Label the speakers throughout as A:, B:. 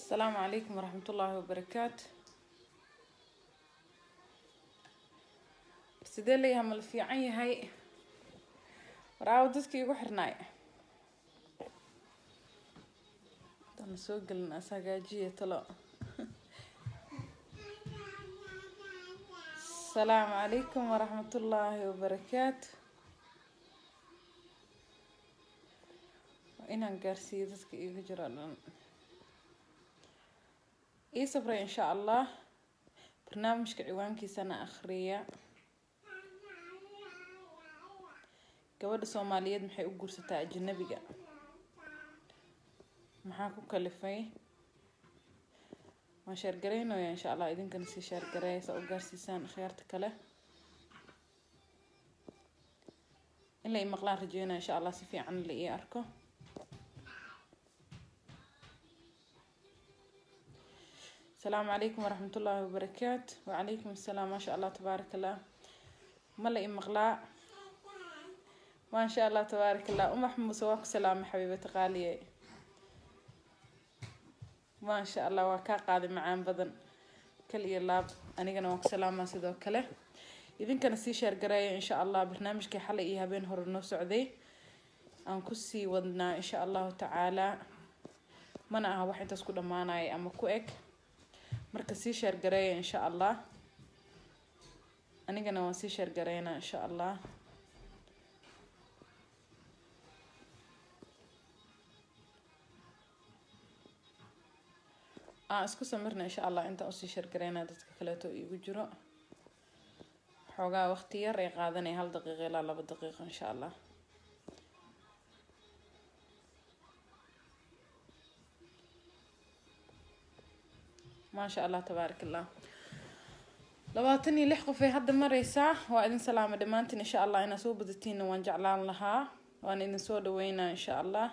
A: asalaamu calaykum waraxmat ullaahi wabarakaatu sidee leeyahay ma la fiican yahay waraawo dadkii igu xirnaay dana soo gelin as hagaajiya talo asalaamu calaykum waraxmat ullaahi wabarakaatu waa inaan gaarsiiyo dadka igu jiro dhan ii sabray insha allah barnaamijka ciwaankiisana akhriya gabadha soomaaliyeed maxay u guursataa ajanabiga maxaa ku kalifay waan sheergaraynaya insha allah idinkana sii sheergareeya saa u gaarsiisaan akhyaarta kale in la ii maqlaan rajeynaya insha allah si fiican la ii arko asalaamu calaykum waraxmat ullaahi wabarakaatu wacalaykum assalaam maasha allah tabaarak allah ma la i maqlaa maasha allah tabaarak allah umax muuse waa ku salaama xabiibata qaaliye maasha allah waa kaa qaaday macaan badan kal iyo laab anigana waan ku salaamaa sidoo kale idinkana sii sheergareeya insha allah barnaamijkii xalay iyo habeen hore noo socday aan kusii wadnaa insha allahu tacaalaa mana aha wax intaas ku dhammaanaya ama ku eg marka sii sheergareeya insha allah anigana waan sii sheergareynaa insha allah aan isku samirna insha allah intaan usii sheergareynaa dadka kaleeto iigu jiro xoogaa waqti yar ay qaadanaya hal daqiiqa ilaa laba daqiiqo insha allah maasha allah tabaarak allah labaatan iyo lix qof ay hadda mareysaa waa idin salaama dhammaantiin insha allah inaa soo badatiinna waan jeclaan lahaa waan idin soo dhaweynaa insha allah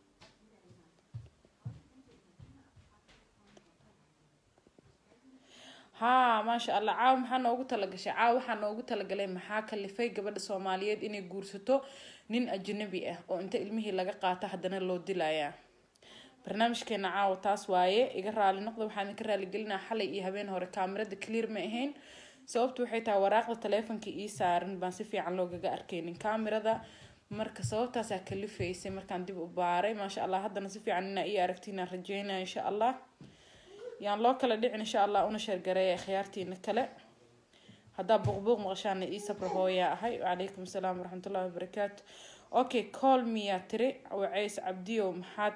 A: haa maasha allah caawa maxaa noogu talagashay caawa waxaa noogu talagalay maxaa kalifay gabadha soomaaliyeed inay guursato nin ajnabi ah oo inta ilmihii laga qaato haddana loo dilayaa barnaamijkeena caawa taas waaye iga raali noqda waxaan idinka raaligelinaa xalay iyo habeen hore kaamirada clear ma ahayn sababtu waxay tahay waraaqda taleefonka ii saaran baan si fiican loogaga arkaynin kaamirada marka sababtaasaa kalifaysay markaan dib u baaray maasha allah haddana si fiican inaa ii aragtiinaan rajeynaya insha allah yaan loo kala dhicin insha allah una sheergareeya khiyaartiina kale haddaa buuqbuuq maqashaana ii sabra hooyaa ahay wacalaykum asalaam waraxmatullahi wabarakaatu okay call miyaa tiri waceys cabdiyow maxaad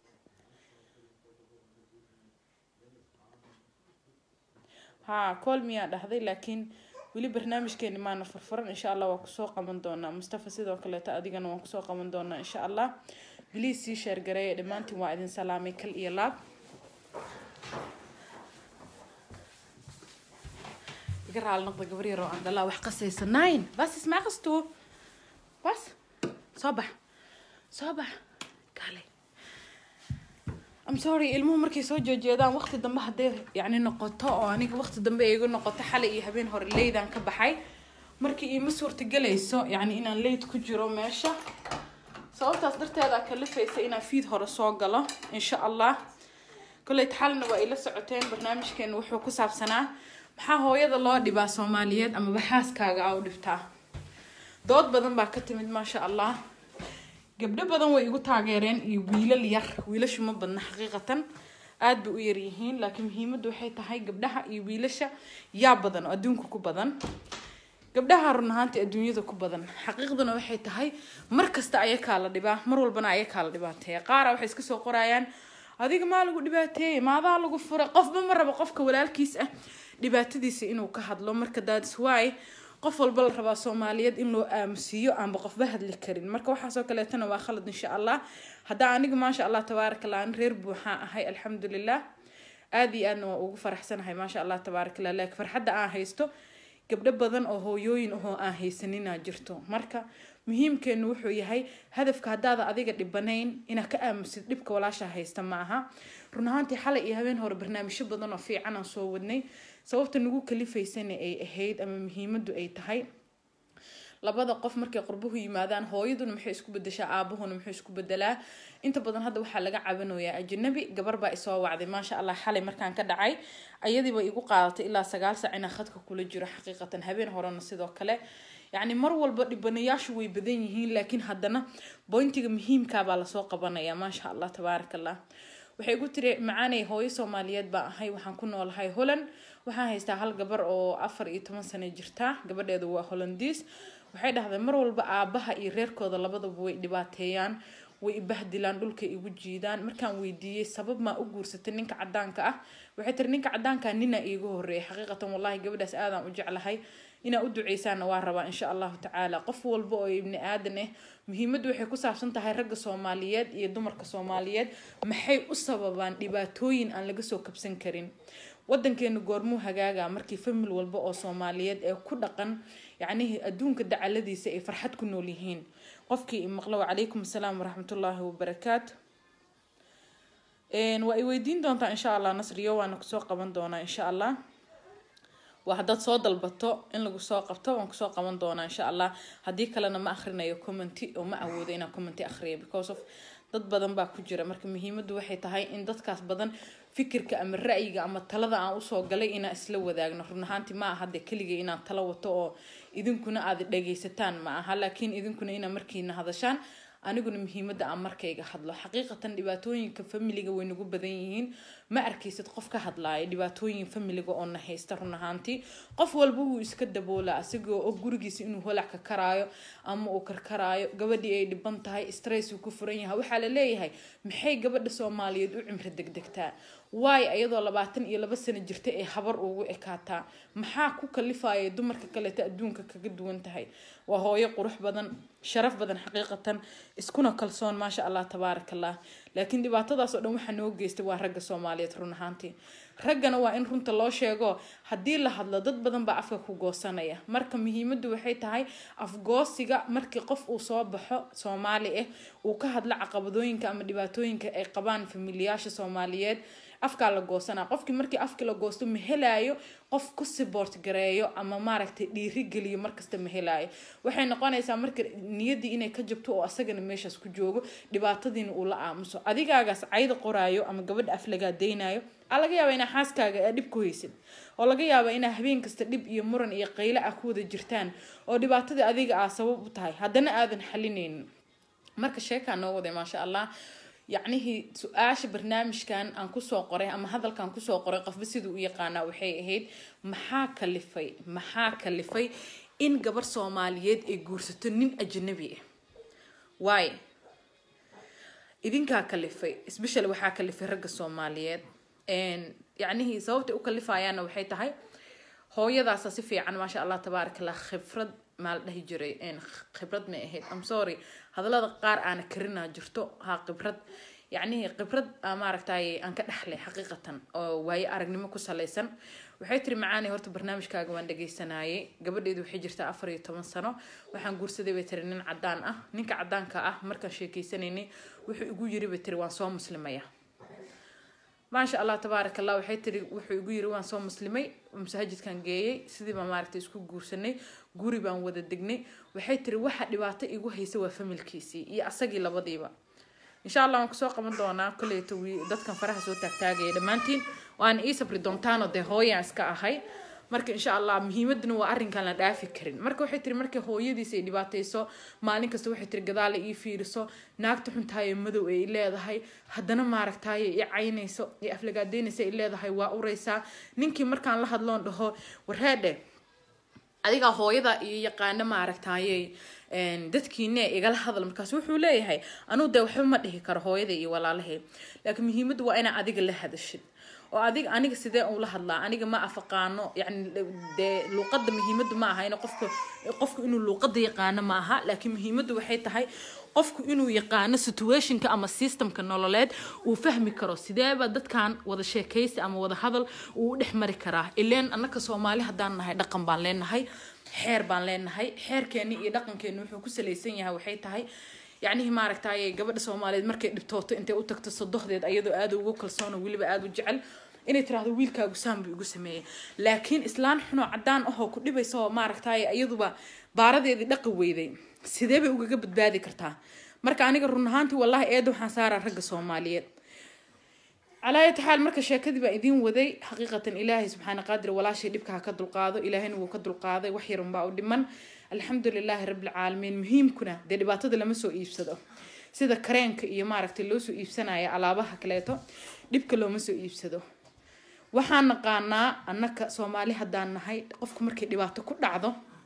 A: haa call miyaa dhahday laakiin weli barnaamijkeeni maana furfuran insha allah waa kusoo qaban doonaa mustafa sidoo kaleeto adigana waan kusoo qaban doonaa insha allah biliis sii sheergareeya dhammaantiin waa idin salaamay kal iyo laab iga raali noqda gabar yaroo aan dhalaa wax qasaysa nine bas ismaa qasto bas soo bax soo bax kaalay am sorry ilmuhu markay soo jeejeedaan waqti dambe hadday yacni noqoto oo aniga waqti dambe igu noqoto xalay iyo habeen hore leydaan ka baxay markii iima suurtagelayso yacni inaan leyd ku jiro meesha sababtaas darteeda kalifaysa inaan fiid hore soo galo insha allah kolleyt xalna waa ila socoteen barnaamijkeena wuxuu ku saabsanaa maxaa hooyada loo dhibaa soomaaliyeed amaba xaaskaaga a u dhibtaa dood badan baa ka timid maasha allah gabdho badan way igu taageereen iyo wiilal yar wiilashu ma badna xaqiiqatan aad bay u yaryihiin laakiin muhiimaddu waxay tahay gabdhaha iyo wiilasha yaa badan oo adduunka ku badan gabdhaha run ahaantii adduunyada ku badan xaqiiqduna waxay tahay mar kasta ayakaa la dhibaa mar walbana ayakaa la dhibaateeya qaara waxay iska soo qorayaan adiga maa lagu dhibaateeyey maadaa lagu furay qofba ma rabo qofka walaalkiis ah dhibaatadiisa inuu ka hadlo marka daadis waay qof walba la rabaa soomaaliyeed in loo aamusiiyo aanba qofba hadli karin marka waxaasoo kaleetana waa khalad insha allah haddaa aniga maasha allah tabaaraka allah an reer buuxaa ahay alxamdulilah aada iyo aadna waa ugu faraxsanahay maasha allah tabaaraka allah laakiin farxadda aan haysto gabdho badan oo hooyooyin ahoo aan haysaninaa jirto marka muhiimkeenu wuxuu yahay hadafka haddaada adiga dhibanayn inaad ka aamusid dhibka walaasha haysta ma aha run ahaantii xalay iyo habeen hore barnaamijyo badan oo fiican aan soo wadnay sababta nagu kalifaysana ay ahayd ama muhiimaddu ay tahay labada qof markay qurbuhu yimaadaan hooyaduna maxay isku bedeshaa aabuhuna muxuu isku bedelaa inta badan hadda waxaa laga cabanayaa ajanabi gabar baa isoo wacday maasha allah xalay markaan ka dhacay ayadiiba igu qaadatay ilaa sagaal sac inaan khadka kula jiro xaqiiqatan habeen horena sidoo kale yacni mar walba dhibanayaashu way badan yihiin laakiin haddana boyntiga muhiimkaabaa lasoo qabanaya maasha allah tabaaraka allah waxay igu tiri macaanay hooyo soomaaliyeed baa ahay waxaan ku noolahay holland waxaan haystaa hal gabar oo afar iyo toban sano jirta gabadheedu waa hollandiis waxay dhahday mar walba aabaha iyo reerkooda labadaba way dhibaateeyaan way ibahdilaan dhulka igu jiidaan markaan weydiiyey sabab maa u guursatay ninka cadaanka ah waxay tiri ninka cadaanka nina iigu horeeyay xaqiiqatan wallahi gabadhaas aadaan u jeclahay inaa u duceysaana waa rabaa insha allahu tacaala qof walba oo ibni aadan ah muhiimaddu waxay ku saabsan tahay ragga soomaaliyeed iyo dumarka soomaaliyeed maxay u sababaan dhibaatooyin aan laga soo kabsan karin wadankeenu goormuu hagaaga markii famil walba oo soomaaliyeed ee ku dhaqan yacnihii adduunka dacaladiisa ay farxad ku nool yihiin qofkii imaqlo wacalaykum asalaam waraxmatullaahi wabarakaatu waa i weydiin doontaa insha allah nasriyo waana kusoo qaban doonaa insha allah waa haddaad soo dalbato in lagu soo qabto waan kusoo qaban doonaa insha allah haddii kalena ma akhrinayo commenty oo ma awoodo inaan commenty akhriyo because of dad badan baa ku jira marka muhiimaddu waxay tahay in dadkaas badan fikirka ama ra'yiga ama talada aan usoo galay inaan isla wadaagno run ahaanti ma aha de keligay inaan talo wato oo idinkuna aad dhagaysataan ma aha laakiin idinkuna inaa markiina hadashaan aniguna muhiimadda aan markayga hadlo xaqiiqatan dhibaatooyinka familiga way nagu badan yihiin ma arkaysid qof ka hadlaaya dhibaatooyin familiga oo na haysta run ahaantii qof walba wuu iska daboolaa asigoo og gurigiisa inuu holac ka karaayo ama uu karkaraayo gabadhii ay dhiban tahay stress uu ku furan yahay waxaa la leeyahay maxay gabadha soomaaliyeed u cimri degdegtaa waay ayadoo labaatan iyo laba sano jirta ee habar ugu ekaataa maxaa ku kalifaya dumarka kaleeta adduunka kaga duwan tahay waa hooyo qurux badan sharaf badan xaqiiqatan iskuna kalsoon maasha allah tabaaraka allah laakiin dhibaatadaas oo dhan waxaa noo geystay waa ragga soomaaliyeed run ahaantii raggana waa in runta loo sheego haddii la hadlo dad badan baa afka ku goosanaya marka muhiimaddu waxay tahay afgoosiga markii qof uu soo baxo soomaali ah uu ka hadlo caqabadooyinka ama dhibaatooyinka ay qabaan familiyaasha soomaaliyeed afkaa la goosanaa qofkii markii afkii la goosto ma helaayo qof ku siboort gareeyo ama maaragtay dhiirigeliyo markasta ma helaayo waxay noqonaysaa marka niyaddii inay ka jabto oo asagana meeshaas ku joogo dhibaatadiina uu la aamuso adigaagaas cayda qoraayo ama gabadha af lagaa daynayo aa laga yaaba inaa xaaskaaga aa dhib ku haysid oo laga yaaba inaa habeen kasta dhib iyo muran iyo qayle ah ku wada jirtaan oo dhibaatadii adiga aa sabab u tahay haddana aadan xalinaynin marka sheekaa noo waday maasha allah yacnihii su-aasha barnaamijkan aan kusoo qoray ama hadalkan kusoo qoray qofba siduu u yaqaanaa waxay ahayd maxaa kalifay maxaa kalifay in gabar soomaaliyeed ay guursato nin ajanabi ah waay idinkaa kalifay sbeshal waxaa kalifay ragga soomaaliyeed yacnihii sababtay u kalifayaanna waxay tahay hooyadaasa si fiican maasha allah tabaaraka allah khibrad maa la dhahi jiray khibrad may ahayd am sorry hadallada qaar aana karinaa jirto ha khibrad yacnihii khibrad maaragtay aan ka dhexlay xaqiiqatan oo waaye aragnimo ku salaysan waxay tiri macaani horta barnaamijkaaga waan dhagaysanayay gabadheedu waxay jirtaa afar iyo toban sano waxaan guursaday bay tiri nin cadaan ah ninka cadaanka ah markaan sheekeysanaynay wuxuu igu yiri bay tiri waan soo muslimaya maasha allah tabaaraka allah waxay tiri wuxuu igu yiri waan soo muslimay masaajidkan geeyey sidii baan maaragtay isku guursanay guri baan wada degnay waxay tiri waxa dhibaato igu haysa waa familkiisii iyo asagii labadiiba insha allah waan kusoo qaban doonaa koleyto dadkan faraha soo taagtaagaya dhammaantiin waana ii sabri doontaanoo dee hooyaan iska ahay marka insha allah muhiimaduna waa arrinkaan la dhaafi karin marka waxay tiri markay hooyadiisa ay dhibaatayso maalin kasta waxay tiri gadaala ii fiiriso naagta xuntaayo madow ay leedahay haddana maaragtaaye i caynayso i aflagaadeynaysa ay leedahay waa uraysaa ninkii markaan la hadloon dhaho wareedhe adigaa hooyada iyo yaqaano maaragtaaye dadkiine igala hadal markaas wuxuu leeyahay anuu dee waxba ma dhihi karo hooyada iyo walaalahay laakiin muhiimaddu waa inaa adiga la hadashid oo adiga aniga sidee ula hadlaa aniga ma afaqaano yani dee luuqada muhiimaddu ma aha in qofka qofku inuu luuqada yaqaano ma aha laakiin muhiimaddu waxay tahay qofku inuu yaqaano situationka ama systemka nololeed uu fahmi karo sideeba dadkan wada sheekaysi ama wada hadal uu u dhex mari karaa ileen annaka soomaali haddaan nahay dhaqan baan leenahay xeer baan leenahay xeerkeeni iyo dhaqankeeni wuxuu ku salaysan yahay waxay tahay yacnihii maaragtaaye gabadha soomaaliyeed markay dhibtooto intay u tagto sodohdeed ayadoo aada ugu kalsoon oo weliba aada u jecel inay tiraahdo wiilkaagu saan buu igu sameeyey laakiin islaan xunoo cadaan ahoo ku dhibaysa oo maaragtaaye iyaduba baaradeedii dhaqi weyday sidee bay ugaga badbaadi kartaa marka aniga run ahaantii wallahi eeda waxaan saaraa ragga soomaaliyeed calaa ayati xaal marka sheekadii baa idiin waday xaqiiqatan ilaahay subxaana qaadir walaashay dhibka ha ka dulqaado ilaahayna wuu ka dulqaaday wax yarun baa u dhiman alxamdu lilaahi rabbilcaalamiin muhiimkuna dee dhibaatada lama soo iibsado sida kareenka iyo maaragtay loo soo iibsanaya alaabaha kaleeto dhibka looma soo iibsado waxaan naqaanaa annaka soomaali haddaan nahay qofku markay dhibaato ku dhacdo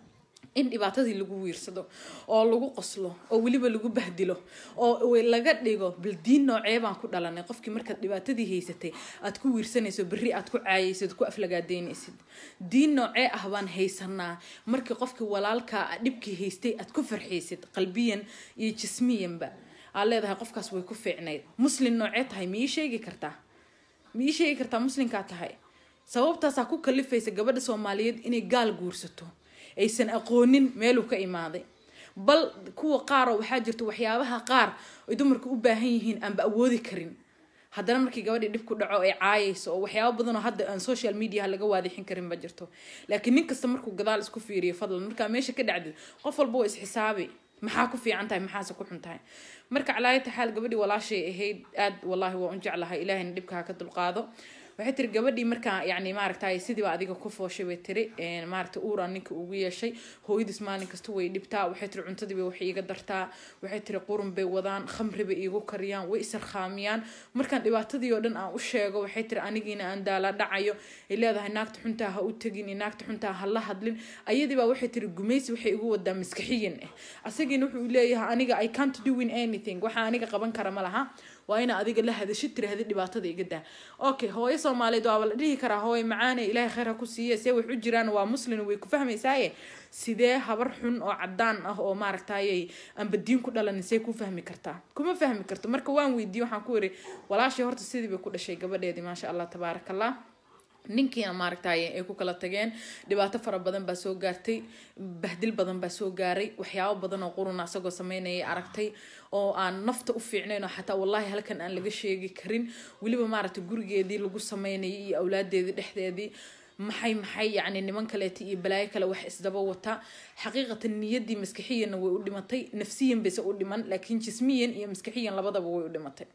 A: in dhibaatadii lagu wiirsado oo lagu qoslo oo weliba lagu bahdilo oo laga dhigo bal diin noocee baan ku dhalanay qofkii markaad dhibaatadii haysatay aad ku wiirsanayso berri aad ku caayaysid ku aflagaadeynaysid diin noocee ah baan haysanaa markii qofkii walaalkaa dhibkii haystay aad ku farxaysid qalbiyan iyo jismiyanba aad leedahay qofkaas way ku fiicnayd muslin noocee tahay ma ii sheegi kartaa ma ii sheegi kartaa muslinkaa tahay sababtaasaa ku kalifaysa gabadha soomaaliyeed inay gaal guursato aysan aqoonin meeluu ka imaaday bal kuwa qaaroo waxaa jirta waxyaabaha qaar ay dumarku u baahan yihiin aanba awoodi karin haddana markii gabadhii dhib ku dhaco ay caayayso oo waxyaaba badanoo hadda aan social mediaha laga waadixin karin ba jirto laakiin nin kasta markuu gadaal isku fiiriyo fadlan markaa meesha ka dhacdid qof walba waa isxisaabi maxaa ku fiican tahay maxaase ku xun tahay marka calaayata xaal gabadhii walaashay ahayd aad wallaahi waa un jeclahay ilaahayna dhibka ha ka dulqaado waxay tiri gabadhii markaa yani maaragtay sidiiba adiga ku fooshay bay tiri maaragta uuraan ninka ugu yeeshay hooyadiis maalin kasta way dhibtaa waxay tiri cuntadiiba wax iiga dartaa waxay tiri qurun bay wadaan khamri bay iigu kariyaan way isarkhaamiyaan markaan dhibaatadii oo dhan aan u sheego waxay tiri anigiina aan daala dhacayo ay leedahay naagta xuntaa ha u tegin iyo naagta xuntaa ha la hadlin ayadiibaa waxay tiri gumaysi waxay igu wadaa maskaxiyan ah asagiina wuxuu leeyahay aniga i can't doing anything waxa aniga qaban kara ma laha waa ina adiga la hadashid tirahda dhibaatada iga daa okay hooyo soomaaliyeed waaba la dhihi karaa hooyo macaane ilaahay khayr ha ku siiye see wax u jiraan waa muslin way ku fahmaysaaye sidee habar xun oo cadaan ah oo maaragtayay aanba diin ku dhalanin see ku fahmi kartaa kuma fahmi karto marka waan weydiiye waxaan ku iri walaashay horta sidii bay ku dhashay gabadheedii maasha allah tabaaraka allah ninkiina maaragtay ay ku kala tageen dhibaato fara badan baa soo gaartay bahdil badan baa soo gaaray waxyaabo badan oo quruna isagoo sameynayay aragtay oo aan nafta u fiicnayn oo xataa wallaahi halkan aan laga sheegi karin weliba maaragtay gurigeedii lagu sameynayay iyo awlaadeedii dhexdeedii maxay maxay yacni niman kaleeta iyo balaayo kale wax isdaba wata xaqiiqatan niyaddii maskixiyanna way u dhimatay nafsiyan bayse u dhiman laakiin jismiyan iyo maskixiyan labadaba way u dhimatay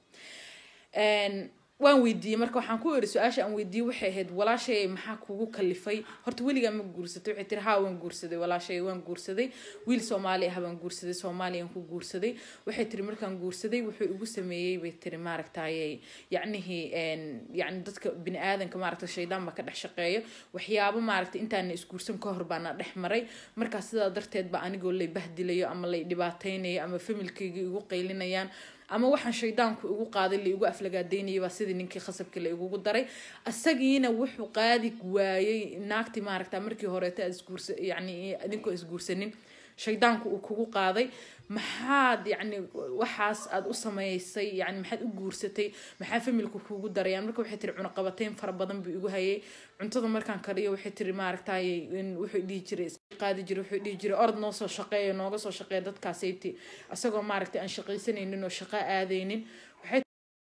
A: waan weydiiyey marka waxaan ku iri su-aasha aan weydiiyey waxay ahayd walaashay maxaa kugu kalifay horta weligaa ma guursatay waxay tiri haa waan guursaday walaashay waan guursaday wiil soomaali ah baan guursaday soomaaliyaan ku guursaday waxay tiri markaan guursaday wuxuu igu sameeyey bay tiri maaragtay yacnihii yacni dadka bini aadanka maaragta shaydaan baa ka dhex shaqeeya waxyaabo maaragtay intaana isguursan ka hor baana dhex maray markaa sidaa darteed ba anigoo lay bahdilayo ama lay dhibaateynayo ama familkayga igu qaylinayaan ama waxaan shaydaanku igu qaaday la igu aflagaadeynayay baa sidii ninkii khasabkii la igugu daray isagiina wuxuu qaadi waayey naagtii maaragta markii horeeta aad isguursa yacni idinkoo isguursanin shaydaanku uu kugu qaaday maxaad yacni waxaas aad u sameysay yani maxaad u guursatay maxaa familku kugu darayaan marka waxay tiri cunaqabateyn fara badan buu igu hayay cuntada markaan kariyo waxay tiri maaragtay wuxuu dhihi jiray qaadi jiray wuxuu dhihi jiray orod noo soo shaqeeya nooga soo shaqeeya dadkaasayti isagoo maaragtay aan shaqaysanaynin oo shaqo aadaynin waxay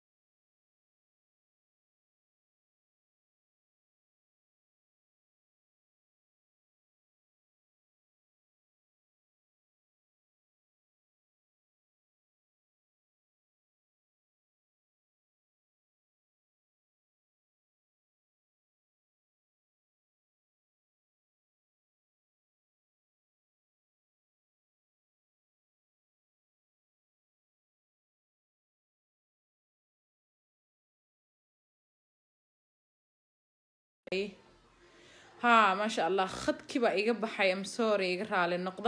A: ها ما شاء الله khadkii baa iga baxay am sorry iga raali noqda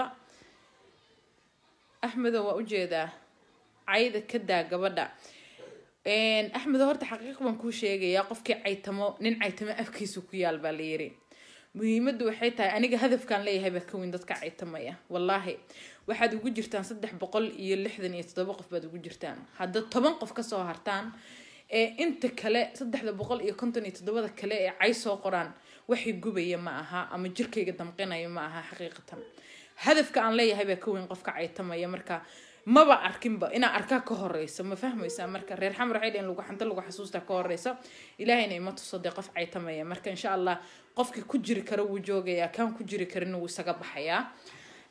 A: axmedo waa ujeedaa cayda ka daa gabadha axmedo horta xaqiiq baan kuu sheegayaa qofkii caytamo nin caytamo afkiisu ku yaal baa la yiri muhiimaddu waxay tahay aniga hadafkaan leeyahay baa ka weyn dadka caytamaya wallaahi waxaad ugu jirtaan saddex boqol iyo lixdan iyo toddoba qof baad ugu jirtaan hadda toban qof kasoo hartaan ee inta kale saddexda boqol iyo konton iyo toddobada kale ee cay soo qoraan waxay gubaya ma aha ama jirkayga damqinaya ma aha xaqiiqatan hadafka aan leeyahay baa ka weyn qofka caytamaya marka maba arkinba inaa arkaa ka horeysa ma fahmaysaa marka reer xamar waxay dhaheen lagu xanta lagu xasuusta ka horeysa ilaahayna ima tuso dee qof caytamaya marka insha allah qofkii ku jiri kara wuu joogayaa kaan ku jiri karin wuu isaga baxayaa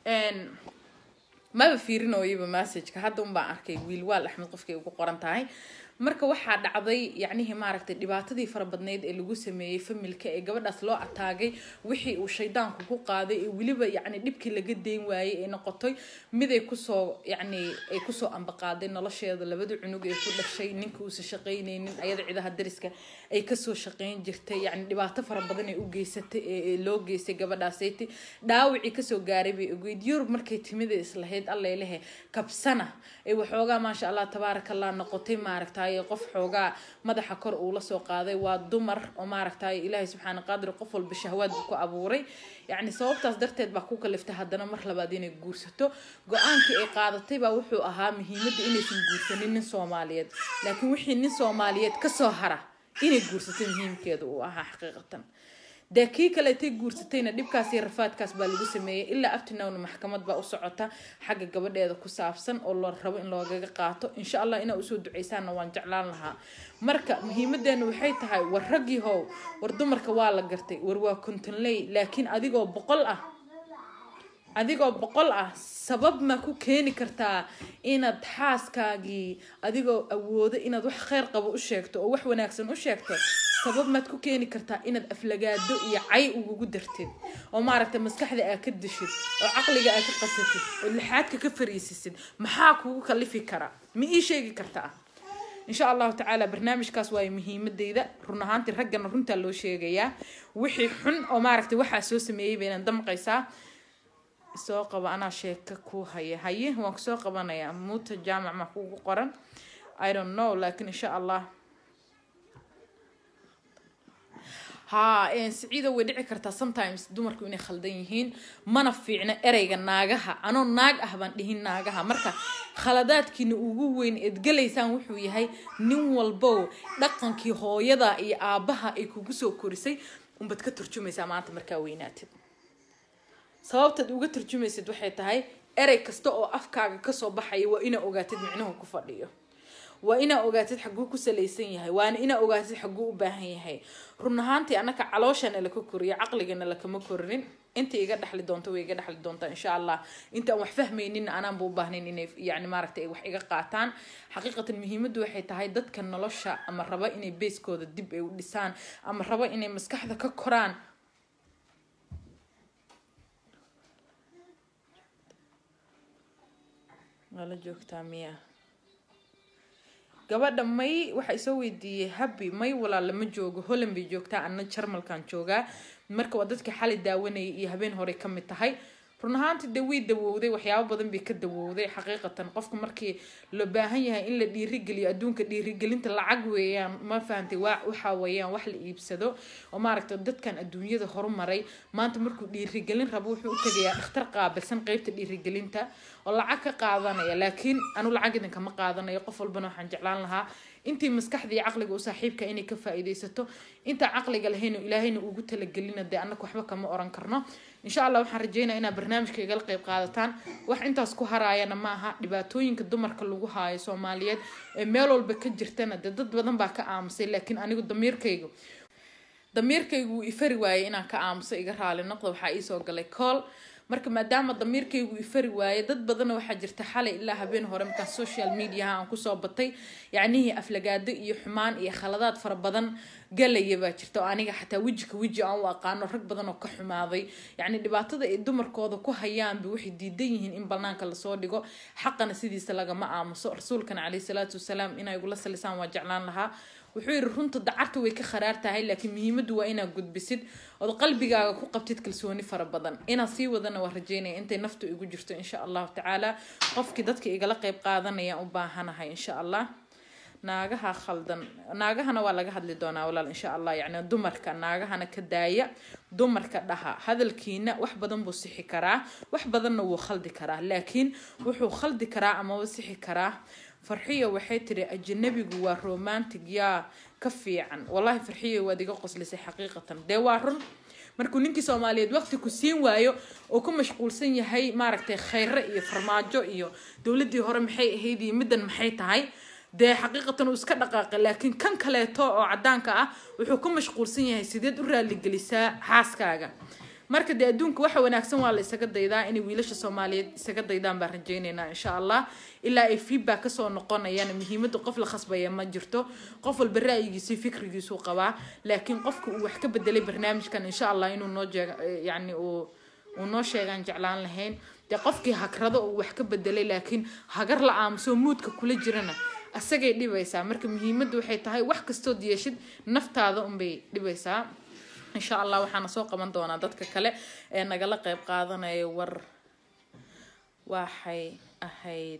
A: maba fiirinooyaba massageka hadda un baan arkay wiilwaal axmed qofkay ugu qoran tahay marka waxaa dhacday yacnihii maaragtay dhibaatadii fara badneyd ee lagu sameeyey familka ee gabadhaas loo ataagay wixii uu shaydaanku ku qaaday ee weliba yacni dhibkii laga deyn waayey ee noqotay mid ay kusoo yacni ay kusoo ambaqaaday nolosheeda labada cunug ee ku dhashay ninka uusan shaqaynaynin ayada cidaha dariska ay kasoo shaqayn jirtay yacni dhibaato fara badan ay u geysatay ee loo geystay gabadhaasayti dhaawicii kasoo gaaray bay ogeyd yurub markay timida islahayd allailehe kabsana ay waxoogaa maasha allah tabaaraka allah noqotay maaragtay qof xoogaa madaxa kor uu lasoo qaaday waa dumar oo maaragtay ilaahay subxaana qaadir qof walba shahwaad buu ku abuuray yacni sababtaas darteed baa ku kaliftay haddana mar labaad inay guursato go-aankii ay qaadatay baa wuxuu ahaa muhiimadda inaysan guursanin nin soomaaliyeed laakiin wixii nin soomaaliyeed kasoo hara inay guursatay muhiimkeeda uu ahaa xaqiiqatan dee kii kaleetay guursatayna dhibkaas iyo rafaadkaas baa lagu sameeyey ilaa abtinowna maxkamad baa u socota xagga gabadheeda ku saabsan oo la rabo in loogaga qaato insha allah inaa usoo duceysaanna waan jeclaan lahaa marka muhiimadeena waxay tahay war raggii how war dumarka waa la gartay war waa kontonley laakiin adigoo boqol ah adigoo boqol ah sabab ma ku keeni kartaa inaad xaaskaagii adigoo awoodo inaad wax kheyr qabo u sheegto oo wax wanaagsan u sheegto sabab maad ku keeni kartaa inaad aflagaado iyo cay ugugu dartid oo maaragtay maskaxda aa ka dishid oo caqliga aa ka qasatid oo lixaadka ka fariisisid maxaa kugu kalifi kara ma ii sheegi kartaa insha allahu tacaala barnaamijkaas waayo muhiimadeyda run ahaantii raggana runtaa loo sheegayaa wixii xun oo maaragtay waxaa soo sameeyey baynan damqaysaa soo qaba anaa sheeka ku haya haye waan kusoo qabanayaa muuta jaamac ma kugu qoran i don't know laakiin insha allah haa siciida way dhici kartaa sometimes dumarku inay khaldan yihiin mana fiicna ereyga naagaha anoo naag ah baan dhihin naagaha marka khaladaadkiina ugu weyn eed galaysaan wuxuu yahay nin walbow dhaqankii hooyada iyo aabaha ay kugu soo korisay unbaad ka turjumaysaa maanta markaa weynaatid sababtaad uga turjumaysid waxay tahay erey kasta oo afkaaga kasoo baxaya waa inaa ogaatid micnuhu ku fadhiyo waa inaa ogaatid xaguu ku salaysan yahay waana inaa ogaatid xaguu u baahan yahay run ahaantii annaka calooshana laka koriyo caqligana lakama korinin inta iga dhexli doonto way iga dhexli doontaa insha allah inta aan wax fahmaynin anaanba u baahnayn inay yani maaragtay ay wax iga qaataan xaqiiqatan muhiimaddu waxay tahay dadka nolosha ama raba inay beeskooda dib ay u dhisaan ama raba inay maskaxda ka koraan waa la joogtaa miya gabadha may waxaa isoo weydiiyey habi may walaal lama joogo holland bay joogtaa ana jarmalkan joogaa marka waa dadka xali daawanayay iyo habeen hore ka mid tahay run ahaantii dee way dawowday waxyaabo badan bay ka dawowday xaqiiqatan qofka markii loo baahan yahay in la dhiirigeliyo adduunka dhiirigelinta lacag weeyaan ma fahantay waa waxa weeyaan wax la iibsado oo maaragtay dadkan adduunyada horumaray maanta markuu dhiirigelin rabo wuxuu u tegayaa dhakhtar qaabilsan qeybta dhiirigelinta oo lacag ka qaadanaya laakiin anu lacag idin kama qaadanayo qof walbana waxaan jeclaan lahaa intii maskaxda iyo caqliga u saaxiibka inay ka faa-iideysato inta caqliga lahayno ilaahayna ugu talagelina dee annaka waxba kama oran karno insha allah waxaan rajeynaya inaad barnaamijka igala qeyb qaadataan wax intaas ku haraayana ma aha dhibaatooyinka dumarka lagu haayo soomaaliyeed ee meel walba ka jirtana dee dad badan baa ka aamusay laakiin anigu damiirkaygu damiirkaygu wuu ifari waayay inaan ka aamuso iga raali noqda waxaa iisoo galay cool marka maadaama damiirkaygu ifari waaye dad badanna waxaa jirta xalay ilaa habeen hore markaan social mediaha aan kusoo batay yacnihii aflagaado iyo xumaan iyo khaladaad fara badan galaya baa jirta oo aniga xataa wejika weji aan u aqaano rag badan oo ka xumaaday yacni dhibaatada ay dumarkooda ku hayaanba waxay diidan yihiin in banaanka lasoo dhigo xaqana sidiisa lagama aamuso rasuulkana caleyhi salaatu wasalaam inay igula salisaan waa jeclaan lahaa wuxuu yidhi runta dacarta way ka kharaar tahay laakiin muhiimaddu waa inaad gudbisid ood qalbigaaga ku qabtid kalsooni fara badan inaad sii wadana waa rajeynaya intay naftu igu jirto insha allahu tacaala qofkii dadka igala qeyb qaadanaya u baahanahay insha allah naagaha khaldan naagahana waa laga hadli doonaa walaal insha allah yacni dumarka naagahana ka daaya dumarka dhaha hadalkiina wax badan buu sixi karaa wax badanna wuu khaldi karaa laakiin wuxuu khaldi karaa amaba sixi karaa farxiyo waxay tiri ajanabigu waa romantic yaa ka fiican wallahi farxiyo waad iga qoslisay xaqiiqatan dee waa run markuu ninkii soomaaliyeed waqti ku siin waayo oo ku mashquulsan yahay maaragtay khayre iyo farmaajo iyo dowladii hore maxay ahayd iyo middan maxay tahay dee xaqiiqatan uu iska dhaqaaqay laakiin kan kaleeto oo cadaanka ah wuxuu ku mashquulsan yahay sideed u raaligelisaa xaaskaaga marka dee adduunka waxa wanaagsan waa la isaga daydaa inay wiilasha soomaaliyeed isaga daydaan baan rajaynaynaa insha allah ilaa ay feedback kasoo noqonayaan muhiimadda qof la khasbaya ma jirto qof walba ra'yigiisa fikrigiisuu qabaa laakiin qofka uu wax ka bedelay barnaamijkan insha allah inuu noo jeeg yani uu uu noo sheegaan jeclaan lahayn dee qofkii hagrado uu wax ka bedelay laakiin hagar la aamuso muudka kula jirana asagay dhibaysaa marka muhiimadda waxay tahay wax kastood yeeshid naftaada unbay dhibaysaa insha allah waxaana soo qaban doonaa dadka kale ee nagala qeyb qaadanaya war waxay ahayd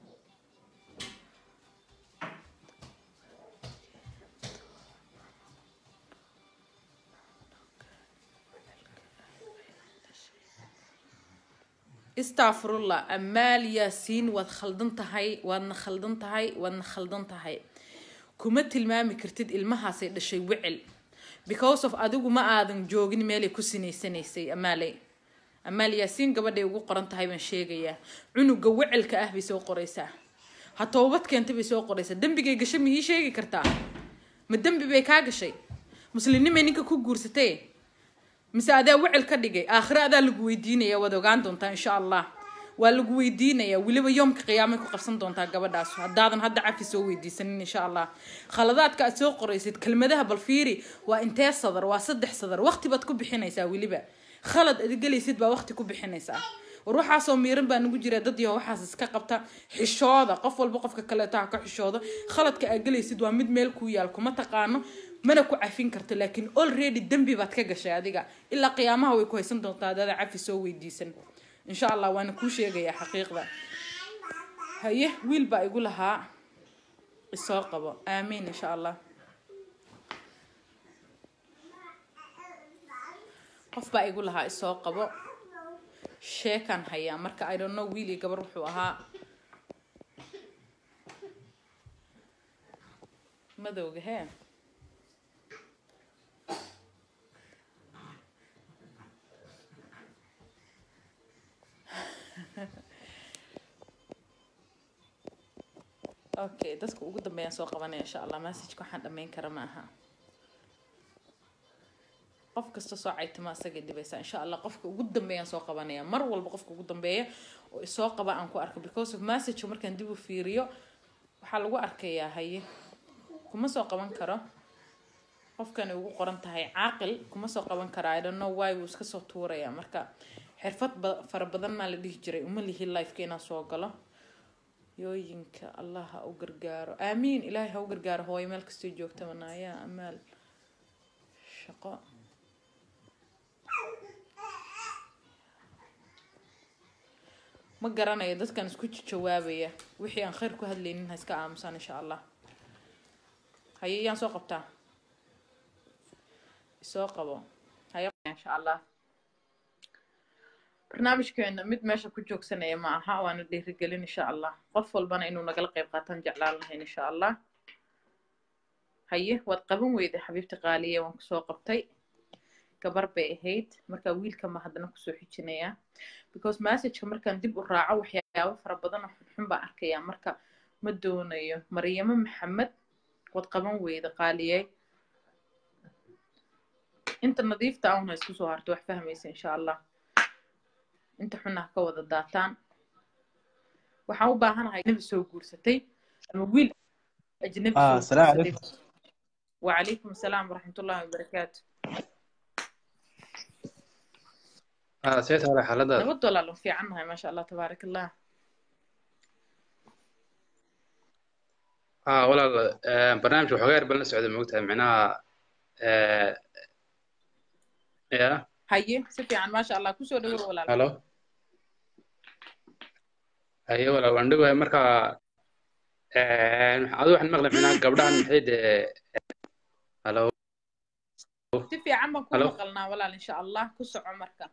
A: istafurullah amaal yaasiin waad khaldan tahay waadna khaldan tahay waadna khaldan tahay kuma tilmaami kartid ilmahaasay dhashay wecel because of adigu ma aadan joogin meelay ku sinaysanaysay amaaley amaal yaasiin gabadhay ugu qoran tahay baan sheegayaa cunuga wecelka ah bay soo qoraysaa ha toobad keenta bay soo qoraysaa dembigay gashay ma ii sheegi kartaa ma dembi bay kaa gashay muslimnimay ninka ku guursatay mise adaa wecel ka dhigay aakhire adaa lagu weydiinaya waad ogaan doontaa insha allah waa lagu weydiinayaa weliba yoomka qiyaamay ku qabsan doontaa gabadhaas haddaadan hadda cafi soo weydiisanin insha allah khaladaadka aad soo qoraysid kelmadaha bal fiiri waa intee sadar waa saddex sadar waqti baad ku bixinaysaa weliba khalad ad gelaysid baa waqti ku bixinaysaa war waxaasoo miiran baa nagu jira dad yaho waxaas iska qabta xishooda qof walba qofka kaleeta ha ka xishoodo khaladka aad gelaysid waa mid meel kuu yaal kuma taqaano mana ku cafin karto laakiin already dembi baad ka gashay adiga ilaa qiyaamaha way ku haysan doontaa adaada cafi soo weydiisan insha allah waana kuu sheegayaa xaqiiqda haye wiil baa igu lahaa isoo qabo aamiin insha allah qof baa igu lahaa isoo qabo sheekaan hayaa marka i don't know wiil iyo gabar wuxuu ahaa madowga hee okay dadka ugu dambeeyaan soo qabanaya insha allah messageka waxaan dhameyn kara ma aha qof kasta soo caytama asagay dhibaysaa insha allah qofka ugu dambeeyaan soo qabanaya mar walba qofka ugu dambeeya oo isoo qaba aan ku arko because of messageka markaan dib u fiiriyo waxaa lagu arkayaa haye kuma soo qaban karo qofkani ugu qoran tahay caaqil kuma soo qaban kara i don't know why wuu iska soo tuuraya marka xirfad fara badan maa la dhihi jiray uma lihi lifeka inaan soo galo yooyinka allah ha u gargaaro aamiin ilaahay ha u gargaaro hooyo meel kastoo joogta manaayaa amaal shaqo ma garanayo dadkan isku jawaabaya wixii aan khayr ku hadlaynin ha iska aamusaan insha allah haye yaan soo qabtaa isoo qabo haye insha allah barnaamijkeena mid meesha ku joogsanaya ma aha waana dhiirigelin insha allah qof walbana inuu nagala qayb qaataan jeclaan lahayn insha allah haye waad qaban weyday xabiibti qaaliye waan kusoo qabtay gabar bay ahayd markaa wiilka ma haddana kusoo xijinayaa because messageka markaan dib u raaco waxyaabo fara badan oo xunxun baan arkayaa marka ma doonayo maryamo maxamed waad qaban weyda qaaliyey inta nadiifta ahuna isku soo harto wax fahmaysa insha allah inta xunna ha ka wada daataan waxaan u baahanahay ajnabi soo guursatay ama wiil ajnabi
B: آه
A: soo
B: السلام
A: guursaday
B: عليكم
A: وعليكم السلام ورحمة الله وبركاته
C: آه سيت على حالة
A: نود ولا في عنها ما شاء الله تبارك الله
C: آه ولا آه برنامج وحغير بلنا سعودة موقتها معناها آه يا
A: هاي سفي عن ما شاء الله كسو دور ولا لا
C: هلو أيوة ولا وندقوا مركا آه عادوا واحد مغلب معناها قبلها محيد آه هلو
A: سفي عن ما كون
C: هلو
A: مقلنا ولا إن شاء الله كسو عمرك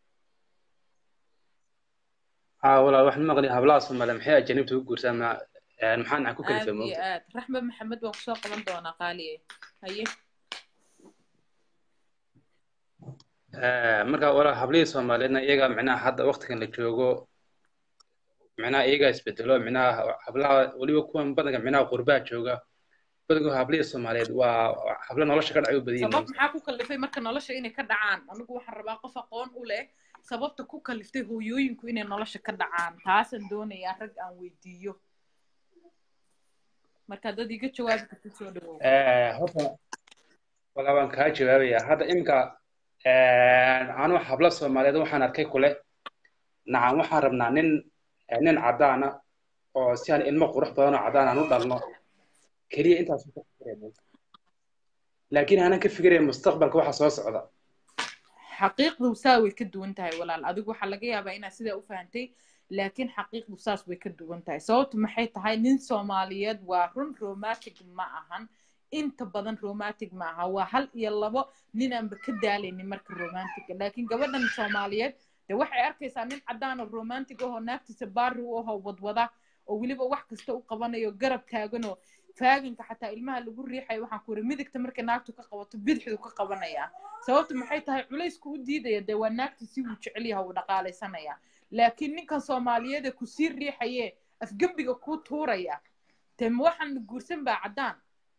C: آه ولا واحد مغلي هبلاص ما محيد جنبته قرسان ما آه محان عكو كلفة
A: آد
C: موقت
A: يا آد رحمة محمد وكسو قبل دونا قالي هاي
C: آه مركا ولا هبلي سومالينا إيجا معناها حتى وقت كان لجوجو معناها إيجا isbedelo معناها hablaha waliba kuwan badanka معناها qurbaa jooga badankood hablihii soomaaliyeed waa hablo nolosha ka dhacay u badan
A: sabab
C: yihiin
A: maxaa ku kalifay marka nolosha inay ka dhacaan anigu waxaan rabaa qof aqoon u leh sababta ku kaliftay hooyooyinku inay nolosha ka dhacaan taasaan doonayaa rag aan weydiiyo marka dad iga jawaabi karta soo dhawow
C: Eh, horta walaa waan kaa jawaabayaa hadda iminka anuu hablo soomaaliyeed waxaan arkay kule nacam waxaan rabnaa nin eh, nin caddaana oo si aan ilmo qurux badan oo caddaan aan u dhalno keliya intaas ka fikirayna laakiin aanan ka fikirayn mustaqbalka waxa soo socda
A: xaqiiqdu saa way ka duwan tahay walaal adigu waxaa laga yaabaa inaad sidaa u fahantay laakiin xaqiiqdu saas way ka duwan tahay sababtu maxay tahay nin soomaaliyeed waa run romantic ma ahan inta badan romantic ma aha waa hal iyo labo ninaanba ka daalaynin marka romantica laakiin gabadhan soomaaliyeed de waxay arkaysaa nin caddaan oo romantic ahoo naagtiisa baari u ahoo wadwada oo weliba wax kasta u qabanayo garab taaganoo faaganka xataa ilmaha lagu riixayo waxaan ku iri midigta markay naagtu ka qabato bidixdu ka qabanaya sababtu maxay tahay culaysku u diidaya dee waa naagta si wuu jecel yaha uu dhaqaalaysanaya laakiin ninkan soomaaliyeed ee kusii riixaye afgembiga kuu tuuraya dee ma waxaan guursan baa caddaan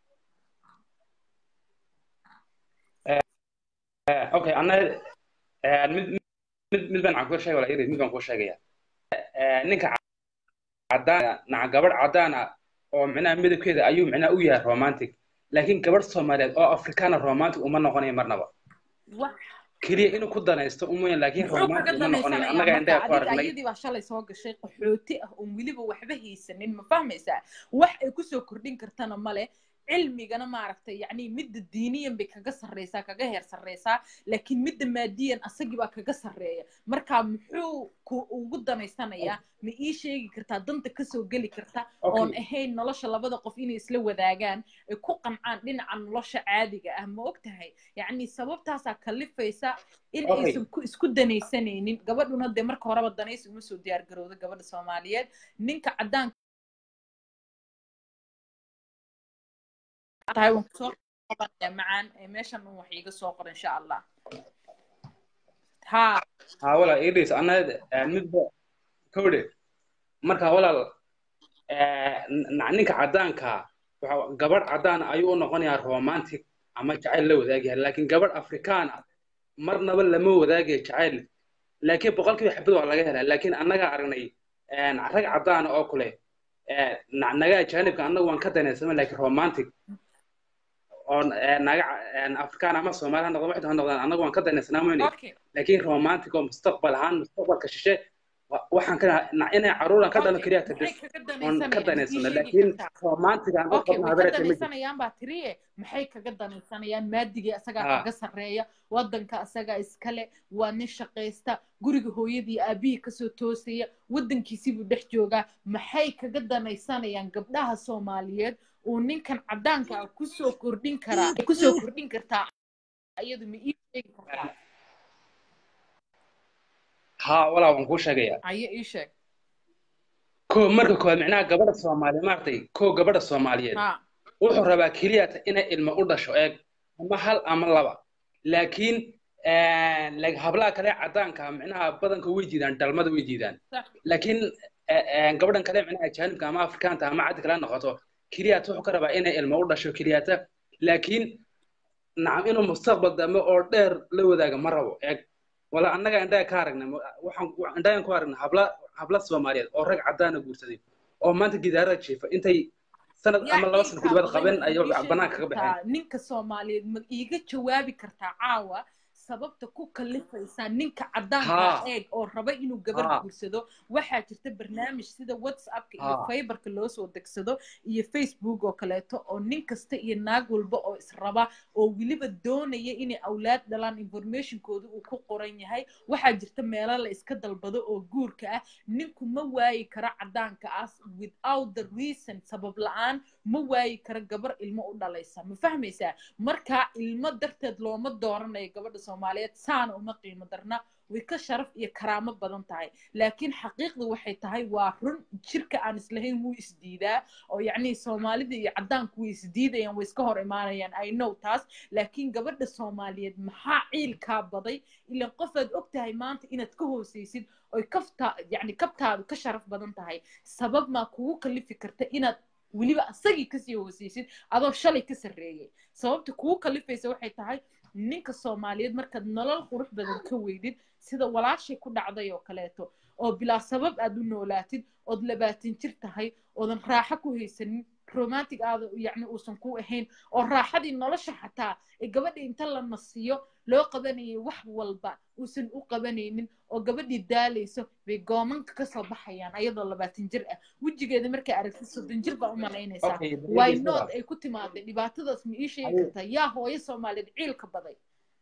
C: Eh, okay anna eh, mid mid mid baan aan kuu sheegay wala iri mid baan kuu sheegaya Eh, ninka caddaana naca gabadh caddaana oo micnaha midabkeeda ayuu micnaha u yahay romantic laakiin gabadh soomaaliyeed oo afrikaana romantic uma noqonayo marnaba
A: wax
C: keliya inuu ku danaysto umuyan laakiin
A: muxuu kaga
C: romantic uma noqonayo
A: danaysanaya
C: annaga
A: marka
C: indhaha ku
A: adiga
C: aragnay
A: ayadii baa shalay soo gashay qaxooti ah oon weliba waxba haysanin ma fahmaysaa wax ay kusoo kordhin kartana male cilmigana maaragtay yacni midda diiniyan bay kaga sarreysaa kaga heer sarreysaa laakiin midda maadiyan asagii baa kaga sarreeya marka muxuu ku ugu danaysanayaa ma ii sheegi kartaa danta kasoo geli karta oon
C: okay
A: ahayn nolosha labada qof inay isla wadaagaan ay ku qancaan dhinaca nolosha caadiga ah ma og tahay yacni sababtaasaa kalifaysa in
C: okay
A: aysan ku isku danaysanaynin gabadhuna dee marka horeba danaysi uma soo diyaar garowda gabadha soomaaliyeed ninka caddaanka tahay waan kusoo qabanaya macaan ee meeshan un wax iiga soo qor insha allah haa
C: haa walaal idris anna eh, midba kowdhe marka walaal eh, n- ninka caddaanka waxa gabadh caddaan ayuu u noqonayaa romantic ama jacayl la wadaagyahay laakiin gabadh afrikaan ah marnaba lama wadaagayo jacayl laakiin boqolkiiba xabad waa laga helaa laakiin annaga aragnay een, rag caddaan oo kule ee, na- naga ajaanibka annagu waan ka danaysama laakiin romantic oo ee, naga een, afrikaan ama soomaali ha noqdaan waxay ha noqdaan annagu waan ka danaysanaa mayne
A: okay
C: laakiin romantic oo mustaqbal ahaan mustaqbalka shishe wa- waxaan ka na- inay caruuran ka dhalo
A: okay
C: keliya
A: maxay
C: tadis
A: kaga
C: oon ka
A: danaysanayaan ii
C: danaysano
A: sheegi
C: laakiin
A: kartaa
C: romantic aan u
A: okay
C: qabno
A: way ka
C: habeerata ma jirto
A: danaysanayaan baa tiriye maxay kaga danaysanayaan maadigii asagaa
C: haa
A: kaga sarreeya waddanka asagaa iskale waa nin shaqaysta guriga hooyadii aabihii kasoo toosaya waddankiisibuu dhex joogaa maxay kaga danaysanayaan gabdhaha soomaaliyeed uu ninkan caddaanka ah kusoo kordhin karaa kusoo kordhin kartaa iyadu ma ii sheegi kartaa
C: haa walaa waan kuu sheegaya
A: ayo ii sheeg
C: ko marka koowaad micnaha gabadha soomaaliyeed maaragtay ko gabadha soomaaliyeed
A: haa
C: wuxuu rabaa keliya inay ilmo u dhasho eeg ama hal ama laba laakiin like hablaha kale caddaanka micnaha badanka way diidaan dhalmada way diidaan
A: sax
C: laakiin gabadhan kale micnaha ajaanibka ama afrikaanta ama caddi kale noqoto keliyaata wuxuu ka rabaa inay ilmo u dhasho keliyaata laakiin nacam inuu mustaqbal dambe oo dheer la wadaaga ma rabo eeg wala annaga indhaha ka aragnay waxaan indhahan ku aragnay habla habla soomaaliyeed oo rag caddaana guursaday oo maanta gidaarada jiifa intay sanad ama laba sano kudibad qaben ayay banaanka ka baxeen
A: ninka soomaaliyeed ma iiga jawaabi kartaa caawa sababta ku kalifaysaa ninka caddaanka eeg oo raba inuu gabar guursado waxaa jirta barnaamij sida whatsappka iyo fiberka loo soo degsado iyo facebook oo kaleeto oo nin kasta iyo naag walba oo israba oo weliba doonaya inay awlaad dhalaan informationkooda uu ku qoran yahay waxaa jirta meelo la iska dalbado oo guurka ah ninku ma waayi karo caddaanka ah without the reason sabab la-aan ma waayi karo gabar ilmo u dhalaysa ma fahmaysaa markaa ilmo darteed looma dooranayo gabadha soomaaliyeed saana uma qiimo darna way ka sharaf iyo karaamo badan tahay laakiin xaqiiqdu waxay tahay waa run jirka aan islahayn wuu isdiidaa oo yacni soomaalida iyo caddaanku way isdiidayaan way iska hor imaanayaan i know taas laakiin gabadha soomaaliyeed maxaa ciilkaa baday ilan qofaad og tahay maanta inaad ka hoosaysid oy kaftaa yacni kabtaadu ka sharaf badan tahay sabab maa kugu kalifi karta inaad weliba asagii kasii hooseysid adoo shalay ka sarreeyay sababta kuu kalifaysa waxay tahay ninka soomaaliyeed markaad nolol qurux badan ka weydid sida walaashay ku dhacday oo kaleeto oo bilaa sabab aad u noolaatid ood labaatan jir tahay oodan raaxo ku haysanin romantic aada yacni uusan ku ahayn oo raaxadii nolosha xataa ee gabadhii inta la nasiyo loo qabanayay wax walba uusan u qabanaynin oo gabadhii daalayso bay goomanka kasoo baxayaan ayadoo labaatan jir ah wejigeeda markay aragtid soddon jir baa u malaynaysaa
C: Okay,
A: why
C: dhegeysta
A: not
C: walaal.
A: ay ku timaaday dhibaatadaas ma ii sheegi
C: Aye.
A: kartaa yaa hooyo soomaaliyeed ciilka baday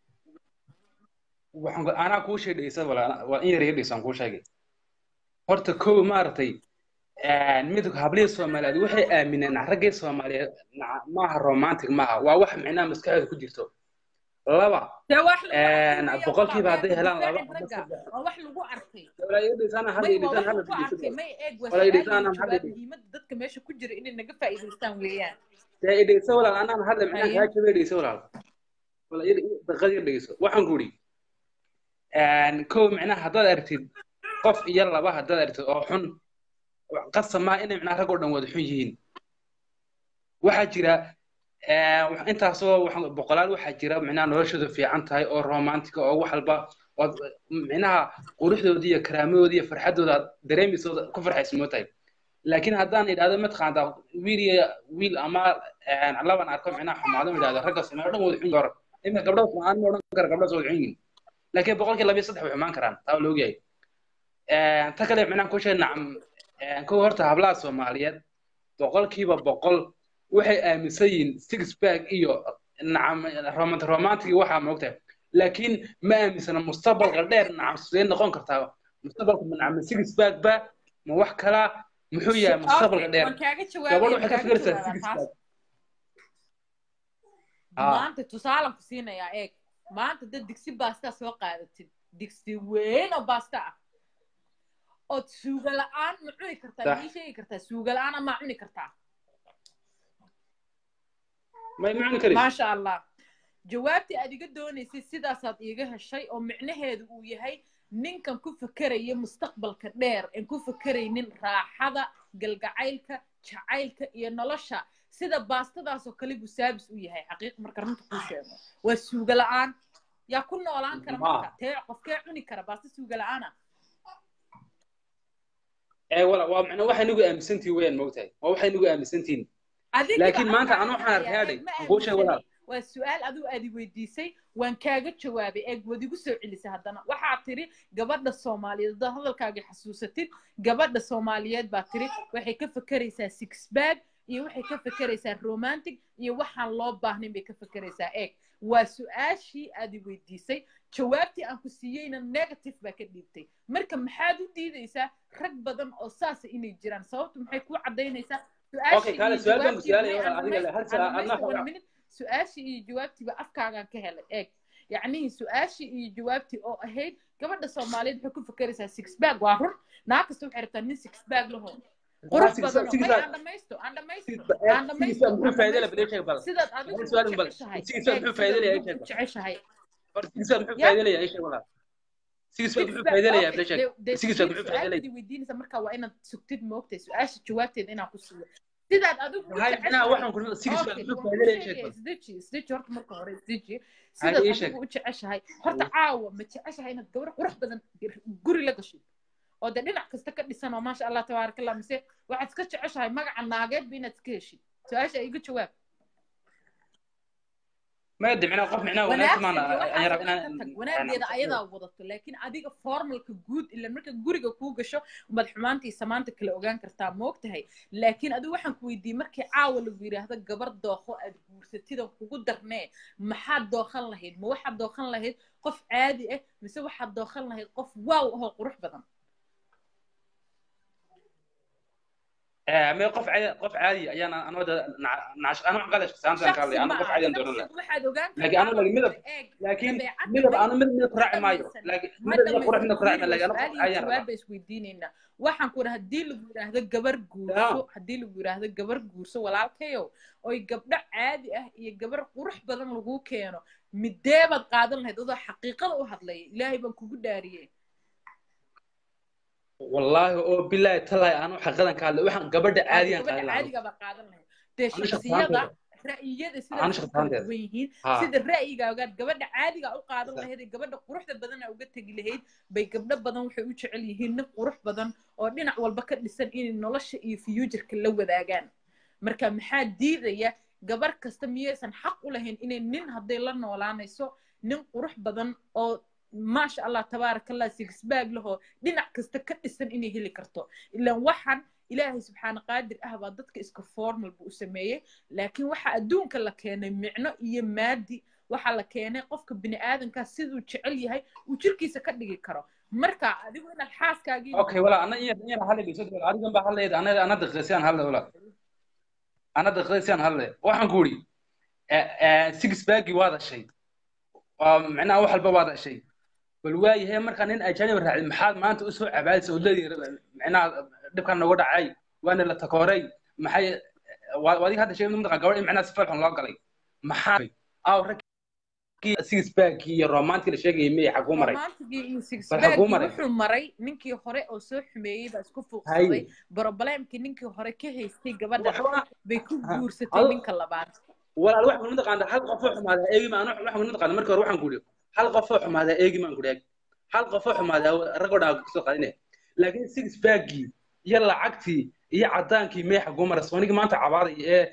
C: waxaan ku- anaa kuu sheegay dhegeysta walaal waa in yar iga dhegeysan kuu sheegay horta kow maaragtay mid hablihii soomaaliyeed waxay aamineen raggii soomaaliyeed naca- maaha romantic maaha waa wax micnaha maskaxdooda ku jirto laba
A: dee wax lagu
C: Een,
A: arkay maya
C: boqolkiiba
A: walaa,
C: hadday
A: maya
C: helaan laba
A: difaacin
C: ama
A: ragga
C: saddex.
A: waa wax lagu arkay
C: walaa iga dhegeysan hal
A: may waa
C: dhegeysan
A: wax
C: hal
A: lagu arkay
C: dhegeysan
A: may eeg waa
C: Walaa
A: su-aal
C: idhiisaan
A: iyo
C: aan hadda
A: jawaab
C: idhi-
A: muhiimadda dadka meesha ku jira inay naga faa'iidaystaan weeyaan
C: dee i dhegeysa walaal anaan hadda micnaha
A: Aye.
C: kaa jabay dhegeysa walaal walaal i- i- daqiiqad yar dhegeyso waxaan ku idhi kow micnaha haddaad aragtid qof iyo laba haddaad aragtid oo xun qasab maa inay micnaha rag oo dhan wada xun yihiin waxaa jira eh, wax- intaasoo wax- boqolaal waxaa jira micnaha noloshooda fiican tahay oo romantica oo wax walba oo micnaha quruxdooda iyo karaamadooda iyo farxadooda aad dareemayso ku farxaysa moo tahay laakiin haddaan idhahdo mataqaantaa wiil iyo wiil ama eh, laban arko micnaha xumaado idhahdo ragga Soomaali oo dhan wada xun yihiin hore iminka gabdhaha Soomaali ma odhan kara gabdhahaas wada xun yihiin laakiin boqolkii laba iyo saddex way xumaan karaan taa waa la ogyahay Eh, ta kale micnaha ku sheeg nacam eh, kow horta hablaha Soomaaliyeed boqolkiiba boqol waxay aaminsan yihiin six pack iyo nacam romantic romantic waxaa moogtahay laakiin ma aaminsana mustaqbalka dheer nacam sidee noqon kartaa mustaqbalka ma nacam six pack ba ma wax kala muxuu yahay mustaqbalka
A: Okay,
C: dheer
A: waan kaaga
C: gabadh
A: jawaabay
C: waxay ka
A: kaaga
C: fikiraysaa
A: jawaabaa
C: six
A: taas
C: pack Ah.
A: maanta tusaalan ku siinayaa eeg maanta dad digsi baasta soo qaadatid digsi weyn oo baasta ah ood suuga la-aan ma cuni kartaa
C: Sax.
A: ma ii sheegi kartaa suuga la-aan ama cuni kartaa
C: may macni karin
A: maasha allah jawaabtii aad iga doonaysay sidaasaad iiga heshay oo micnaheedu uu yahay ninkan ku fakeraya mustaqbalka dheer en ku fakeraynin raaxada galgacaylka jacaylka iyo nolosha sida baastadaasoo kale buu saabis u yahay xaqiiq marka runta kuu sheego waa suuga la-aan yaa ku noolaan kara marka
C: Ma.
A: tee qofkee cuni kara baasta suuga la-aana
C: ee wala waa macna waxay nagu aaminsantihiin weyaan moogtahay waa waxay nagu aaminsantihiin
A: adigiba
C: laakiin maanta
A: afkaaga
C: anuu waxaan
A: hayaa,
C: arkay
A: eeg, ma
C: aan kuu sheeg walaal
A: aaminsani. waa su-aal adigu aad i weydiisay waan kaaga jawaabay eeg waad igu soo celisay haddana waxaa tiri gabadha soomaaliyeed haddaad hadalkaaga xasuusatid gabadha soomaaliyeed baa tiri waxay ka fekeraysaa six bag iyo waxay ka fekeraysaa romantic iyo waxaan loo baahnayn bay ka fekeraysaa eeg waa su-aashii aad i weydiisay jawaabtii aan ku siiyeyna negative baa ka dhiibtay marka maxaad u diidaysaa rag badan oo saasa inay jiraan sababtu maxay kuu cadaynaysaa
C: Okay, kaale, su'aal baan ku su'aalaya, walaal, adiga le, hal su'aal, adna xogaa.
A: su-aashii iyo jawaabtiiba afkaagaan ka helay eeg yacnihii su-aashii iyo jawaabtii oo ahayd gabadha soomaaliyeed waxay ku fekeraysaa six bag waa run naag kasta waxay rabtaa nin six bag laho qurux badan oo- may aan dhamaysto aan dhamaysto aan dhamaysto
C: muxuu faa'iido leh
A: aan
C: bal ii sheeg bal
A: sidaad adigu
C: Hal
A: u
C: su'aal bal.
A: jeceshahay
C: Six bag
A: eeg,
C: muxuu faa'iido
A: sidaad
C: leeyahay,
A: adigu u
C: sheeg bal.
A: jeceshahay
C: Hor six bag muxuu
A: Ya.
C: faa'iido leeyahay ii sheeg walaal six bag muxuu faa'iido leeyahay bal ii sheeg six bag muxuu faa'iido leeyahay
A: su-aashadii weydiinaysa marka waa inaad sugtid moogtay su-aasha jawaabteeda inaan ku siiyo sidaad adigu u
C: Hay, macnaha waxaan ku six bag
A: Okay,
C: muxuu
A: waan
C: faa'iido
A: kuu
C: leeyahay ii sheeg
A: sheegaya,
C: bal
A: isdeji isdeji horta marka hore isdeji
C: Hay,
A: sidaad
C: ii sheeg.
A: adigu u jeceshahay horta caawa ma jeceshahay inaad gabar qurux badan guri la gashid oo dee dhinac kasta ka dhisan oo maasha allah tabaaraka allah mise waxaad iska jeceshahay magaca naageedba inaad iska heshid su-aasha iga jawaab
C: ma yadda macnaha qof macnaha wanaagsan maana ayaan rabaa inaan
A: tag wanaageeda ayadaa wadato laakiin adiga formalka guud ila marka guriga kuu gasho umaad xumaanta iyo samaanta kala ogaan kartaa moogtahay laakiin adigu waxaan ku weydiiyey markii caawa lagu yidhaahdo gabar dookho aad guursatidan kugu darnee maxaad dookhan lahayd ma waxaad dookhan lahayd qof caadi ah mise waxaad dookhan lahayd qof waaw ahoo qurux badan
C: ما qof caadi qof caadi ayaan aan wada naash aan wax qalash saantan ka hadlay aan qof caadi aan dooran
A: waxaad ogaan
C: laakiin anu lagi midab laakiin midab anu mid mid raaci maayo laakiin midab iyo qurux mid raaci maayo laakiin anu qof ayaan
A: jawaab bay isweydiinaynaa waxaan ku dhaha haddii lagu yidhaahdo gabar guurso haddii lagu yidhaahdo gabar guurso walaalkayow oy gabdho caadi ah iyo gabar qurux badan lagu keeno midee baad qaadan lahayd adoo xaqiiqada u hadlaya ilaahay baan kugu dhaariyey
C: wallaahi oo bilaahi talaay aanu xaqadan ka hadlay waxaan gabadha caadiyan
A: gabadha
C: qaadan lahaa
A: caadiga baa qaadan lahayd dee
C: Aniga
A: shaksiyada
C: shaqaanteeda.
A: ra'yiyada
C: Aniga
A: sidaas u kala
C: shaqaanteeda.
A: duwan yihiin
C: Ha.
A: sida ra'yigaaga gabadha caadiga u qaadan
C: Sa-
A: lahayd ee gabadha quruxda badana uga tegi lahayd bay gabdho badan waxay u jecel yihiin nin qurux badan oo dhinac walba ka dhisan inay nolosha iyo future-ka la wadaagaan marka maxaa diidaya gabar kasta miyaysan xaq u lahayn inay nin hadday la noolaanayso nin qurux badan oo maasha allah tabaarakallah sigisbaag lahoo dhinac kasta ka dhisan inay heli karto ilaan waxaan ilaahay subxaana qaadir ah baa dadka iska formal buu u sameeyey laakiin waxa adduunka la keenay micno iyo maadi waxaa la keenay qofka bini aadankaa siduu jecel yahay uu jirkiisa ka dhigi karo marka adigu inaad xaaskaagii
C: okay wala ana iya iya hadlay geeso adigan baa hadlay ana ana daqiiqaysan hadlay wala ana daqiiqaysan hadlay waxaan ku yiri six baggy waa dashay waa macnaha wax walba waa dashay bal waayahay markaa nin ajaanib raacay maxaad maanta usoo cabaadaysa oo leedahay macnaha dhibkan nooga dhacay waana la takooray maxay waa adiga hadda sheegay mudqa gabadh in macnaha si falxun loo galay maxaa aw ragkii six baggy iyo romantic la sheegayay miyay xaguu maray
A: romantigii iyo
C: Bal
A: sixbaggii
C: xaguu maray?
A: wuxuu maray ninkii hore oo soo xumeeyey baa isku
C: Hay.
A: fuuqsaday broblemkii ninkii hore ka haystay gabadha
C: waxba
A: bay ku
C: Ha.
A: guursatay
C: Ado-
A: ninka labaad
C: walaal wax kulma taqaana hal qof oo xumaada eegi ma anu wax kulma taqaana markii hore waxaan ku yidhi hal qof oo xumaada eegi maan ku dhaag hal qof oo xumaada rag oo dhan ku soo qaadine laakiin six baggii iyo lacagtii iyo cadaankii meexa gumara soonigi maanta cabaaday ee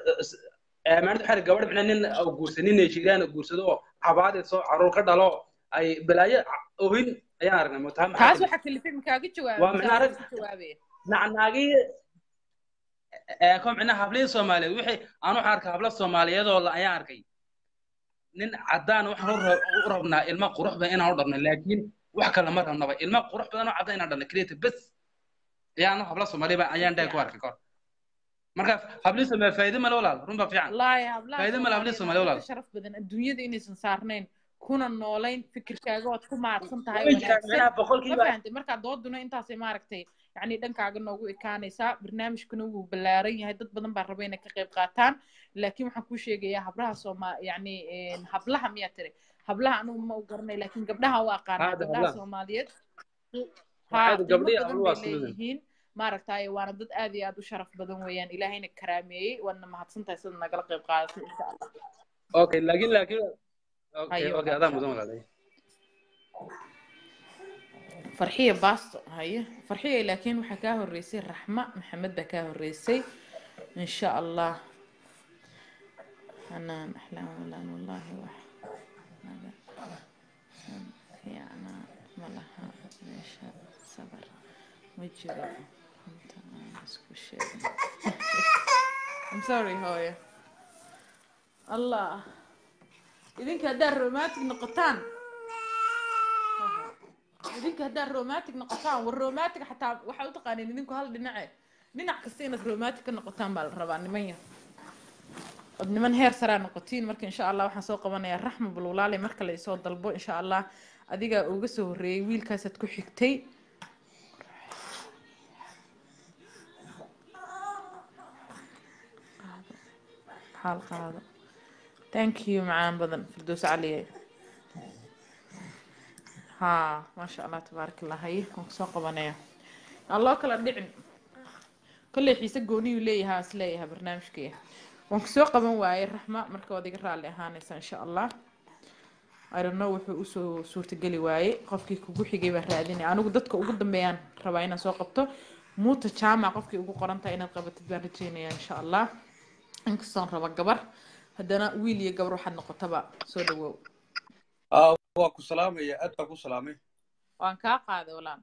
C: ee maalinta waxaa gabadh micna nin oo guursa nin Nigerian oo guursado oo cabaaday soo caruur ka dhalo ay balaayo ohin ayaan aragnay mutaa
A: taas waxaa kalifay makaaga jawaabay
C: Waa macnaha rag-
A: ka jawaabaya
C: nacnaagii ee ko micnaha hablihii soomaaliyeed wixii aan waxaan arkay hablo soomaaliyeed oo la ayaan arkay nin caddaan waxaan u rab- u rabnaa ilmo qurux badan inaan u dhabno laakiin wax kale ma rabnaba ilmo qurux badan oo caddaan inaan dhabno keliya bes ayaan hablo soomaaliya baa- ayaan dhahay ku arkay kor marka hablihii soomaaliya faa'iido male walaal run baa fiican
A: wallaahi hablaha
C: Faa'iido ma laha hablaha Soomaaliya
A: Soomaaliyeed
C: walaal.
A: waa ka sharaf badan adduunyada inaysan saarnayn kuna noolayn fikirkaaga waad ku mahadsan tahay
C: way jiraan
A: wanaagsan
C: micnaha
A: ma
C: boqolkiiba
A: fahantay markaa dooduna intaasay maaragtay yacni dhankaaga noogu ekaanaysaa barnaamijkuna wuu ballaaran yahay dad badan baa raba inay ka qayb qaataan laakiin waxaan kuu sheegayaa hablaha sooma yacni een, hablaha miyaa tiri hablaha anugu ma u garanay laakiin gabdhaha waa aqaanaa
C: Haada,
A: gabdhaha
C: hablaha.
A: soomaaliyeed
C: Waxaa
A: haa
C: hadda
A: qiimo
C: gabdhihi
A: badan
C: habluhu
A: bay
C: waa isku mid.
A: leeyihiin maaragtay waana dad aad iyo aad u sharaf badan weeyaan ilaahayna karaameeyey waadna mahadsan tahay sida nagala qayb qaadatay insha allah
C: okay laakiin laakiin okay
A: Hayo,
C: okay adaa
A: insha
C: mudan
A: Allah.
C: walaalay
A: farxiya baasto haye farxiya laakiin waxaa kaa horeysay raxma maxamed baa kaa horeysay insha allah xanaan axlaam walaan wallaahi wax naga fiicnaa ma laha meesha sabar ma jiro runta aan isku sheegin I'm sorry hooyo allah idinka haddaad romantic noqotaan idinka haddaad romantic noqotaan war romantic xataa waxaa u taqaaniin idinku hal dhinace dhinac kasta inaad romantic ka noqotaan baa la rabaa niman yar od niman heer saraa noqotiin marka insha allah waxaan soo qabanayaa raxma bulwalaale marka la isoo dalbo insha allah adigaa uga soo horreeyey wiilkaasaad ku xigtay xaal qaado thank you macaan badan firdows caliye ها ما شاء الله تبارك الله هي وصو قبنيا الله كلا دحن كل حيسه gooni uu leeyahay as leeyahay barnaamijkii waan ku soo qaban waayay raxma marka waad iga raali ahaanaysa insha allah I don't know wuxuu usoo suurtageli waayey qofkii kugu xigay baa raadinay anigu dadka ugu dambeeyaan rabaa inaan soo qabto muuta jaamac qofkii ugu qoran tahay inaad qabatid baan rajeynayaa insha allah inkastoon raba gabar haddana wiil iyo gabar waxaad noqotaba soo dhawow
B: aa waa ku salaamaya aad baa ku salaamay
A: waan kaa qaaday walaan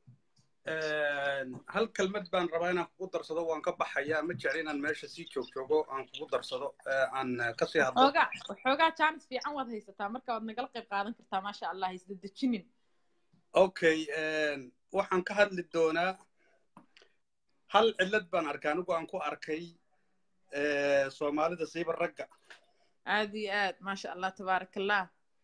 B: hal kelmad baan rabaa inaan kugu darsado waan ka baxayaa ma jecli inaan meesha sii joog joogo aan kugu darsado ee aan kasii hadlo
A: xoogaa xoogaa jaanis fiican waad haysataa marka waad nagala qayb qaadan kartaa maasha allah isda dejinin
B: okay waxaan ka hadli doonaa hal cillad baan arkay anigu aan ku arkay soomaalida siiba ragga
A: aad iyo aad maasha allah tabaarak allah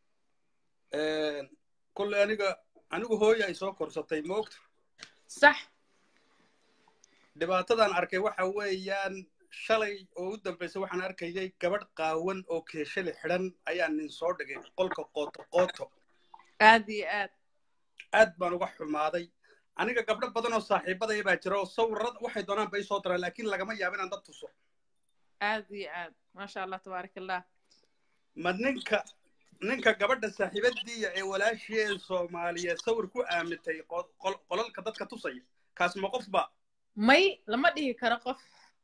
B: kolley aniga anigu hooya ay soo korsatay moogta
A: sax
B: dhibaatadan arkay waxa weeyaan shalay oo u dambaysay waxaan arkayay gabadh qaawan oo keeshali xidhan ayaa nin soo dhigay qolka qooto qooto
A: aad iyo aad
B: aad baan uga xumaaday aniga gabdho badan oo saaxiibadaya baa jira oo sawirada waxay doonaan bay soo diraan laakiin lagama yaabo inaan dad tuso
A: aad iyo aad maasha allah tabaarak allah
B: ma ninka ninka gabadha saaxiibadiiya ee walaashii ee soomaaliyeed sawir ku aamintay qol- qol- qolalka dadka tusaya kaas ma qof ba
A: may lama dhihi karo qof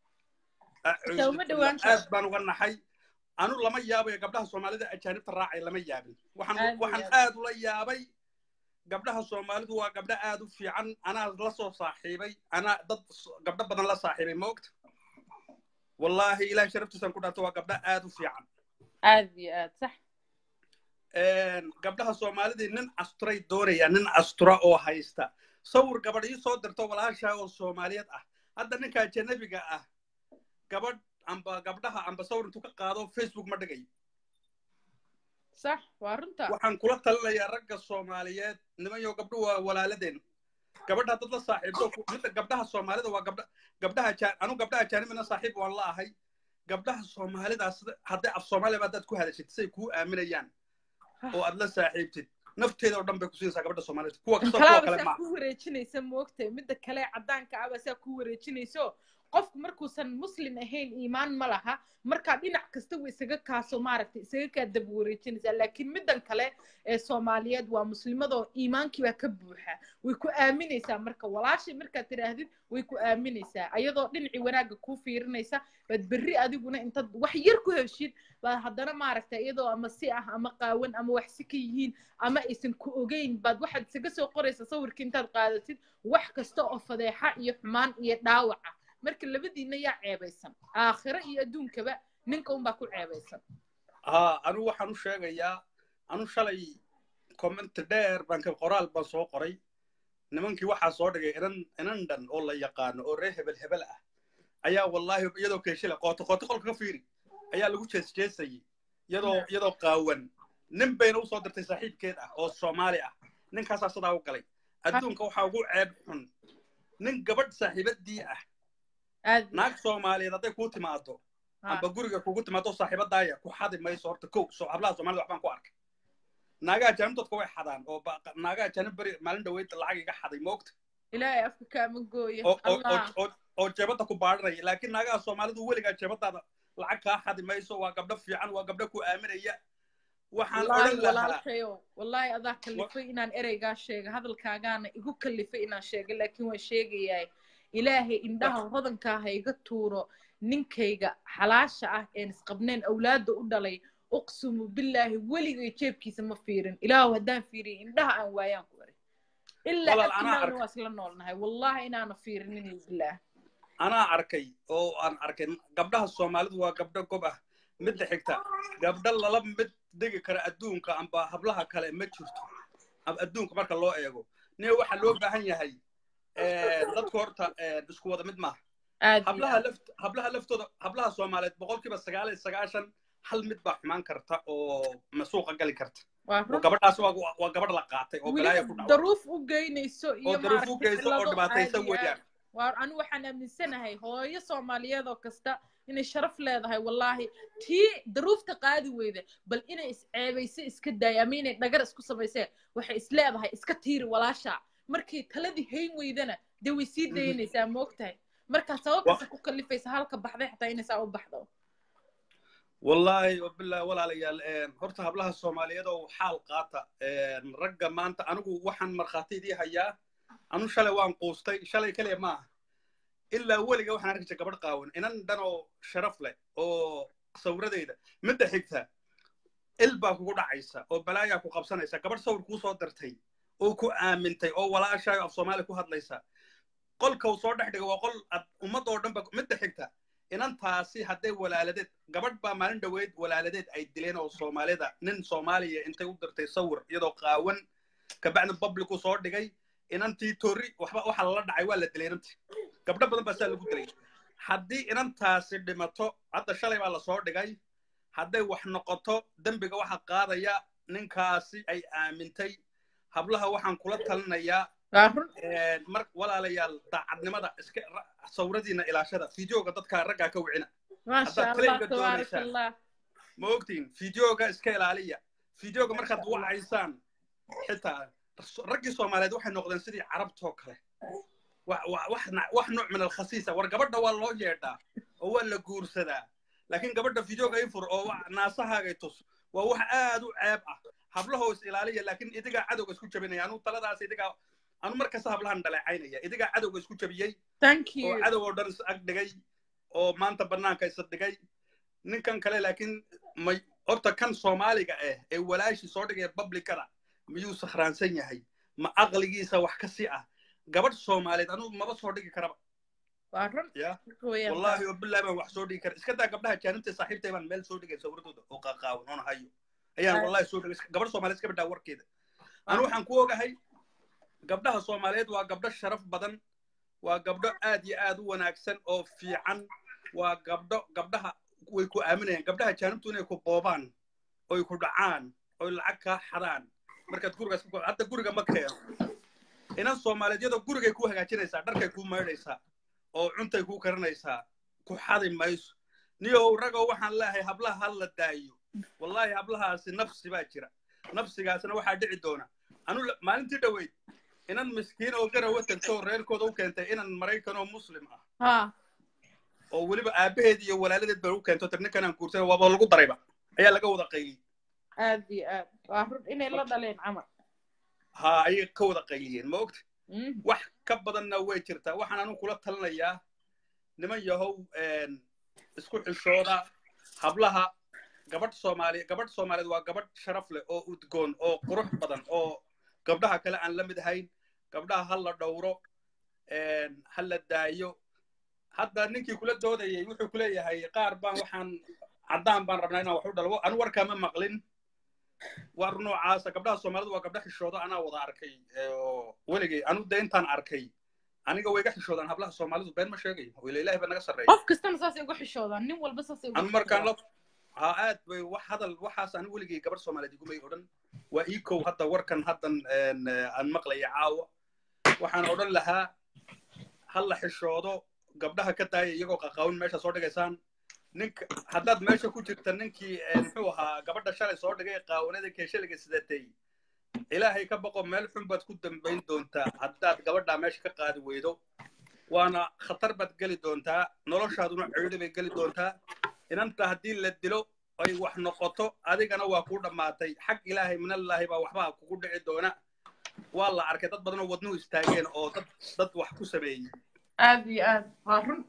A: Xitaa uma dhowaan karo.
B: aad baan uga naxay anu lama yaabayo gabdhaha soomaalida ajaanibta raacay lama yaabin waxaan
A: Aad iyo
B: waxaan
A: aad.
B: aad ula yaabay gabdhaha soomaalidu waa gabdho aad u fiican anaa la soo saaxiibay anaa dad s- gabdho badan la saaxiibay ma ogta wallaahi ilahay sharaftiisaan ku dhaarto waa gabdho aad u fiican
A: aad iyo aad sax
B: gabdhaha soomaalidii nin asturay doonaya nin astura oo haysta sawir gabadh ii soo dirto walaashaa oo soomaaliyeed ah hadda ninka ajanabiga ah gabadh amba gabdhaha amba sawir intuu ka qaado facebook ma dhigayo
A: sax waa runta
B: waxaan kula talinayaa ragga soomaaliyeed nimanyo gabdho waa walaaladeen gabadha dad la saaxiibto ku- midda gabdhaha soomaalida waa gabdha gabdhaha ajaa- anu gabdhaha ajaanibina saaxiib waan la ahay gabdhaha soomaalidaas hadday af soomaaliya haddaad ku hadashid say kuu aaminayaan oo aad la saaxiibtid nafteeda oo dhan bay kusiinaysaa gabadha soomaalida kuwa kastoo kuwa
A: kalaaba
B: kale
A: saa
B: ma
A: ku wareejinaysa moogtay midda kale caddaanka aba saa ku wareejinayso qofku markuusan muslim ahayn iimaan ma laha markaa dhinac kasta way isaga kaaso maaragtay isaga kaa daba wareejinaysaa laakiin middan kale ee soomaaliyeed waa muslimadoo iimaankii baa ka buuxa way ku aaminaysaa marka walaashay markaad tidhaahdid way ku aaminaysaa ayadoo dhinacii wanaagga kuu fiirinaysa baad berri adiguna intaad wax yar ku heshid baad haddana maaragtay iyadoo ama si ah ama qaawan ama wax si ka yihiin ama aysan ku ogeyn baad waxaad isaga soo qoraysaa sawirkii intaad qaadatid wax kasta oo fadeexa iyo xumaan iyo dhaawaca marka labadiina yaa ceebaysan aakhiro iyo adduunkaba ninka unbaa ku ceebaysan
B: haa anu waxaan u sheegayaa anu shalay comment dheer baan ka qoraal baan soo qoray nimankii waxaa soo dhigay inan inan dhan oo la yaqaano oo reer hebel hebel ah ayaa wallaahi iyadoo keeshila qooto qooto qolka ka fiiri ayaa lagu jees jeesayay iyadoo iyadoo qaawan nin bayna usoo dirtay saaxiibkeed ah oo soomaali ah ninkaasaa sidaa u galay adduunka waxaa ugu ceeb xun nin gabadh saaxiibadii ah
A: aad
B: naag soomaaliyeed hadday kuu timaado amba guriga kugu timaado saaxiibadaaya ku xadi mayso horta kow soo hablaha soomaalida waxbaan ku arkay naagaha jaanib dadka way xadaan oo ba- naagaha jaanib beri maalin dhaweyd lacag iga xaday moogta
A: ilaahay afka kaama gooyo
B: oo oo-
A: allah
B: oo- oo- oo jeebada ku baadhanaya laakiin naagaha soomaalidu weligaa jeebadaada lacag kaa xadi mayso waa gabdho fiican waa gabdho ku aaminaya waxaan
A: wallaahi
B: odhan lahaa
A: walaalkayo wallaahi adaa kalifay inaan ereygaa sheega hadalkaagaana igu kalifay inaan sheega laakiin waan sheegayaa ilaahay indhaha hodankaa ha iga tuuro ninkayga xalaasha ah een isqabneen awlaadda u dhalay uqsumu billaahi weligay jeebkiisa ma fiirin ilaahu haddaan fiiriyo indhaha aan waayaan ku eri ilaa
B: Walaal, anaa
A: agtinaana
B: ark-
A: waa isla noolnahay wallahi inaana fiirinin billaah
B: anaa arkay oo aan arkay gabdhaha soomaalidu waa gabdho gob ah midda xigta gabdho lala mid dhigi kara adduunka amba hablaha kale ma jirto Ab- adduunka marka loo eego nin waxaa loo baahan yahay dadku horta isku wada mid maaha
A: aad iyo
B: hablaha
A: aad.
B: laft hablaha laftooda hablaha soomaaliyeed boqolkiiba sagaal iyo sagaashan hal mid baa xumaan karta oo masuuqa gali karta
A: waa
B: oo
A: run
B: gabadhaas waa waa gabadh la qaatay oo galaaya ku
A: weliba
B: dhaco
A: daruuf u geynayso
B: oo
A: iyo
B: daruuf u
A: maaragtay
B: geyso oo
A: cillado
B: dhibaataysan
A: caadi ah.
B: weeyaan
A: waa anu waxaan aaminsanahay hooyo soomaaliyeed oo kasta inay sharaf leedahay wallaahi tii daruufta qaadi weyda bal inay isceebayso iska daaya ama inay dhagar isku samayseen waxay isleedahay iska tiiri walaasha markii taladii hayn weydana dee way sii
B: Mhm.
A: daynaysaa moogtahay markaa sababtaasa ku kalifaysa halka baxday xataa inay saa u baxdo
B: wallaahi wabillahi walaalayaal een, horta hablaha soomaaliyeed oo xaal qaata een, ragga maanta anigu waxaan markhaati idii hayaa anu shalay waan quustay shalay keliya maaha ilaa weliga waxaan arki jiray gabadh qaawan inan dhan oo sharaf leh oo sawiradeeda midda xigta il baa kugu dhacaysa oo balaayaa ku qabsanaysa gabadh sawir kuu soo dirtay oo ku aamintay oo walaashaayo af soomaali ku hadlaysa qolka uu soo dhex dhiga waa qol ad ummad oo dhan ba midda xigta inantaasi hadday walaaladeed gabadh baa maalin dhoweyd walaaladeed ay dileen oo soomaalida nin soomaaliya intay u dirtay sawir iyadoo qaawan kabacdi publicu soo dhigay inantii torri waxba waxa lala dhacay waa la dilay inantii gabdho badan baa saa lagu dilay haddii inantaasi dhimato hadda shalay baa lasoo dhigay hadday wax noqoto dembiga waxa qaadaya ninkaasi ay aamintay hablaha waxaan kula talinayaa
A: waa run
B: een, mar walaalayaal daacadnimada iska ra- sawiradiina ilaashada fideoga dadka raggaa ka wicina
A: maasha
B: Haddaad
A: allah
B: claimka
A: tabaaraka
B: doonaysaan.
A: allah
B: ma ogtiin fideoga iska ilaaliya fideoga markaad wacaysaan xitaa raggii soomaaliyeed waxay noqdeen sidii carabtoo kale wa- wa- wax na- wax nooc min alkhasiisa war gabadha waa loo yeedhaa oo waa la guursadaa laakiin gabadha videoga ifur oo wa- naasahaagay tus waa wax aad u ceeb ah hablahoo is ilaaliya laakiin idigaa cadowga isku jabinaya anuu taladaas idigaa anu markasta hablahan dhaleecaynaya idigaa cadowga isku jabiyey
A: thank
B: oo
A: you
B: cadow oo dhan is ag dhigay oo maanta bannaanka isa dhigay ninkan kale laakiin may horta kan soomaaliga ah ee walaashii soo dhigaya publicada miyuu sakhraansan yahay ma aqligiisa wax ka si ah gabadh soomaaliyeed anuu maba soo dhigi karaba
A: waa run
B: ya
A: weeyaan.
B: wallahi oo billahi baan wax soo dhigi kara iska daa gabdhaha jaanibta saaxiibtay baan meel soo dhigay sawirradooda oo qaqaawan oona hayo ayaan
A: Ah.
B: wallahi soo dhigay gabadh soomaaliyeed iska bidhaa warkeeda anu waxaan ku ogahay gabdhaha soomaaliyeed waa gabdho sharaf badan waa gabdho aad iyo aad u wanaagsan oo fiican waa gabdho gabdhaha way ku aaminayaan gabdhaha jaanibtu inay ku boobaan oy ku dhacaan oy lacag kaa xadaan markaad gurigaas ku hadda guriga ma keeno inan soomaaliyeed iyadoo gurigay ku hagaajinaysaa dharkay kuu maydhaysaa oo cuntay kuu karinaysaa ku xadi mayso niyow ragoo waxaan leeyahay hablaha ha la daayo wallahi hablahaasi nafsi baa jira nafsigaasna waxaa dhici doona anu la- maalintii dhoweyd inan miskiin oo garawa tagto oo reerkooda u keentay inan maraykan oo muslim ah
A: ha
B: oo weliba aabaheed iyo walaaladeed baa u keento tir ninkanaan guursan waaba lagu darayba ayaa laga wada qayliyey
A: aad iyo aad waa run inay la dhaleen camal
B: ha ayay ka wada qayliyeen ma ogta
A: Mhm.
B: wax ka badanna way jirtaa waxaan anu kula talinayaa niman yahow een, isku xishooda hablaha gabadh soomaali gabadh soomaaliyeed waa gabadh sharaf leh oo udgoon oo qurux badan oo gabdhaha kale aan la mid ahayn gabdhaha ha la dhowro een, ha la daayo hadda ninkii kula doodayay wuxuu ku leeyahay qaar baan waxaan caddaan baan rabnaa inaan wax u dhalwo anu warkaama maqlin war noocaasa gabdhaha soomaalidu waa gabdha xishoodo anaa wada arkay ee, oo weligay anu de intaan arkay aniga way iga xishoodaan hablaha soomaalidu been ma sheegayo wila ilaahi baa naga sarreeya
A: qof kastana saasay uga xishoodaan nin walba saasay uga
B: anu markaan la ha aad bay wax hadal waxaas anigu weligay gabadh soomaaliyeed igumay odhan waa iikow hadda warkan haddan een, eh, aan maqlaya caawa waxaan odhan lahaa ha la xishoodo gabdhaha ka daaya iyagoo qaqaawin meesha soo dhigaysaan ninka haddaad meesha ku jirta ninkii eh, muxuu ahaa gabadha shalay soo dhigay qaawanada keeshaliga sidatay ilaahay ka boqo meel xun baad ku dambayn doontaa haddaad gabadhaa meesha ka qaadi weydo waana khatar baad geli doontaa noloshaaduna ceedo bay geli doontaa inanta haddii la dilo ay wax noqoto adigana waa kuu dhammaatay xag ilaahay minallaahi baa waxbaa kugu dhici doona waa la arkay dad badan oo wadnuhu istaageen oo dad dad wax ku sameeyey
A: aad iyo aad waa run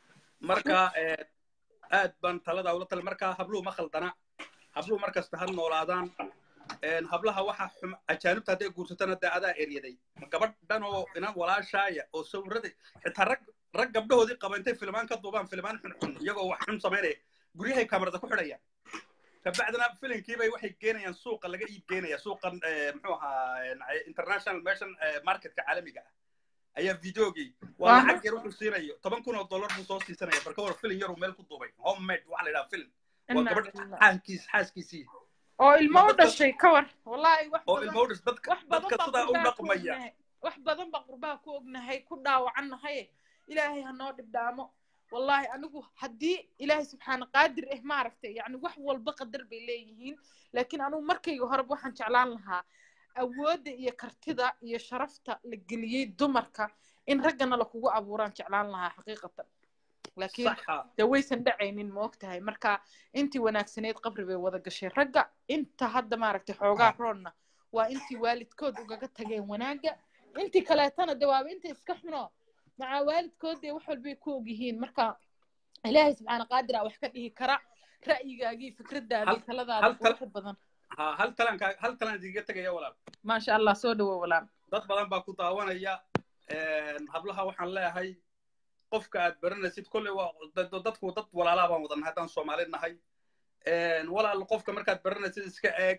B: marka eh, aad baan taladaa ula tali marka habluhu ma khaldana habluhu markasta ha noolaadaan een, hablaha waxa xum ajaanibta hadday guursatana dee adaa eryaday gabadh dhan oo inan walaashaaya oo sawirada xitaa rag rag gabdhahoodii qaba intay filmaan ka duubaan filmaan xunxun iyagoo wax xun samaynaya guryahay kamarada ku xidhayaan kabacdina filinkiibay waxay geenayaan suuqa laga iib geenaya suuqan eh, muxuu ahaa eh, international merchant eh, marketka caalamiga ah ayaa videogii waa
A: Waa
B: lacag yar wuxuu siinayo toban kun oo dollar buu soo siisanaya barka war filin yaruu meel ku duubay homemade waxaa la yidhaha filin waa
A: Inna
B: gabadh
A: lillahi.
B: xaaskiis xaaskiisii
A: oo ilmo u
B: dadka-
A: dhashay ka war wallahi wax
B: oo
A: badan
B: ilmo udhis dadka
A: wax badan
B: dadka
A: baa
B: sidaa u
A: qurbaha ku
B: dhaqmaya
A: ognahay wax badan baa qurbaha ku ognahay ku dhaawacannahay ilaahay ha noo dhibdhaamo wallahi anigu haddii ilaahay subxaana qaadir eh maaragtay yani wax walba qadar bay leeyihiin laakiin anigu markayga horeba waxaan jeclaan lahaa awoodda iyo kartida iyo sharafta la geliyey dumarka in raggana lakugu abuuraan jeclaan lahaa xaqiiqatan laakiin
B: saxa
A: dee waysan dhacaynin ma og tahay marka intii wanaagsaneyd qabri bay wada gashay ragga inta hadda maaragtay xoogaa roonna waa intii waalidkood ugaga tageen wanaagga intii kaleetana de waaba inta iska xuno macaa waalidkood dee wax walbay ku ogyihiin marka ilaahay subxaana qaadir aa wax ka dhihi kara ra'yigaagii fikradaadii
B: Hal-
A: taladaada
B: hal tal-
A: quruxda badan
B: ha hal talaan kaa hal talaan idiga tegaya walaal
A: maasha allah soo dhawo walaal
B: dad badan baa ku daawanaya een, hablaha waxaan leeyahay qofka aad baranaysid kolley waa dad- dadku dad walaalaa baan wadannahay haddaan soomaali nahay een, walaal qofka markaad baranaysid iska eeg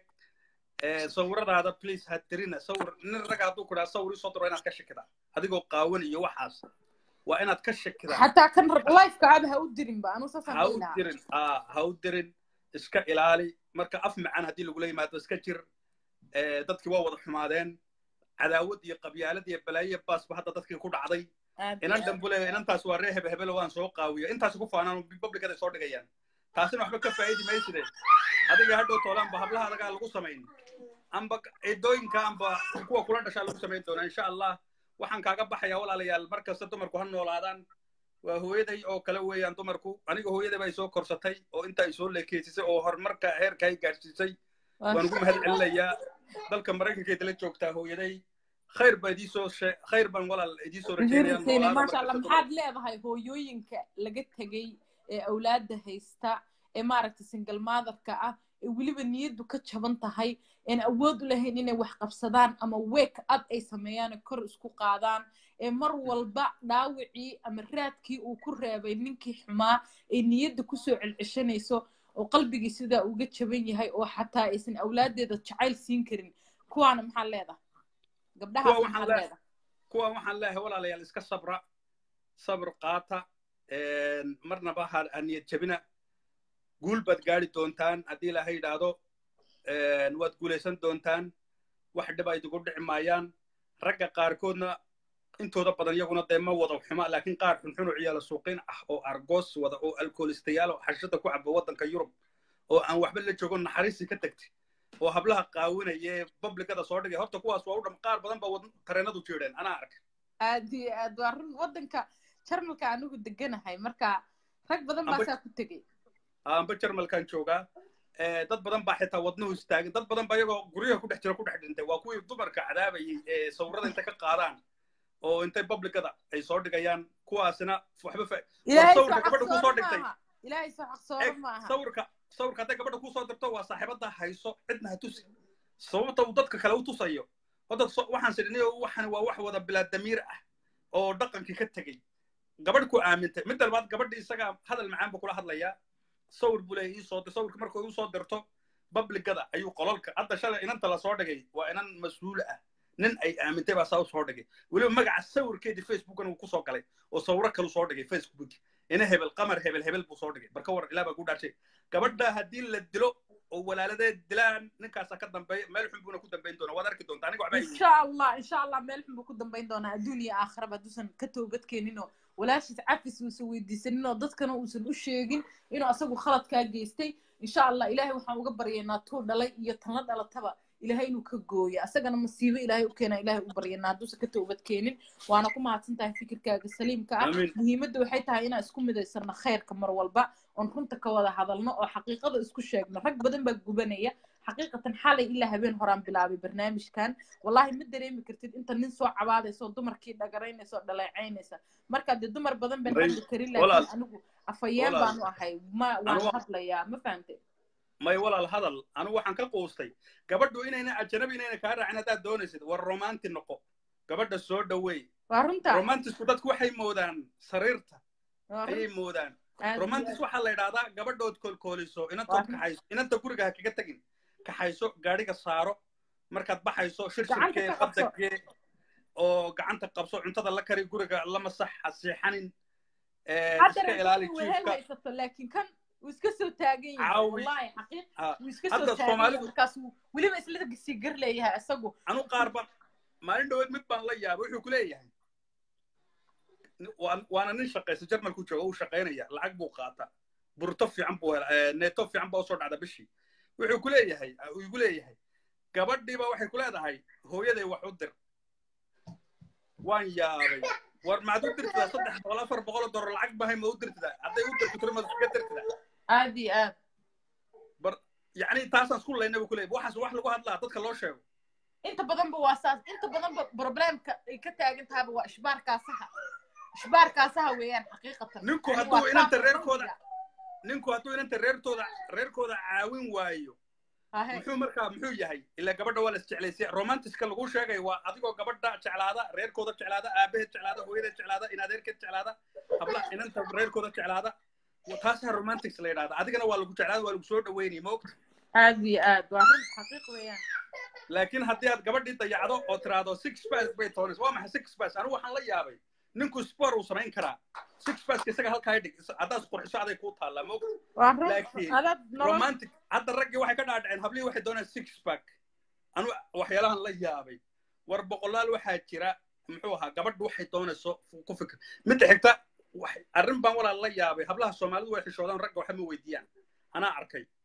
B: ee, sawiradaada please ha tirina sawir nin raga hadduu ku dhaha sawir isoo diro inaad ka shakidaa adigoo qaawan iyo waxaas waa inaad ka shakidaa
A: xataa kan lifeka aaba ha u dirinba anuu saasaan
B: ha
A: dhihi
B: u
A: lahaa
B: dirin aa ha u dirin iska ilaali marka af macaan haddii lagula yimaado iska jir ee, dadkii waa wada xumaadeen cadaawad iyo qabyaalad iyo balaayo iyo baasba hadda dadkii ku dhacday
A: Aad iyo
B: inan
A: aad.
B: dambule inantaas waa ree hebe hebelo waan soo qaawiyo intaas ku faanaan publicada soo dhigayaan taasina waxba ka faa'idi mayside adiga hadhow toolaanba hablaha adagaa lagu samayn amba ciidooyinka amba kuwa kula dhashaa lagu samayn doonaa insha allah waxaan kaaga baxayaa walaalayaal mar kasta dumarku ha noolaadaan waa hooyaday oo kale weeyaan dumarku aniga hooyaday baa soo korsatay oo inta ay soo leekeysisay oo horumarka heerka ay gaadhsiisay waan ugu mahad celinayaa dalka maraykankeeda la joogtaa hooyaday khayr baa idii soo she khayr baan walaal idii soo
A: rajeynaya maasha allah maxaad leedahay hooyooyinka laga tegey ee awlaadda haysta ee maaragtay single motherka ah ee weliba niyaddu ka jaban tahay een awood u lahayn inay wax qabsadaan ama wake up ay sameeyaan kor isku qaadaan ee mar walba dhaawicii ama raadkii uu ku reebay ninkii xumaa ee niyadda kusoo celceshanayso oo qalbigii sidaa uga jaban yahay oo xataa aysan awlaaddeeda jacayl siin karin kuwaana maxaa leedahay gabdhahaas maxaa leedahay
B: kuwa waxaan leeyahay walaalayaal iska sabra sabr qaata marnaba ha niyad jabina guul baad gaari doontaan haddii ilaahay yidhaahdo waad guulaysan doontaan wax dhib ay idigu dhici maayaan ragga qaarkoodna intooda badan iyaguna dee ma wada xuma laakiin qaar xunxun oo ciyaala suuqiin ah oo argos wada oo alkoolistayaal oo xashada ku caba waddanka yurub oo aan waxba la joogo naxariisi ka tagtay oo hablaha qaawinaya ee babligada soo dhigay horta kuwaas waa u dham qaar badan baa tareenadu jiidheen anaa arkay
A: aad iyo aad waa run waddanka jarmalka anigu deganahay marka rag badan baa saa ku tegey
B: amba jarmalkan joogaa dad badan baa xitaa wadnuhu istaagin dad badan baa iyagoo guryaha ku dhex jira ku dhex dhintay waa kuwii dumarka cadaabayay ee sawirada intay ka qaadaan oo intay babligada ay soo dhigayaan kuwaasina waxba sawirka gabadha kusoo dhigtay
A: ilaahay soo xaqsooro maaha
B: sawirka sawirka hadday gabadha kusoo dirto waa saaxiibada hayso cidna ha tusi sababta uu dadka kale u tusayo hadda waxaan sidhini waxan waa wax wada bilaa damiir ah oo dhaqankii ka tegey gabadh ku aamintay mid dalbaad gabadha isaga hadal macaan buu kula hadlayaa sawir buu leeyahay iisoo dir sawirka markuu igu soo dirto babligada ayuu qololka hadda shalay inanta la soo dhigay waa inan mas-uul ah nin ay aamintay baa saa u soo dhigay weliba magaca sawirkeedii facebookan uu kusoo galay oo sawiro kalu soo dhigay facebook ina hebel qamar hebel hebel buu soo dhigay barka war ilaa baa ku dhaarshay gabadha haddii la dilo oo walaaladeed dilaan ninkaasa ka dambeeya meel xun buuna ku dambayn doonaa waad arki doontaa aniga waxba
A: insha allah insha allah meel xun buu ku dambayn doonaa adduun iyo aakhiraba hadduusan ka toobad keenin oo walaashiis cafis uusan weydiisanin oo dadkana uusan u sheegin inuu asagu khaladkaa geystay insha allah ilaahay waxaan uga baryaynaa tuu dhalay iyo tan la dhalataba ilaahay inuu ka gooyo asagana masiibo ilaahay u keena ilaahay u baryanaa hadduusan ka toobad keenin waana ku mahadsan tahay fikirkaaga saliimka ah muhiimadda waxay tahay inaan isku midaysano khayrka mar walba oon runta ka wada hadalno oo xaqiiqada isku sheegno rag badan baa gubanaya xaqiiqatan xalay ilaa habeen horaan bilaabay barnaamijkan wallahi ma dareemi kartid inta nin soo cabaadaysa oo dumarkii dhagaraynaysa oo dhaleecaynaysa marka dee dumar badan baan hadli karin laakiin anigu afayeen baanu ahay ma waan hadlayaa ma fahantay
B: may walaal hadal anigu waxaan ka quustay gabadhu inayna ajanabi inayna kaa raacin haddaad doonaysid war romanti noqo gabadha soo dhaweey
A: waa runta
B: romantisku dadku waxay moodaan sariirta ayay moodaan romantis waxaa la yidhahdaa gabadhood koolkooliso inantood kaxayso inanta guriga ha kaga tegin kaxayso gaadhiga saaro markaad baxayso shirshirkee qabdagee oo gacanta qabso cuntada la kari guriga la masax ha seexanin iska ilaali jiifka
A: laakiin kan wuu iska soo taagan yahay
B: Caawi.
A: wallahi xaqiiq wuu iska
B: Hadda
A: soo taagan yahay
B: Soomaalidu-
A: markaas wuu weliba isla sii gar leeyahay isagu
B: anu qaar baan maalin dhaweed mid baan la yaabay wuxuu ku leeyahay waan- waana nin shaqaysa jarmalku jooga uu shaqaynaya lacag buu qaata burto fiican buu hela eh, neeto fiican baa usoo dhacda bishii wuxuu ku leeyahay uu igu leeyahay gabadhiiba waxay ku leedahay hooyaday wax u dir waan yaabay war maad u dirtidaa saddex boqol afar boqol oo dolar lacag bahay ma u dirtidaa hadday u dirto tiro maad iskaga dirtidaa
A: aad iyo aad
B: bar yacni taasaan isku laynay buu ku leeyahay waxaas wax lagu hadlaa dadka loo sheego
A: inta badanba waa saas inta badanba problemka ay ka taagan tahaba waa ishbaarkaasaha ishbaarkaasaha weeyaan xaqiiqatan
B: Ninku
A: Yani
B: hadduu
A: waa
B: inanta
A: saas
B: reerkooda-
A: qalbiga.
B: ninku hadduu inanta reertooda reerkooda caawin waayo
A: Hahe.
B: muxuu markaa muxuu yahay ilaa gabadha waa la isjeclaysay romantiska lagu sheegay waa adigoo gabadha jeclaada reerkooda jeclaada aabaheed jeclaada hooyadeed jeclaada inadeerkeed jeclaada habla inanta reerkooda jeclaada wa- taasaa romantics la yidhahda adigana waa lagu jeclaada waa lagu soo dhaweynay maogta
A: aad iyo aad waa run xaqiiq weeyaan
B: laakiin haddii aad gabadhii dayacdo oo tiraahdo six pass bay toonaysa waa maxay six pass anigu waxaan la yaabay ninku sport uu samayn karaa six passka isaga halkaa dhig haddaad qurxiso aday kuu taallaa maogta
A: waa run
B: Laakiin
A: adaad nolol
B: romantic hadda raggii waxay ka dhaadhaceen hablihii waxay doonaan six pack anu waxyaalahan la yaabay war boqolaal waxaa jira muxuu ahaa gabadhu waxay doonayso ku fikir midda xigta wax- arrin baan walaal la yaabay hablaha soomaalidu way xishoodaan ragga waxba ma weydiiyaan anaa arkay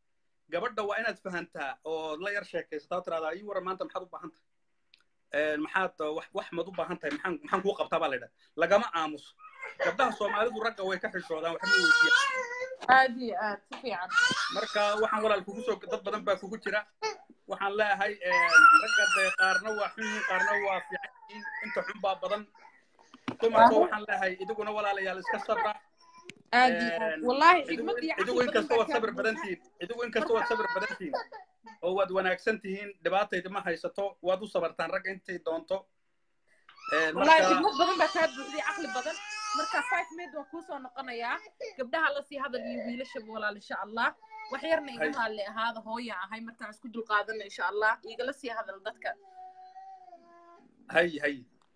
B: gabadha waa inaad fahantaa oo la yar sheekaysataa oo tiraahdaa ii waran maanta maxaad u baahan tahay maxaad wax wax maad u baahan tahay maxaan maxaan kuu qabtaa baa la yidhaha lagama aamuso gabdhaha soomaalidu ragga way ka xishoodaan waxma weydiiya
A: aad iyo aad si fiican
B: marka waxaan walaal kugu soo dad badan baa kugu jira waxaan leeyahay ragga dee qaarna waa xun yihiin qaarna waa fiican yihiin inta xun baa badan dumarka waxaan leeyahay idiguna walaalayaal iska sabra
A: aad iyo aad wallahi xigmad iyo
B: idigu inkasta waad sabir badan tihiin idigu inkasta waad sabir badan tihiin oo waad wanaagsan tihiin dhibaatayda ma haysato waad u sabartaan ragga intay doonto
A: wallahi xigmad badan baa kaa buuxday caqli badan marka five minute waan kuusoo noqonayaa gabdhaha la sii hadal iyo wiilashaba walaal insha allah wax yarna iga haalle ahaada hooya ahay markaan isku dulqaadana insha allah igala sii hadal dadka
B: hay hay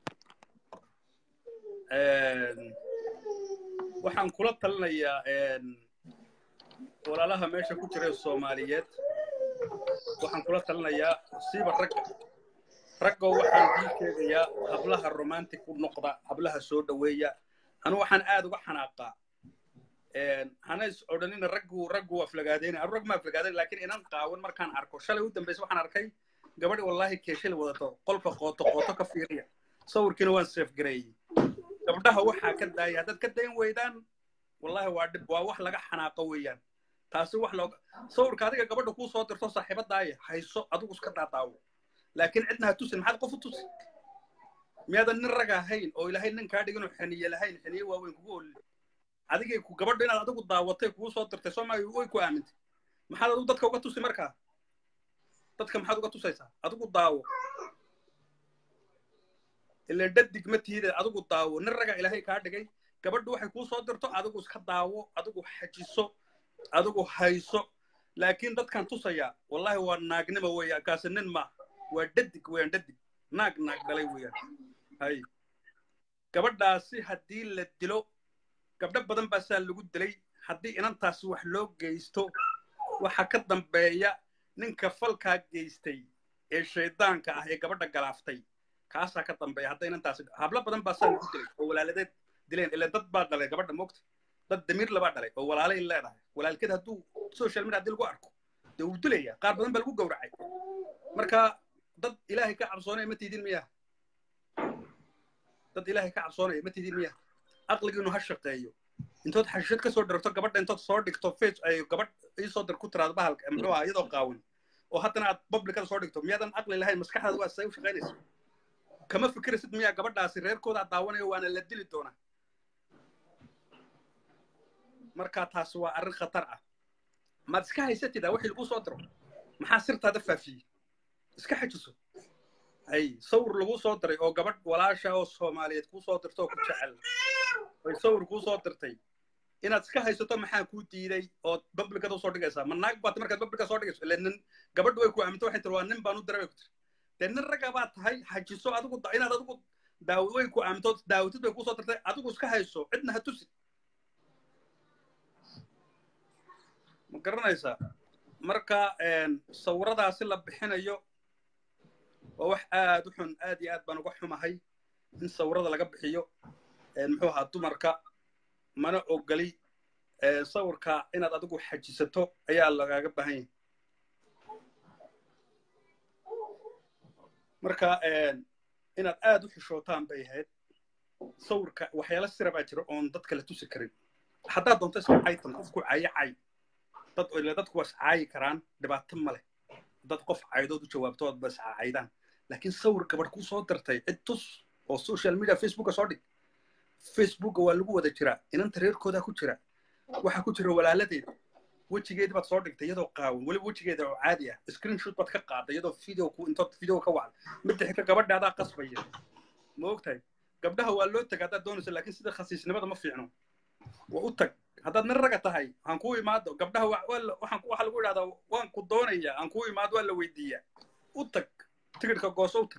B: waxaan kula talinayaa walaalaha meesha ku jira soomaaliyeed waxaan kula talinayaa siiba ragga raggo waxaan kuu sheegayaa hablaha romantic u noqda hablaha soo dhoweeya anu waxaan aad uga xanaaqaa hana is odhanina raggu raggu aflagaadeyna anu rag ma aflagaadayn laakiin inan qaawan markaan arko shalay u dambaysa waxaan arkay gabadhi wallahi keeshali wadato qolka qooto qooto ka fiiriya sawirkiina waan seefgareeyey gabdhaha waxaa ka daaya haddaad ka dayn weydaan wallahi waa dhib waa wax laga xanaaqo weeyaan taasi wax looga sawirka adiga gabadha kuu soo dirto saaxiibadaaya hayso adigu iska daadaawo laakiin cidna ha tusin maxaad qof u tusi miyaadan nin raga ahayn oo ilaahay nin kaa dhigin oo xaniye lahayn xaniye waaweyn kugu olin adigay ku gabadha inaad adigu daawatay kugu soo dirtay soomaaliya way ku aamintay maxaad adigu dadka uga tusi markaa dadka maxaad uga tusaysaa adigu daawo ileen dhadig ma tihide adigu daawo nin raga ilaahay kaa dhigay gabadhu waxay kuu soo dirto adigu iska daawo adigu xajiso adigu hayso laakiin dadkan tusaya wallahi waa naagnimo weeyaan kaasi nin ma waa dhadig weeyaan dhadig naag naag dhalay weeyaan hay gabadhaasi haddii la dilo gabdho badan baa saa lagu dilay haddii inantaasi wax loo geysto waxa ka dambeeya ninka falkaa geystay ee shaydaanka ah ee gabadha galaaftay kaasaa ka dambeeya hadda inantaasi hablo badan baa saa lagu dilay oo walaaladeed dileen ilaa dad baa dhalay gabadha moogta dad damiir labaa dhalay oo walaalay leedahay walaalkeed hadduu social media haddii lagu arko dee wuu dilaya qaar badan baa lagu gowracay marka dad ilaahay ka cabsoonaya ma tiidin miya dad ilaahay ka cabsoonaya ma tiidin miya aqligiinu ha shaqeeyo intood xashishad ka soo dhirto gabadha intood soo dhigto face ay gabadh iisoo dir ku tiraado bahalka muxuu ahaa iyadoo qaawan oo haddana aad publicada soo dhigto miyaadan aqli lahayn maskaxdaada waa say u shaqaynaysa kama fikiraysid miyaa gabadhaasi reerkooda aad daawanayo waana la dili doonaa marka taasi waa arrin khatar ah maad iska haysatidaa wixii lagu soo diro maxaa sirtaada faafiyey iska xajiso ay sawir lagu soo diray oo gabadh walaasha oo soomaaliyeed kuu soo dirto oo ku jecel ay sawir kuu soo dirtay inaad iska haysato maxaa kuu diiday ood bablikada usoo dhigaysaa ma naag baad markaad bablika soo dhigayso ile nin gabadhu way ku aaminto waxay tiri waa nin baan u diray bay ku tiri dee nin ragga baad tahay xajiso adigu inaad adigu daaw way ku aaminto daawatid bay kusoo dirtay adigu iska hayso cidna ha tusi ma garanaysaa marka sawiradaasi la bixinayo waa wax aad u xun aad iyo aad baan uga xumahay in sawirada laga bixiyo muxuu ahaa dumarka mana ogoli sawirka inaad adigu xajisato ayaa lagaaga baahan yahay marka inaad aad u xishootaan bay ahayd sawirka waxyaala sira baa jira oon dadka la tusi karin haddaad doonto iska caytan qofku cayo cay dad ile dadku waa iscaayi karaan dhibaato ma leh dad qof caydood u jawaabto ood ba iscacaydaan laakiin sawir gabadh kuu soo dirtay cid tus oo social media facebooka soo dhig facebooka waa lagu wada jiraa inanta reerkoodaa ku jira waxaa ku jira walaaladeed wejigeedi baad soo dhigtay iyadoo qaawan weliba wejigeeda oo caadi ah screenshot baad ka qaaday iyadoo video ku intood video ka wacday midda xigta gabadha adaa qasbaya ma ogtahay gabdhaha waa loo tag haddaad doonayso laakiin sida khasiisnimada ma fiicno waa u tag haddaad nin raga tahay aan kuu imaado gabdhaha waxaan waxaa lagu idhahdaa waan ku doonayaa aan kuu imaado waa la weydiiyaa u tag tigidhka gooso u tag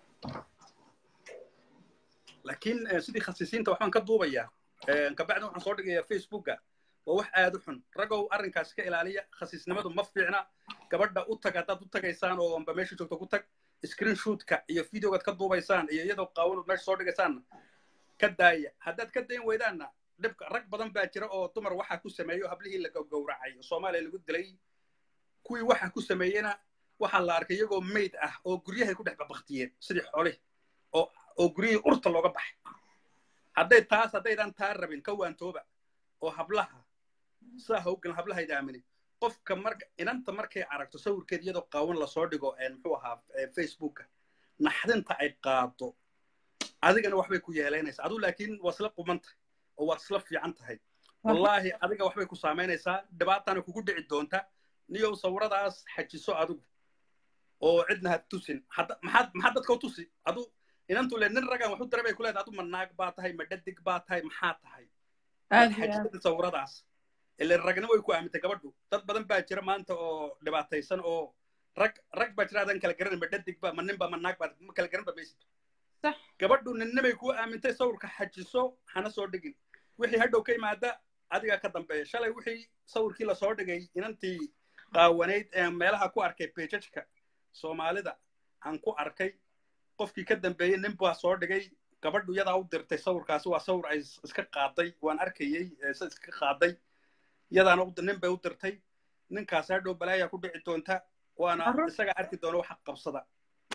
B: laakiin sidii khasiisiinta waxbaan ka duubayaa kabacdi waxaan soo dhigayaa facebooka waa wax aad u xun ragow arrinkaasi ka ilaaliya khasiisnimadu ma fiicna gabadha u tag haddaad u tagaysaan oo amba meesha joogto ku tag screenshotka iyo videogaad ka duubaysaan iyo iyadoo qaawanood meesha soo dhigaysaanna ka daaya haddaad ka dayn weydaanna dhibka rag badan baa jira oo dumar waxaa ku sameeyo hablihii la gowracay oo soomaaliya lagu dilay kuwii waxa ku sameeyena waxaa la arkay iyagoo mayd ah oo guryahay ku dhex babaktiyeen sidii xoolih oo oo guryihii urta looga baxay hadday taas haddaydan taa rabin ka waantooba oo hablaha saa hawgan hablahayda aaminin qofka marka inanta markay aragto sawirkeed iyadoo qaawan lasoo dhigo muxuu ahaa facebooka naxdinta ay qaado adigana waxbay ku yeelaynaysaa adu laakiin waa isla qumantahay oo waad isla fiican tahay wallaahi adiga waxbay ku saamaynaysaa dhibaatana kugu dhici doonta niyow sawiradaas xajiso adigu oo cidna ha tusin maxaad maxaad dadka u tusi adu inantu le nin ragan waxu dara bay ku leedahay adu ma naag baa tahay ma dhadig baa tahay maxaa tahay xajisada sawiradaas ile ragna way ku aamintay gabadhu dad badan baa jira maanta oo dhibaataysan oo rag rag baa jira adan kala garanay ma dhadig ba ma nin ba ma naag ba ma kala garan ba maysid gabadhu ninna bay ku aamintay sawirka xajiso hana soo dhigin wixii hadhow ka yimaada adigaa ka dambeeya shalay wixii sawirkii lasoo dhigay inantii qaawanayd ee meelaha ku arkay bejajka soomaalida aan ku arkay qofkii ka dambeeyey nin baa soo dhigay gabadhu yadaa u dirtay sawirkaasi waa sawir ay iska qaaday waan arkayey se iska qaaday yadaana nin bay u dirtay ninkaas hadhow balaayaa ku dhici doonta waana isaga arki doona waxa qabsada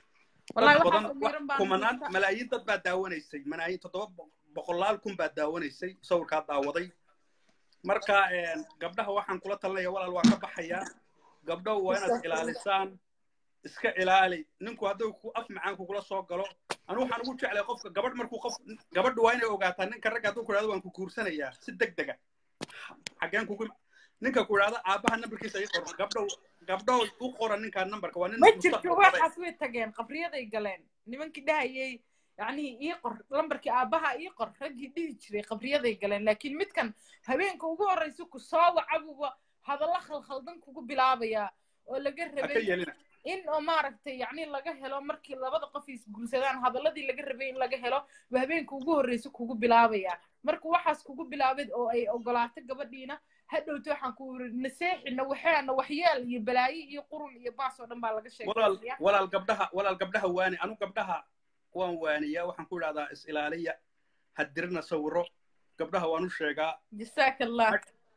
B: dad badan kumanaan malaayiin dad baa daawanaysay malaayiin toddoba boqolaal kun baa daawanaysay sawirkaa daawaday marka gabdhaha waxaan kula talinaya walaal waa ka baxayaa gabdhow waa inaad ilaalisaan iska ilaali ninku hadduu ku af macaan kugula soo galo anu waxaan ugu jeclay qofka gabadh markuu qof gabadhu waa inay ogaataa ninka ragga hadduu ku idhahdo waan ku guursanayaa si deg dega xageen kugu ninka ku idhahdo aabbaha nambarkiisa ii qor gabdhow gabdhow u qora ninkaa nambarka waa nin
A: ma jirto waxaas way tageen qabriyaday galeen nimankii dhahayay yacnii ii qor lambarkii aabbaha ii qor raggii dhihi jiray qabriyaday galeen laakiin midkan habeenka ugu horraysa ku soo wacabuba hadalla khalkhaldan kugu bilaabayaa oo laga rabay in oo maaragtay yacni laga helo markii labada qof isguursadaan hadalladii laga rabay in laga helo ba habeenka ugu horreysa kugu bilaabayaa marka waxaas kugu bilaabay oo ay ogolaato gabadhiina hadhowta waxaan ku yiri naseexina waxaana waxyeel iyo balaayo iyo qurun iyo baas oo dhan baa laga sheegay
B: walaal gabdhaha walaal gabdhaha waani anu gabdhaha waan waaniyaa waxaan ku idhahdaa is ilaaliya hadirina sawiro gabdhaha waan u sheegaa
A: jasaaka allah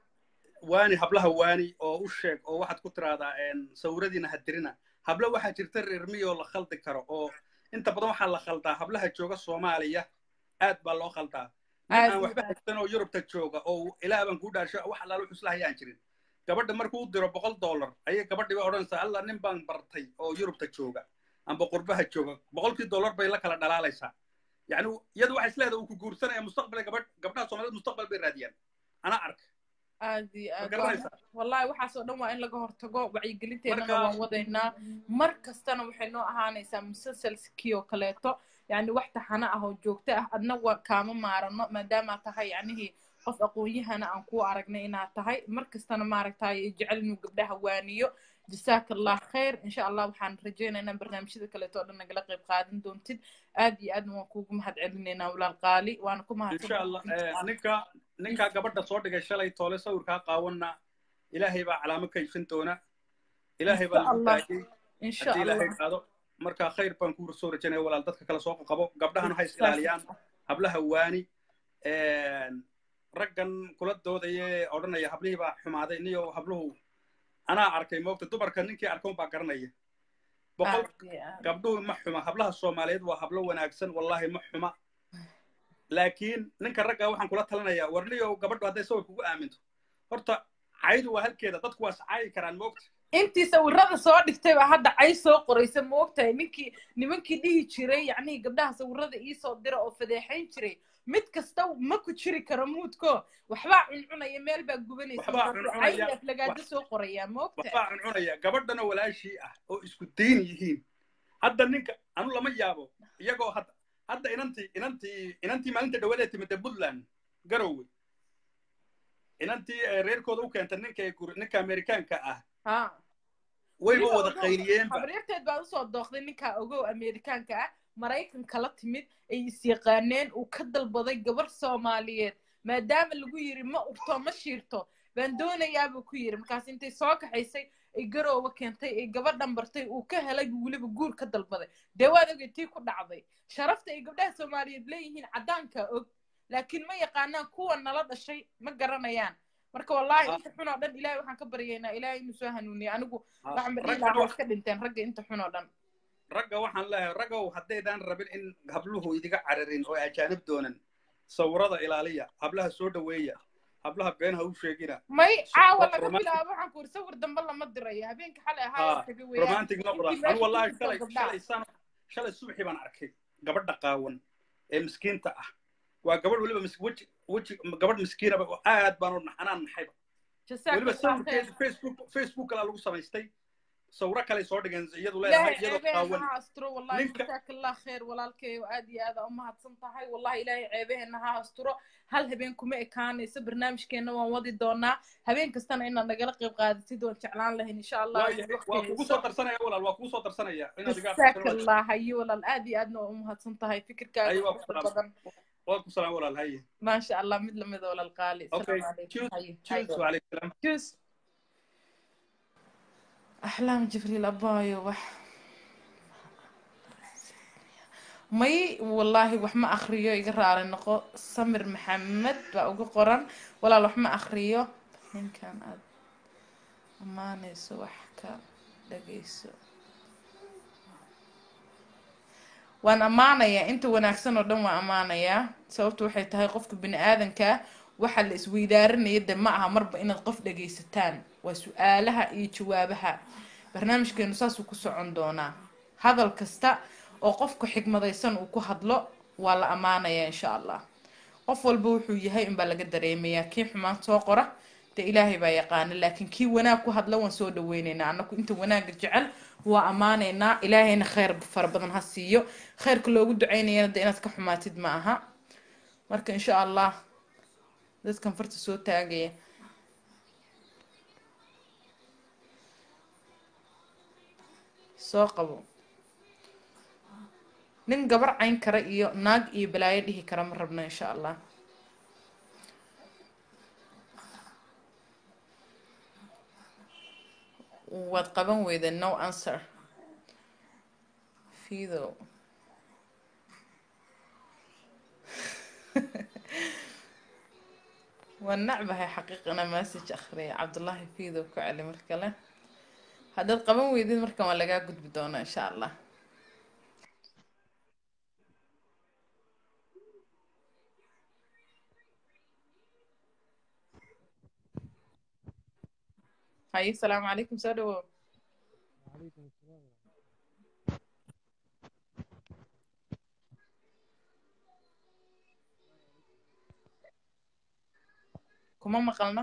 B: waani hablaha waani oo u sheeg oo waxaad ku tiraahdaa sawiradiina hadirina habla waxaa jirta reer miyoo la khaldi karo oo inta badan waxaa la khaldaa hablaha jooga soomaaliya aad baa loo khaldaa nin aan waxba haysan oo yurubta jooga oo ilaa baan kuu dhaarsho wax allaala wuxuu isla hayaan jirin gabadha markuu u diro boqol dollar ayay gabadhii bay odhanaysaa alla nin baan bartay oo yurubta jooga amba qurbaha jooga boqolkii dollar bay la kala dhalaalaysaa yacni iyadu waxay isleedahay uu ku guursanaya mustaqbal gabadh gabdhaha soomaaliyed mustaqbal bay raadiyaan anaa arka
A: aad iyo aad wallahi waxaasoo dhan waa in laga hortago wacyigelinteenana waan wadaynaa mar kastana waxay noo ahaanaysaa musalsalkii oo kaleeto yani wax taxano ah oo joogto ah adna waa kaama maarano maadaama tahay yacnihii qof aqoon-yahana aan kuu aragnay inaad tahay mar kastana maaragtay jecel inuu gabdhaha waaniyo jasaaka allah khayr insha allah waxaan rajaynaynaa barnaamijyada kaleeto oo dhan nagala qayb qaadan doontid aad iyo aadna waan kuugu mahad celinaynaa walaal qaali waana ku
B: insha allah ninka ninkaa gabadha soo dhigay shalay toole sawirkaa qaawanna ilaahay baa calaamo ka ifin doona ilaahay baa lagu taagay haddii ilaahay qaado marka khayr baan kuu soo rajaynaya walaal dadka kale soo qabo gabdhahana ha is ilaaliyaan hablaha waani raggan kula doodaya odhanaya hablihii baa xumaaday niyo habluhu anaa arkay moogta dumarka ninkii arkoon baa garanaya boqol gabdhuhu ma xuma hablaha soomaaliyeed waa hablo wanaagsan wallahi ma xuma laakiin ninka ragga waxaan kula talinayaa warniyo gabadhu hadday sawir kugu aaminto horta caydu waa halkeeda dadku waa sacaayi karaan moogta
A: intii sawirada soo dhigtay baa hadda cay soo qoraysa moogtahay ninkii nimankii dhihi jiray yacnihii gabdhaha sawirada iisoo dira oo fadeexayn jiray mid kasta ma ku jiri karo muudko waxbaa cuncunaya meel baa gubanaysa lagaada soo qorayaa moogta
B: waxbaa cuncunaya gabadhana walaashii ah oo isku dayn yihiin hadda ninka anu lama yaabo iyagoo hadda hadda inantii inantii inantii maalinta dhawaad ee timida puntland garowe inantii reerkooda u keentay ninka ninka amerikaanka ah wayba wada qayliyeenba
A: habriirteed baa usoo dooqday ninkaa ogow amerikaanka ah maraykanka la timid ay is-yaqaaneen uu ka dalbaday gabar soomaaliyeed maadaama lagu yiri ma urto ma shiirto baan doonayaabuu ku yiri markaas intay soo kaxaysay ay garooba keentay ay gabadhan bartay uu ka helay buu weliba guur ka dalbaday dee waad ogay tii ku dhacday sharafta ay gabdhaha soomaaliyeed leeyihiin caddaanka og laakiin ma yaqaanaan kuwa nala dhashay ma garanayaan marka wallahi
B: Ah.
A: inta xun oo dhan ilaahay waxaan ka baryaynaa ilaahay inuu soo hanuuniyo anigu
B: Ah,
A: waxaan badhihi
B: ragga
A: lahaa
B: wa-
A: iska dhinteen ragga inta xun oo dhan
B: ragga waxaan leeyahay raggow haddaydaan rabin in habluhu idiga cararin oo ajaanib doonan sawirada ilaaliya hablaha soo dhoweeya hablaha been ha u sheegina
A: may caawa
B: Ro-
A: laga
B: romantic-
A: bilaabo waxaan ku uri sawir dambe lama dirayo habeenka xalay
B: Ah,
A: ahaa taga weeyaan
B: romantic noqda
A: intii
B: anu
A: meesha
B: wallahi
A: ku jirto
B: shalay
A: gabdhaha.
B: shalay sano shalay subaxii baan arkay gabadha qaawan ee miskiinta ah waa gabadh weliba mis- weji weji gabadh miskiinaba oo aad baan u nax anaan naxayba
A: jazaaka
B: weliba
A: allah khayr
B: sawirkeedu facebook facebook kalaa lagu samaystay sawiro kale soo dhigeen iyadu leedahay
A: ilaahay
B: iyadoo
A: ceebeen
B: qaawan
A: ha asturo wallahi
B: Ninka-
A: jazaaka allah khayr walaalkay aad iyo aad aa u mahadsan tahay wallahi ilaahay ceebaheenna ha asturo hal habeen kuma ekaanayso barnaamijkeenna waan wadi doonaa habeen kastana inaad nagala qayb qaadatid waan jeclaan lahayn insha allah
B: waa waa kugu soo darsanaya walaal waa kugu soo darsanaya inaad iga
A: jazaaka allah hayo walaal aad iyo aadna waa u mahadsan tahay fikirkaaga
B: Aywa,
A: quruxda
B: salaam.
A: badan
B: waa ku salaam walaal haye
A: maasha allah mid lamida walaal qaali
B: okay
A: Assalaamu calaykum.
B: choose
A: Haye,
B: choose
A: haye.
B: وعليكم السلام
A: جوز أحلام جبريل أبايو وح may wallaahi wax ma akhriyo iga raali noqo samir maxamed baa ugu qoran walaal wax ma akhriyo ninkan aad ammaanayso wax ka dhagayso waan ammaanayaa inta wanaagsan oo dhan waan ammaanayaa sababtu waxay tahay qofka bini aadanka waxa la isweydaarinaya de ma aha marba inaad qof dhagaysataan waa su-aalaha iyo jawaabaha barnaamijkeenu saasuu ku socon doonaa hadal kasta oo qofka xigmadaysan uu ku hadlo waa la ammaanayaa insha allah qof walba wuxuu yahay unbaa laga dareemayaa kii xumaan soo qora dee ilaahay baa yaqaana laakiin kii wanaag ku hadla waan soo dhaweyneynaa annaku inta wanaagga jecel waa ammaanaynaa ilaahayna khayr fara badan ha siiyo khayrka loogu ducaynayana de inaad ka xumaatid ma aha marka insha allah dadkan farta soo taagaya soo qabo nin gabar cayn kara iyo naag iyo balaayo dhihi kara ma rabno insha allah waad qaban weyda no answer fido waan nacbahay xaqiiqana message akhriya cabdullaahi fido ku celi mar kale haddaad qaban weydid markan waa lagaa gudbi doonaa insha allah haye asalaamu calaykum soo dhawow kuma maqalno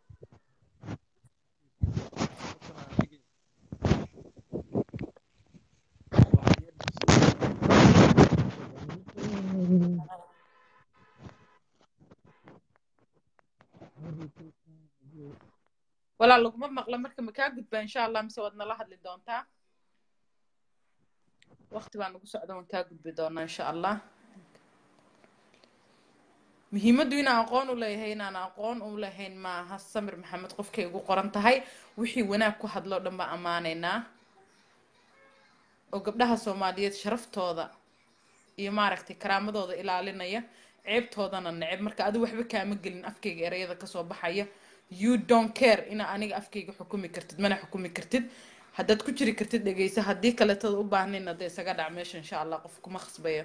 A: walaal laguma maqlo marka ma kaa gudbaa insha allah mise waad nala hadli doontaa waqti baa nagu socda waan kaa gudbi doonaa insha allah muhiimaddu inaan aqoon u leeyahay inaan aqoon u lahayn maaha samir maxamed qofkay ugu qoran tahay wixii wanaag ku hadloo dhan baa ammaanaynaa oo gabdhaha soomaaliyeed sharaftooda iyo maaragtay karaamadooda ilaalinaya ceebtoodana neceb marka adi waxba kaama gelin afkayga ereyada kasoo baxaya you don't care ina aniga afkayga xukumi kartid mana xukumi kartid haddaad ku jiri kartid dhegeysa haddii kaleetada u baahnayna dee isaga dhac meesha insha allah qof kuma khasbayo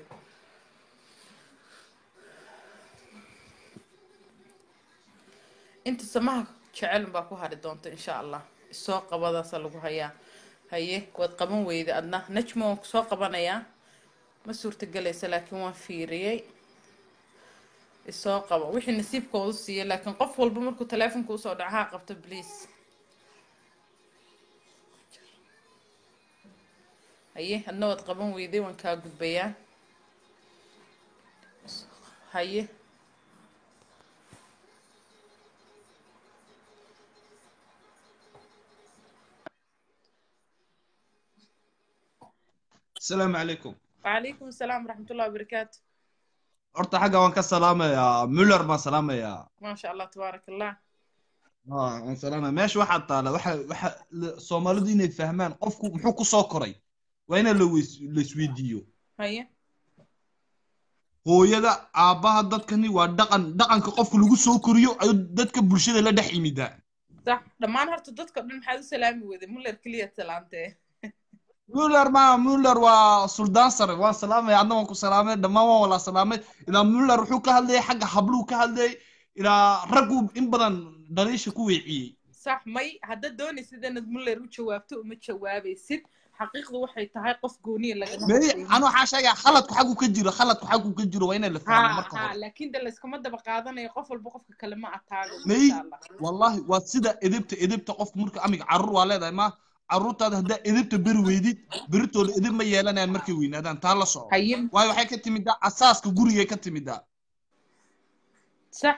A: inta samaha jecel baa ku hari doonta insha allah isoo qabadaasa lagu hayaa haye waad qaban weyda adna najmo waan kusoo qabanayaa ma suurtagelaysa laakiin waan fiiriyey isoo qabo wixii nasiibkoodu siiya laakiin qof walba markuu taleefonka usoo dhaco ha qabto please haye adna waad qaban weyday waan kaa gudbayaa haye
D: السلام عليكم
A: وعليكم السلام ورحمة الله وبركاته
D: horta xagga waan ka salaamayaa muller baan salaamayaa
A: ما شاء الله تبارك الله
D: Ah, waan salaamaya meesha waxaa taala waxa waxa la- soomaalidu inay fahmaan qofku muxuu ku soo koray waa ina la weys- la isweydiiyo
A: هيا
D: hooyada aabbaha dadkani waa dhaqan dhaqanka qofka lagu soo koriyo ayuu dadka bulshada la dhex yimidaa
A: sax dhammaan horta dadka dhan maxaad u salaami weyday muller keliya salaantee
D: muller ma muller waa suldaan sare waan salaamay adna waan ku salaamay dhammaan waan wala salaamay ilaa muller wuxuu ka hadlayay xagga habluhu ka hadlayay ilaa raggu in badan dhaliisha ku weeciyey
A: sax may haddaad doonaysid inaad muller u jawaabto uma jawaabaysid xaqiiqdu waxay tahay qof gooniya lagama
D: may
A: hadlaynin.
D: anu waxaa sheegaya khaladku xaggu ka jiro khaladku xaggu ka jiro waa inay la fahmo
A: ha
D: marka
A: ha
D: hore
A: laakiin de layskama daba qaadanayo qof walba qofka kale ma ataago
D: may
A: insha allah
D: wallahi waa sida edebta edebta qofku marka amiga carruur waa leedahay ma carruurtaada haddaa edebta beri weydid beritooda edeb ma yeelanayaan markay weynaadaan taa la soco
A: haye
D: waayo waxay ka timidaa asaaska gurigay ka timidaa
A: sax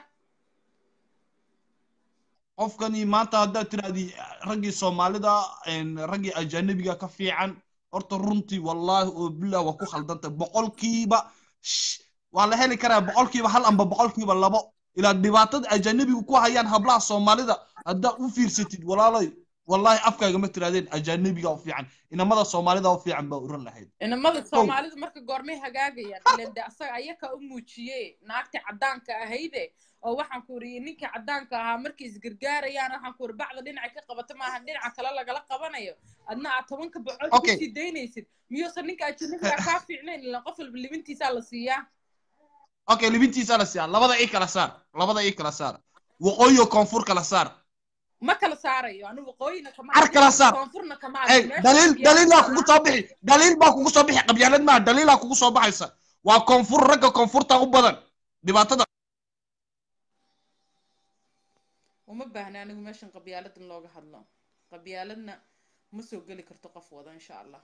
D: qofkani maanta haddaad tirahdii raggii soomaalida een, raggii ajanabiga ka fiican horta runtii wallaahi oo bilah waa ku khaldantay boqolkiiba sh- waa la heli karaa boqolkiiba hal amba boqolkiiba labo ilaa dhibaatada ajanabigu ku hayaan hablaha soomaalida haddaa u fiirsatid walaalay wallaahi afkaaga ma tirahdeen ajanabiga u fiican inamada soomaalida u fiican baa oran lahayd
A: inamada soomaalidu marka goormay hagaagayaan ileen de asaga ayaka u muujiye naagtii caddaanka ahayde oo waxaan ku iri ninkii caddaanka ahaa markay isgargaarayaan waxaan ku iri bacda dhinaca ka qabata maaha dhinaca kale lagala qabanayo adna aad tobanka bocood
D: Okay.
A: kusii daynaysid miyuusan ninka ajanabiga kaa fiicnayn ilaan qof walba libintiisaa la siiyaa
D: okay libintiisa la siiyaa labada ii kala saar labada ii kala saar waqooyi oo koonfur kala saar
A: ma kala saarayo anu waqooyina kama
D: Ar kala saar.
A: koonfurna kama
D: Hey,
A: hadlin. Meesha
D: daliil
A: qabyaalad
D: daliil baa
A: ma
D: kugu
A: laha.
D: soo bixi daliil baa kugu soo bixi qabyaalad maaha daliilaa kugu soo baxaysa waa koonfur ragga koonfurta u badan dhibaatada
A: uma baahna anigu meeshan qabyaalad in looga hadlo qabyaaladna ma soo geli karto qof wada insha allah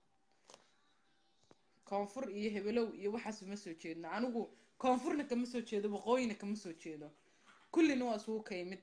A: koonfur iyo hebelow iyo waxaas uma soo jeedno anigu koonfurna kama soo jeedo waqooyina kama soo jeedo kullina waa isugu ka yimid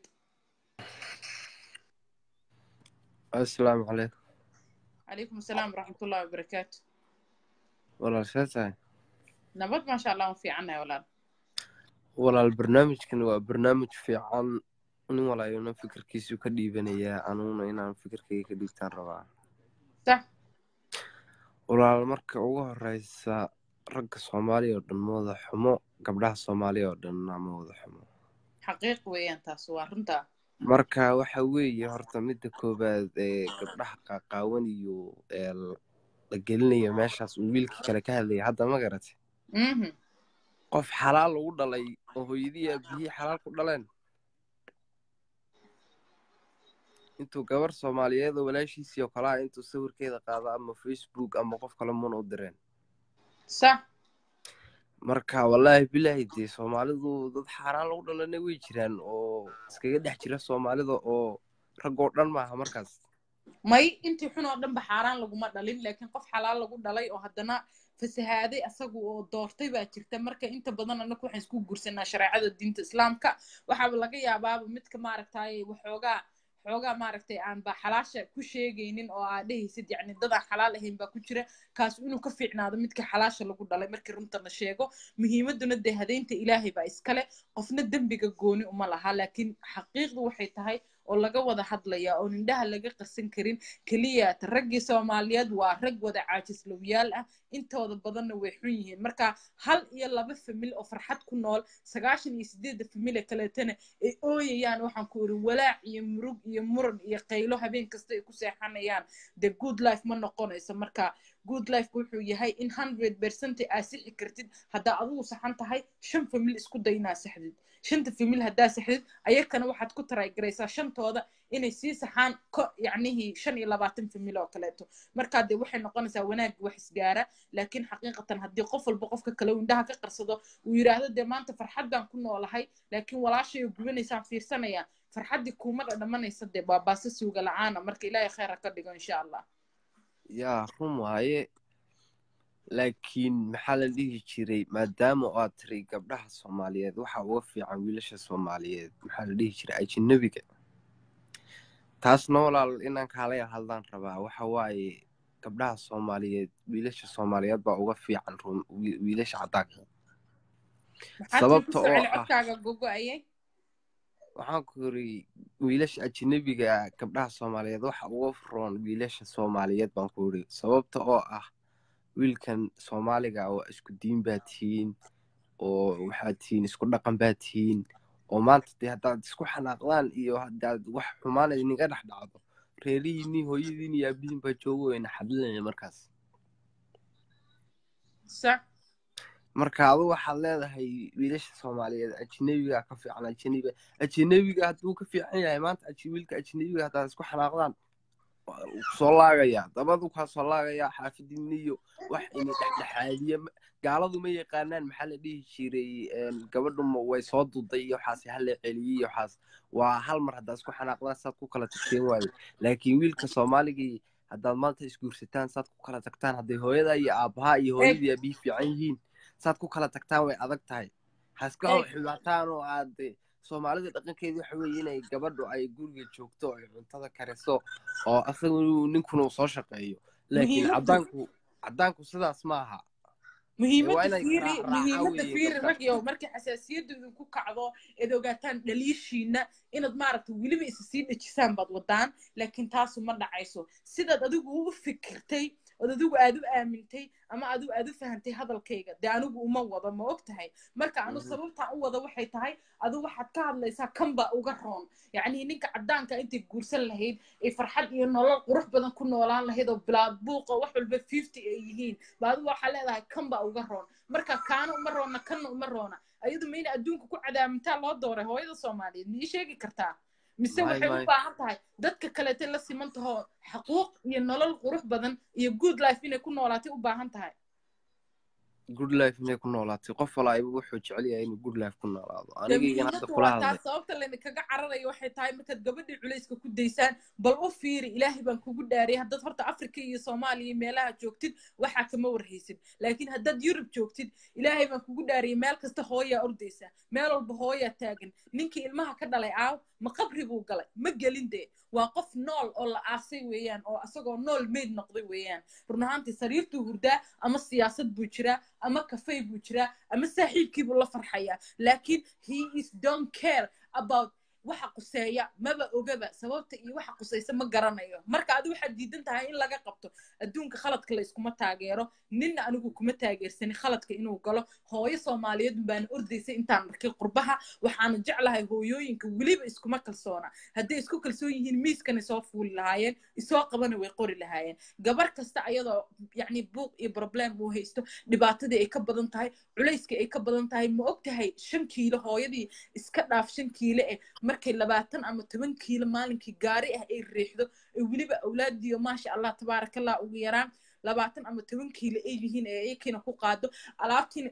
E: asalaamu calaykum
A: calaykum asalaam waraxmatullahi wabarakaatu
E: walaal see tahay
A: nabad maasha allah waan fiicannahay walaal
E: walaal barnaamijkan waa barnaamij fiican nin walaayona fikirkiisu ka dhiibanayaa anuguna inaan fikirkayga ka dhiibtaan rabaa
A: sax
E: walaal marka ugu horeysa ragga soomaaliya oo dhan ma wada xumo gabdhaha soomaaliya oo dhanna ma wada xumo
A: xaqiiq weeyaan taas waa runtaa
E: marka waxa weeye horta midda koowaad ee gabdhaha qaaqaawan iyo ee la gelinayo meeshaas uu wiilkii kale ka hadlaya hadda ma garatay
A: mhm
E: qof xalaal lagu dhalay oo hooyadii aabihii xalaal ku dhaleen intuu gabar soomaaliyeed oo walaashiisii oo kale ah intuu sawirkeeda qaado ama facebook ama qof kale muna u direen
A: sax
E: marka wallaahi bilaahi dee soomaalidu dad xaaraan lagu dhalana way jiraan oo iskaga dhex jira soomaalida oo raggoo dhan maaha markaas
A: may intii xun oo dhanba xaaraan laguma dhalin laakiin qof xalaal lagu dhalay oo haddana fasahaaday asagu oo doortay baa jirta marka inta badan annagu waxaan isku guursanaa shareecada diinta islaamka waxaaba laga yaabaaba midka maaragtay waxoogaa xoogaa maaragtay aan ba xalaasha ku sheegaynin oo aa dhehaysid yacni dadaan xalaal ahayn baa ku jira kaas inuu ka fiicnaado midka xalaasha lagu dhalay markii runta la sheego muhiimaduna dee hadeynta ilaahay baa iskale qofna dembiga gooni uma laha laakiin xaqiiqdu waxay tahay oo laga wada hadlaya oo indhaha laga qarsan karin keliya raggii soomaaliyeed waa rag wada caajislowyaal ah intooda badanna way xun yihiin marka hal iyo laba famil oo farxad ku nool sagaashan iyo sideedda famil ee kaleetana ay ooyayaan waxaan ku iri walaac iyo murug iyo muran iyo qaylo habeen kasta ay ku seexanayaan the good life ma noqonayso marka good life wuxuu yahay in hundred percent aa sixi kartid haddaa adigu saxan tahay shan famil isku day inaa saxdid shanta famil haddaa saxdid ayakana waxaad ku taraygaraysaa shantooda inay sii saxaan ko yacnihii shan iyo labaatan famil oo kaleeto markaa dee waxay noqonaysaa wanaag wax isgaara laakiin xaqiiqatan haddii qof walba qofka kale uu indhaha ka qarsado uu yidhaahdo dee maanta farxaddaan ku noolahay laakiin walaashay oo gubanaysaan fiirsanaya farxaddii kuuma dhadhamanaysa dee baabaasa suuga la-aana marka ilaahay khayra ka dhigo insha allah
E: yaa run waaye laakiin maxaa la dhihi jiray maadaama oo aad tiri gabdhaha soomaaliyeed waxa uga fiican wiilasha soomaaliyeed maxaa la dhihi jiray ajanabiga taasna walaal inaan kaalaya hadlaan rabaa waxa waaye gabdhaha soomaaliyeed wiilasha soomaaliyeed baa uga fiican run wi- wiilasha caddaanka
A: maxaa tii
E: sababta
A: kusoo
E: oo
A: celi
E: ah
A: codkaaga gogo-ayay
E: waxaan ku yiri wiilasha ajanabiga gabdhaha soomaaliyeed waxa uga roon wiilasha soomaaliyeed baan ku yiri sababta oo ah wiilkan soomaaliga waa isku diin baa tihiin oo waxaad tihiin isku dhaqan baad tihiin oo maanta dee haddaad isku xanaaqdaan iyo haddaad wax xumaana idinka dhex dhacdo reerihiinii hooyadiin iyo aabihiin baa joogo wayna xadlinaya markaas
A: sax
E: marka adu waxaad leedahay wiilasha soomaaliyeed ajnabiga ka fiican ajnabiga ajnabiga hadduu ka fiican yahay maanta aj- wiilka ajnabiga haddaad isku xanaaqdaan waa uu soo laagayaa dabadu kaa soo laagayaa xaafidin iyo wax ini dhexdhexaadiye ma- gaaladu ma yaqaanaan maxaa la dhihi jiray een, gabadhu ma- way soo duday iyo waxaas hala celiyey iyo waxaas waa hal mar haddaad isku xanaaqdaan saad ku kala tagteen waayo laakiin wiilka soomaaligii haddaad maanta isguursataan saad ku kala tagtaan hadday hooyada iyo aabbaha iyo hooyadii aabihii fiican yihiin saad ku kala tagtaan way adag tahay haska
A: Hey.
E: xibaataan oo aad eh, soomaalida dhaqankeedu waxa weeye inay gabadhu ay guriga joogto oo ay cuntada kariso oo asagu ninkuna uu soo shaqeeyo laakiin
A: Muhiimaddu-
E: caddaanku caddaanku sidaas ma aha waa
A: muhiimadda
E: inay
A: fiiri
E: raac- raacaan
A: muhiimadda
E: weeye
A: fiiri
E: dadka.
A: ragyo markii xasaasiyaddu idinku kacdo eed ogaataan dhaliishiina inaad maaragta weliba isa sii dhejisaan baad wadaan laakiin taasu ma dhacayso sidaad adigu u fikirtay ood adigu aad u aamintay ama adigu aad u fahantay hadalkayga dee anigu uma wado ma og tahay marka anu
E: Mhm.
A: sababtaan u wada waxay tahay adigu waxaad ka hadlaysaa kan baa uga roon yacni ninka caddaanka intay guursan lahayd ay farxad iyo nolol qurux badan ku noolaan lahayd oo bilaad buuqa wax walba fifty ay yihiin ba adigu waxaa leedahay kan baa uga roon marka kaana uma roona kanna uma roona ayadu mayna adduunka ku cadaamintaa loo dooray hooyada soomaaliyeed ma ii sheegi kartaa mise
E: May-
A: waxay
E: may.
A: u baahan tahay dadka kaleete la siman taho xaquuq iyo nolol qurux badan iyo good life inay ku noolaatay u baahan tahay
E: good life inay ku noolaatay qof walaayiba wuxuu jecel yahay inuu good life ku noolaado
A: dee
E: anigaygan hadda
A: muhiimaddu
E: kula
A: waa
E: hadlay
A: taas sababta laydinkaga cararayo waxay tahay markaad gabadhii culayska ku daysaan bal u fiiri ilaahay baan kugu dhaariyay haddaad horta africa iyo soomaaliya iyo meelaha joogtid waxaa kama warhaysid laakiin haddaad yurub joogtid ilaahay baan kugu dhaariyay meel kasta hooyaa ordaysaa meel walba hooyaa taagan ninkii ilmaha ka dhalay aaw ma qabri buu galay ma gelin dee waa qof nool oo la aasay weeyaan oo asagoo nool meyd noqday weeyaan run ahaantii sariirtuu hurdaa ama siyaasad buu jiraa ama kafay buu jiraa ama saaxiibkiibuu la farxayaa laakiin he is don't care about waxa quseeya maba ogaba sababta iyo waxa qusaysa ma garanayo marka adi waxaad diidan tahay in laga qabto adduunka khaladka la iskuma taageero ninna anigu kuma taageersanin khaladka inuu galo hooyo soomaaliyeed baana ordaysay intaan arkay qurbaha waxaana jeclahay hooyooyinka weliba iskuma kalsoona hadday isku kalsoon yihiin miiskana soo fuuli lahaayeen isoo qabana way qori lahaayeen gabar kasta ayadoo yacni buuq iyo problem uu haysto dhibaatadii ay ka badan tahay culayskii ay ka badan tahay ma og tahay shan kiilo hooyadii iska dhaaf shan kiilo eh markay labaatan ama toban kiilo maalinkii gaari ah ay riixdo ee weliba awlaadiyo maasha allah tabaarakallah ugu yaraan labaatan ama toban kiilo ay yihiin ee iyakiina ku qaado alaabtiina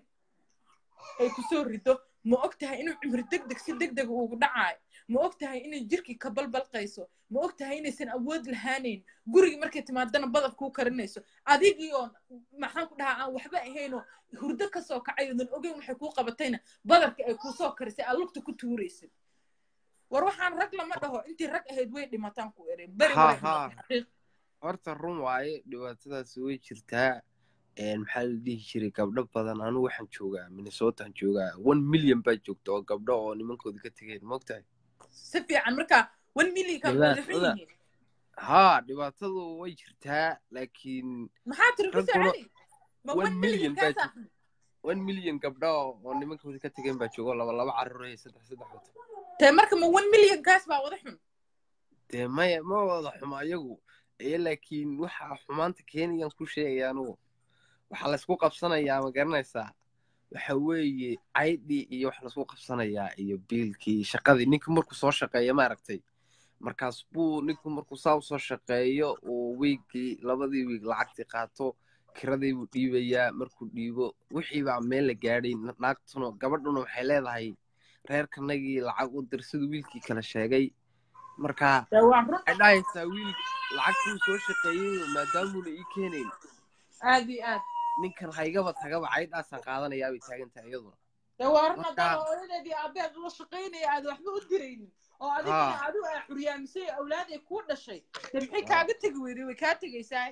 A: ay kusoo rido ma og tahay inuu cimri deg deg si deg dega ugu dhacaayo ma og tahay inay jirkii ka balbalqayso ma og tahay inaysan awood lahaanayn gurigii markay timaadana badaf kuu karinayso adigii oo maxaan ku dhahaa aan waxba ahaynoo hurdo kasoo kacay oodan ogeyn waxay kuu qabatayna badarka ay kuusoo karisay aad lugta ku tuuraysid war waxaan rag lama dhaho intii rag ahayd way dhimataan ku ere beri
E: Ha,
A: way
E: ha.
A: dhimatay xaqiiq
E: horta run waaye dhibaatadaasi way jirtaa een, maxaa la dhihi jiray gabdho badan anigu waxaan joogaa minnesotaan joogaa one million baa joogta oo gabdho oo nimankooda ka tegeen maogtahay
A: si fiican marka one millionka
E: Wadaad,
A: wadaxun
E: wadaad.
A: yihiin
E: haa dhibaatadu way jirtaa laakiin
A: maxaa tiri ku
E: Rag kula-
A: soconi ma
E: one
A: one
E: million
A: million
E: baa
A: kaasa
E: one million gabdho oo nimankooda ka tegeen baa jooga oo laba laba carruur iyo saddex saddex wato
A: tee marka ma one million kaas baa wada xun
E: dee maya ma wada xumo ayagu ee laakiin waxa xumaanta keenayaan ku sheegaya anugu waxaa laysku qabsanayaa ma garanaysaa waxa weeye caydhii iyo wax laysku qabsanayaa iyo biilkii shaqadii ninka markuu soo shaqeeya maaragtay markaas buu ninku markuu saa usoo shaqeeyo uu wiigii labadii wiig lacagtii qaato kiradii buu dhiibayaa markuu dhiibo wixii baa meel la gaadhay naagtuna gabadhuna waxay leedahay reerkanagii lacag u dir siduu wiilkii kala sheegay marka
A: dee waa run
E: waxay dhahaysaa wiil lacagtuu soo shaqeeyey maadaamuuna ii keenayn
A: aad iyo aad
E: ninkan haygaba tagaba caydhaasaan qaadanayaa bay taagan tahay iyaduna
A: dee waa run
E: Marka-
A: haddaan hooyadeedii aabeed ula shaqaynaya aad waxba u diraynin oo adigana
E: Haa.
A: adigu aa xuryaamisay awlaad ay kuu dhashay dee maxay
E: Haa.
A: kaaga tegi weyday way kaa tegaysaa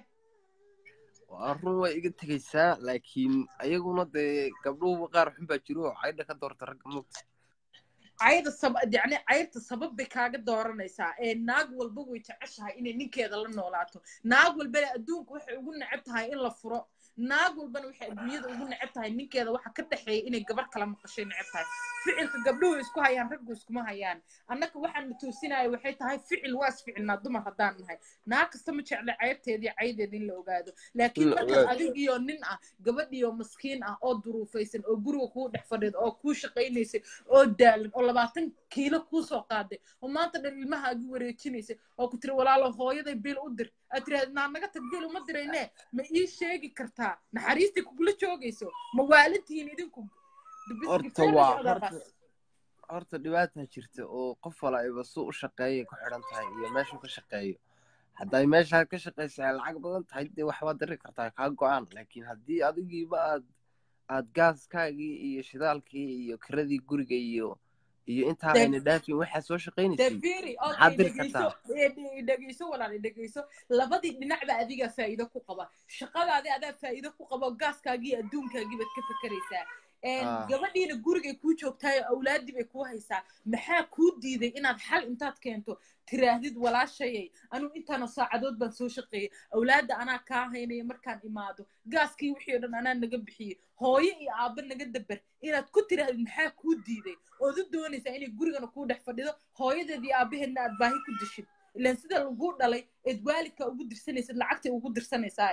E: waa run way iga tegaysaa laakiin ayaguna dee gabdhuhuba qaar xun baa jiro oo caydha ka doorta ragga mugta
A: cayda sab yacni cayrta sabab bay kaaga dooranaysaa ee naag walba way jeceshahay inay ninkeeda la noolaato naag walbana adduunka waxay ugu neceb tahay in la furo naag walbana waxay adduunyada ugu neceb tahay ninkeeda waxa ka dhexeeya inay gabar kala maqashay neceb tahay ficilka gabdhuhu isku hayaan raggu iskuma hayaan annaka waxaan na toosinaya waxay tahay ficil waa isficilnaa dumar haddaan nahay naag kasta ma jecla ceybteedii caydeeda in la ogaado laakiin
E: La
A: markaad
E: ogaado.
A: adigiyo nin ah gabadhiyo maskiin ah oo duruufaysan oo guriga kuu dhex fadhida oo kuu shaqaynaysay oo daalan oo labaatan kiilo kuu soo qaaday oo maanta dhan ilmahaagi wareejinaysay oo ku tiri walaalo hooyaday bil u dir aad tiraahda naa naga tag bil uma dirayne ma ii sheegi kartaa naxariistii kugula joogayso ma waalintihiin idinku
E: horta waa horta horta dhibaataa jirta oo qof walaiba suu u shaqeeyay ku xidhan tahay iyo meeshuu ka shaqeeyo hadday meeshaad ka shaqaysa ay lacag badan tahay dee waxbaad diri kartaa kaa go-aan laakiin haddii adigiiba aad aad gaaskaagii iyo shidaalkii iyo kiradii guriga iyo iyo intaa
A: Dee-
E: ayna dhaafin waxaad soo shaqaynaysay
A: dafiri
E: maxaad
A: okay
E: diri
A: dhegeyso
E: kartaa
A: eh, dhe- dhegeyso walaal dhegeyso labadii dhinacba adigaa faa'iido ku qaba shaqadaadi adaa faa'iido ku qaba gaaskaagii iyo adduunkaagii baad ka fekeraysaa Een,
E: Ah.
A: gabadhiina gurigay kuu joogtahay oo awlaadii bay kuu haysaa maxaa kuu diiday inaad xal intaad keento tiraahdid walaashayay anuu intaana saacadood baan soo shaqeeyey awlaadda anaa kaa haynaya markaan imaado gaaskii wixii oo dhan anaa naga bixiyey hooyo iyo aabba naga dabar inaad ku tiraahdid maxaa kuu diiday ood u doonaysaa inay gurigana kuu dhex fadhido hooyadeed iyo aabaheedna aad baahi ku dishid ilaan sida laguu dhalay eed waalidka ugu dirsanaysid lacagtay ugu dirsanaysaa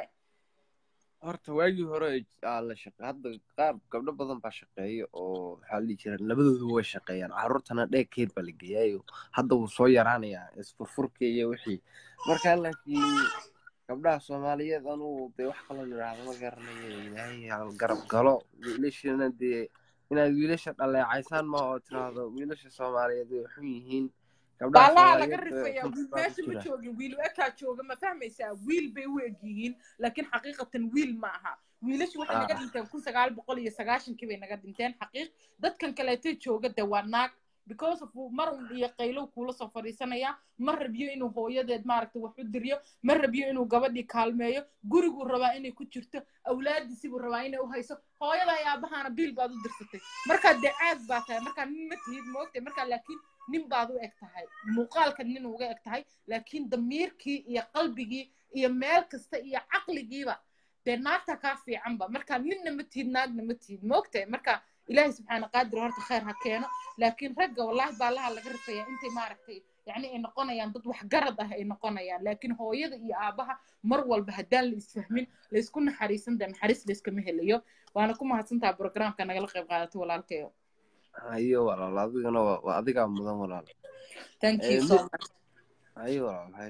E: horta waagii hore aa la shaqe hadda qaar gabdho badan baa shaqeeya oo maxaa la dhihi jira labadoodu way shaqeeyaan carruurtana dheegkeed baa la geeyaayo hadda wuu soo yaraanayaa isfurfurka iyo wixii marka laakiin gabdhaha soomaaliyeed anugu dee wax kaloo yidhaahdo ma garanayo ilaahay ha garab galo wiilashana dee inaad wiilasha dhaleecaysaan ma oo tiraahdo wiilasha soomaaliyeed way xun yihiin gabdhaha
A: baalaha laga
E: soomaaliyeed
A: rifaya
E: runta baa ku
A: meesha ma
E: jira
A: joogin wiil ekaa jooga ma fahmaysaa wiil bay u eg yihiin laakiin xaqiiqatan wiil ma aha wiilashu waxay naga
E: Ah.
A: dhinteen kun sagaal boqol iyo sagaashankii bay naga dhinteen xaqiiq dadkan kaleetay jooga de waa naag because of mar un iyo qaylow kuula soo fadhiisanaya ma rabiyo inuu hooyadeed maaragta wax u diryo ma rabiyo inuu gabadhii kaalmeeyo guriguu rabaa inay ku jirto awlaadiisibuu rabaa inay u hayso hooyada iyo aabahaana biil baad u dirsatay markaa dee caag baa tahay markaa nin ma tihid moogtay markaa laakiin nin baad u eg tahay muuqaalka nin uga eg tahay laakiin damiirkii iyo qalbigii iyo meel kasta iyo caqligiiba dee naagta kaa fiicanba marka ninna ma tihid naagna ma tihid moogtahay marka ilaahay subxaana qaadir horta khayr ha keeno laakiin ragga wallaahi baalaha laga rifaya intay maaragtay yacni ay noqonayaan dad waxgarad ah ay noqonayaan laakiin hooyada iyo aabaha mar walba haddaan la isfahmin laysku naxariisan dee naxariis layskama helayo waana ku mahadsantaha programka nagala qayb qaadato walaalkayo
E: hayo walaal adigana waa waa adigaa mudan walaal
A: thank you
E: Eh,
A: so
E: mid-
A: much
E: hayo walaal hay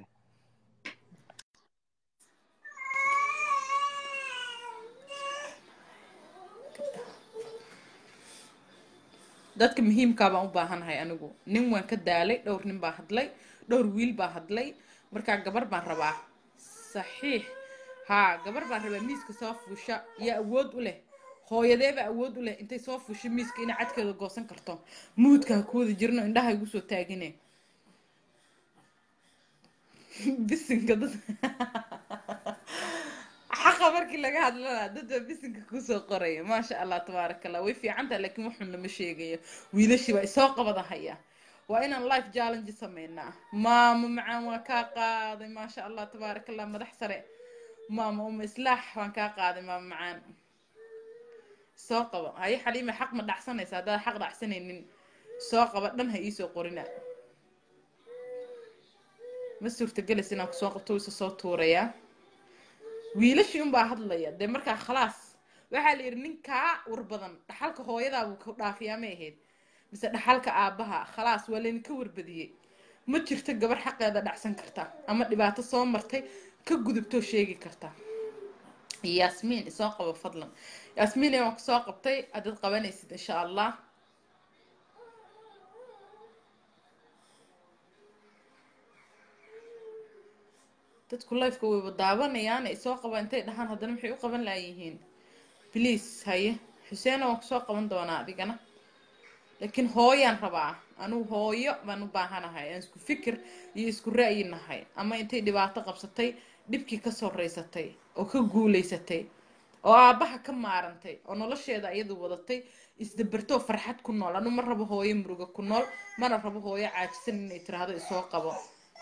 A: dadka muhiimkaa baan u baahanahay anigu nin waan ka daalay dhowr nin baa hadlay dhowr wiil baa hadlay markaa gabar baan rabaa saxiix haa gabar baan rabaa miiska soo fuusha iyo awood u leh hooyadeeba awood u leh intay soo fuusho miiska inay cadkeeda goosan karto muudka ha ku wada jirno indhaha igu soo taagine bisinka dad xaqa markii laga hadlana dad baa bisinka kusoo qoraya maasha allah tabaaraka allah way fiican tahay laakiin waxun lama sheegayo wiilashii baa isoo qabada haya waa inaan life challenge sameynaa maamo macaan waa kaa qaaday maasha allah tabaaraka allah madax sare maama uma islaax waan kaa qaaday maamo macaan soo qabo haye xaliime xaq ma dhacsanaysa haddaad xaq dhacsanaynin soo qaba dhan ha iisoo qorina ma suurtagelis inaan kusoo qabto isa soo tuurayaa wiilashii unbaa hadlaya dee markaa khalaas waxaa la yidhi ninkaa war badan dhaxalka hooyadaa buu ka dhaafiyaa may ahayd mise dhaxalka aabbaha khalaas waa laydinka warbadiyey ma jirto gabar xaqeeda dhacsan karta ama dhibaato soo martay ka gudubtoo sheegi karta yaasmiin isoo qabo fadlan yaasmiin waan kusoo qabtay haddaad qabanaysid insha allah dadku lifeka wayba daawanayaan ay soo qabaan intay dhahaan haddana maxay u qaban laayihiin please haye xuseena waan kusoo qaban doonaa adigana laakiin hooyaan rabaa anugu hooyo baan u baahanahay aan isku fikir iyo isku ra'yi nahay ama intay dhibaato qabsatay dhibkii ka soreysatay oo ka guuleysatay oo aabbaha ka maarantay oo nolosheeda iyadu wadatay isdabartoo farxad ku nool anu ma rabo hooyo muruga ku nool mana rabo hooyo caajisan inay tiraahdo isoo qabo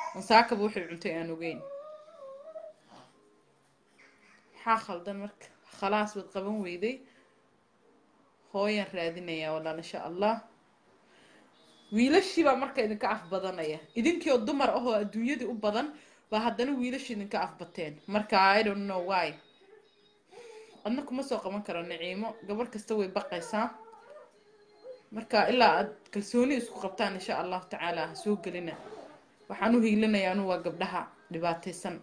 A: ansaakaba waxay cuntay aan ogeyn maxaa khaldan marka khalaas waad qaban weyday hooyaan raadinayaa walaal insha allah wiilashii baa marka idinka af badanaya idinkii oo dumar ah oo adduunyadii u badan baa haddana wiilashii idinka afbateen marka i don't know why adna kuma soo qaban karo naciimo gabar kasta way baqaysaa marka ilaa aad kalsooni isku qabtaan insha allahu tacaala ha soo gelina waxaan u hiilinayaa anu waa gabdhaha dhibaataysan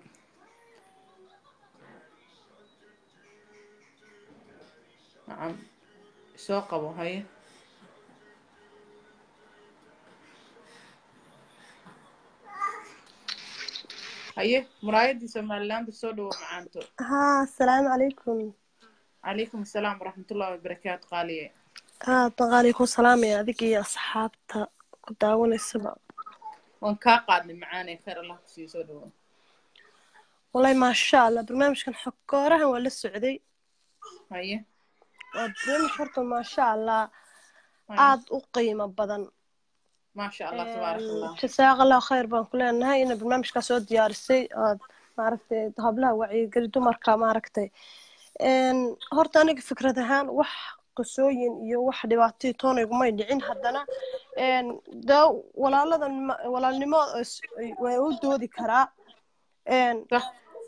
A: nacam soo qabo haye haye muraayadii somalilaanda soo dhawo macaanto
F: ها السلام عليكم
A: calaykum asalaam waraxmatullahi wabarakaatu qaaliye
F: ها طغاليكم سلام يا ذيك يا أصحابتا كداون السبع
A: waan kaa qaadnay macaanay khayr allah kusii soo dhawo
F: والله ما شاء الله برنامج كان حكورها ولا السعودي
A: haye
F: برنامج حرته ما شاء الله
A: haye
F: عاد وقيمة بدن
A: maasha allah tabaarak allah
F: جزاك الله خير بان كلنا نهاي إن برنامج كاسو ديارسي آه، ما عرفتي هبلها وعي قري دمركا ما عرفتي إن هرتا أنا فكرة هان وح qisooyin iyo wax dhibaatay toona igumay dhicin haddana een dee walaaladan ma- walaalnimo is- way u doodi karaa een
A: Sax.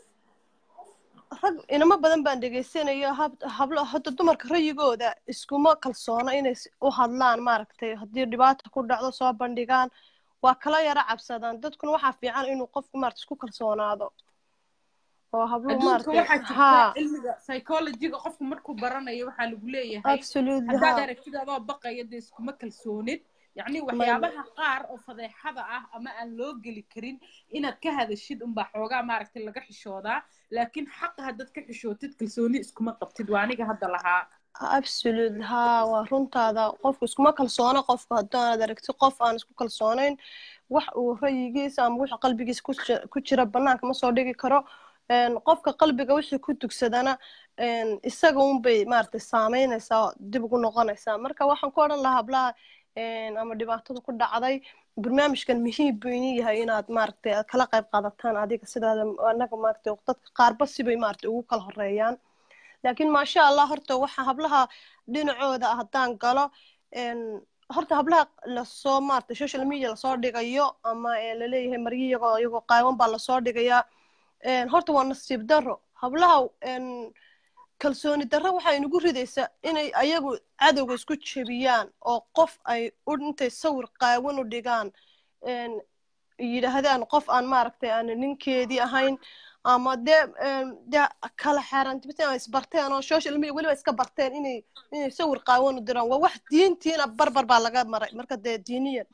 F: rag inamo badan baan dhegaysanayo hab- hablo hadda dumarka rayigooda iskuma kalsoona inay s- u hadlaan maaragtay haddii dhibaata ku dhacdo soo bandhigaan waa kala yara cabsadaan dadkuna waxaa fiican inuu qofku maarata isku kalsoonaado oo habluhu
A: adduunka
F: maaragtay
A: waxaa jirta
F: haa
A: cilmiga psychologyga qofku markuu baranayo waxaa lagu leeyahay
F: absolutely
A: haddaad
F: haa
A: aragtid adoo baqaya dee iskuma kalsoonid yacni waxyaabaha qaar oo fadeexada ah ama aan loo geli karin inaad ka hadashid unbaa xoogaa maaragtay laga xishoodaa laakiin xaqa haddaad ka xishootid kalsooni iskuma qabtid waa aniga hadda lahaa
F: absolute haa waa runtaada qofku iskuma kalsoona qofku haddaanad aragti qof aan isku kalsoonayn wax uu rayigiisa ama wixii qalbigiisa ku ji- ku jira banaanka ma soo dhigi karo een, qofka qalbiga wixii ku dugsadana een, isaga unbay maaragtay saameynaysaa oo dib ugu noqonaysaa marka waxaan ku odhan lahaa hablaha een, ama dhibaatada ku dhacday barnaamijkan muhiim buu inii yahay inaad maaragtay aad kala qayb qaadataan adiga sidaada anaga maaragtay dadka qaarba sibay maaragtay ugu kala horeeyaan laakiin maasha allah horta waxa hablaha dhinacooda ah haddaan galo een, horta hablaha lasoo maarata social media lasoo dhigayo ama ee laleeyahay maryo iyagoo iyagoo qaawan baa lasoo dhigayaa een, horta waa nasiib darro hablaha een, kalsooni darro waxaa inagu ridaysaa inay ayagu cadowga isku jebiyaan oo qof ay u intay sawir qaawan u dhigaan een, yidhaahdaan qof aan maaragtay aan ninkeedii ahayn ama dee een, dee kala xaaraantibiseen ay isbarteen oo social media weliba iska barteen inay inay sawir qaawan u diraan waa wax diintiina barbar baa laga maray marka dee diiniyan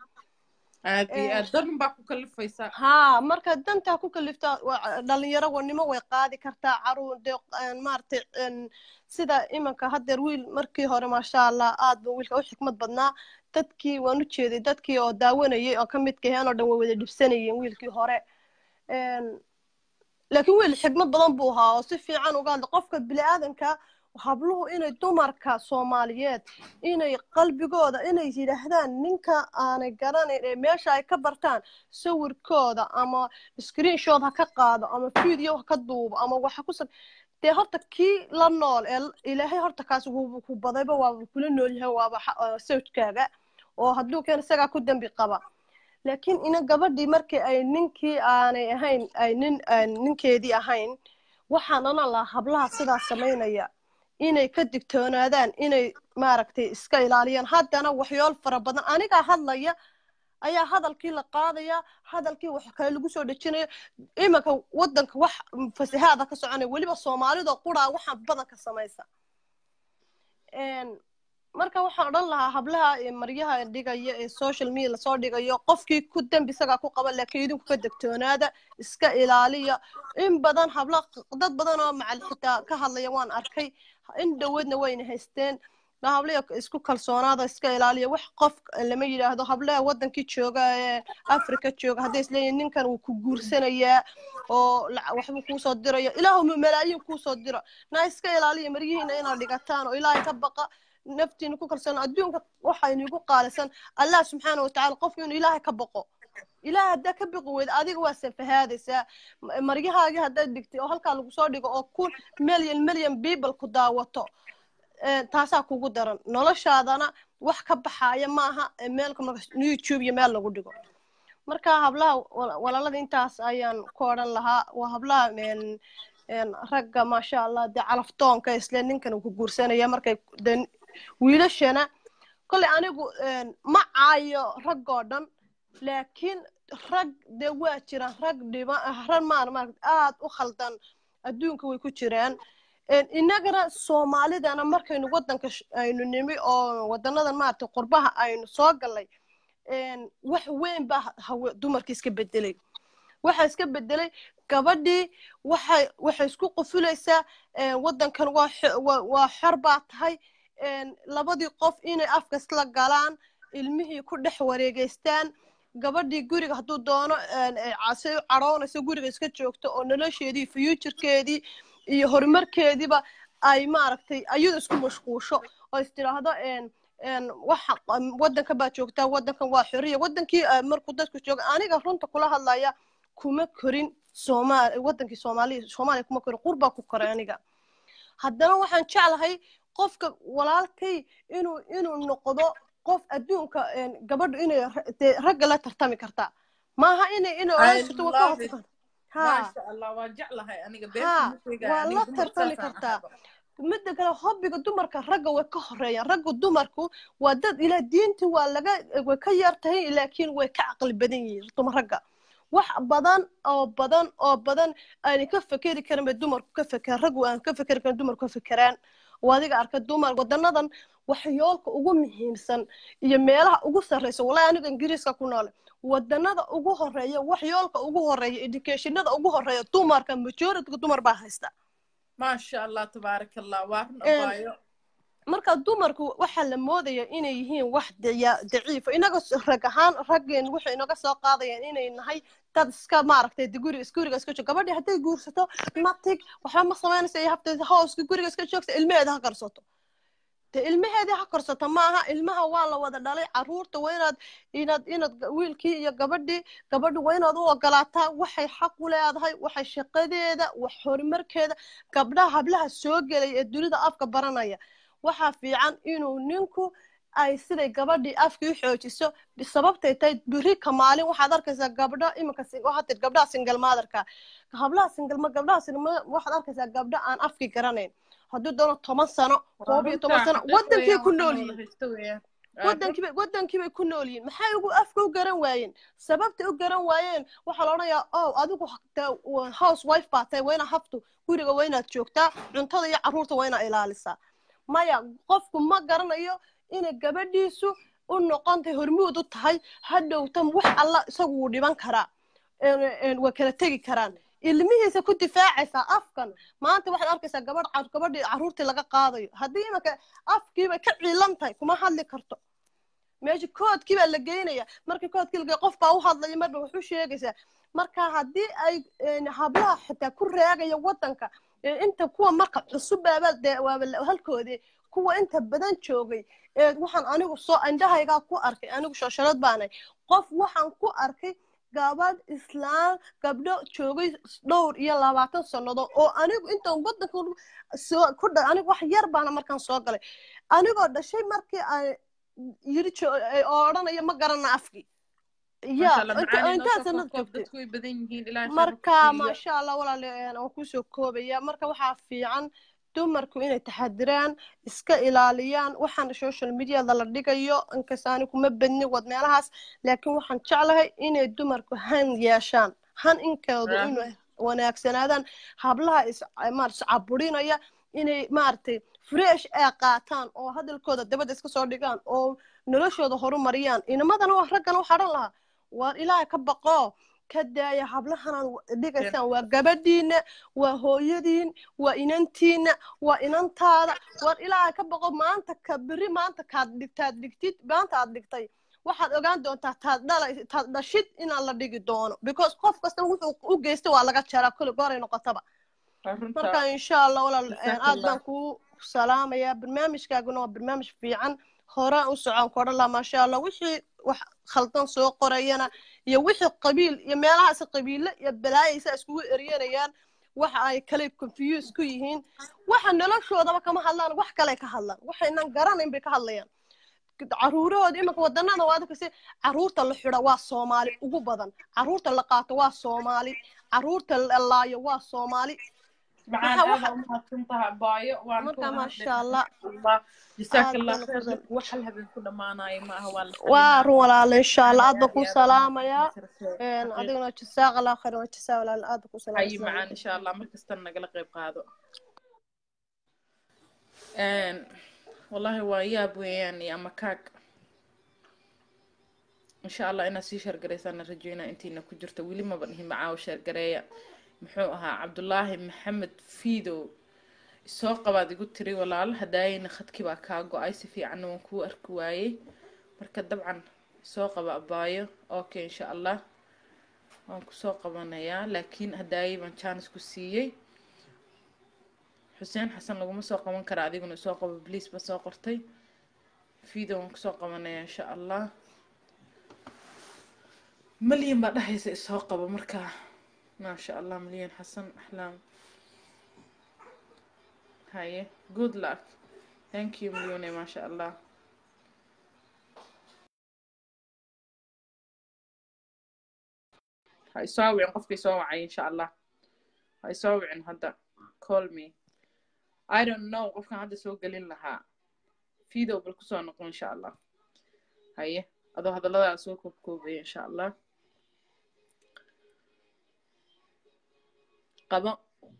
A: aad iyo
F: Eh.
A: aad dan baa ku kalifaysaa
F: haa marka danta ku kaliftaa waa- dhalinyaro wanimo way qaadi kartaa caruur dee een, maaragtay een, sida imanka haddeer wiil markii hore maasha allah aad buu wiilka u xikmad badnaa dadkii waan u jeeday dadkii oo daawanayay oo ka midka ahaan oo dhan way wada dhibsanayeen wiilkii hore Een, laakiin wiil xikmad badan buu ahaa oo si fiican uga hadla qofka bini'aadanka habluhu inay dumarka soomaaliyeed inay qalbigooda inay yidhaahdaan ninka aanay garanayn ee meesha ay ka bartaan sawirkooda ama screenshot ha ka qaado ama video ha ka duubo ama waxa ku sab dee horta kii la nool ee ilaahay horta kaas wuu ku badayba waaba kula nool yahay waaba xa- uh, sawjkaaga oo hadduu keen isagaa ku dembi qaba laakiin ina gabadhii markii ay ninkii aanay ahayn ay nin aan ninkeedii ahayn waxaan onan lahaa hablaha sidaas samaynaya inay ka digtoonaadaan inay maaragtay iska ilaaliyaan haddana waxyool fara badan anigaa hadlaya ayaa hadalkii la qaadaya hadalkii wax kale lagu soo dhejinaya imanka wadanka wax fasahaada ka soconaya weliba soomaalida quraa waxaan badanka samaysa Een, marka waxaan odhan lahaa hablaha ee maryaha dhigaya ee social media lasoo dhigayo qofkii ku dembi isagaa ku qaba laakiin idinku ka degtoonaada iska ilaaliya in badan habla dad badan oo macal xitaa ka hadlaya waan arkay in dhoweedna wayna haysteen na hablaya isku kalsoonaada iska ilaaliya wax qof lama yidhaahdo hablaha wadankii jooga ee africa jooga hadday isleeyihin ninkan wuu ku guursanayaa oo lac- waxbuu kuusoo diraya ilaahuma malaayiin kuusoo diro na iska ilaaliya maryihiina inaad dhigataan oo ilaahay ka baqa naftiina ku kalsoon adduunka waxaa inigu qaalisan allah subxaana watacaala qofku inuu ilaahay ka baqo ilaah haddaa ka biqi weyda adiga waa safahaadaysaa M- maryahaagii haddaad dhigtay oo halkaa lagu soo dhigo oo kun milyan milyan people ku daawato ee, taasaa kugu daran noloshaadana wax ka baxaaya maaha ee meelka marka youtube iyo meel lagu dhigo marka hablaha wal- walaalada intaas ayaan ku odhan lahaa waa hablaha een, een, ragga maasha allah dee calaftoonka isle ninkan uu ku guursanaya markay de wiilashana kolley anigu een, ma caayo raggoo dhan laakiin rag dee waa jiraan rag dhiba rag maar maaragt aad u khaldan adduunka way ku jiraan Een, innagana soomaalidana markaynu waddanka sh- aynu nimi oo waddanadan maaragtay qurbaha aynu soo gallay een, wax weyn baa hawe dumarkii iska bedelay waxaa iska bedelay gabadhii waxay waxay isku qufulaysaa een, waddankan waa xo- waa- waa xor baa tahay een, labadii qof inay afka isla galaan ilmihii ku dhex wareegeystaan gabadhii guriga hadduu doono een, ee casay u cadhoonayso guriga iska joogto oo nolosheedii futurekeedii iyo horumarkeediiba ay maaragtay ayadu isku mashquusho oo is tidhaahdo een een waxa waddanka baa joogtaa waddankan waa xoriya waddankii eh, markuu dadku jooga aniga runta kula hadlaya kuma korin soomaali waddankii soomaaliya soomaaliya kuma korin qurbaa ku koray aniga haddana waxaan jeclahay qofka walaalkay inuu inuu noqdo qof adduunka een, gabadhu inay ra- dee ragga la tartami kartaa maaha inay inay
A: I
F: odhan jirto waa ka
A: love it.
F: hortaqan ha
A: maasha allah waa jeclahay aniga
F: Ha,
A: beerta musiga
F: waa
A: aniga
F: la
A: dumar
F: tartami
A: saasaan
F: kartaa.
A: ahaba.
F: midda kale hobbiga dumarka ragga way ka horeeyaan ragga dumarku waa dad ilaa diinta waa laga way ka yar tahay laakiin way ka caqli badan yihiin dumar ragga wax badan oo badan oo badan aanay ka fekeri karin bay dumarku ka fekeraan raggu aan ka fekeri karin dumarku ka fekeraan oo adiga arka dumar wadanadan waxyoolka ugu muhiimsan iyo meelaha ugu sarreysa wallahi aniga ingiriiska ku noole wadanada ugu horeeya waxyoolka ugu horeeya educationada ugu horeeya dumarka majorityga dumar baa haysta
A: maasha allah tabaaraka allah waa run
F: Een,
A: abaayo
F: marka dumarku waxaa la moodaya inay yihiin wax dacia- daciifa inaga s- rag ahaan raggeen waxay inaga soo qaadayaan inay nahay dad iska maaragtay de guriga is guriga iska joog gabadhii hadday guursato natig waxba ma samaynaysa iyo habteeda hooska guriga iska joogta ilmaheeda ha karsato de ilmaheedii ha korsato maaha ilmaha waa la wada dhalay caruurta waa inaad inaad inaad ga- wiilkii iyo gabadhii gabadhi waa inaad u ogolaataa waxay xaq u leedahay waxay shaqadeeda wax horumarkeeda gabdhaha hablaha soo gelaya ee dunida afka baranaya waxaa fiican inuu ninku ay siday gabadhii afkii u xoojiso bi- sababtay tahay biri ka maalin waxaad arkaysaa gabdho iminka si- waxaad tihi gabdhaha single motherka hablaha single ma gabdhaha single mother waxaad arkaysaa gabdho aan afkii garanayn hadduu doono toban sano koob iyo toban sano wadankii ku nool yihiin wadankii bay wadankii bay ku nool yihiin maxay ugu afka u garan waayeen sababtay u garan waayeen waxaa la odhanayaa oh adigu de- wa- house wife baa tahay waa inaad haftu guriga waa inaad joogtaa cuntada iyo carruurta waa inaad ilaalisaa maya qofku ma garanayo inay gabadhiisu u noqontay hormuud u tahay hadhowtan wax alla isagu wuu dhiban karaa een- een waa kala tegi karaan ilmihiisa ku difaacaysaa afkan maanta waxaad arkaysaa gabadh car- gabadhii carruurtii laga qaadayo haddii imanka afkiibay ka ciilan tahay kuma hadli karto meesha koodkii baa la geynaya markii koodkii la geeyo qof baa u hadlaya marba wax u sheegaysaa marka haddii ay een, hablaha xitaa ku raagaya wadanka ee inta kuwa marka cusub baaba dee waaba la- halkoodii kuwa inta badan joogay ee waxaan anigu soo indhahaygaa ku arkay anigu shooshalad baanay qof waxaan ku arkay gabadh islaan gabdho joogay dhowr iyo labaatan sannadood oo anigu intaan wadanka soo ku dha anigu wax yar baana markaan soo galay anigoo dhashay markii aan yiri jo- ay odhanaya ma garana afkii ya inta- intaa sanad joogtay
A: dadku way badan yihiin ilaahay khayr ha ku
F: marka
A: siiyo.
F: maasha allah walaal een, waan kusoo koobaya marka waxaa fiican dumarku inay taxadiraan iska ilaaliyaan waxaan social mediada la dhigayo inkasta ani kuma badni wad meelahaas laakiin waxaan jeclahay inay dumarku han yeeshaan han inkoodu
A: Ah.
F: inay wanaagsanaadaan hablaha is maar iscaburinaya inay maaragtay fresh ay qaataan oo hadalkooda dabadda iska soo dhigaan oo noloshooda horumariyaan inamadana waa raggana waxaa dhan lahaa waar ilaahay ka baqo ka daaya hablahanaad dhigaysaan waa gabadhiina waa hooyadiin waa inantiina waa inantaada waar ilaahay ka baqo maanta ka beri maanta kaad dhigtaad dhigtid maanta aad dhigtay waxaad ogaan doontaa taad dhalay taad dhashid inaan la dhigi doono because qof kasta wuxuu u geystay waa laga jaraa kulli gooray noqotaba
A: Waa runta.
F: marka insha allah walaal
A: Jazakallah.
F: aad baan kuu salaamayaa barnaamijkaaguna waa barnaamij fiican horaan u socon kodhan laha maasha allah wixii wax khaldan soo qorayana iyo wixii qabiil iyo meelahaas qabiile iyo balaayaysa iskugu eryanayaan waxa ay kale confuse ku yihiin waxa noloshoodaba kama hadlaan wax kale ka hadlaan waxaynan garanayn bay ka hadlayaan caruurahooda iminka wadanada waa adkasi caruurta la xidha waa soomaali ugu badan caruurta la qaato waa soomaali caruurta la laayo waa soomaali
A: macaan
F: waxa-
A: aada umahadsantaha baayo waan
F: marka
A: ku
F: maasha allah
A: jasaaka
F: aad
A: allah
F: baan u
A: khayr
F: fadlan.
A: wax hal habeen ku dhammaanayo ma aha waa la
F: waa
A: qarinaa.
F: run walaala insha allah aad baan
A: Aad
F: kuu
A: iyo aad
F: salaamayaa
A: umahadsantahay.
F: Een,
A: Xaqiiq.
F: adiguna jasaaq allah khayr waa jasaa walaala aad baan kuu
A: hayi
F: salaamaya
A: macaan insha allah markastana nagala qayb qaado Een, wallahi waa yaab weeyaan iyo ama kaag insha allah inaad sii sheergaraysaana rajeynaa intiina ku jirto weli maba dhihin macaawo sheergareeya muxuu ahaa cabdulaahi maxamed fiidow soo qabaad igu tiri walaal hadaayayna khadkii baa kaa go-ay si fiicanna waan kuu arki waayey marka dabcan soo qaba abaayo okay insha allah waan kusoo qabanayaa laakiin hadaayay baan jaanis ku siiyey xuseen xasan laguma soo qaban kara adiguna soo qabo bliis ba soo qortay video waan kusoo qabanayaa insha allah malyan baa dhahaysa isoo qabo marka maasha allah malyan xasan axlaam haye good luck thank you malyone maasha allah ha isoo wicin qofka isoo wacay insha allah ha isoo wicin hadda call me i don't know qofkan hadda soo gelin lahaa video bal kusoo noqo insha allah haye adoo hadalladaada soo koobkoobaya insha allah qabo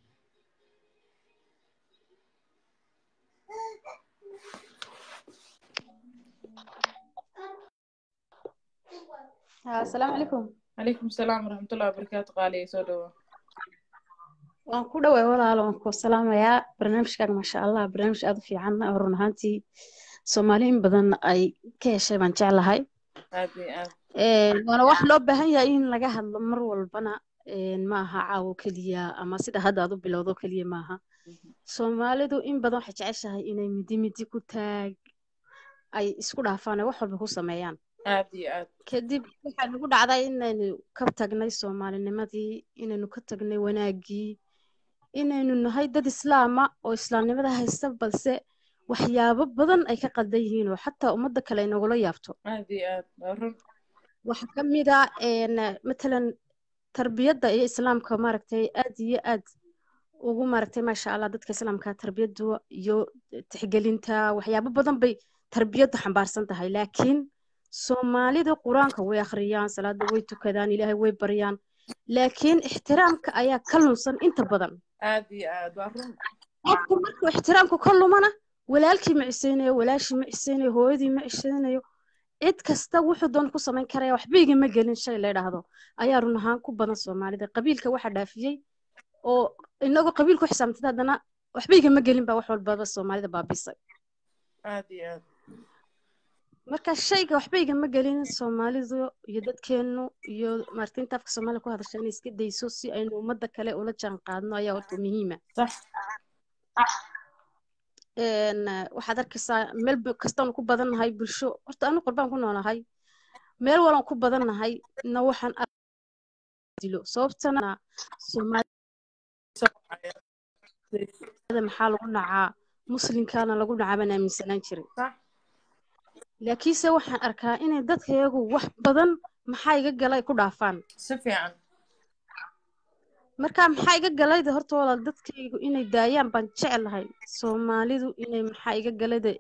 G: asalaamu calaykum
A: calaykum asalaam waraxmatullahi wabarakaatu qaaliya soo dhawo
G: waan ku dhoway walaalo waan ku salaamayaa barnaamijkaaga maasha allah barnaamij aad u fiican oo run ahaantii soomaaliyin badan ay ka heshay baan jeclahay
A: aad iyo aad
G: Een, waana wax loo baahan yahay in laga hadlo mar walbana een, ma aha caawo keliya ama sida hadda aad u bilowdo keliya maaha soomaalidu in badan waxay jeceshahay inay midi midi ku taag ay isku dhaafaan ay wax walba ku sameeyaan
A: aad iyo aad
G: kadib waxaa nagu dhacday inaynu ka tagnay soomaalinimadii inaynu ka tagnay wanaaggii inaynu nahay dad islaama oo islaamnimada haysta balse waxyaabo badan ay ka qaldan yihiin oo xataa ummadda kale ay nagula yaabto
A: aad iyo aad waa run
G: waxaa ka mid a een, matalan tarbiyadda iyo islaamka maaragtay aad iyo aad ugu maaragtay maasha allah dadka islaamka tarbiyaddu iyo tixgelinta waxyaabo badan bay tarbiyaddu xambaarsan tahay laakiin soomaalida qur-aanka way akhriyaan salaada way tukadaan ilaahay way baryaan laakiin ixtiraamka ayaa ka lunsan inta badan
A: aad iyo aad waa run
G: qofku markuu ixtiraamku ka lumana walaalkii ma cisaynayo walaashii ma cisaynayo hooyadii ma cisaynayo cid kasta wuxuu doon ku samayn karaya waxba igama gelin shay la idhaahdo ayaa run ahaan ku badan soomaalida qabiilka waxaa dhaafiyey oo inagoo qabiil ku xisaabtay haddana waxba igama gelin baa wax walbaba soomaalida baabisay
A: aad iyo aad
G: marka shayga waxba igama gelin soomaalidu iyo dadkeenu iyo maaragtay inta afka soomaaliya ku hadasha inay iska dayso si aynu ummadda kale ula jaan qaadno ayaa horta muhiima
A: sax
G: een waxaad arkaysaa meel ba- kastaanu ku badannahay bulsho horta anu qurbaan ku noolahay meel walan ku badannahay na waxaan ar- dilo sababtana soomaalida maxaa lagu nacaa muslimkaana lagu nacaa baan aaminsanaan jiray
A: sax
G: laakiinse waxaan arkaa inay dadkayagu wax badan maxaa iga galay ku dhaafaan
A: si fiican
G: marka maxaa iga galayda horta walaal dadkaygu inay daayaan baan jeclahay soomaalidu inay maxaa iga galayda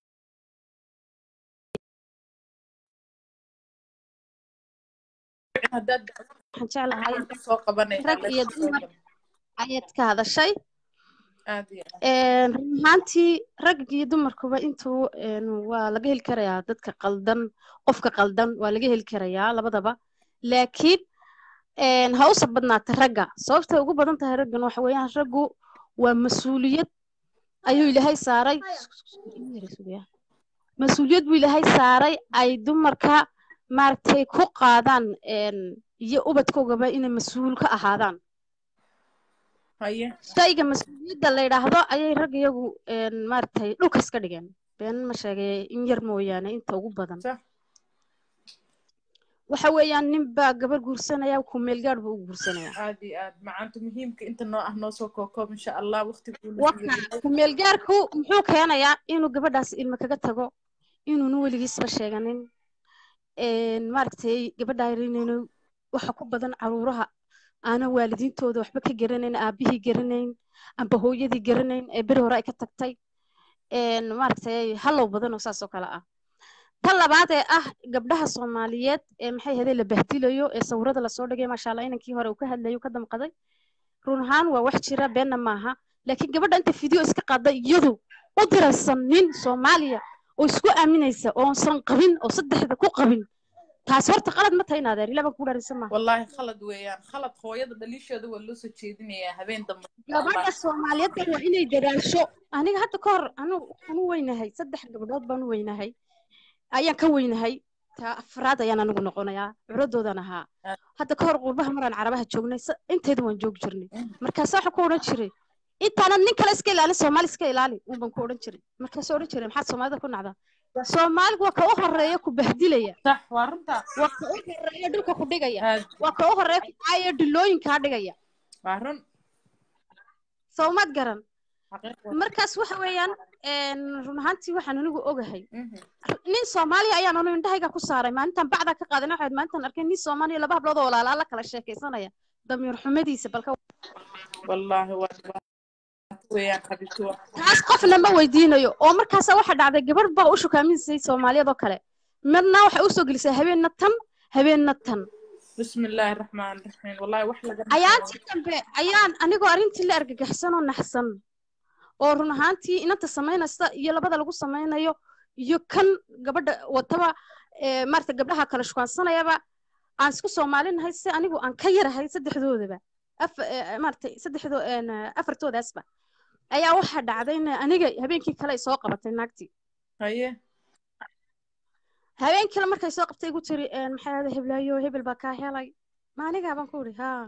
A: haddaad
G: waxaan jeclahay
A: soo qabanay
G: rag iyo dumar ayaad ka hadashay
A: aad iyo aad
G: Een, run ahaantii rag iyo dumarkuba intuu een, waa laga heli karayaa dadka qaldan qofka qaldan waa laga heli karayaa labadaba laakiin een, ha usa badnaata ragga sababtay ugu badan tahay raggan waxa weeyaan raggu waa mas-uuliyad ayuu ilaahay saaray mas-uuliyad buu ilaahay saaray ay dumarka maaragtay ku qaadaan een, iyo ubadkoogaba inay mas-uul ka ahaadaan
A: haye
G: shayga mas-uuliyadda la yidhaahdo ayay rag iyagu een, maaragtay dhulka iska dhigeen been ma sheegay in yar mooyaane inta ugu badan
A: sax
G: waxa weeyaan nin baa gabar guursanaya ku meel gaadh buu u guursanaya
A: aad iyo aad macaanta muhiimka inta noo ah noo soo kookoob insha allah waqtigu
G: waka ku meel gaadhku muxuu keenayaa inuu gabadhaas ilmo kaga tago inuuna weligiisba sheeganin een, maaragtay gabadha yarinayno waxa ku badan caruuraha aanan waalidiintooda waxba ka garanayn aabihii garanayn amba hooyadii garanayn ee beri hore ay ka tagtay een, maaragtay hallow badan oo saas oo kale ah tan labaad ee ah gabdhaha soomaaliyeed ee maxay ahayd la bahdilayo ee sawirada lasoo dhigay maasha allah inankii hore uu ka hadlayo ka damqaday run ahaan waa wax jira beenna maaha laakiin gabadha inta video iska qaada iyadu u diraysan nin soomaaliya oo isku aaminaysa oosan qabin oo saddexda ku qabin taas horta qalad ma tahay inaadeer ilaa baan ku dhaaraysan maaha
A: wallaahi khalad weeyaan khalad hooyada dhaliisheeda waa loo soo jeedinayaa habeen dambe insha allah
G: gabadha soomaaliyeed baa waa inay dadaasho aniga hadda ka hor anu waxaan u weynahay saddex gabdhood baan u weynahay ayaan ka weynahay taa afraad ayaan anigu noqonayaa curadoodan ahaa hadda ka hor qurbaha maraan carabaha joognay sa- inteeda waan joogi jirnay markaasa waxaan ku odhan jiray intaanan nin kale iska ilaalin soomaali iska ilaali uun baan ku odhan jiray markaasoo odhan jiray maxaad soomaalida ku nacdaa soomaaligu waa ka u horeeya ku bahdilaya
A: sax waa runtaa
G: waa ka u horeeya dhulka ku dhigaya
A: aad
G: waa ka u horeeya ku caaya dhilooyinkaa dhigaya
A: waa run
G: soomaad garan
A: xaqiiq waa
G: markaas waxa weeyaan een, run ahaantii waxaan anigu ogahay
A: Mhm.
G: nin soomaaliya ayaan anu indhahayga ku saaray maalintan bacdaa ka qaadan waxayd maalintan arkay nin soomaaliya laba hablood oo walaalaa la kala sheekaysanaya damiir xumadiisa balka
A: wallaahi waa dhibaato weeyaan xabiibti waa
G: taas qofna ma weydiinayo oo markaasa waxa dhacday gabadh baa u shukaaminsay soomaaliyad oo kale midna waxay usoo gelisay habeenna tan habeenna tan
A: bismi illaahi raxmaan raxiim wallaahi wax laga
G: ayaantii dambe ayaan anigoo arrintii la argagaxsan oo naxsan oo run ahaantii inanta samaynaysa iyo labada lagu samaynayo iyo kan gabadha wataba ee, maarata gabdhaha kala shukaansanayaba aan isku soomaalinahay si anigu aan ka yarahay saddexdoodaba Af- ee, maarata saddexdo een, afartoodaasba ayaa waxaa dhacday in aniga habeenkii kale ay soo qabatay naagtii
A: haye
G: habeen kale markay soo qabtay igu tiri een, maxay ahaaday heblaayo hebel baa kaa helay ma anigaa baan ku idhi haa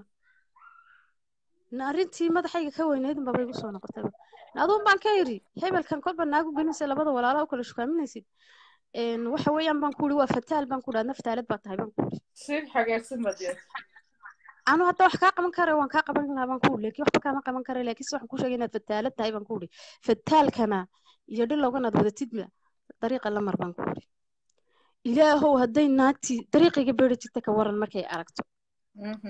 G: na arrintii madaxayga ka weynayd unbaba igu soo noqotay aduun baan ka idhi hebelkan kolba naagu gelinaysa labada walaala u kala shukaaminaysid een, waxa weeyaan baan ku idhi waa fataal baan ku idhi adna fataalad baa tahay baan ku idhi
A: si xagaagsan baad yeeshay
G: anu hadda wax kaa qaban kara waan kaa qaban lahaa baan ku idhi laakiin waxba kaama qaban kara laakiinse waxaan ku sheegay inaad fataalad tahay baan ku idhi fataalkana iyo dhilowganaad wadatidba dariiqa la mar baan ku idhi ilaahow hadday naagtii dariiqayga beeri jirta ka waran markay aragto
A: Mhm.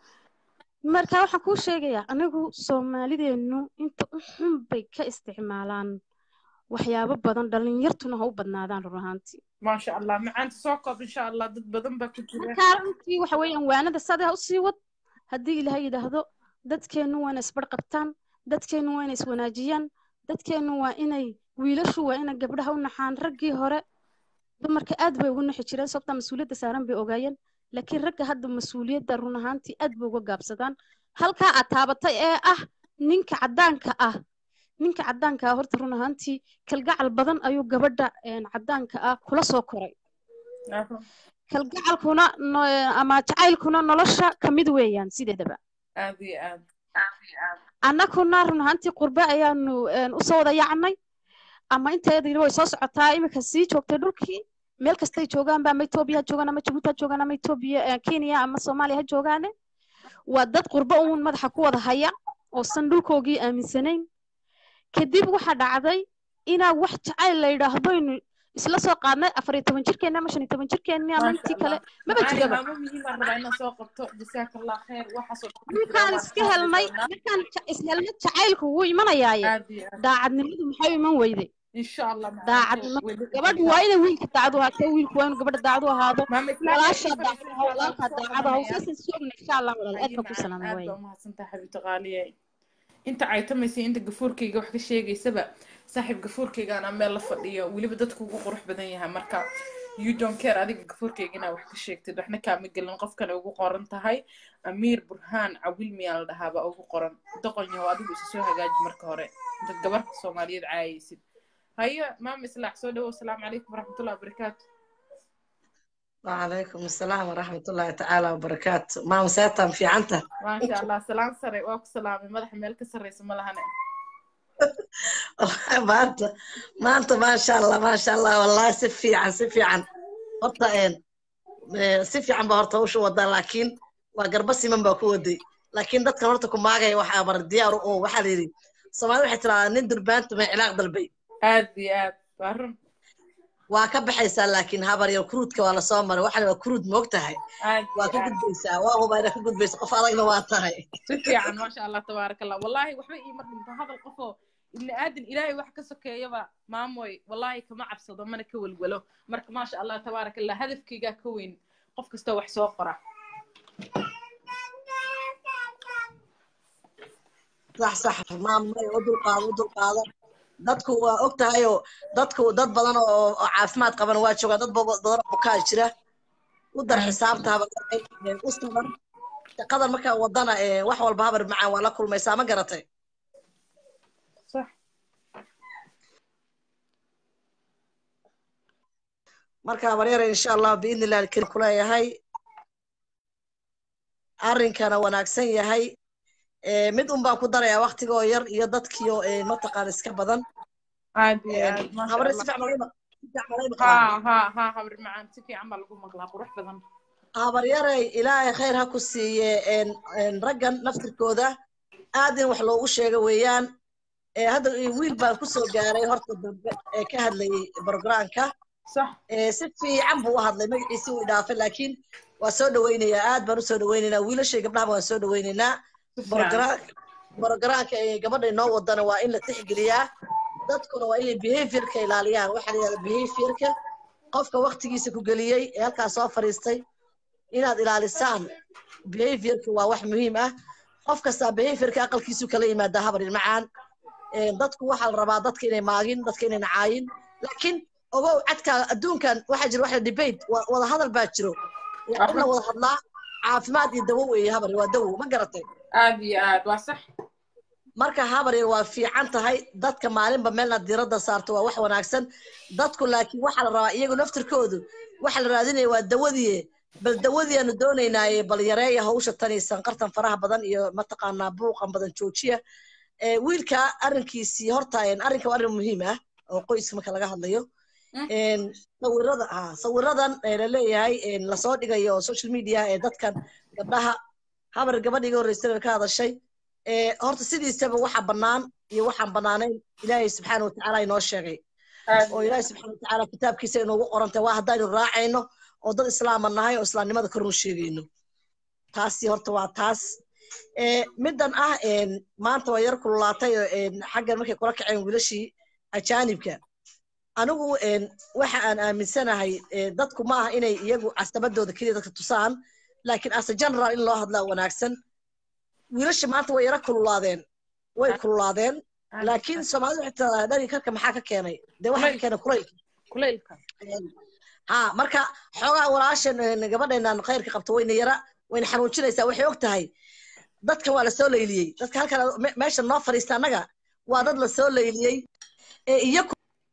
G: marka waxaan kuu sheegayaa anigu soomaalideennu inta u xun bay ka isticmaalaan waxyaabo badan dhalinyartuna ha u badnaadaan run ahaantii
A: maasha allah macaanta soo koob insha allah dad badan baa ku jira
G: markaa runtii waxa weeyaan waanada sadaa u sii wad haddii ilaahay yidhaahdo dadkeennu waa inay isbarh qabtaan dadkeennu waa inay iswanaajiyaan dadkeennu waa inay wiilashu waa inay gabdhaha u naxaan raggii hore dumarka aad bay ugu naxi jireen sababta mas-uuliyadda saaran bay ogaayeen laakiin ragga hadda mas-uuliyadda run ahaantii aad bay uga gaabsadaan halkaa aad taabatay ee ah ninka caddaanka ah ninka caddaanka ah horta run ahaantii kalgacal badan ayuu gabadha een, caddaanka ah kula soo koray
A: Aha.
G: kalgacalkuna no- ama jacaylkuna nolosha ka mid weeyaan sideedaba
A: aad iyo aad
G: annaguna run ahaantii qurbe ayaanu een, usoo wada yacnay ama inteedii way soo socotaa iminka sii joogtay dhulkii meel kastay joogaanba ama etoobiya ha joogaan ama jabuuti ha joogaan ama etoobiya eh, kenya ama soomaaliya ha joogaane waa dad qurbe uun madaxa ku wada haya oosan dhulkoogii aaminsanayn kadib waxaa dhacday inaa wax jacayl la yidhaahdo inu isla soo qaadnay afar iyo toban jirkeenni ama shan iyo toban jirkeenni ama
A: maasha
G: intii
A: allah
G: kale maba
A: macaani
G: jiraba
A: maamo muhiimaan rabaa inaan soo qabto jasaaka allah khayr waxaasoo dhan ku jira
G: markaan
A: waan
G: iska
A: ka hadli
G: helnay
A: doonaa
G: markaan ja- ishelnay jacaylku wuu imanayaaye
A: aad iyo aad
G: daacadnimadu maxay u iman weyday
A: insha allah macaanto
G: daacadnimo
A: way dhici
G: gabadhu
A: doontaa
G: waa inay wiilka daacadu ahaato wiilku waa inuu gabadha daacadu ahaado
A: maama islaam
G: walaasha
A: ay
G: daacadu
A: fadhiisay
G: ahaa
A: waan
G: walaalkaa
A: kusoo
G: daacadu ahaa
A: qabanayaa
G: usaasan soogna insha allah walaal aad
A: haye
G: baan ku
A: macaan
G: salaamay
A: aad
G: waay
A: baa umahadsantahay xabiibti qaaliye inta caytamaysa inta gafuurkayga wax ka sheegaysaba saaxiib gafuurkayga anaa meel la fadhiyo weliba dadku ugu qurux badan yahay marka you don't care adiga gafuurkayga inaa wax ka sheegtid waxna kaama gelin qofkana ugu qoran tahay amiir burhaan cawil miyaa la dhahaaba ugu qoran doqon yahow adigu isa soo hagaaji marka hore intaad gabarka soomaaliyeed caayaysid haye maama islaax soo dhawow asalaamu calaykum waraxmatullahi wabarakaatu
H: وعليكم السلام ورحمة الله تعالى وبركاته ما مسيتم في عنته
A: maasha allah salaan sare waa ku salaamay madaxa meel ka sarreysa ma lahane
H: والله ما أنت ما أنت ما شاء الله ما شاء الله والله سفي عن سفي عن قطة إن Eh, si fiican baa horta hawsha wadaa laakiin waa garba siman baa ku waday laakiin dadkan horta ku maagaya waxaa mar diyaar oo waxaa la yidhi soomaalida waxay tiraahdaa nin durbaanta may cilaaq dalbay
A: aad iyo aad waa run
H: waa ka baxaysaa laakiin habar yar kuruudka waa lasoo maray waxaa la waa kuruud moog tahay
A: aad
H: waa
A: iyo
H: ka
A: aad
H: gudbaysaa waa hubaa inaad ka gudbaysa qof adagna waa tahay
A: si fiican maasha allah tabaaraka allah wallahi waxba iima dhinto hadal qofoo ibni aadan ilaahay wax ka sokeeyaba maamoy wallahi kama cabsado mana ka welwelo marka maasha allah tabaaraka allah hadafkaygaa ka weyn qof kastoo wax soo qora
H: sax sax maamay u dulqaado u dulqaado dadku waa og tahayoo dadku dad badan oo oo caafimaad qaban waa joogaan dad ba- badan oo bukaa jira u dar xisaabta habar eh, u sabar shaqadan markaa wadana eh, wax walba habar macaan waa la kulmaysaa ma garatay
A: sax
H: marka habar yare insha allah biidni illahi alkarim kuleeyahay arrinkana wanaagsan yahay Eh, mid un baan ku darayaa waktigoo yar iyo dadkiio eh, mataqaan iska badan
A: aad iyo aad maasha
H: habar si
A: allah
H: fiican malay ma- si fiican malay maqlaan
A: ha ha ha habar macaan si fiican baa lagu maqlaa qurux badan
H: habaryarey ilaahay khayr ha ku siiye een, een, raggan naftirkooda aad in wax loogu sheego weeyaan Eh, hadda wiil baan kusoo gaaray horta dambe ee ka hadlayay brogramka
A: sax
H: Eh, si fiican buu u hadlay magaciisi wuu idhaafay laakiin waa soo dhawaynayaa aad baan usoo dhawaynaynaa wiilashay gabdhahaba waan soo dhawaynaynaa
A: si fiican
H: brogra- brogramka ee gabadha inoo wadana waa in la tixgeliyaa dadkuna waa inay behaviorka ilaaliyaan waxaa la yidhahda behaviorka qofka waktigiisa ku geliyey ee halkaas soo fadhiistay inaad ilaalisaan behaviorka waa wax muhiim ah qof kastaa behaviorka aqalkiisu kala yimaadaa habar ilmacaan dadku waxaa la rabaa dadka inay maagin dadka inay nacaayin laakiin ogow cadka adduunkan waxaa jira waxa debate wa- wada hadal baa jiro waa in la wada hadlaa caafimaad iyo dawo weeye habar waa dawo ma garatay
A: aad iyo aad waa sax
H: marka habaryar waa fiican tahay dadka maalinba meelna diiradda saarto waa wax wanaagsan dadku laakiin waxaa la rabaa iyagu naftirkoodu waxa la raadinaya waa dawadii bal dawadii aanu doonaynaaye bal yareeya hawsha tani sanqartan faraha badan iyo mataqaanaa buuqan badan joojiya Eh, wiilka arrinkiisii horta een, arrinka waa arrin muhiim ah oo qoyska marka laga hadlayo een, sawirada ha sawiradan ee la leeyahay een, lasoo dhigayo social media ee dadkan gabdhaha habar gabadha iga horreysay ka hadashay ee horta sidiisaba waxa bannaan iyo waxaan bannaanayn ilaahay subxaana watacaala inoo sheegay
A: aad
H: oo ilaahay subxaana watacaala kitaabkiisa inoogu qorantay waa haddaynu raacayno oo dad islaama nahay oo islaamnimada kornu sheegayno taasi horta waa taas Eh, middan ah een, maanta waa yar kululaatay oo een, xaggan markay kula kaceen wiilashii ajaanibka anigu een, waxa aan aaminsanahay eh, dadku ma aha inay iyagu casabadooda keliya dadka tusaan laakiin as a general in loo hadlaa wanaagsan wiilasha maanta way yara kululaadeen way kululaadeen laakiin soomaalida waxay tiraahdaa dhari karka maxaa ka keenay dee waxaa ka keenay kulaylka
A: kulaylka
H: ha marka xoogaa walaashan een, gabadheenan khayrka qabto wayna yara wayna xanuujinaysaa waxay og tahay dadkan waa lasoo layliyey dadka halkan me- meesha noo fadhiista annaga waa dad lasoo layliyey ee iyaku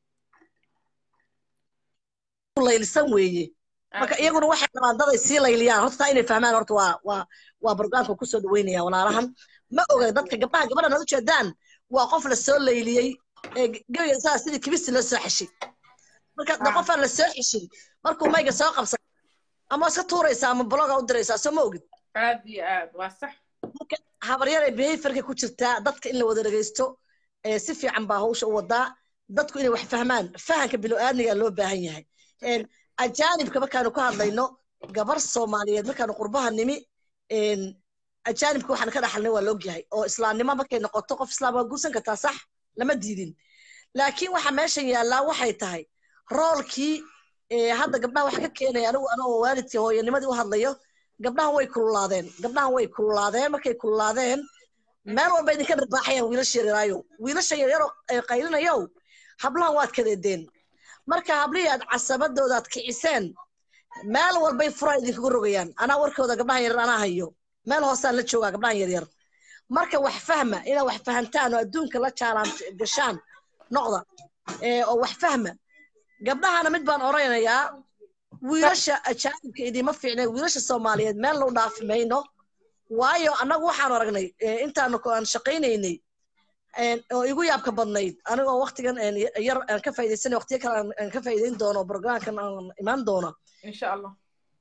H: laylsan weeye marka iyaguna waxay rabaan dad ay sii layliyaan horta taa inay fahmaan horta waa waa waa barnaamijka kusoo dhaweynaya walaalahan ma oga dadka gabdhaha gabadhan aad ujeedaan waa qof lasoo layliyey ee gebiga saa sidii kibisi loo soo xeshay marka de qofaan lasoo xeshin markuu mayga soo qabsan ama iska tuuraysaa ama bloga u diraysaa soo ma ogid
A: aad iyo aad waa sax
H: marka habaryar ay behaviorka ku jirtaa dadka in la wada dhegeysto ee si fiican baa hawsha u wadaa dadku inay wax fahmaan fahanka bilo-aadmiga loo baahan yahay Een, ajaanibka markaanu ka hadlayno gabar soomaaliyeed markaanu qurbaha nimi een, ajaanibka waxaan ka dhaxalnay waa laogyahay oo islaamnimo markay noqoto qof islaam waa guursan kartaa sax lama diidin laakiin waxa meeshan yaallaa waxay tahay roolkii ee, hadda gabdhaha waxa ka keenaya anigu anoo waalidkii hooyanimadii u hadlayo gabdhahan way kululaadeen gabdhahan way kululaadeen markay kululaadeen meel walba idinka dharbaaxayaan wiilasha yaryaraayo wiilasha yaryaroo ay qaylinayow hablahan waad kadeedeen marka hablihii aad casabadooda aad kiciseen meel walbay furaa idinkaga rogayaan anaa warkooda gabdhahan yaryar anaa hayo meel hoosaan la joogaa gabdhahan yaryar marka wax fahma inaad wax fahantaan oo adduunka la jaalaan gashaan noqda ee, oo wax fahma gabdhahana mid baan oranayaa wiilasha ajaanibka idiima fiicnay wiilasha soomaaliyeed meel loo dhaafi mayno waayo annagu waxaanu aragnay eh, intaanu ko- aan shaqaynaynay een, oo igu yaabka badnayd anigoo waktigan een, yar aan ka faa'iidaysanay waqtiyo kale aan- aan ka faa'iidayn doono programkan aan imaan doono
A: insha allah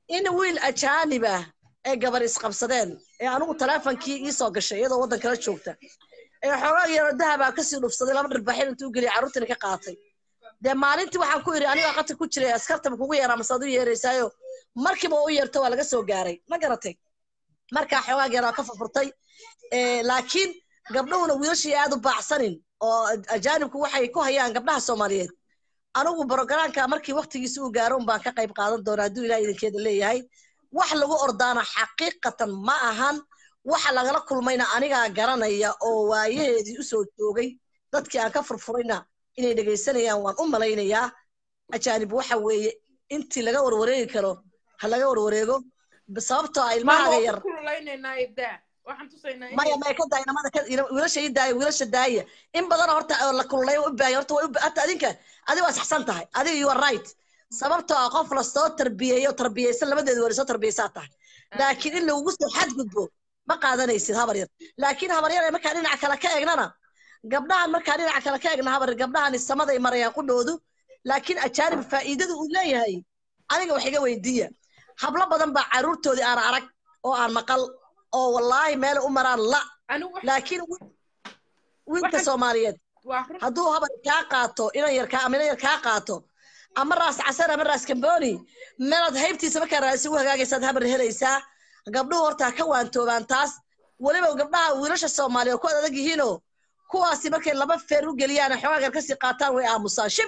H: in wiil ajaanib ah ee gabar isqabsadeen ee anigu taleefonkii ii soo gashay iyadoo waddan kala joogta ee xoogaa yaro dahabaa kasii dhufsaday laba dhirbaxin intuu geliyay carruurtiina ka qaatay dee maalintii waxaan ku idhi anigaa qatar ku jiray askartaba kugu yeeraa mase ad u yeeraysaayo markiiba u yeerto waa laga soo gaaray ma garatay markaa xoogaa yaraa ka furfurtay Eh, laakiin gabdhuhuna wiilashii aad u baacsanin oo ajaanibku waxay ku hayaan gabdhaha soomaaliyeed anigu brogaraamka markii waktigiisa uu gaaro un baan ka qayb qaadan doonaa hadduu ilaah idinkeeda leeyahay wax lagu ordaana xaqiiqatan ma ahan waxa lagala kulmayna anigaa garanaya oo waayaheedii usoo joogay dadkii aan ka furfurayna inay dhegaysanayaan waan u malaynayaa ajaanib waxa weeye intii laga warwareegi karo ha laga warwareego sababtoo ah
A: maama
H: ilmahaaga
A: waan
H: yar
A: ku kululaynayna ibdaa waxaan tusaynaa
H: maya
A: inay
H: maya ka daaya namada ka ina- wiilasha ii daaya wiilasha daaya in badan horta oo la kululay u baahaya horta way u ba- hata adinka adiga waa saxsan tahay adiga you are right sababtoo ah qof la soo tarbiyeeyo tarbiyeysan labadeedu wari soo tarbiyeysaa tahay laakiin in lagugu soo xadgudbo ma qaadanaysid habar yar laakiin habar yar ee markaa dhinaca kale ka eegnana gabdhahan markaa dhinaca kale ka eegna habar yar gabdhahan samaday marayaan qudhoodu laakiin ajaanib faa'iidadu uu leeyahay aniga wax iga weydiiya hablo badan baa carruurtoodii aan arag oo aan maqal oo wallaahi meel u maraan la
A: anigu wax-
H: laakiin wi- wiilka
A: Waxaan-
H: soomaaliyeed
A: waa run
H: hadduu habar kaa qaato inan yar kaa ama inan yar kaa qaato ama raas casar ama raas kamboni meelaad haybtiisa markaa raasi u hagaagaysaad habar helaysaa gabdhuhu horta ha ka waantoobaan taas weliba gabdhaha wiilasha soomaaliya oo ku adag yihiinoo kuwaasi markay laba feer u geliyaan xoogaa gar kasii qaataan way aamusaan shib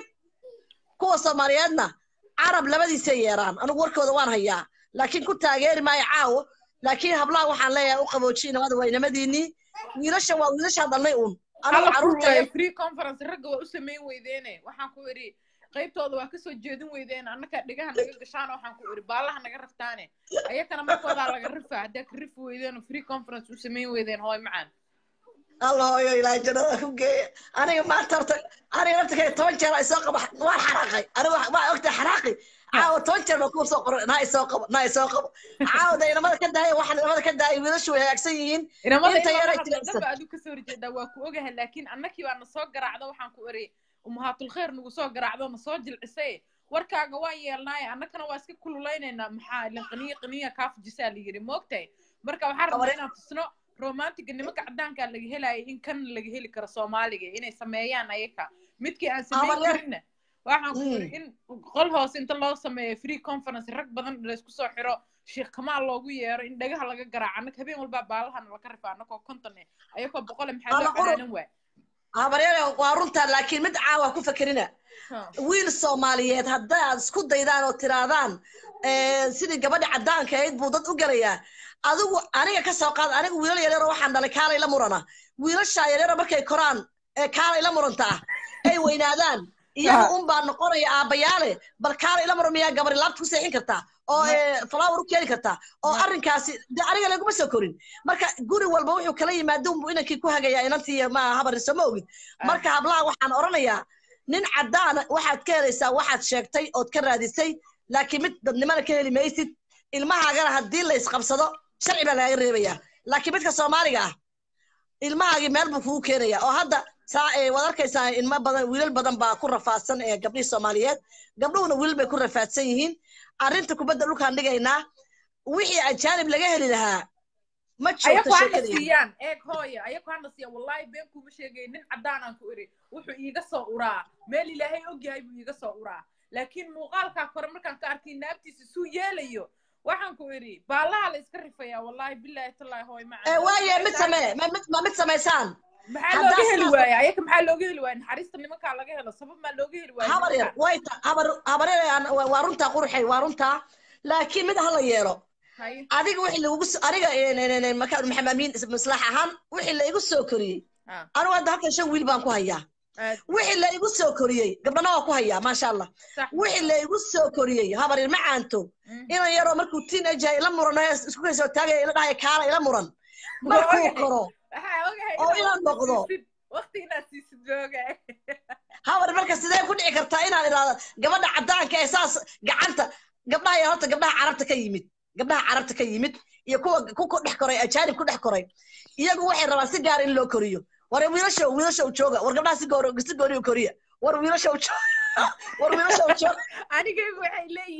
H: kuwa soomaaliyeedna carab labadiisay yeeraan anigu warkooda waan hayaa laakiin ku taageeri maayo caawo laakiin hablaha waxaan leeyahay u qaboojiye nabada waa inamadiinii wiilasha waa wiilashaan dhalnay uun anigu
A: hala
H: carruurta
A: kululayo free conference ragga waa u samayn weydeene waxaan ku idhi qaybtooda waa kasoo jeedin weydeen annaka dhigaha naga gashaan waxaan ku idhi baallaha naga raftaane ayakana markoodaa laga rifa haddaa ka rifi weydeen oo free conference u samayn weydeen hooy macaan
H: الله هو إلى جنة أنا ما ترت أنا نفسك توجه رأي سوق ما حرقي أنا ما أقدر حرقي عاود توجه ما كون سوق ناي سوق ناي سوق عاود أنا ما كنت هاي واحد ما كنت هاي ولا شو هيك سيين
A: inamada
H: Inta
A: in
H: yar
A: lala
H: ay
A: hadlo
H: jilicsan.
A: dhanba aduu kasoo horjeedaa waa ku ogahay laakiin annakii baa na soo garaacda waxaan ku iri umahaatul nagu soo garaacdo na soo jilcisay warkaaga waan yeelnaaye annakana waa iska kululeynaynaa maxaa ilin qaniya qaniya kaa fujisaa la yidhi moogtahay marka waxaan rabnaa inaan tusno romantiga nimanka caddaankaa laga helaya in kan laga heli karo soomaaliga inay sameeyaan ayaka midkii aan samayn
H: Abalyar.
A: karinna waxaan ku iri
H: Mm.
A: in qol hoose inta loo sameeyo free conference rag badan laysku soo xiro sheekh kamaal loogu yeero in dhagaha laga garaaco annaka habeen walbaa baalahana laka rifaa annakoo konton eh ayakoo boqole maxaa loo
H: Ala qurun.
A: calaanan waay
H: habaryar waa runtaa laakiin mid caawa ku fakerina wiil soomaaliyeed haddaad isku daydaan oo tiraadaan eh, sidii gabadhi caddaanka ahayd buu dad u gelayaa adigu aniga ka soo qaad anigu wiilal yaryaroo waxaan dhalay kaalay la murana wiilashaa yaryaro markay koraan ee kaalay la muranta ah ay weynaadaan iyaga un baa noqonaya aabbayaale bal kaalay la muran miyaa gabari laabta ku seexin kartaa oo eh, flower u keeni kartaa oo arrinkaasi de aniga laguma soo korin marka guri walba wuxuu kala yimaado unbuu inankii ku hagayaa inantii ma habari soo ma ogid marka hablaha waxaan oranayaa nin caddaana waxaad ka helaysaa waxaad sheegtay ood ka raadisay laakiin mid dadnimana ka heli maysid ilmahaagana haddii la isqabsado sharci baa lagaga reebayaa laakiin midka soomaaliga ah ilmahaagii meel buu kugu keenaya oo hadda saa ee waad arkaysaa ilmo badan wiilal badan baa ku rafaadsan ee gabdhihii soomaaliyeed gabdhuhuna wiilal bay ku rafaadsan yihiin arrinta kubadda dhulkaan dhigaynaa wixii ajaanib laga heli lahaa ma joogto
A: ayaku hana
H: sheekadii
A: siiyaan eeg hooya ayaku hana siiyaan wallahi been kuma sheegay nin caddaanaan ku iri wuxuu iiga soo uraa meel ilaahay ogyahay buu iiga soo uraa laakiin muuqaalkaa kore markaan ka arkay naabtiisa suu yeelayo waxaan ku iri baallaha la iska rifayaa wallahi bilaahi tallaahi hooy
H: ee waaye mid samee ma mid ma mid samaysaan
A: maxaa
H: haddaa
A: looga heli
H: sidaas-
A: waaya ayaka maxaa looga heli waaya naxariista nimankaa laga helo sabab maa looga heli waaya
H: habar yar way ta habar habar yar aan- waa waa runtaa qurxay waa runtaa laakiin mid hala yeelo
A: haye
H: adiga wixii lagugu so- aniga een, een, een, maka maxamed amiin maslax ahaan wixii la igu soo koriyey
A: Ah.
H: anigu hadda halkan shan wiil baan ku hayaa
A: aad
H: wixii la igu soo koriyey gabdhana waa ku hayaa maasha allah
A: sax
H: wixii la igu soo koriyey habar yar ma caanto
A: Mm.
H: inan yaroo markuu tiin ajahay ila muran oo isku kaysoo taagaya ila dhahaya kaala ila muran markuu
A: ogahay.
H: koro
A: waxaa ogahay
H: oo
A: inaad
H: inaad
A: waqti
H: noqdo.
A: siisid waqti inaad siisid baa ogahay
H: habar marka sidee ku dhici kartaa inaad idhaahdo gabadha caddaanka ee saas gacanta gabdhaha yar horta gabdhaha carabta ka yimid gabdhaha carabta ka yimid iyo kuwa ku ku dhex koray ajaanib ku dhex koray iyagu waxay rabaan si gaar in loo koriyo war wiilasha wiilasha u jooga war gabdhaha si goor si goori u koriya war wiilasha u jooga war wiilasha u jooga
A: anigaygu waxay leeyihiin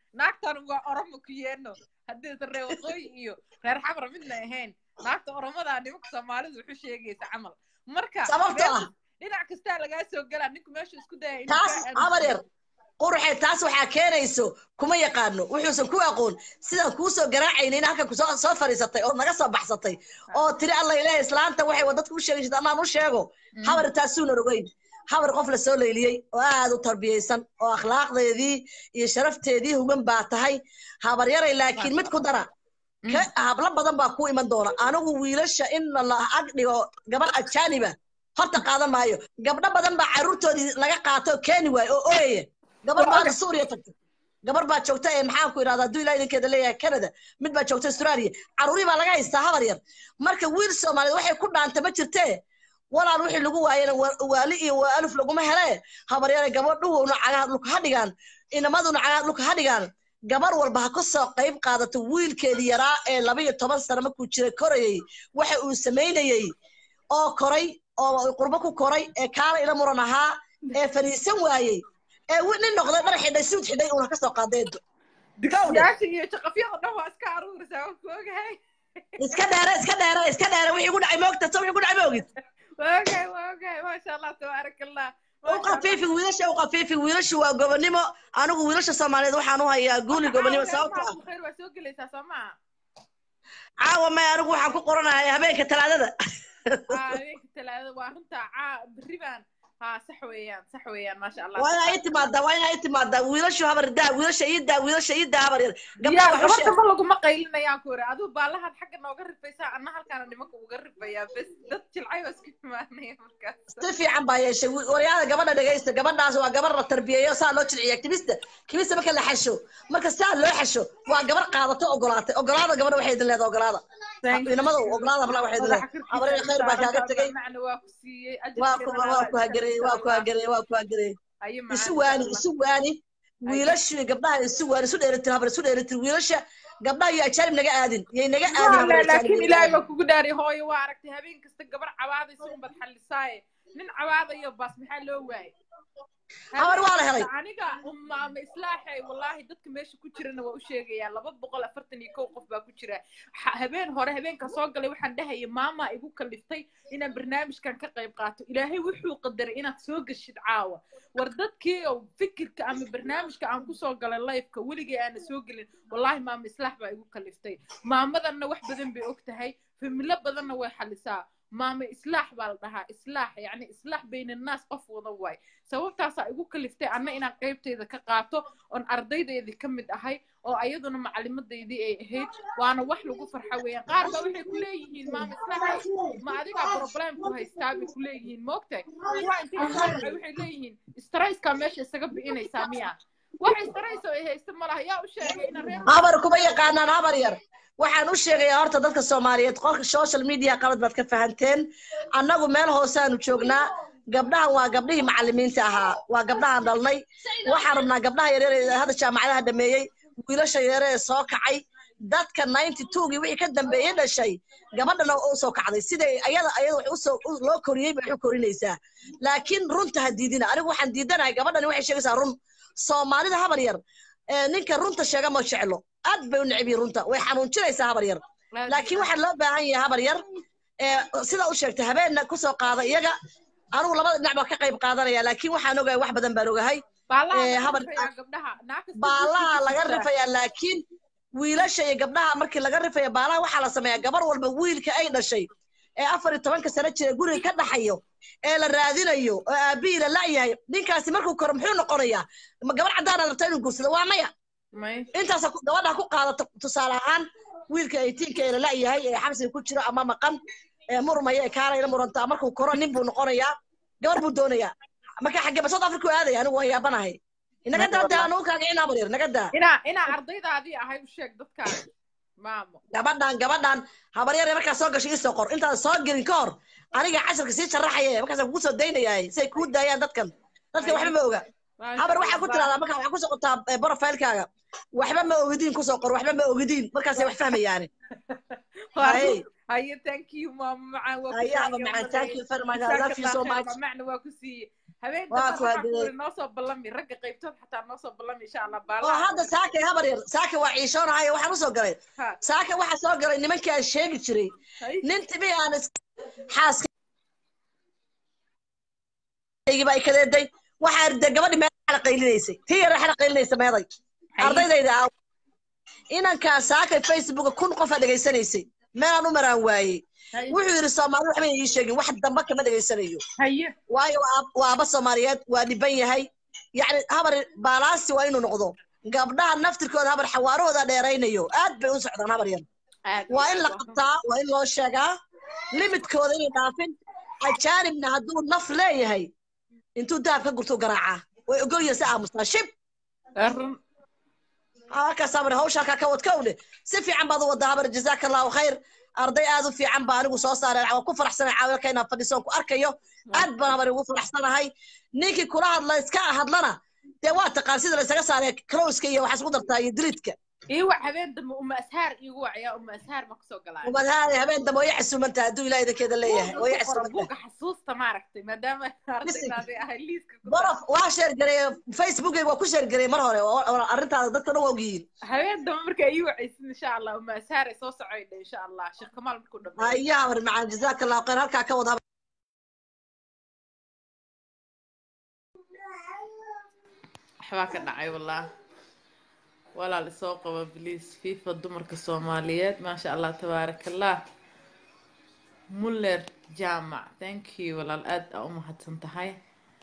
A: naagtan waa oromo ku yeeno haddii reer waqooyi iyo reer xamra midna ahayn naagta oromadaa nimanka soomaalidu wuxuu sheegaysa camal marka
H: sababtoo ah
A: dhinac kastaa lagaa soo galaa ninku meeshu isku daya
H: taas habar yar qurxe taas waxaa keenayso kuma yaqaano wuxuusan ku aqoon sidaan kuu soo garaacaynin halkan kusoo soo fadhiisatay oo naga soo baxsatay oo tiri alla ilaahay islaanta waxay wadadka u sheegaysa annaan u sheego habar taasuunan ogeyn habar qof la soo leyliyey oo aad u tarbiyaysan oo akhlaaqdeedii iyo sharafteedii hugan baa tahay habar yaray laakiin mid ku dara ka hablo badan baa ku iman doona anigu wiilasha in la ag dhigo gabar ajaaniba horta qaadan maayo gabdho badan baa carruurtoodii laga qaato keeni waayo oo ooyaya gabar baa suuriya tagtay gabar baa joogta ee maxaan ku idhahdaa hadduu ilaa idinkeeda leeyahay canada mid baa joogta australia carruurii baa laga haystaa habar yar marka wiil soomaaliyeed waxay ku dhaanta ma jirtee walaal wixii lagu waayana waali iyo waa aluf laguma hele habar yare gabadhuhuna cagaha dhulka ha dhigaan inamaduna cagaha dhulka ha dhigaan gabar walba ha ka soo qayb qaadato wiilkeedii yaraa ee laba iyo toban sano markuu jiray korayey waxa uu samaynayey oo koray oo qurbo ku koray ee kaala ila muran ahaa ee fadhiisan waayey ee nin noqday dhar xidhay suud xidhay uuna ka soo qaadeedo
A: digsiyaasha iyo jaqafyada dhan waa iska aruurisaa waan ku ogahay
H: iska dheere iska dheere iska dheere wixii ku dhacay moogta so wixii ku dhacay moogid
A: waa ogahay waa ogahay maasha allah tabaarak allah
H: u qafiifi wiilasha u qafiifi wiilashu waa gobonimo anigu wiilasha soomaaliyeed waxaan u hayaa guuli gobonimo sababto ah
A: khayr waa soo gelaysaa soo maha
H: caawa may anigu waxaan ku qoranahay habeenka talaadada
A: habeenka talaadada waa runta caa berri baan ها صح ويان صح ويان ما شاء الله
H: waa inaa ii timaadaa waa inaa ii timaadaa wiilashu habar daa wiilasha ii daa wiilasha ii daa habar yar
A: gabdhaha
H: gabdhaha wax u
A: gabadha
H: sheeg
A: ma laguma qaylinayaan ku iri aduu baalahan xagga nooga rifaysaa anna halkaana nimanka uga rifayaa bes dad jilcay waa isku imaanaya markaas
H: si fiican baa yeeshay wi- waryaada gabadha dhegaysta gabadhaas waa gabar la tarbiyeeyo saa loo jilciya kibista kibista marka la xasho marka saa loo xasho waa gabar qaadato ogolaatay ogolaada gabadha waxay idin leedahay ogolaada inamada ogolaada habla waxay idin leedahay habareen khayr baa kaaga tegay
A: macna waa ku siiyey
H: waa ku waa ku hagareyey waa ku hagareyey waa ku hagareyey isu waani isu waani wiilashu iyo gabdhaha isu waani isu dheeritir habar isu dheeritir wiilasha gabdhaha iyo ajaanib naga aadin yay naga aadin habar ajaanib
A: laakiin
H: naga
A: ilaahay
H: aadin.
A: baa kugu dhaari hooyo waa aragtay habeen kasta gabar cabaadaysa unbad xallisaaye nin cabaadayo baas maxaa loo waayey
H: Habar waa la helay.
A: aniga umaama islaaxay wallaahi dadka meesha ku jirana waa u sheegayaa laba boqol afartan iyo kow qof baa ku jira Ha- habeen hore habeenka soo galay waxaan dhahaya maama igu kaliftay inaan barnaamijkan ka qayb qaato ilaahay wuxuu qadaray inaad soo geshid caawa war dadkii oo fikirka ama barnaamijka aan kusoo galay lifeka weligay aana soo gelin wallaahi maama islaax baa igu kaliftay maamadanna wax badan bay og tahay familo badanna way xalisaa maama islaax baa la dhahaa islaax yacni islaax bayna naas qof wada waay sababtaasaa igu kaliftay anna inaan qaybtayda ka qaato oon ardaydeedii ka mid ahay oo ayaduna macalimadeydii ay ahayd waana wax lagu farxa weeyaan qaar baa waxay ku leeyihiin maama islaaxay ma adigaa problemku haystaa bay ku leeyihiin moogtahay kuwa intay kasoo dhacay waxay leeyihiin stresskaa meesha isaga bi'inaysaa miya wax stress oo ay haysta ma laha yaa u sheegay ina reer
H: habar kuma yaqaanaan habar yar waxaan u sheegayaa horta dadka soomaaliyeed qolka social media qalad baad ka fahanteen annagu meel hoosaanu joognaa gabdhahan waa gabdhihii macalimiinta ahaa waa gabdhahan dhalnay waxaan rabnaa gabdhaha yaryar ee hadda jaamacadaha dhameeyey wiilasha yaryar ee soo kacay dadka ninety twogii wixii ka dambeeyey dhashay gabadhana u soo kacday siday ayada ayada wax usoo u- loo koriyey bay wax u korinaysaa laakiin runta ha diidina anigu waxaan diidanahay gabadhani waxay sheegaysaa run soomaalida habar yar ee ninka runta sheega ma jeclo aad bay u neceb yihiin runta way xanuunjinaysaa habar yar laakiin waxaa loo baahan yahay habar yar ee sida u sheegtay habeenna kusoo qaada iyaga anigu labada dhinac baa ka qayb qaadanaya laakiin waxaan ogahay wax badan baan ogahay
A: baalaha
H: ee,
A: laga
H: habar-
A: rifayaa gabdhaha naa kasta
H: baalaha
A: guurkiisa
H: laga
A: ku jira.
H: rifayaa laakiin wiilasha iyo gabdhaha markii laga rifaya baalaha waxaa la sameeyaa gabar walba wiilka ay dhashay ee afar iyo tobanka sano jira guriga ka dhaxayo ee la raadinayo oo aabihii la la'yahay ninkaasi markuu koro muxuu noqonayaa ma gabar caddaanaad rabtaa inuu guursado waa maya
A: may
H: intaas gabadha ku qaadato tusaale ahaan wiilka aytiinka ee la la'yahay ee xabsiga ku jiro ama maqan ee murmaya ee kaalayla murantaa markuu koro nin buu noqonayaa gabar buu doonayaa marka xaggee south africa u aadaya anigu waa yaabanahay inaga daa dee anugu kaagicin habar yar naga daa
A: inaa inaa ardaydaadii ahay u sheeg dadkaan maamo
H: gabadhan gabadhan habaryar markaa soo gashay isoo qor intaad soo gelin ka hor aniga casharka sii sharaxaya markaas kugu soo daynayaa say kuu daayaan dadkan dadkan waxba ma oga habar waxaa ku tiraahdaa markaa waxaa kusoo qortaa profilekaaga waxba ma ogidiin kusoo qor waxba ma ogidiin markaasay wax fahmayaani Hay.
A: haye thank you maamo macaan waa ku
H: Haye,
A: siiyey
H: Aba macaan,
A: maday.
H: thank you very much. I
A: Jazaak
H: love you so
A: Allah
H: much.
A: khair, macna waa ku siiyey habeen
H: waa
A: dambe
H: ku
A: waxaan ku
H: hadee
A: iri noo soo ballami ragga qaybtood xataa noo soo ballami insha allah
H: oo
A: baalaha
H: hadda saaka habar yar saaka waa ciishoonahayo waxaan usoo galay
A: ha
H: saaka waxaa soo galay nimankii aan sheegi jiray
A: hay
H: nin timi aan is- xaaskaygiiba ay kadeeday waxaa de gabadhi meel xala qaylinaysay tii yara xala qaylinaysa meeday
A: hay
H: ardaydayda aaw inankaa saakay facebooka kun qof aa dhegaysanaysay meelaan u maraan waayey
A: hay
H: wuxuu yidhi soomaali waxba ii sheegin wax damba kama dhegaysanayo
A: haye
H: waayo waa ab- waa aba soomaaliyeed waa dhiban yahay yacni habar baalaasi waa inuu noqdo gabdhaha naftirkooda habar xawaarahooda dheeraynayo aad bay u socdaan habar yar
A: aad iyo
H: waa in
A: aad
H: la
A: waa
H: qabtaa waa in loo sheegaa limidkooda inay dhaafin ajaanibna hadduu naf leeyahay intuu dahab ka gurtuu garaacaa way ogolyihin si aamustaa shib
A: run
H: halkaas habar hawsha halkaa ka wad kowdhe si fiican baad u waddaa habar jazaaka allahu khayr arday aad u fiican baa anigu soo saaray waa ku faraxsanay caawilka inaan fadhisoon ku arkayo aad baan habar ugu faraxsanahay ninkii kula hadla iska hadlana dee waa taqaan sida la isaga saaree closeka iyo waxaa isku dartaa iyo diliidka
A: ii wac habeen dambe uma ashaar iigu wacayaa uma ashaar ma kasoo galaayo
H: umad haade habeen dambe way xasuumantaha hadduu ilaah idinkeeda leeyahay
A: buugga
H: way
A: ku qora
H: xasuumantaha
A: buugga xasuusta maaragtay maadaama ardaydaadii ahay liiska ku dar
H: borof waa sheergareeye facebookayga waa ku sheergareeye mar hore oo- oo arrintaada dadka dhan waa ogyihiin
A: habeen dambe markaa ii wacaysid insha allah uma ashaar ay soo socoydha insha allah sheekh kamaal markuu dhameeyo
H: hayaa habar macaan jazaaka allahu khayr halkaa ka wad habar
A: waxbaa ka dhacay wallah walaal isoo qaba bliis fifa dumarka soomaaliyeed maasha allah tabaaraka allah muller jaamac thank you walaal aad aa u mahadsan tahay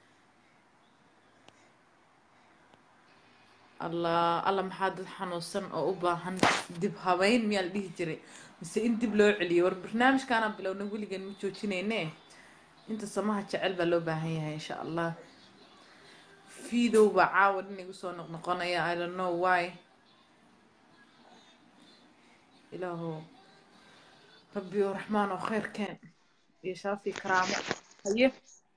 A: allah alla maxaa dad xanuunsan oo u baahan dib habeyn miyaa la dhihi jiray mise in dib loo celiyo war barnaamijkaanaan bilowna weligan ma joojinayne inta samaha jecel baa loo baahan yahay insha allah fiidow baa caawa nin igu soo noqnoqonaya i don't know why ilaahow rabbi oo raxmaan oo khayr keen iyo sharaf iyo karaamo haye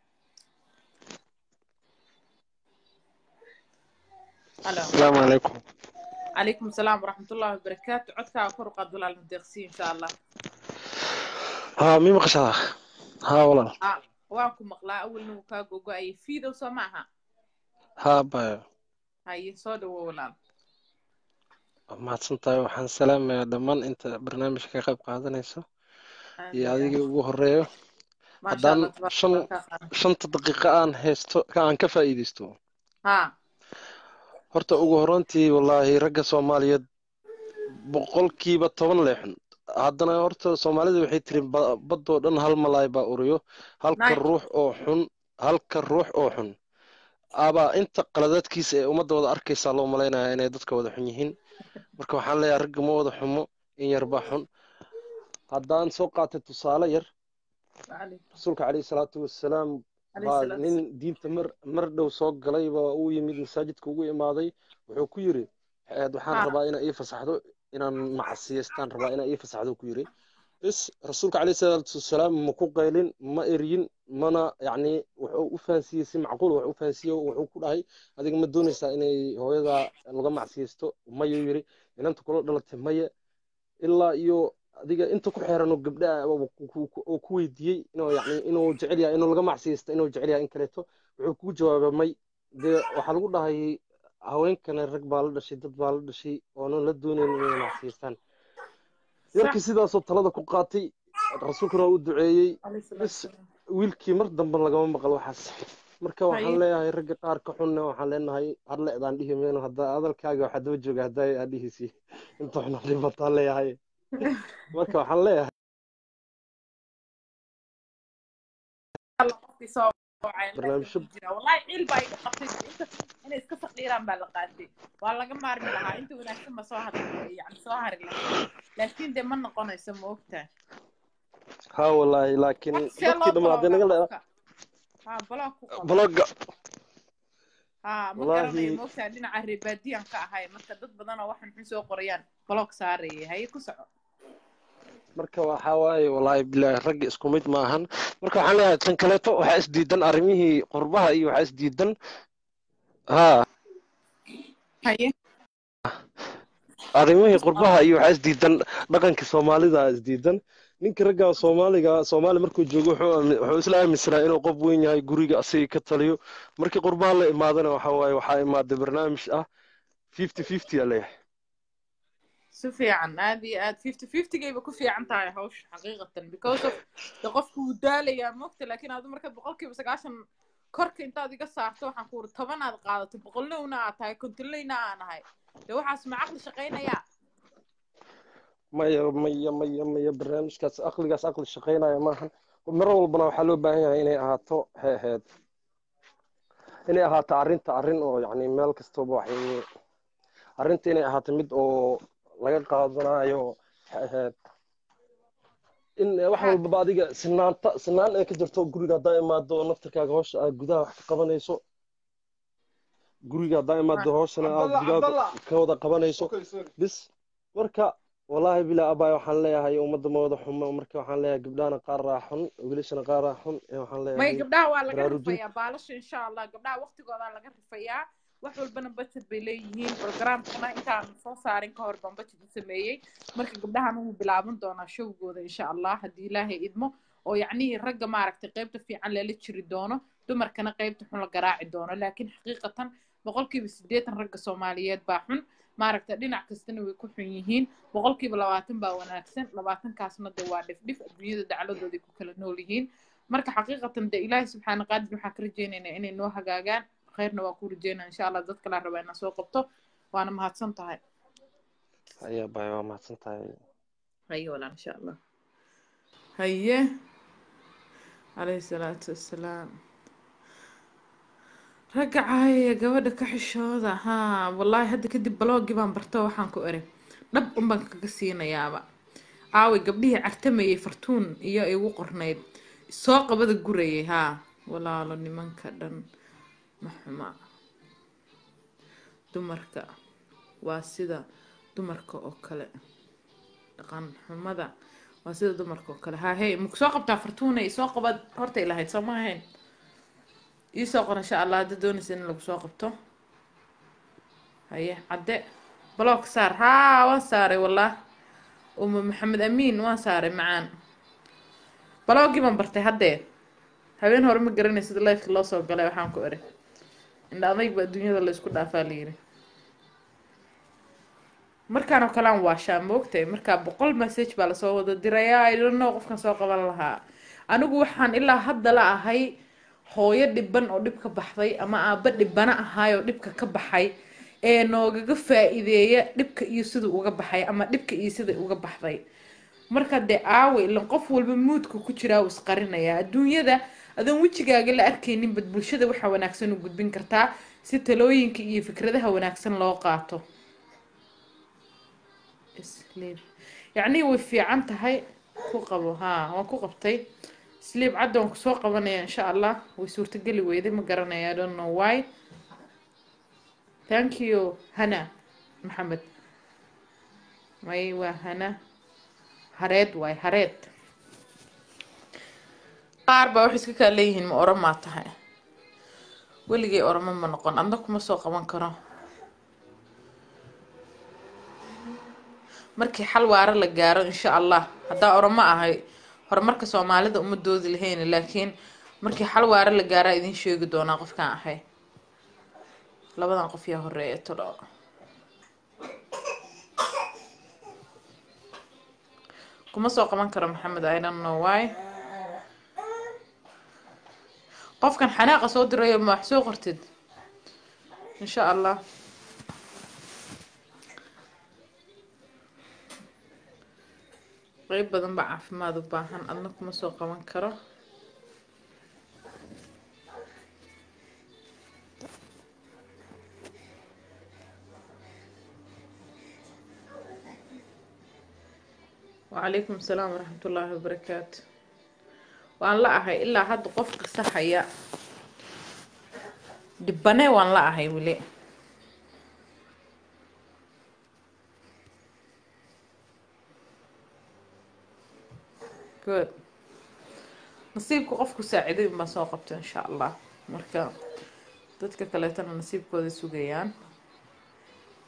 A: halo
I: السلام عليكم
A: calaykum asalaam waraxmat ullahi wabarakaatu codkaaga kor u qaad walaal madeeqsiin insha allah
I: ها مين مقشعة ها والله
A: ah waan ku maqlaa awalna wuu kaa gogo-ayay fiidow soo ma aha
I: ها بايو
A: haye soo dhawo walaal
I: mahadsantahay waxaan salaamayaa dhammaan inta barnaamijka ka qayb qaadanayso
A: aad
I: iyo
A: iyo aad
I: adigii ugu horeeyo
A: maasha
I: haddaan
A: allah tabaaraka
I: shan
A: allah kaa qaada
I: shanta daqiiqo aan haysto ka aan ka faa'iidaysto
A: ha
I: horta ugu horreyntii wallaahi ragga soomaaliyeed boqolkiiba toban leexun haddana horta soomaalida waxay tiri ba- baddoo dhan hal malaay baa uriyo halka
A: nice
I: ruux oo xun halka ruux oo xun abaa inta qaladaadkiisa ee ummadda wada arkaysaa loo malaynayaa inay dadka wada xun yihiin marka waxaan leeyahay ragga ma wada xumo in yar baa xun haddaan soo qaatay tusaale yar
A: وعليكم
I: rasuulka calayhi salaatu wassalaam
A: عليه
I: baa
A: الصلاة
I: nin
A: والسلام
I: diinta mar mar dhow soo galay baa uu yimid masaajidka ugu imaaday wuxuu ku yiri "Eed, waxaan
A: ها
I: rabaa inaa ii fasaxdo inaan macasiyeystaan rabaa inaa ii fasaxdo ku yiri bis rasuulka calayhi salaatu wassalaam ma ku qaylin ma eryin mana yacni wuxuu u fahansiiyey si macquul wax u fahansiiyey wuxuu ku dhahay adiga ma doonaysaa inay hooyada laga macsiyeysto mayuu yiri inanta kula dhalatay maya ilaa iyo adiga inta ku xeeran oo gabdhaha oo ku weydiiyey inuu yani inuu jecel yahay inuu laga macsiyeysto inuu jecel yahay in kaleeto wuxuu kugu jawaabay may dee waxaa lagu dhahay haweenkana rag baa la dhashay dad baa la dhashay oonan la doonayn inay macsiyeystaan
A: صح
I: yarkii sidaasoo talada ku qaatay rasuulkuna waa u duceeyey
A: عليه الصلاة
I: bis
A: والسلام
I: wiilkii mar dambe lagama maqal waxaas marka waxaan
A: هاي
I: leeyahay ragga qaar ka xunna waxaan leenahay har leedaan dhihi mayno hadda hadalkaaga waxaa daba jooga haddaa aad dhihisi inta xun dhibataan leeyahay marka waxaan leeyahay
A: الله قفي سoo wacay meesha
I: barnaamijyo
A: ku jira wallahi ciil baa iga qabtay inta inay iska fadhiiraan baa la qaatay waa laga maarmi lahaa inta wanaagsan ba soo hadli yani soo hari lahaa laakiin dee ma noqonayso ma ogtahay
I: haa wallaahi laakiin
A: horta see
I: dadkii
A: loo
I: dhammaan haddii
A: baloogaa
I: naga leedaa
A: qofka ha baloog ku qabo
I: blogga
A: ha ma
I: wallaahi
A: garanayo ma ogtahay dhinaca reebaadiyan ka ahay marka dad badan oo waxan xun soo qorayaan baloog saarayay haye ku soco
I: marka waxaa waaye wallaahi bilaahi ragga isku mid ma ahan marka waxaan leeyahay tan kaleeto waxaa isdiidan arrimihii qurbaha iyo waxaa isdiidan haa
A: haye
I: arrimihii qurbaha iyo waxaa isdiidan dhaqankii soomaalida isdiidan ninka ragga soomaaliga soomaali markuu joogo wuxuu aami- wuxuu isla aaminsanaa inuu qof weyn yahay guriga asiga ka taliyo markii qurbaha la imaadana waxa waaye waxaa imaaday barnaamij ah fifty fifty aa leeyahay
A: si fiican aad iyo aad fifty fiftygayba ku fiican tahay hawsha xaqiiqatan because of de qofku wuu daalayaa mogta laakiin aadu marka boqolkiiba sagaashan korka intaad iga saarto waxaan ku uri toban aad qaadato boqolnowna aad tahay kontonleyna aan ahay de waxaas ma caqli shaqaynayaa
I: maya maya maya maya barnaamijkaas aqligaas aqli shaqaynaya maahan mar walbana waxaa loo baahan yahay inay ahaato heeheed inay ahaato arrinta arrin oo yacni meel kastaba waxay arrinta inay ahaato mid oo laga qaadanayo heeheed in wax walbaba adiga sinaanta sinaan ay ka jirto guriga haddaa imaado naftarkaaga hawsha aad gudaha wax ka qabanayso guriga haddaa imaado hawshana aad gudaha ka wada qabanayso bis marka wallaahi bilaa abaay waxaan leeyahay ummadda ma wada xumo marka waxaan leeyahay gabdhahana qaar raa xun wiilashana qaar raa xun ee waxaan
A: may
I: leeyahay
A: gabdhaha waa laga
I: baraarujin
A: rifayaa baalasha insha allah gabdhaha waqtigoodaa laga rifayaa wax walbana budget bay leeyihiin programkana intaan soo saarin ka hor baan budget u sameeyey marka gabdhahana wuu bilaaban doonaa showgooda insha allah haddii ilaahay idmo oo yacnihii ragga maaragtay qaybta fiican lala jiri doono dumarkana qaybta xun la garaaci doono laakiin xaqiiqatan boqolkiiba siddeetan ragga soomaaliyeed baa xun maaragta dhinac kastana way ku xun yihiin boqolkiiba labaatan baa wanaagsan labaatankaasna de waa dhifdhif adduunyada dacladooday ku kala nool yihiin marka xaqiiqatan de ilaahi subxaana qaadir waxaan ka rajaynaynaa inay noo hagaagaan khayrna waa ku rajaynaa insha allah dad kalaa rabaa inaa soo qabto waana mahadsan tahay
I: ayaa baay waa mahadsan tahay
A: haye walaal insha allah haye calayhi salaatu wassalaam ragga caayaya gabadha ka xishooda haa wallaahi hadda kadib balooggii baan barto waxaan ku eri dhab unbaan kaga siinayaaba aaway gabdhihii cartamayay fartuun iyo igu qornayd soo qabada gurayay haa walaalo nimanka dhan ma xuma dumarka waa sida dumarka oo kale dhaqan xumada waa sida dumarka oo kale haa hey maku soo qabtaa fartuuna isoo qabad hortay lahayd soo ma ahayn iisoo qor insha allah hadda doonaysa in lagu soo qabto haye cadde block saar haa waan saaray wallah uma maxamed amiin waan saaray macaan balooggii baan bartay haddee habeen hore ma garanaysid lifeka loo soo galay waxaan ku eri indha adayg ba adduunyada la isku dhaafaa la yiri markaan oo kale aan waashaa moogtay markaa boqol message baa lasoo wada dirayaa idhanno qofkan soo qaban lahaa anigu waxaan ilaa hadda la ahay hooyo dhiban oo dhib ka baxday ama aabba dhibana ahaay oo dhibka ka baxay ee noogaga faa-iideeya dhibka iyo siduu uga baxay ama dhibka iyo sida uga baxday marka dee aawe ilan qof walba muudka ku jiraa uu isqarinayaa adduunyada adoon wejigaaga la arkaynin bad bulshada waxa wanaagsan u gudbin kartaa si talooyinka iyo fikradaha wanaagsan loo qaato sleep yacnii way fiican tahay ku qabo haa waan ku qabtay sleep cadda waan kusoo qabanaya insha allah way suurtageli weyday ma garanaya i don't know why thank you hana maxamed may waa hana hareed waay hareed qaar baa waxay iska kaa leeyihiin ma oromaa tahay weligay oroma ma noqon adna kuma soo qaban karo markii xal waara la gaaro insha allah haddaa oromo ahay horumarka soomaalida uma doodi lahayn laakiin markii xal waara la gaaraa idin sheegi doonaa qofkaan ahay labadan qof yaa horeeya tolo kuma soo qaban karo maxamed i don't know why qofkan xanaaqa soo dirayo ma wax soo qortid insha allah qeyb badan baa caafimaad u baahan adna kuma soo qaban karo wacalaykum asalaam waraxmat ullaahi wabarakaatu waan la ahay ilaa hadda qof qisahaya dhibane waan la ahay weli good nasiibka qofku saaciday unbaan soo qabta insha allah marka dadka kaleetana nasiibkooda sugayaan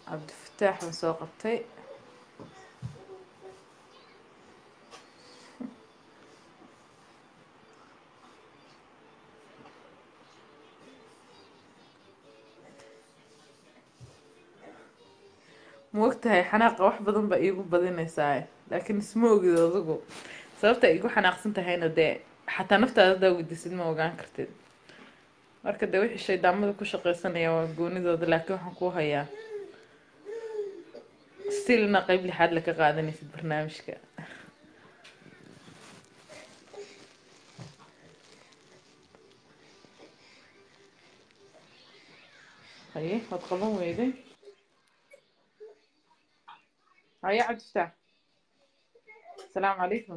A: cabdifataax baan soo qabtay ma ogtahay xanaaqa wax badan baa iigu badinaysaa laakiin isma ogid adigu sababta ay igu xanaaqsan tahayna dee xataa naftaada hadaa weydiisid ma ogaan kartid marka dee wixii shaydaamada ku shaqaysanaya waa goonidooda laakiin waxaan kuu hayaa stilna qeyb lixaad la ka qaadanaysid barnaamijka haye waad qaban weyday haye cabdifataax asalaamu calaykum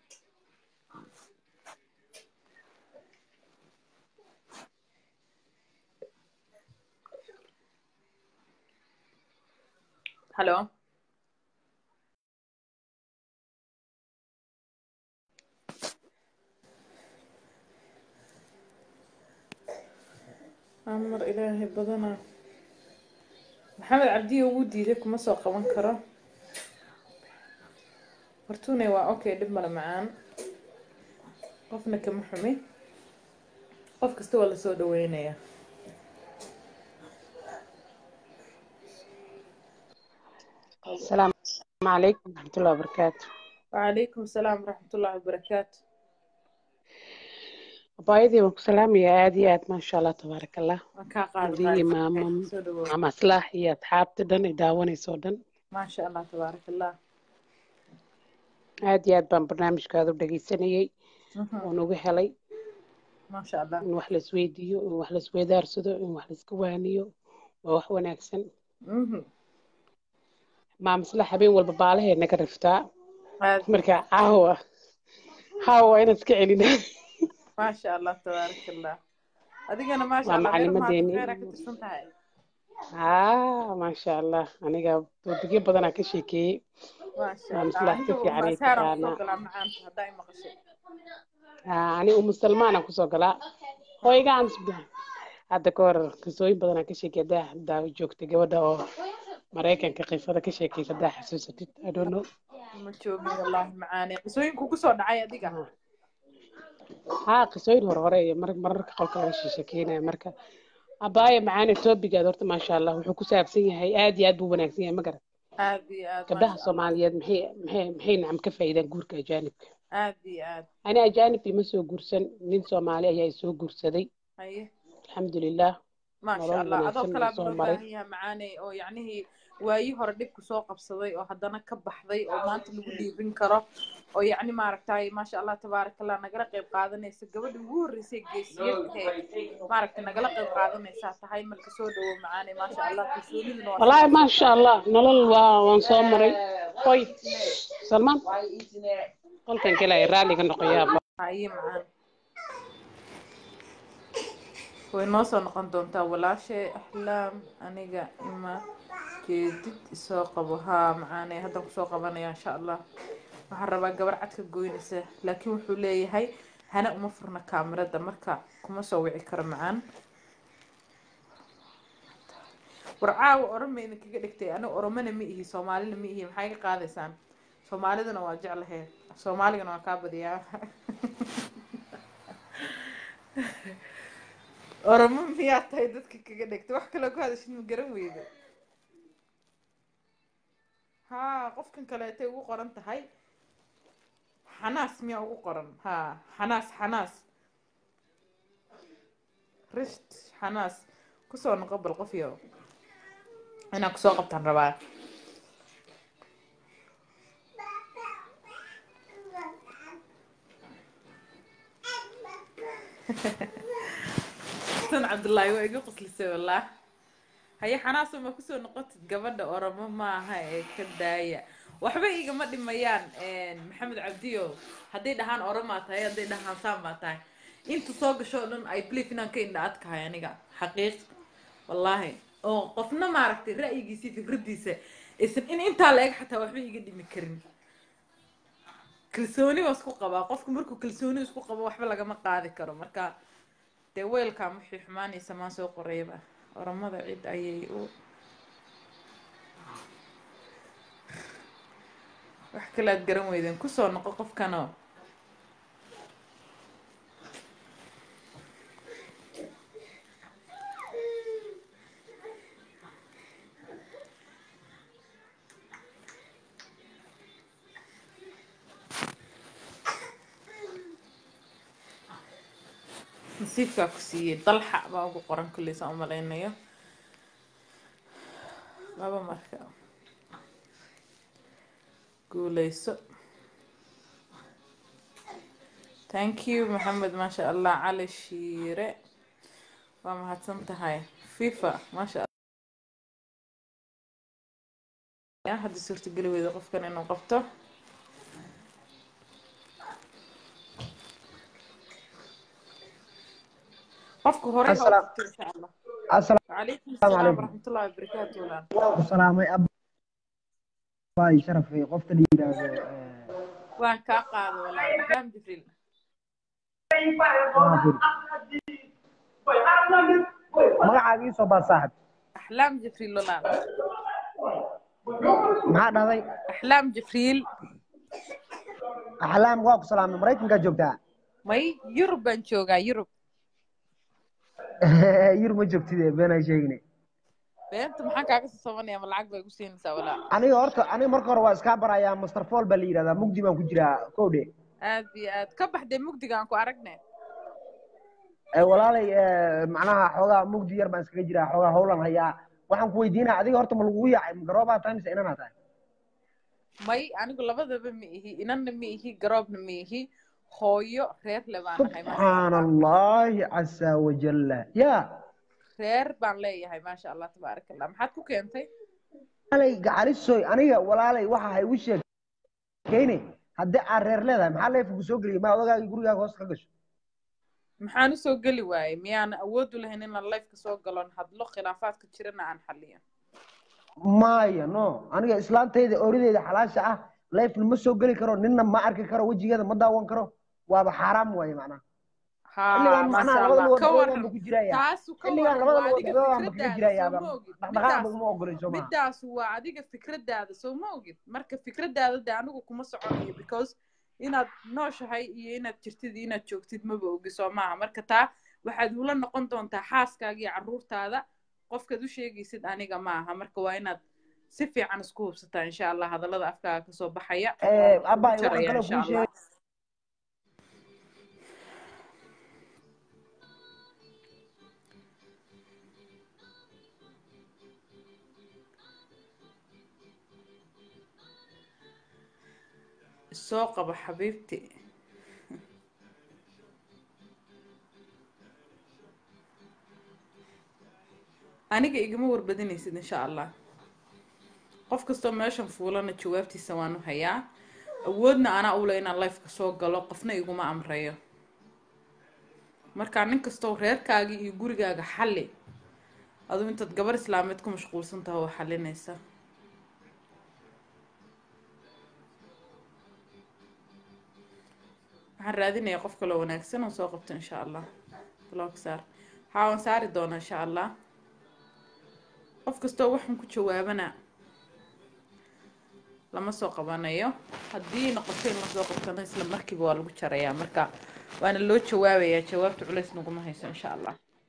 A: halo amar ilaahay badanaa maxamed cabdiyo wuu diiday kuma soo qaban karo hortuune waa okay dhib male macaan qofna kama xumi qof kasta waa lasoo dhaweynayaa
J: السلام عليكم ورحمة الله وبركاته
A: وعليكم السلام ورحمة الله وبركاته
J: أبايدي وسلام يا عادي عاد ما شاء الله تبارك الله
A: waan kaa qaadi
J: ودي
A: qaadi
J: ماما
A: soo dhawow
J: ماما صلاح هي أصحاب تدن يداوني سودن
A: maasha allah tabaaraka allah
J: عادي عاد بان برنامج كادو دقي سنيي
A: Mhm.
J: ونوغي هلي
A: maasha allah
J: إن وح لسويديو إن وح لسويدار سدو إن وح لسكوانيو ووح وناكسن
A: Mhm.
J: ماما صلاح حبين والببالة هي نقر رفتا
A: aad
J: مركا عاوة عاوة أنا سكعلنا
A: maasha allah tabaaraka allah adigana maasha
J: waa
A: allah reer maanta
J: macalimadeeni
A: kheyra ka tirsan tahay
J: haa maasha allah aniga doodagyo badanaa ka sheekeeyey
A: maasha
J: maama
A: allah
J: صلاح si
A: aniga
J: fiican ay
A: masaaraan kusoo
J: taqaanaa
A: galaa macaanta haddaa i maqashay
J: Haa, ani umu salmaan aan kusoo galaa hoygaan hadda ka hor qisooyin badan aan ka sheekay haddaa haddaa joogtay gabadha oo maraykanka qisada ka sheekaysa haddaa xasuusatid i don't know
A: ma joogin wallaahi macaane qisooyinku kusoo dhacay adiga
J: Haa. haa qisooyin hore hore iyo mar mararka qolka laga sheekeynaya marka abaayo macaane toobigaad horta maasha allah wuxuu ku saabsan yahay aad iyo aad buu wanaagsan yahay ma garan
A: aad iyo aad
J: gabdhaha
A: maasha allah
J: soomaaliyeed maxay maxay maxay nacam ka faa'iidaan guurka ajaanibka
A: aad iyo aad
J: ani ajaanib ima soo guursan nin soomaali ayaa i soo guursaday
A: haye
J: alxamdulilah
A: maasha
J: nolol
A: allah adoo
J: wanaagsan
A: kalaa
J: uu soo
A: loo
J: maray
A: baahan yahay macaane oo yacnihii waayii hore dhibku soo qabsaday oo haddana ka baxday oo maanta lagu dhiibin karo oo yacni maaragtay maasha allah tabaaraka allah nagala qayb qaadanaysa gabadha ugu horreysay geesiyadahee maaragtay nagala qayb qaadanaysaa tahay marka soo dhawow macaane maasha allah kalsooniduna waa
J: wallaahi maasha allah nolol waa waan soo maray hoy salmaan qolkan gelaya raalliga noqoyaaba
A: haye macaan way noo soo noqon doontaa walaashay axlaam aniga ima jeedid isoo qabo haa macaane haddaan kusoo qabanaya insha allah waxaan rabaa gabar cad ka goynaysa laakiin wuxuu leeyahay hana uma furna kaamirada marka kuma soo wici karo macaan war caawa oroma idinkaga dhigtay aniga oromana ma ihi soomaalina ma ihi maxay ka qaadaysaan soomaalidana waa jeclahe soomaaligana waa kaa badiyaa oromo miyaa tahay dadka kaga dhigtay wax kaloo ku hadashid ma garan weyda haa qofkan kaleetay ugu qoran tahay xanaas miyaa ugu qoran haa xanaas xanaas risht xanaas kusoo noqo bal qof yo inaan kusoo qabtaan rabaa tan cabdullaahi waa iga qoslisay wallah haye xanaasoo ma kusoo noqotid gabadha oromo maaha ee ka daaya waxba igama dhimayaan maxamed cabdiyo hadday dhahaan oromaa tahay hadday dhahaan saamaa tahay inta soo gasho o dhan i believe inaan ka indha adkahay aniga xaqiiq wallaahi oo qofna maaragtay ra'yigiisa iyo fikradiisa isan in intaa la eg xataa waxba iga dhimi karin kalsooni waa isku qabaa qofku markuu kalsooni isku qabo waxba lagama qaadi karo marka dee weelkan wixii xumaanaysa maan soo qorayba oromada cid ayay u wax kale aad garan weydeen kusoo noqo qofkanoo nasiibkaa ku siiyey dalxa baa ugu qoran kulley saan u malaynayo laba marka guuleyso thank you maxamed maasha allah cali shiire waa mahadsan tahay fifa maasha allah hadda suurtageli weyda qofkan inuu qabto qofka hore ha u
K: Asalaam-
A: qabto insha allah
K: assalaamu
A: وعليكم السلام
K: calaykum
A: ورحمة الله وبركاته ولا
K: waan ku salaamay abaay sharafay qofta la yidhaahdo
A: وان كاقاد ولا أحلام جبريل
K: maafur magacaaga ii soo baad saaxib
A: أحلام جبريل ولا
K: maxaa dhahday
A: أحلام جبريل
K: axlaam waa ku salaamay maraykankaa joogtaa
A: ماي يوروب بنشوغا يوروب
K: yur ma joogtide beenaa sheegine
A: بنت maxaa kaaga soo sobanaya ma lacag bay igu siinaysaa walaa
K: aniga horta aniga marka hore waa iskaa barayaa master fall baa la yidhahdaa mugdi baan ku jiraa kowdhe
A: aad iyo aad ka baxdee mugdiga aan ku aragne
K: Eh, walaalay eh, macnaha xoogaa mugdi yar baan iskaga jiraa xoogaa howlan hayaa waxaan ku weydiinaa adiga horta ma lagugu yaacay ma garoobaa tahay mise inanaa tahay
A: may anigu labadaba ma ihi inanna ma ihi garoobna ma ihi hooyo reer le baan ahay maasha
K: subxaana allahi casa wajalla ya
A: reer baan leeyahay maasha allah tabaaraka allah maxaad ku keentay
K: walaalay gacalisoy aniga walaalay waxa ha igu sheekeyne haddii aad reer leedahay maxaa leefku soo geliyay ma odagaagii gurigaaga hoos ka gasho
A: maxaan usoo geli waayey miyaan awood u lahayn inaan lifeka soo galon hadlo khilaafaadka jirana aan xaliyo
K: maya no aniga islaantayda orideyda xalaasha ah leefna ma soo geli karo ninna ma arki karo wejigeeda ma daawan karo waaba xaaraam waaye macnaha
A: ha
K: xilligan
A: maasha
K: macnaha labada
A: allah ka
K: lugood
A: waran
K: dhexdooda ku jiraya
A: taasu ka
K: xilligan
A: waran
K: labada
A: waa
K: lugood
A: adiga
K: dhexdooda ku
A: fikradaada
K: jirayaaba
A: soo ma ogid
K: dhaqdhaqaaq
A: midaas
K: baguma ogolin soo maha
A: midaas waa adiga fikradaada soo ma ogid marka fikradaada de anigu kuma soconayo because inaad nooshahay iyo inaad jirtid iyo inaad joogtid maba ogi soo maaha marka taa waxaad ula noqon doontaa xaaskaaga iyo carruurtaada qofkaad u sheegaysid aniga ma aha marka waa inaad si fiican isku hubsataa insha allah hadallada afkaaga kasoo baxaya
K: Eh,
A: waana kugu
K: abay waxaan
A: jaraya
K: kaloo
A: insha
K: kuu
A: allah
K: sheegay
A: soo qaba xabiibti aniga igama warbadinaysid insha allah qof kastoo meeshan fuulana jawaabtiisa waanu hayaa awoodna anaa ule inaan lifeka soo galo qofna iguma amrayo marka nin kastoo reerkaagii iyo gurigaaga xalli aduu intaad gabar islaameed ku mashquulsan tahay oo xalinaysa waxaan raadinayaa qof kaloo wanaagsan oo soo qabto insha allah blog saar haa waan saari doonaa insha allah qof kastoo waxaan ku jawaabana lama soo qabanayo haddii noqoto in lasoo qabtana isla markiiba waa lagu jarayaa marka waana loo jawaabayaa jawaabta culays naguma hayso insha allah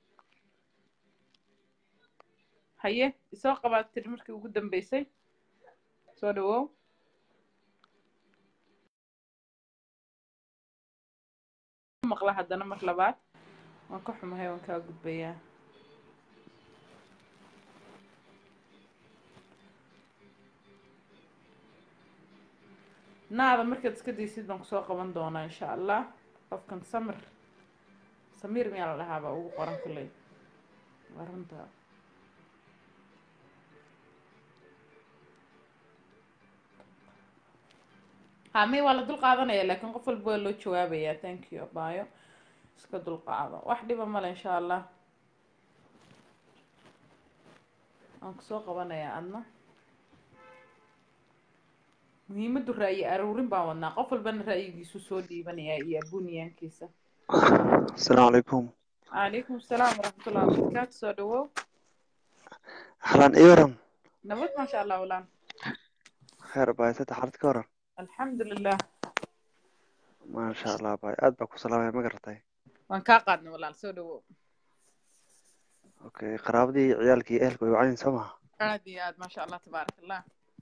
A: haye isoo qabaad tiri markii ugu dambeysay soo dhawow maqla haddana mar labaad waan ka xumahay waan kaa gudbayaa naada markaad iska daysid baan kusoo qaban doonaa insha allah qofkan samir samiir miyaa la dhahaabaa ugu qoran kulley waa runta hame waa la dul qaadanaya laakiin qof walba waa loo jawaabayaa thank you abaayo iska dul qaado wax dhiba male insha allah waan kusoo qabanayaa adna muhiimaddu ra'yi aruurin baan wadnaa qof walbana ra'yigiisu soo dhiibanayaa iyo abuniyaankiisa
L: السلام عليكم
A: calaykum asalaam waraxmatullahi wabarakaatu soo dhawow
L: أهلا إيورم
A: nabad maasha allah walaan
L: خير باي ستة حالتك ورم
A: alxamdu lilah
L: ما شاء الله باي أد باكو سلام ما قرتي
A: waan kaa qaadnay walaal soo dhawow
L: أوكي قرابدي عيالك أهلك ويوعين سما
A: aad iyo aad maasha allah tabaarak allah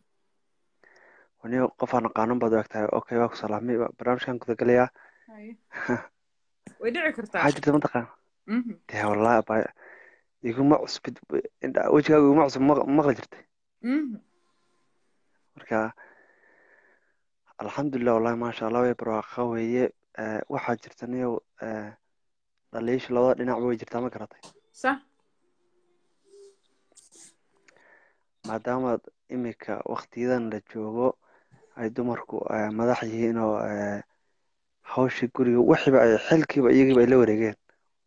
L: ونيو قفانا قانون بدو أكتاي أوكي باكو سلامي برنامج كان كذا قليا
A: haye way dhici kartaa
L: حاجة منطقة
A: Mhm.
L: dee wallahi abaya iguma cusbid indha- wejigaaga iguma cusub maq- maqli jirtay
A: Mhm.
L: marka alxamdulilah wallahi maasha allah way barwaaqa weeye Eh, waxaa jirta niyow eh, dhaliisha labada dhinacba way jirtaa ma garatay
A: sax
L: maadaama imika waktiyadan la joogo ay dumarku eh, madax yihiin oo eh, hawshii guriga wixiiba ay xilkiiba iyagiiba ay la wareegeen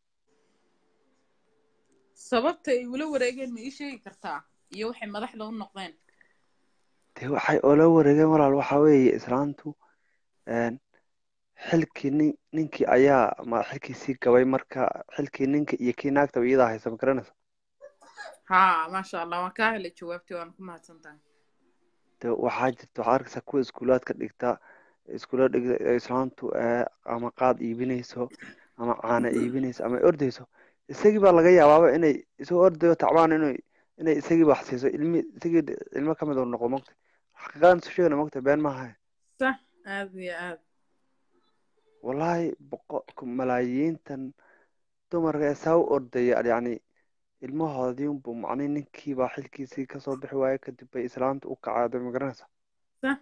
A: sababta ay ula wareegeen ma ii sheegi kartaa iyo waxay madaxda u noqdeen
L: dee waxay oola wareegeen walaal waxaa weeye islaantu een, xilkii nin ninkii ayaa ma xilkiisii gabay marka xilkii ninka iyo kii naagtaba iyadaa haysa ma garanaysa
A: haa maasha allah waan kaa helay jawaabtii waan ku mahadsan tahay
L: dee waxaa jirta waxaad arkaysaa kuwa iskuulaadka dhigta iskuula dhigta ee islaantu eh, ama qaad iibinayso ama caana iibinayso ama ay ordayso isagii baa laga yaabaaba inay isagoo ordayo tacbaan inay inay isagiiba wax siiso ilmi isagii ilmo ka mid uu noqdo mogta xaqiiqadan isu sheegana mogta been maaha
A: sax aad iyo aad
L: wallaahi boqo malaayiintan dumarka ee saa u ordaya yacni ilmahoodii unbu macnii ninkiibaa xilkiisii kasoo bixi waaye kadib bay islaanta u kacaaday ma garanaysa
A: sax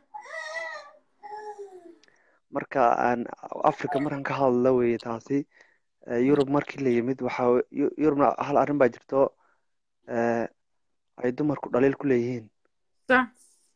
L: marka aan africa markan ka hadla weye taasi Eh, yurub markii la yimid waxaa we- Yu- yurubna hal arrin baa jirto eh, ay dumarku dhaliil ku leeyihiin
A: sax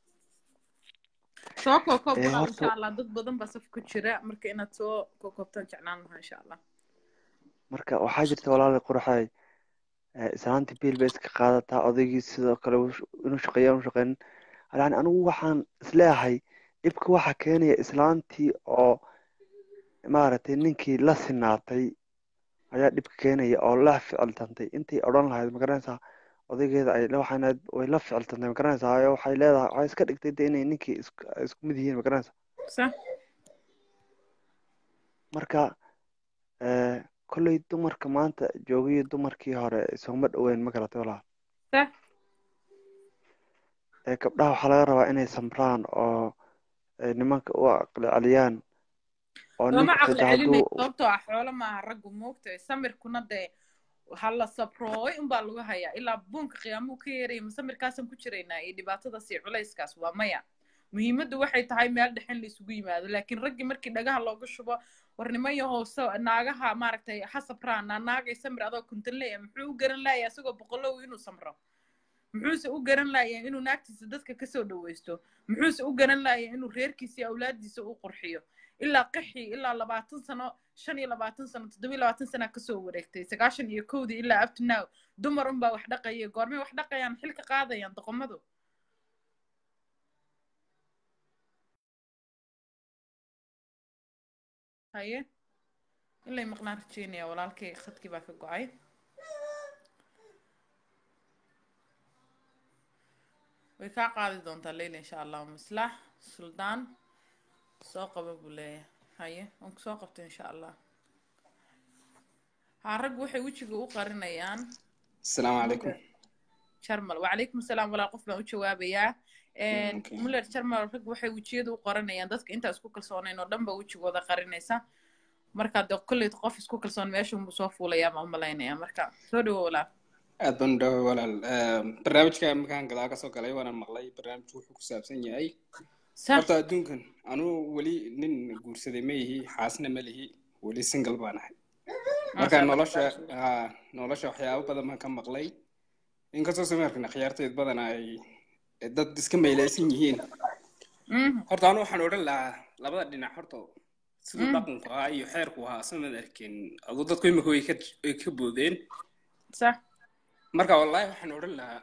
A: soo kookoob
L: Eh,
A: walaal
L: horta-
A: insha allah dad badan baa saf ku jira marka inaad soo kookoobtaan jeclaan lahaa insha allah
L: marka waxaa jirta walaali quraxay eh, islaantii biil bay iska qaadataa odaygii sidoo kale uu sh- inuu shaqeeya inu shaqeyn yani anigu waxaan isleeyahay dhibka waxaa keenaya islaantii oo maaragtay ninkii la sinaatay ayaa dhibka keenaya oo la ficiltantay intay odhan lahayd ma garanaysaa odaygeeda ay waxayna way la ficiltantay ma garanaysaa oo waxay leedahay waxay iska dhigtay de inay ninkii isku isku mid yihiin ma garanaysaa
A: sax
L: marka eh, kolley dumarka maanta joogiyo dumarkii hore isuma dhoweyn ma garatay walaal
A: sax
L: ee gabdhaha waxaa laga rabaa inay samraan oo ay nimanka u aqli celiyaan oo
A: looma
L: ninku
A: caqli
L: xitaa
A: celinay
L: hadduu
A: sababtoo ah xoolo maaha raggu moogtahay samirkuna dee waxaa la sabrooy unbaa lagu hayaa ilaa buunka qiyaamuu ka yeeraya ma samirkaasaan ku jiraynaa iyo dhibaatadaas iyo culayskaas waa maya muhiimaddu waxay tahay meel dhexin la isugu yimaado laakiin raggii markii dhagaha looga shubo warnimo iyo hoose naagaha maaragtay ha sabraan naa naagay samir adoo kuntan leeya muxuu u garan laaya isagoo boqolow inuu samro muxuuse u garan laaya inuu naagtiisa dadka kasoo dhawaysto muxuuse u garan laaya inuu reerkiisa iyo awlaadiisa u qurxiyo ilaa qixi ilaa labaatan sano shan iyo labaatan sano toddoba iyo labaatan sana kasoo wareegtay sagaashan iyo kowdii ilaa up to now dumar unbaa wax dhaqaya goormay wax dhaqayaan xilka qaadayaan doqomadu haye ilay maqnaan rajeynaya walaalkay khadkii baa ka go-ay way kaa qaadi doontaa leyla insha allah maslax suldaan soo qaba buu leeyahay haye waan kusoo qabtay insha allah haa raggu waxay wejiga u qarinayaan
M: السلام عليكم
A: jarmal wacalaykum asalaam walaal qof baan u jawaabayaa
M: Okay.
A: muller jarmal rag waxay wejiyada u qarinayaan dadka intaa isku kalsoonayn oo dhan ba wejigooda qarinaysa marka de kolley qof isku kalsoon meeshunbuu soo fuulayaa baan u malaynayaa marka soo dhawo walaal
M: aad baan u dhaway walaal Ehm, barnaamijka markaan gadaal kasoo galay waana maqlay barnaamijku wuxuu ku saabsan yahay
A: sax
M: horta adduunkan anuu weli nin guursaday ma ihi xaasna ma lihi weli single baan ahay marka
A: maasha allah
M: nolosha haa nolosha waxyaabo badan baan ka maqlay inkastoo sameerkan akhyaarteed badan ay dad iska maylaysan yihiin
A: Mhm,
M: horta anu waxaan odhan lahaa labada dhinac horta siduu
A: mhm,
M: dhaqanku ahaa iyo xeerku ahaa samad arkin aduu dadku imika way ka way ka boodeen
A: sax
M: marka wallaahi waxaan odhan lahaa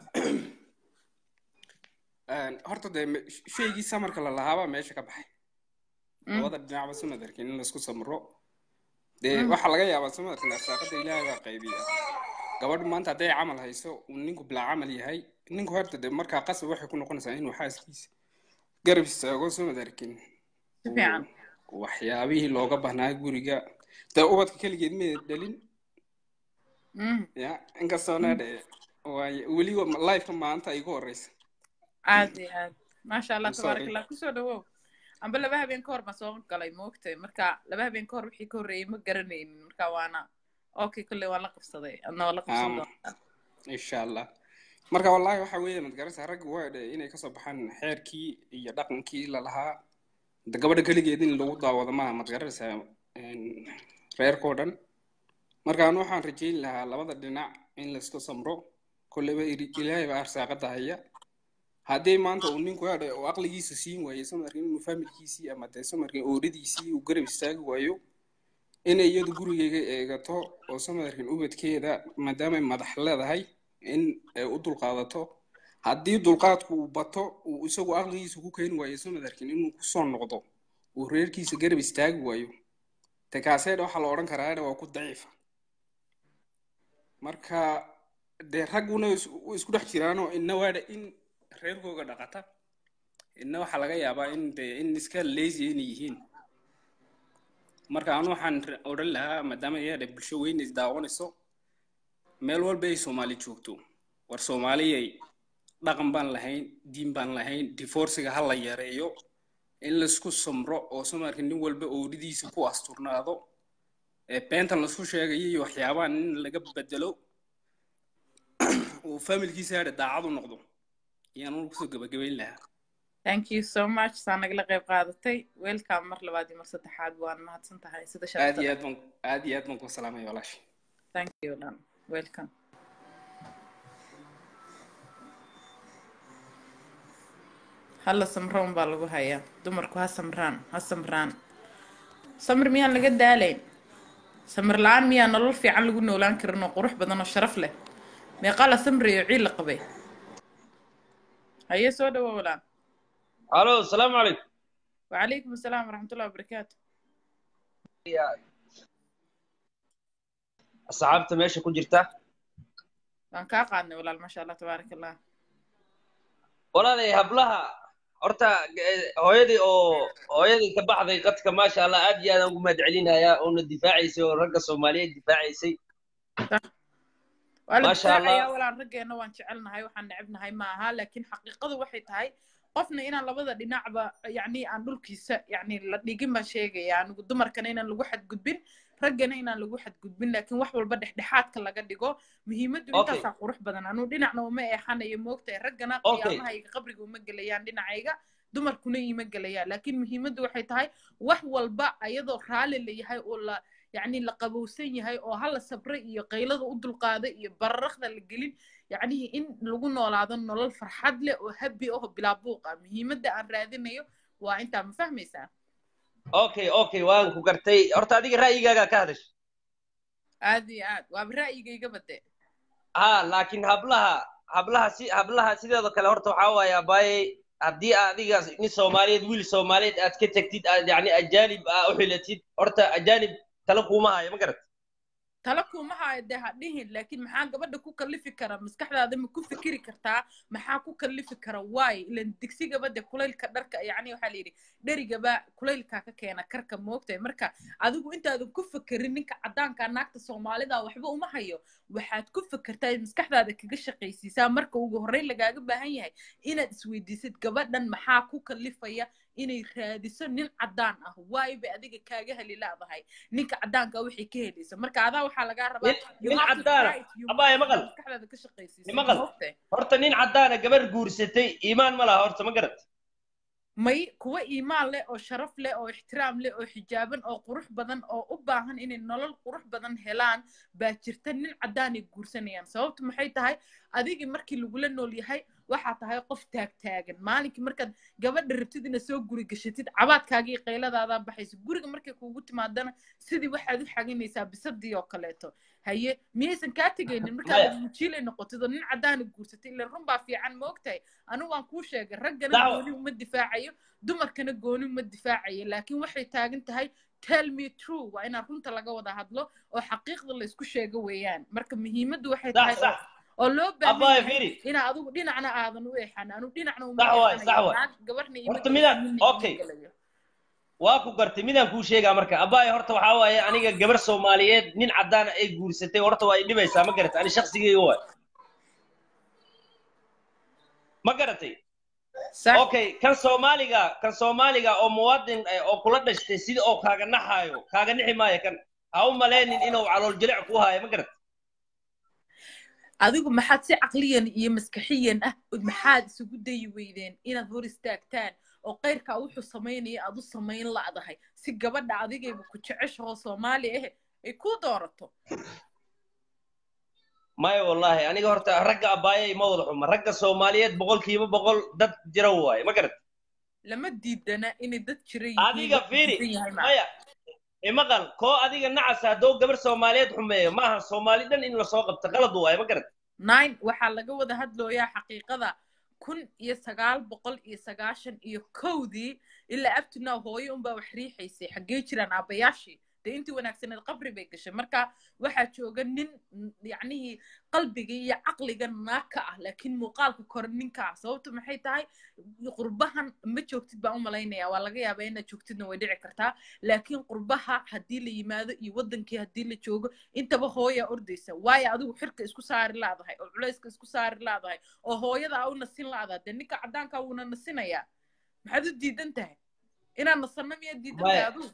M: een, horta dee me- shaygii samarka la lahaabaa meesha ka baxay
A: mhm,
M: labada dhinacba samad arkin in laisku samro dee
A: mhm,
M: waxaa laga yaabaa samadkan arsaaqada ilaahay baa qaybiya gabadhu maanta hadday camal hayso uu ninku bilaa camal yahay ninku horta dee markaa qasab waxay ku noqonaysaa inuu xaaskiisa garab istaago samad arkin
A: si fiican
M: uu waxyaabihii looga baahnaa guriga dee ubadka keligeed ma dhalin
A: mhm,
M: ya inkastoona
A: mhm.
M: dhe waay weliba lifeka maanta igu horeysa
A: aad iyo aad maasha allah
M: I'm
A: tabaarak
M: sorry
A: allah kusoo dhawow amba laba habeen ka hor baan soo galay moogtay marka laba habeen ka hor wixii ka horreeyey ma garanaynin marka waana okay kolley waan la qabsaday adna waa la qabsan
M: Um,
A: doontaa
M: insha allah marka wallahi waxa weeye madgarasa ragga waa dhe inay kasoo baxaan xeerkii iyo dhaqankii la lahaa de gabadha keligeed in lagu daawado maaha madgarasa reerkoo dhan marka anu waxaan rajeyn lahaa labada dhinac in layska samro kolleyba iri- ilaahay baa arsaaqada haya haddii maanta uu ninku hadhe oo aqligiisa siin waayo samarkan inuu familkiisii ama dee samarkan ooridiisii uu garab istaagi waayo inay iyadu gurigeyga eegato oo samarkan ubadkeeda maadaamay madax leedahay in ay u dulqaadato haddii dulqaadku uu bato uu isagu aqligiisa ku keeni waayo samarkan inuu kusoo noqdo uu reerkiisa garab istaagi waayo te kaaseedha waxaa la odhan karaa waa ku daciifa marka dee ragguna is- way isku dhex jiraanoo inna waadha in reerkooga dhaqata inna waxaa laga yaabaa in dee in iska lazy inay yihiin marka anu waxaan ra- odhan lahaa maadaama iyada bulsho weyn is daawanayso meel walba ay soomaali joogto war soomaaliyay dhaqan baan lahayn diin baan lahayn divorciga ha la yareeyo in laisku samro oo samarka nin walba ooridiisa ku asturnaado ee beentan laisku sheegayo iyo waxyaabahan in laga bedelo uu familkiisa hadha daacad u noqdo ayaan anu kusoo gabagabayn lahaa
A: thank you so much saa nagala qayb qaadatay welcome mar labaad iyo mar saddexaad waan mahadsan tahay sida
M: aad
A: sharafta
M: iyo
A: leh
M: aad baan aad iyo aad baan ku salaamaya walaasha
A: thank you dhan welcome halla samroon baa lagu hayaa dumarku ha samraan ha samraan samir miyaan laga daalayn samir la-aan miyaa nolol fiican lagu noolaan karin oo qurux badan oo sharaf leh meeqaa la samrayo ciil la qabay haye soo dhawo walaan
N: الو السلام عليكم
A: وعليكم السلام ورحمة الله وبركاته
N: asxaabta meesha ku jirta
A: waan kaa qaadnay walaal maasha allah tabaaraka allah
N: walaalay hablaha horta eh, hooyadii oo hooyadii ka baxday qadka maasha allah aad iyo aadaan ugu mahad celinayaa oona difaacaysay oo ragga soomaaliyeed difaacaysay
A: waa la
N: maasha allah
A: difaacayaa walaan raggeena waan jecelnahay waxaan necebnahay ma aha laakiin xaqiiqadu waxay tahay qofna inaan labada dhinacba yacni aan dhulkiisa yacni la dhigin baan sheegaya anigu dumarkana inaan lagu xadgudbin raggana inaan lagu xadgudbin laakiin wax walba dhexdhexaadka laga dhigo muhiimaddu
N: okay
A: intaasaa qurux badan anuu dhinacna uma eexanayo moogtahay raggana
N: okay
A: qiyaamahayga qabriga uma gelayaan dhinacayga dumarkuna ima gelayaan laakiin muhiimaddu waxay tahay wax walba ayadoo raalli la yahay oo la yacni la qabowsan yahay oo hala sabre iyo qaylada u dulqaada iyo bararaqda la gelin yacni in lagu noolaado nolol farxad leh oo habi ah oo bilaa buuq ah muhiimadda aan raadinayo waa intaa ma fahmaysaa
N: okay okay waan ku gartay horta adiga ra'yigaaga ka hadash
A: aad iyo aad waaba ra'yigayga bade
N: ha laakiin hablaha hablaha si hablaha sideedoo kale horta waxaa waaye abaaye haddii adiga nin soomaaliyeed wiil soomaaliyeed aad ka tagtid aad yacni ajaanib aa u xilatid horta ajaanib tala kuuma hayo ma garat
A: tala kuma hayo dee ha dhihin laakiin maxaa gabadha ku kallifi kara maskaxdaada ma ku fikiri kartaa maxaa ku kallifi kara waay ilan digsigaba dee kulaylka dharka yacni waxaa la yidhi dherigaba kulaylkaa ka keena karka moogtahay marka adigu intaadan ku fekerin ninka caddaanka naagta soomaalida waxba uma hayo waxaad ku fekertaa in maskaxdaada kaga shaqaysiisaa marka ugu horreyn lagaaga baahan yahay inaad isweydiisid gabadhan maxaa ku kallifaya inay raadiso nin caddaan ah waay bay adiga kaaga heli laadahay ninka caddaanka wixii ka helaysa marka adaa waxaa lagaa rabaa
N: nin
A: you
N: nin
A: have to
N: caddaana
A: try it you
N: abaaye
A: must
N: maqal
A: inaad maskaxdaada ka shaqaysiisid
N: maqal
A: moogtahay
N: horta nin caddaana gabar guursatay iimaan ma laha horta ma garat
A: may kuwa iimaan leh oo sharaf leh oo ixtiraam leh oo xijaaban oo qurux badan oo u baahan inay nolol qurux badan helaan baa jirta nin caddaanay guursanayaan sababtu maxay tahay adigii markii lagula nool yahay waxaa tahay qof taagtaagan maalinkii markaad gabadha rabtid inaad soo guri gashatid cabaadkaagii qayladaada baxaysa guriga markay kuugu timaadana sidii waxaad u xaginaysaa bisadii oo kaleeto haye miyaysan kaa tegaynin markaad
N: maya
A: mujiilay noqotid oo nin caddaana guursatay ila run baa fiican ma ogtahay anigu waan kuu sheegay raggana
N: dacwo
A: gooni uma difaacayo dumarkana gooni uma difaacayo laakiin waxay taagan tahay tell me true waa inaan runta laga wada hadlo oo xaqiiqda la isku sheego weeyaan marka muhiimaddu waxay
N: sax
A: tahay oo
N: sax
A: oo loo baahan
N: abaaye
A: yahay
N: fiiri
A: inaa adigu dhinacna aadan u eexan anu dhinacna uma
N: sax waay
A: eexanayo
N: sax waay
A: naag gabarna ima
N: horta
A: gelayso
N: midaan
A: ninna ima
N: okay
A: gelayo
N: waa ku gartay midaan kuu sheegaa marka abaaye horta waxaa waaye aniga gabar soomaaliyeed nin caddaana ay guursatay horta waa i dhibaysaa ma garatay ani shaqsigeyga waay ma garatay
A: sax
N: okay kan soomaaliga kan soomaaliga oo muwaadin eh, oo kula dhashtay sida oo kaaga naxaayo kaaga nixi maayo kan ha u malaynin inuu calool jilic ku haayo ma garat
A: adigu maxaad si caqliyan iyo maskaxiyan ah maxaad isugu dayi weydeen inaad hor istaagtaan oo qayrkaa wuxuu samaynaya aad u samayn la'dahay si gabadha adigayba ku jeceshahoo soomaali ah ay kuu doorato
N: maya wallahi aniga horta ragga abaayay ma wada xuma ragga soomaaliyeed boqolkiiba boqol dad jira waaye ma garat
A: lama diidana inay dad jira
N: adiga fiiri maya imaqal koo adiga nacasa haddoo gabar soomaaliyeed xumeeyo maaha soomaali dhan in lasoo qabto qalad waaye ma garat
A: nine waxaa laga wada hadlooyaa xaqiiqada kun iyo sagaal boqol iyo sagaashan iyo kowdii ilaa abtunaa hooyo unbaa wax riixaysay xaggee jiraan aabbayaashii dee intii wanaagsaneed qabri bay gashay marka waxaa jooga nin yacnihii qalbiga iyo caqliga naaka ah laakiin muuqaalka kore ninka ah sababta maxay tahay qurbahan ma joogtid baan u malaynaya waa laga yaabaa inaad joogtidna way dhici kartaa laakiin qurbaha haddii la yimaado iyo waddankii haddii la joogo intaba hooyaa ordaysa waayo adigu xirka isku saari laadahay oo culayska isku saari laadahay oo hooyada a u nasin la'daa dee ninka caddaanka wuuna nasinayaa maxaad u diidan tahay inaad nasanno miyaad diidan tahay adigu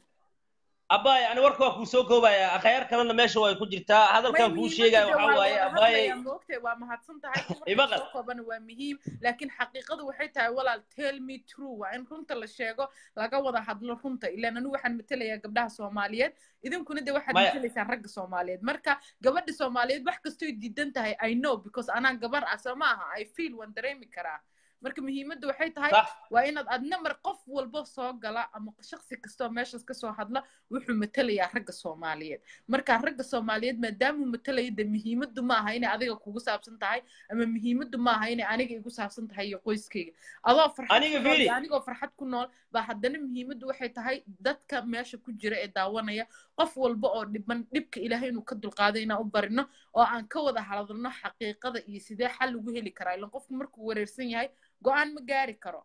N: abaay ani warka waa kuu soo koobaya akhyaar kalena meesha way ku jirtaa hadalkan kuu sheegaya waxaa waaye abaay
A: moogtay waa mahadsan tahay
N: Imaqal.
A: soo koobana waa muhiim laakiin xaqiiqadu waxay tahay walaal tell me true waa in runta la sheego laga wada hadlo runta ilaan anigu waxaan matelayaa gabdhaha soomaaliyeed idinkuna de waxaad
N: Maya.
A: matelaysaan ragga soomaaliyeed marka gabadha soomaaliyeed wax kastoy diidan tahay i know because anaa gabar ah soo maaha i feel waan dareemi karaa marka muhiimadda waxay tahay
N: Sax.
A: waa inaad adna mar qof walbo soo gala ama shaksi kastoo meeshaas kasoo hadla wuxuu matelayaa ragga soomaaliyeed marka ragga soomaaliyeed maadaamuu matalaya de muhiimaddu ma aha inay adiga kugu saabsan tahay ama muhiimaddu ma aha inay aniga igu saabsan tahay iyo qoyskayga adoo farxad
N: Aniga
A: ku nool iyo
N: fiiri.
A: anigoo farxad ku nool baa haddana muhiimaddu waxay tahay dadka meesha ku jira ee daawanaya qof walba oo dhiban dhibka ilaahay inuu ka dulqaado inaan u barino oo aan ka wada hadalno xaqiiqada iyo sidee xal ugu heli karaa ilan qofku markuu wareersan yahay go-aan ma gaari karo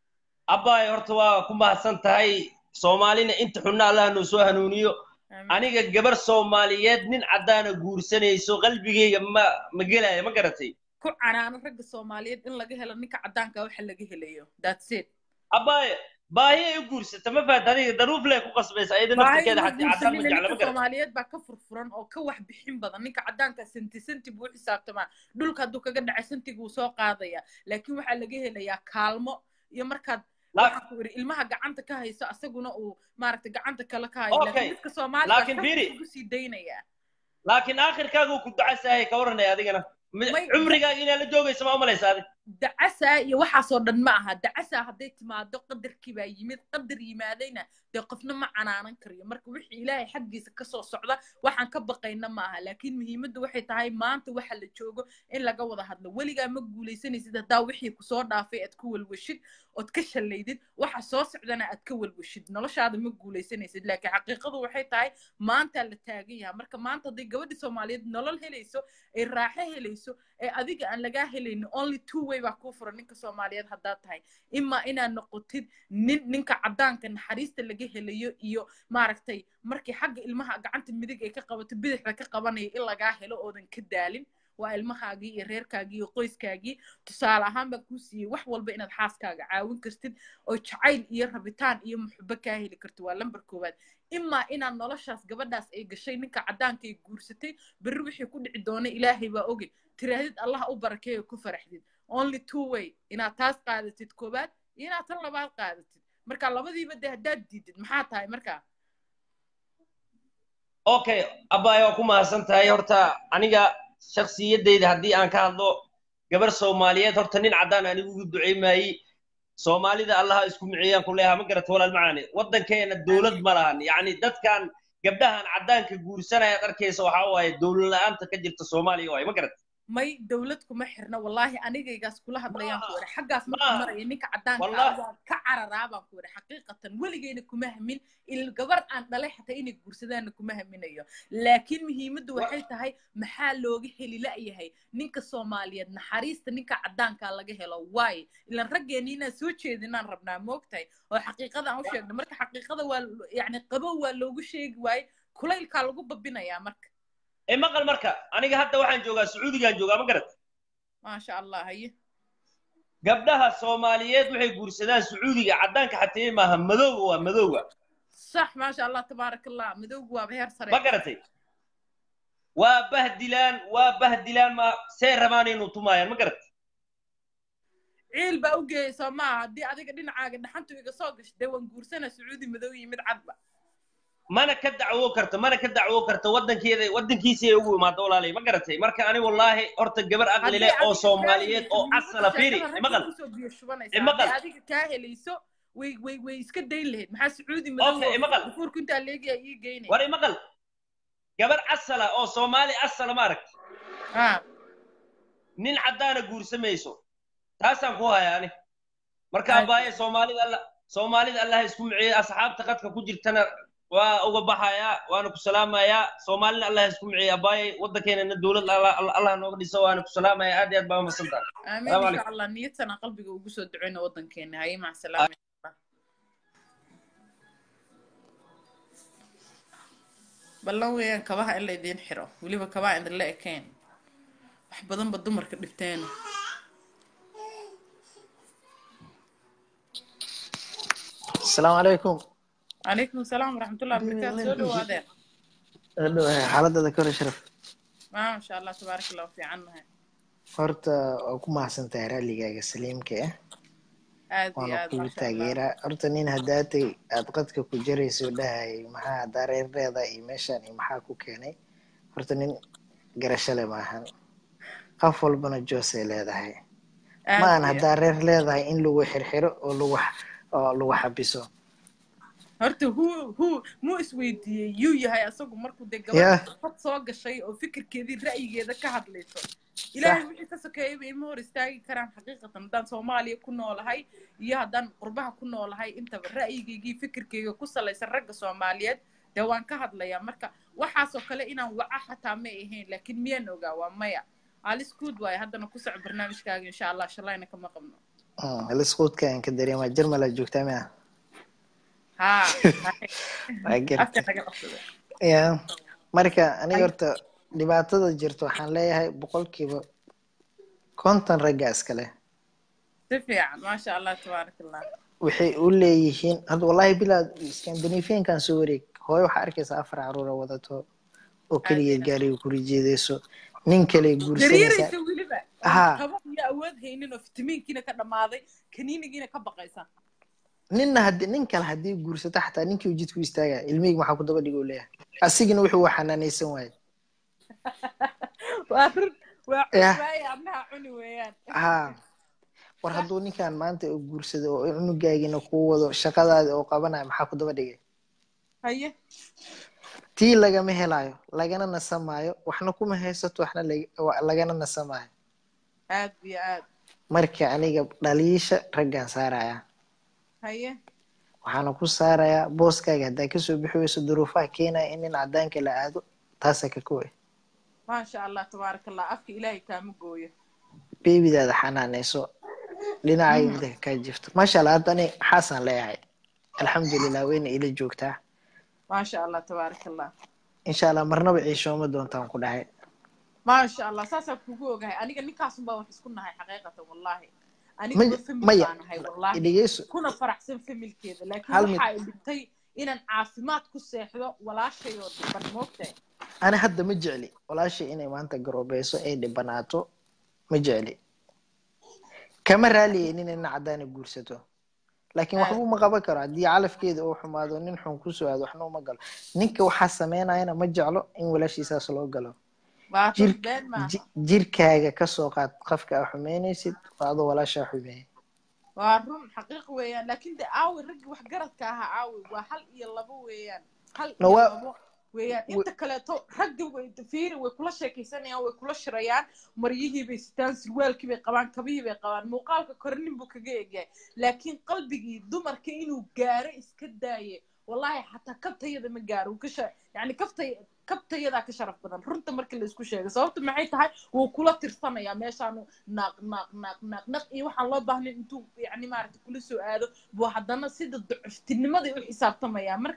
N: abaay horta waa ku mahadsan tahay soomaalina inta xunna allah noo soo hanuuniyo aniga gabar soomaaliyeed nin caddaana guursanayso qalbigayga ma ma gelaya ma garatay
A: ku canaano ragga soomaaliyeed in laga helo ninka caddaanka waxa laga helayo that's it
N: abaay baahi ay u guursata ma fahat adiga daruuf lee ku qasbaysa ayada naftirkeeda xataa caddaan ma jecla ma
A: ninka
N: garatay
A: soomaaliyeed baa ka furfuran oo ka wax bixin badan ninka caddaanka senti senti buu u xisaabtamaa dhulka hadduu kaga dhacay sentiguu soo qaadaya laakiin waxaa laga helayaa kaalmo iyo markaad waxaan ku iri ilmaha gacanta ka hayso asaguna uu maaragtay gacanta kale ka hayo
N: Okay.
A: laakiin dadka soomaaliga
N: Laakiin fiiri.
A: ugu sii daynayaa
N: laakiin aakhirkaagu ku ducasahay ka waranaya adigana Mi- cumrigaaga inaad la joogaysa ma umalaysa adig
A: dacasaa iyo waxaasoo dhan ma aha dacasaa hadday timaado qadarkii baa yimid qadar yimaadayna dee qofna ma canaanan karayo marka wixii ilaahay xaggiisa kasoo socda waxaan ka baqayna ma aha laakiin muhiimaddu waxay tahay maanta waxa la joogo in laga wada hadlo weligaa ma guulaysanaysid haddaa wixii kusoo dhaafay aad ku walwashid ood ka shallaydid waxa soo socdana aad ka walwashid noloshaada ma guulaysanaysid laakiin xaqiiqadu waxay tahay maanta la taagan yahay marka maanta hadday gabadhi soomaaliyeed nolol helayso ay raaxo helayso ee adiga aan lagaa helaynin only two way baa kuu furan ninka soomaaliyeed haddaad tahay imaa inaad noqotid nin ninka caddaanka naxariista laga helayo iyo maaragtay markii xagga ilmaha gacanta midig ay ka qabato bidixda ka qabanaya in lagaa helo oodan ka daalin waa ilmahaagii iyo reerkaagii iyo qoyskaagii tusaale ahaan baan kuu siiyey wax walba inaad xaaskaaga caawin kartid oo jacayl iyo rabitaan iyo muxubo kaa heli kartid waa lambar koowaad imaa inaad noloshaas gabadhaas ay gashay ninka caddaanka ay guursatay berri wixii ku dhici doona ilaahay baa oge tiraahdid allah u barakeeyo ku faraxdid only two way inaad taas qaadatid koowaad iyo inaad tan labaad qaadatid marka labadiiba dee haddaad diidid maxaa tahay markaa
N: okay abaay waa ku mahadsan tahay horta aniga shaksiyadayda haddii aan ka hadlo gabar soomaaliyeed horta nin caddaan anigu ugu duceymayey soomaalida allaha isku miciyaan ku leeyaha ma garata walaal macaani waddankeena dowlad ma lahan yacni dadkan gabdhahan caddaanka guursanaya ad arkaysa waxaa waaye dowlad la-aanta ka jirta soomaaliya waaye ma garata
A: may dowlad kuma xirna wallaahi anigaygaas kula hadlayaan ku iri xaggaas markuu
N: maaha.
A: maraya ninka caddaanka
N: Wallahi.
A: ah waan ka cararaa baan ku iri xaqiiqatan weligeyna kuma hamin il gabar aan dhalay xataa inay guursadaanna kuma haminayo laakiin muhiimaddu waxay tahay maxaa looga heli la'yahay ninka soomaaliyeed naxariista ninka caddaanka laga helo waaye ilan raggeeni inaan soo jeedinaan rabnaa moogtahay oo xaqiiqada aan u sheegno marka xaqiiqada waa yani qabow waa loogu sheegi waaye kulaylkaa lagu babinayaa marka
N: ee maqal marka aniga hadda waxaan joogaa sacuudigaan joogaa ma garata
A: maasha allah haye
N: gabdhaha soomaaliyeed waxay guursadaan sacuudiga caddaanka xatee maaha madowga waa madowga
A: sax maasha allah tabaaraka allah madowgu waaba heer sare
N: ma garatay waa bahdilaan waa bahdilaan ma see rabaan inuu tumaayaan ma garatay
A: ciil baa u geeyay soo maaha haddii adiga dhinacaaga dhaxantu iga soo gasho dee waan guursana sacuudi madow iyo mid cadba
N: mana ka dacwo karto mana ka dacwo karto wadankeeda wadankiisii ay ugu imaado walaalay ma garatay marka ani wallaahi horta gabar aqli
A: haddii
N: leh oo
A: adiga kaa
N: soomaaliyeed
A: helayso
N: oo
A: muhiimadda
N: asala fiiri
A: sheekada
N: imaqal
A: ragga usoo biyo shubanaysa
N: imaqal
A: haddii adiga kaa helayso way way way iska dayn lahayd maxaa sacuudi madow
N: okay
A: oo
N: imaqal
A: dukuurku intaa leegaya ii geynaya
N: war imaqal gabar asala oo soomaali asala ma aragti
A: ah
N: nin caddaana guursamayso taasaan ku hayaa ani marka
A: aad
N: abaaye soomaalida alla soomaalida allah isku miciye asxaabta qadka ku jirtana waa uga baxayaa waana ku salaamayaa soomaalina allah isku miciye abaaye waddankeenana dowlad allah Allah nooga dhiso waana ku salaamayaa aad iyo aad baa umasantahay
A: آمين
N: salaamu
A: إن
N: calaykum
A: شاء الله نيتنا قلبي وقصو دعينا وطن كينا هاي مع السلامة ballan weeyaan kabaha in la idiin xiro weliba kabaha idinla ekeen wax badan ba dumarka dhibteen
O: السلام عليكم
A: calaykum asalaam waraxmatullahi wabarakaatu soo dhawaadeen
O: xaaladada kore sharaf
A: maa sha allah tabaaraka allah fiican nahay
O: horta waa ku mahadsantahay raalligaaga saliimka ah
A: aad iyo
O: waana
A: aad
O: kugu
A: maasha allah
O: taageeraa horta nin haddaatay aad qadka ku jarayso dhahayay maxaa haddaa reer leedahay iyo meeshaan iyo maxaa ku keenay horta nin garasho le maahan qof walbana joosay leedahay ma
A: aad
O: aan
A: iyo
O: haddaa reer leedahay in lagu xirxiro oo lagu oo lagu xabiso
A: horta hu hu muu isweydiiyey yuu yahay asagu markuu dee
O: Yeah.
A: gabadha fad soo gashay oo fikirkeedii ra'yigeeda ka hadlayso ilaahay
O: sax
A: wixii ka sokeeyaba ima hor istaagi karaan xaqiiqatan haddaan soomaaliya ku noolahay iyo haddaan qurbaha ku noolahay intaba ra'yigeygii fikirkeyga ku salaysan ragga soomaaliyeed dee waan ka hadlayaa marka waxaasoo kale inaan waca xataa may ahayn laakiin miyaan ogaa waa maya alis good waaye haddana ku soco barnaamijkaaga insha allah shalayna kama qabno
O: lisquudka aan ka dareemaa jarmalaa joogtaa mia
A: haa
O: waa
A: afka
O: garta
A: naga qabsada
O: ya marka aniga horta dhibaatada jirta waxaan leeyahay boqolkiiba konton ragga iskale
A: si fiican maasha allah tabaaraka allah
O: waxay u leeyihiin hadda wallahi bilaa scandinaviankan soo wareeg hooyo waxaa arkaysa afar caruura wadato oo keligeed gaariga kula jeedayso nin kale guursanaysa
A: gariiraysa weliba oon
O: ha
A: qabo iyo awood haynin oo fitamiinkiina ka dhammaaday kaniinigiina ka baqaysa
O: ninna hadii nin kale haddii guursato xataa ninkii uu jidku istaaga ilmihii maxaa ku daba dhigo leeyahay asigina wuxuu u xanaanaysan waaye
A: waa run waa cuni
O: yah
A: waaye annaha cuni weeyaan
O: ha war hadduu ninkan maanta uu guursado oo cunugaagina kuu wado shaqadaadi oo qabanaya maxaa ku daba dhigay
A: haye
O: tii lagama helayo lagana nasamaayo waxna kuma haysato waxna lag- wa- lagana nasamaayo
A: aad iyo aad
O: marka aniga dhaliisha raggaan saaraya
A: haye
O: waxaana ku saarayaa booskaaga haddaa kasoo bixi weyso duruufaha keenaya in nin cadaanka la aado taasaa ka kowe
A: maasha allah tabaaraka allah afka ilaahay kaama gooyo
O: beebidaada xanaanayso dhinacay
A: Mhm.
O: midaka kaa jifto maasha allah hadda ani xaasaan leeyahay alxamdulilah wayna ila joogtaa
A: maasha allah tabaaraka allah
O: insha allah marnaba ciishooma doontaan ku dhahay
A: maasha allah saasaan kugu ogahay aniga ninkaasun baa wax isku nahay xaqiiqatan wallahi
O: Ma-
A: aniguba famil
O: maya
A: baan ahay wallahi
O: idhegeyso
A: kuna faraxsan familkeeda laakiin
O: hal mid
A: waxa ay dhibtay inaan caafimaad ku seexdo walaashay oo dhiban moogtahay
O: ani hadda ma jecli walaashay inay maanta garoobeyso ay dhibanaato ma jecli kama raaliya nin ina cadaana guursato laakiin
A: aad
O: waxba uma qaban karo haddii calafkeeda uu xumaado nin xun kusoo aado waxna uma galo ninka waxaa sameynayana ma jeclo in walaashiisaas loo galo
A: waa run
O: jir
A: been maaha
O: ji- jirkaaga kasoo qaad qofka aa xumeynaysid waa adoo walaashaa xumeeyay
A: waa run xaqiiq weeyaan laakiin de aawi raggii waxgaradka ahaa aawi waa hal iyo labo weeyaan hal
O: no
A: iyo
O: waa
A: labo weeyaan
O: wa-
A: inta kaleeto ragga way fiiri way kula sheekaysanayaan way kula shirayaan maryihii bay sitaan sirwaalkii bay qabaan kabihii bay qabaan muuqaalka kore nin buu kaga egyahay laakiin qalbigii dumarka inuu gaaro iska daaye wallahi xataa kabtayada ma gaaro wuu ka sha yani kaftay kabtayadaa ka sharaf badan runta marka la isku sheego sababta maxay tahay wuu kula tirsanayaa meeshaanu naaq naaq naaq naaq naq iyo waxaan loo baahnayn intuu yani maaragta kula soo aado buu haddana sida ducuftinimada u xisaabtamaya marka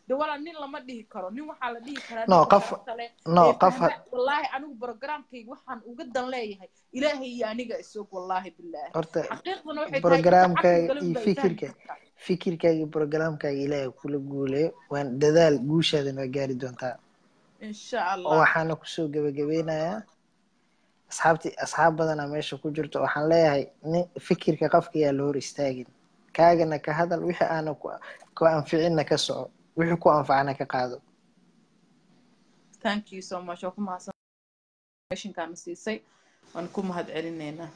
A: de walaa nin lama dhihi karo nin waxaa la dhihi karaa
O: no
A: ninka
O: qof
A: sharafta leh
O: no
A: ee
O: qof
A: fahma wallaahi anigu programkayga waxaan uga dan leeyahay ilaahay iyo aniga isog wallaahi bilaahi
O: horta
A: xaqiiqdana waxay tahay inta caqli
O: programkaaga
A: galan
O: iyo
A: baa ay fahmi
O: fikirka
A: kartaa
O: fikirkaaga iyo programkaaga ilaahay kula guuleeyo waan dadaal guushaadana waa gaari doontaa
A: insha
O: oo
A: allah
O: waxaana kusoo gebagabeynayaa asxaabtii asxaab badanaa meesha ku jirto waxaan leeyahay nin fikirka qofka yaa la hor istaagin kaagana ka hadal wixii aana ku ku anficinna ka soco wixii ku anfacana ka qaado
A: thank you so much waa ku mahadsan informationkaana siisay waan ku mahad celineynaa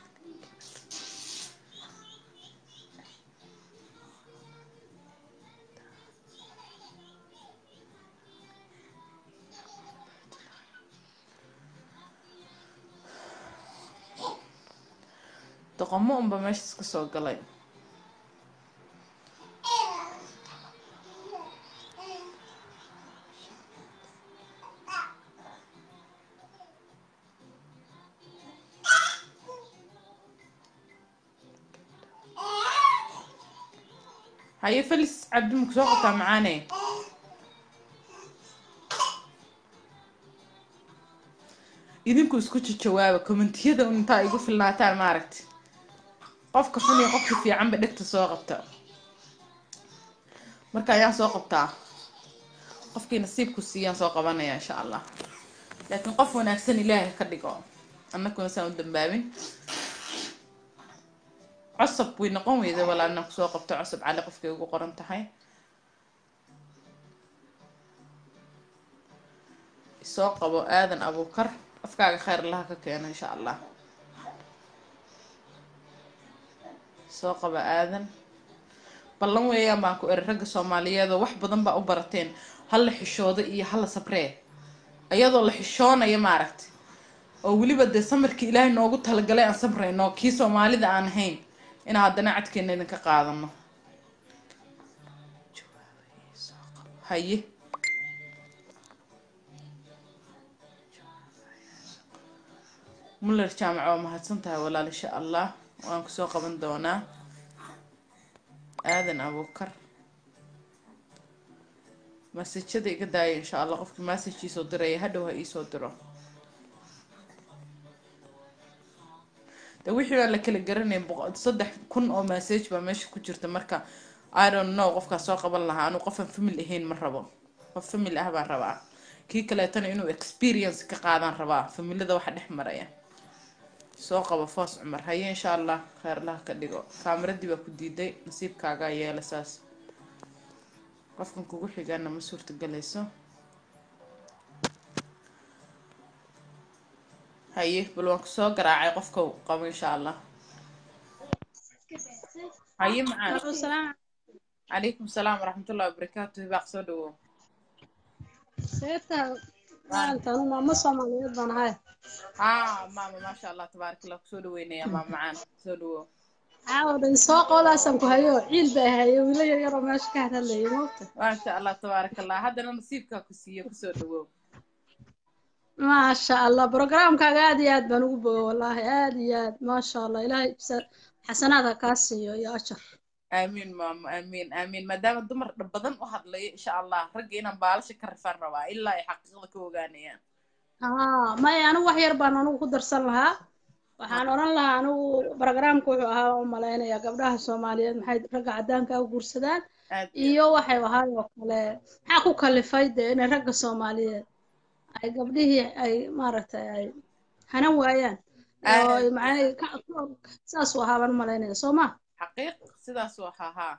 A: doqomo unba meeshaas ka soo galay haye felis cabdi maku soo qabtaa macaane idinku isku jawaaba kommentiyada un intaa igu filnaataan maaragti qofka xun iyo qofka fiicanba dhegta soo qabta marka ayaan soo qabtaa qofkii nasiibku siiyaan soo qabanaya insha allah laakiin qof wanaagsan ilaahay ka dhigo annakuna saan u dambaabin cosab way noqon weyda walaa inaan kusoo qabto cosab cali qofkay ugu qoran tahay soo qabo aadan abuukar afkaaga khayr laha ka keena insha allah soo qaba aadan ballan weeyaan baan ku eri ragga soomaaliyeed oo wax badan baa u barateen hala xishoodo iyo hala sabree iyadoo la xishoonayo maaragta oo weliba dee samarkii ilaahay noogu talagalay aan samrayno kii soomaalida aan ahayn inaan haddana cadkeena idinka qaadano haye muller jaamac waa mahadsan tahay walaal insha allah waan kusoo qaban doonaa aadan abuukar masajada iga daaya insha allah qofkii message iisoo diraya hadhow ha iisoo diro de wixii baan la kala garanayn boqo- saddex kun oo message baa meesha ku jirta marka i don't know qofkaas soo qaban lahaa anu qofaan family ahayn ma rabo qof family ah baan rabaa kii kaleetana inuu experience ka qaadaan rabaa familada waxa dhex maraya soo qabo foos cumar haye insha allah kheyrlaha ka dhigo kaamiradii baa ku diiday nasiibkaagaa yeela saas qofkan kugu xigaana ma suurtagelayso haye bal waan kusoo garaacay qofka qabo insha allah haye macaan calaykum salaam waraxmatullahi wabarakaatu hibaaq soo dhawow
P: seeta maanta anu maamo soomaaliyeed baan ahay
A: haa maama maasha allah tabaarak allah kusoo dhaweynaya maama macaan soo dhawow
P: caawa dhan soo qowdaasaan ku hayo ciil baa hayo wiilo yar yaroo meesha ka hadlayay moogta
A: maasha allah tabaarak allah haddana nasiibkaa ku siiyo kusoo dhawow
P: maasha allah programkaaga aad iyo aad baan ugu boga wallaahi aad iyo aad maasha allah ilaahay sa- xasanaad ha kaa siiyo iyo ajar
A: aamiin maamo aamiin aamiin maadaama dumar dha- badan u hadlayo insha allah ragga inaan baalasha ka rifaan rabaa ilaa ay xaqiiqda ka ogaanayaan
P: haa maya anigu wax yar baan anigu ku darsan lahaa waxaan odhan lahaa anigu programka wuxuu ahaa u malaynayaa gabdhaha soomaaliyeed maxay ragga caddaanka u guursadaan
A: aad
P: iyo waxay ahaay oo kale maxaa ku kalifay dee inay ragga soomaaliyeed ay gabdhihii ay maaragtay ay hanan waayaan oo
A: aad
P: macnay ka- ka- saasuu ahaa baan u malaynaya soo ma
A: xaqiiq sidaasuu ahaa haa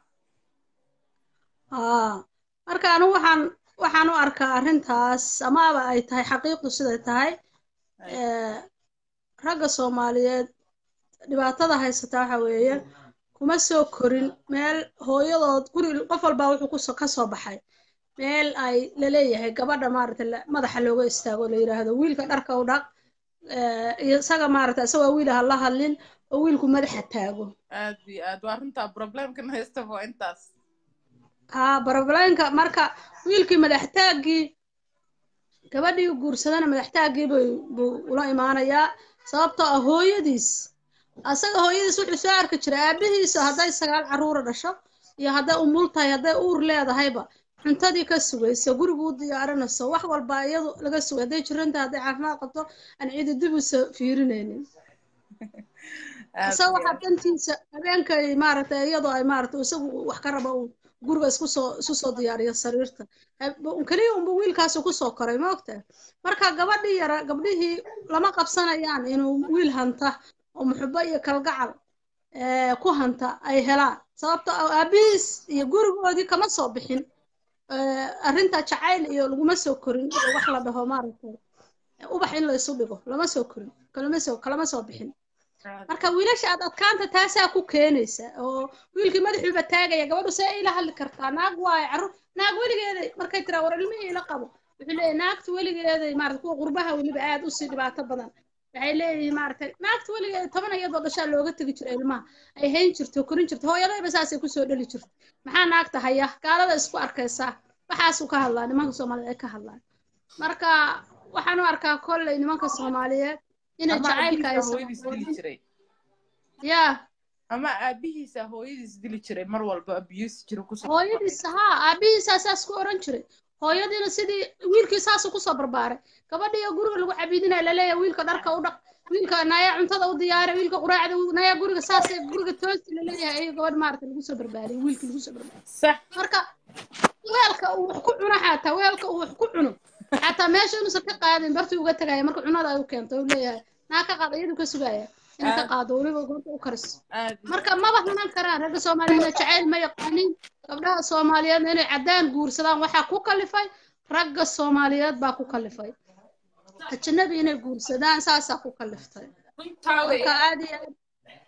P: haa marka anigu waxaan waxaan u arkaa arrintaas amaaba ay tahay xaqiiqdu siday tahay ee, ragga soomaaliyeed dhibaatada haysata waxa weeye kuma soo korin meel hooyadood guri qof walbaa wuxuu kusoo ka soo baxay meel ay laleeyahay gabadha maaragtay la- madaxa looga istaago la yidhaahdo wiilka dharka u dhaq ee, iyo isaga maaragtay isagoo wiil ha la hadlin oo wiilku madaxa taago
A: aad iyo aad waa runtaa problemkan haysta waa intaas
P: haa barobalaynka marka wiilkii madaxtaaggii gabadhii uu guursadana madaxtaaggii bay buu ula imaanayaa sababtoo ah hooyadiis asaga hooyadiis wuxuu soo arki jiray aabihiisa hadday sagaal carruura dhasho iyo hadday umul tahay hadday uur leedahayba cuntadii ka sugayso guriga u diyaarinayso wax walba iyadu laga sugay hadday jiranta hadday caafimaad qabto aan cidi dib usa fiirinaynin isaga waxaa dantiisa habeenkay maaragtay iyadoo ay maaragtay isagu wax ka raba uu guriga isku soo isu soo diyaariyo sariirta keliya unba wiilkaasi kusoo koray ma ogtahay marka gabadhii yara gabdhihii lama qabsanayaan inuu wiil hanta oo muxubo iyo kalgacal ku hanta ay helaan sababto aabihiis iyo gurigoodii kama soo bixin arrinta jacayl iyo laguma soo korin iyo wax la dhaho maaragtay ubax in la isu dhigo lama soo korin kalama soo kalama soo bixin marka wiilasha aad adkaanta taasaa ku keenaysa oo wiilkii madaxuuba taagaya gabadhu see ila hadli kartaa naag waayo carruur naag weligeeday markay tiraa war ilmihii ila qabo wuxuu leeyahay naagta weligeeday maarata kuwa qurbaha weliba aad usii dhibaato badan waxay leeyihiin maaragtay naagta weligeeda toban iyadoo dhashaa looga tegi jiro ilmaha ay hayn jirto korin jirto hooyadayba saasay kusoo dhali jirto maxaa naagta haya gaalada isku arkaysaa waxaasuu ka hadlaa nimanka soomaaliyeed ay ka hadlaan marka waxaan u arkaa kolley nimanka soomaaliyeed inay
A: ama
P: jacaylka
A: aabihiisa
P: ay
A: hooyadiis dili jiray
P: yaa
A: ama aabihiisa hooyadiis dili jiray mar walba abuse jiro kusoo
P: hooyadiisa haa aabihiisaa saas ku oran jiray hooyadiina sidii wiilkii saasuu kusoo barbaaray gabadhiyo guriga lagu cabidinaya laleeyahay wiilka dharka u dhaq wiilka nayaa cuntada u diyaara wiilka quraacda u- nayaa guriga saasay guriga toosti laleeyahay ayuu gabadh maarata lagu soo barbaariyay wiilkii lagu soo barbaariyay
A: sax
P: marka weelka uu wax ku cuno xataa weelka uu wax ku cuno xataa meesha inuusan ka qaadin bartii uga tegaya marka cunada ay u keento uu leeyahay naa ka qaad iyadu ka sugaya inay ka
A: Aad-
P: qaado weliba goobta u kariso
A: aad
P: marka maba hanan karaan ragga soomaaliyeedna jacayl ma yaqaanin gabdhaha soomaaliyeedna inay caddaan guursadaan waxaa ku kalifay ragga soomaaliyeed baa ku kalifay ajanabi inay guursadaan saasaa ku kaliftay
A: runtaa
P: marka
A: weeyaan
P: aad iyo aad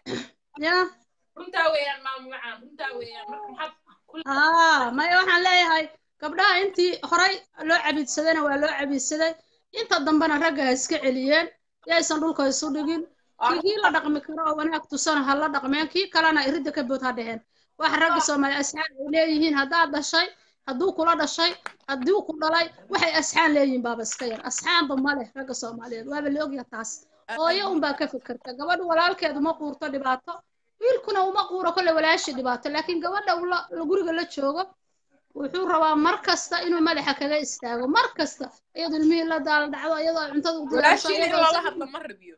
P: ya
A: runtaa weeyaan maamo macaan runtaa weeyaan marka maxaad ku
P: haa maya waxaan leeyahay gabdhaha intii horay loo cabiidsadayna waa loo cabiidsaday inta dambena ragga ha iska celiyeen yaysan dhulka isu dhigin kii kii la dhaqmi karo oo wanaag tusana ha la dhaqmeen kii kalena iridda ka bood ha dheheen wax ragga soomaaliya asxaan ay leeyihiin haddaad dhashay hadduu kula dhashay hadduu ku dhalay waxay asxaan leeyihiin baaba iska yar asxaanba ma leh ragga soomaaliyeed waaba la ogyaha taas hooyo unbaa ka fikirta gabadha walaalkeed uma quurto dhibaato wiilkuna uma quuro kolle walaashii dhibaato laakiin gabadha uu la- la guriga la joogo wuxuu rabaa mar kasta inuu madaxa kaga istaago mar kasta iyadoo ilmihii la daala dhacdo iyadoo ay cuntada u diyaarso
A: walaashiina in
P: iyadoo
A: lala
P: isaga-
A: hadlo ma rabiyo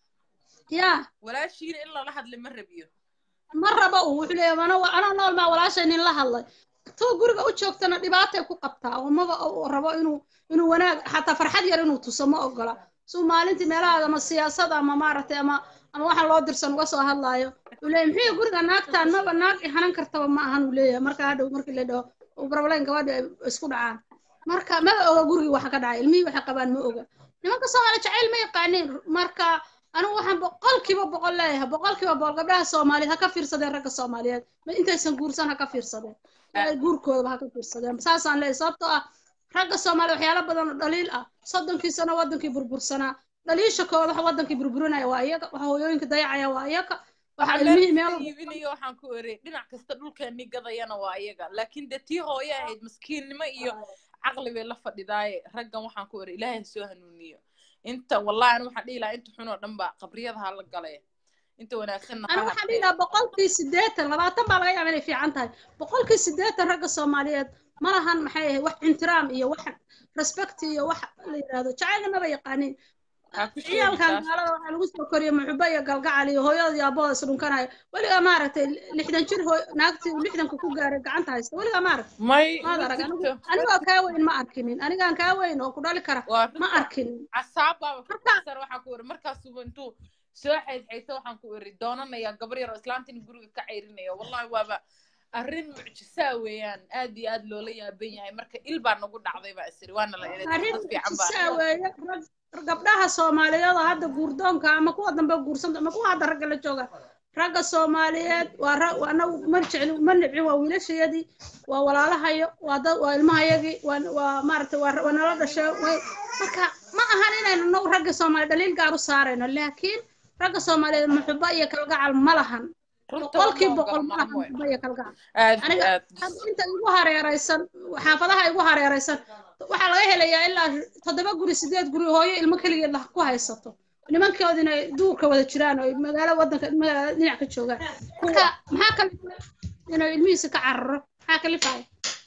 P: yaa
A: walaashiina in lala hadlo ma rabiyo
P: ma raba uu wuxuu leeyahay ana ana nool maa walaashay nin la hadlay tuu guriga u joogtana dhibaatay ku qabtaa oo maba uu rabo inuu inuu wanaag xataa farxad yar inuu tuso ma ogola suu maalintii meelaha ama siyaasada ama maaragtay ama ama waxaan loo dirsan uga soo hadlaayo uu leeyahay muxuu guriga naagtaan maba naag i hanan kartaba ma ahan uu leeyahay marka hadhow markii la dhaho uu barablayn gabadhi ay isku dhacaan marka ma oga gurigii waxa ka dhacay ilmihii waxay qabaan ma oga nimanka soomaali jacayl ma yaqaaniin marka anigu waxaan boqolkiiba boqol leeyahay boqolkiiba boqol gabdhaha soomaaliyeed ha ka fiirsadeen ragga soomaaliyeed ma intaysan guursan ha ka fiirsadeen ee guurkoodaba ha ka fiirsadeen saasaan leeyahay sababtoo ah ragga soomaaliya waxyaalo badan oo dhaliil ah soddonkii sano wadankii burbursanaa dhaliisha kooda waxa wadankii burburinaya waa iyaga waxa hooyooyinka dayacaya waa iyaga waxa
A: waxaa
P: ilmihii
A: meel
P: meel
A: iibinayo waxaan ku erey dhinac kasta dhulkeeni gadayana waa iyaga laakiin dee tii hooye ahayd maskiinnimo iyo caqli bay la fadhidaaye raggan waxaan ku erey ilaahay ha soo hanuuniyo inta wallahi anu waxaan dhihi lahaa inta xun oo dhan ba qabriyada ha la gale inta wanaagsanna
P: أنا
A: ha
P: waxaan
A: hartee
P: dhihi lahaa boqolkii siddeetan labaatan baa laga yaabaa inay fiican tahay boqolkii siddeetan ragga soomaaliyeed ma lahan maxay ahayd wax ixtiraam iyo wax respect iyo wax la yidhaahdo jacaylna maba yaqaanin
A: ha ku sheegi
P: ciyaalkan
A: taas
P: gaalada waxaa lagu soo koriyay muxubo iyo galgacal iyo hooyada iyo aabahooda is dhunkanayo weligaa maaragtay lixdan jir hooy naagtii uu lixdanka ku gaaray gacanta haysta weligaa maaragtay
A: may
P: maad
A: ma
P: arag anigu
A: jirto ma
P: anigoo
A: jirto
P: kaa weyn ma arkinin anigaan kaa weyn oo ku dhali kara
A: waa
P: ma
A: runta
P: arkinin
A: casaab baaba ka baxsan waxaan ku eri markaasuba intuu soo xaydxayto waxaan ku eri doonanaya gabar yar oo islaantin guriga ka cayrinaya wallahi waaba arrin mucjisaa weeyaan aad iyo aad loola yaaban yahay marka il baa nagu dhacday baa isiri waana la eeday
P: arrin
A: dad fiican baa
P: mucjisaa weeye rag gabdhaha soomaaliyeed oo hadda guurdoonka ama kuwa dambe guursanta ama kuwa hadda ragga la jooga ragga soomaaliyeed waa ra waa anagu ma jecli ma nibcin waa wiilashayadii waa walaalahayo waa dad waa ilmahayagii waa waa maaragtay waa waa nala dhashay way marka ma ahan inaynu nagu ragga soomaaliya dhaliil gaar u saarayno laakiin ragga soomaaliyeed muxubo iyo kalgacal ma lahan
A: runta
P: boqolkii
A: lama
P: boqol
A: ogola
P: ma
A: maamo
P: lahan muxubo iyo kalgacal
A: aad iyo
P: aniga
A: aad
P: hadda inta igu hareeraysan xaafadaha igu hareeraysan waxaa laga helayaa ilaa toddoba guri sideed guri hooyo ilmo keligeed lah ku haysato nimankoodina ay duurka wada jiraan oo ay magaalo wadanka magaalada dhinac ka joogaan marka maxaa kalifay inuu ilmihiisa ka cararo maxaa kalifaya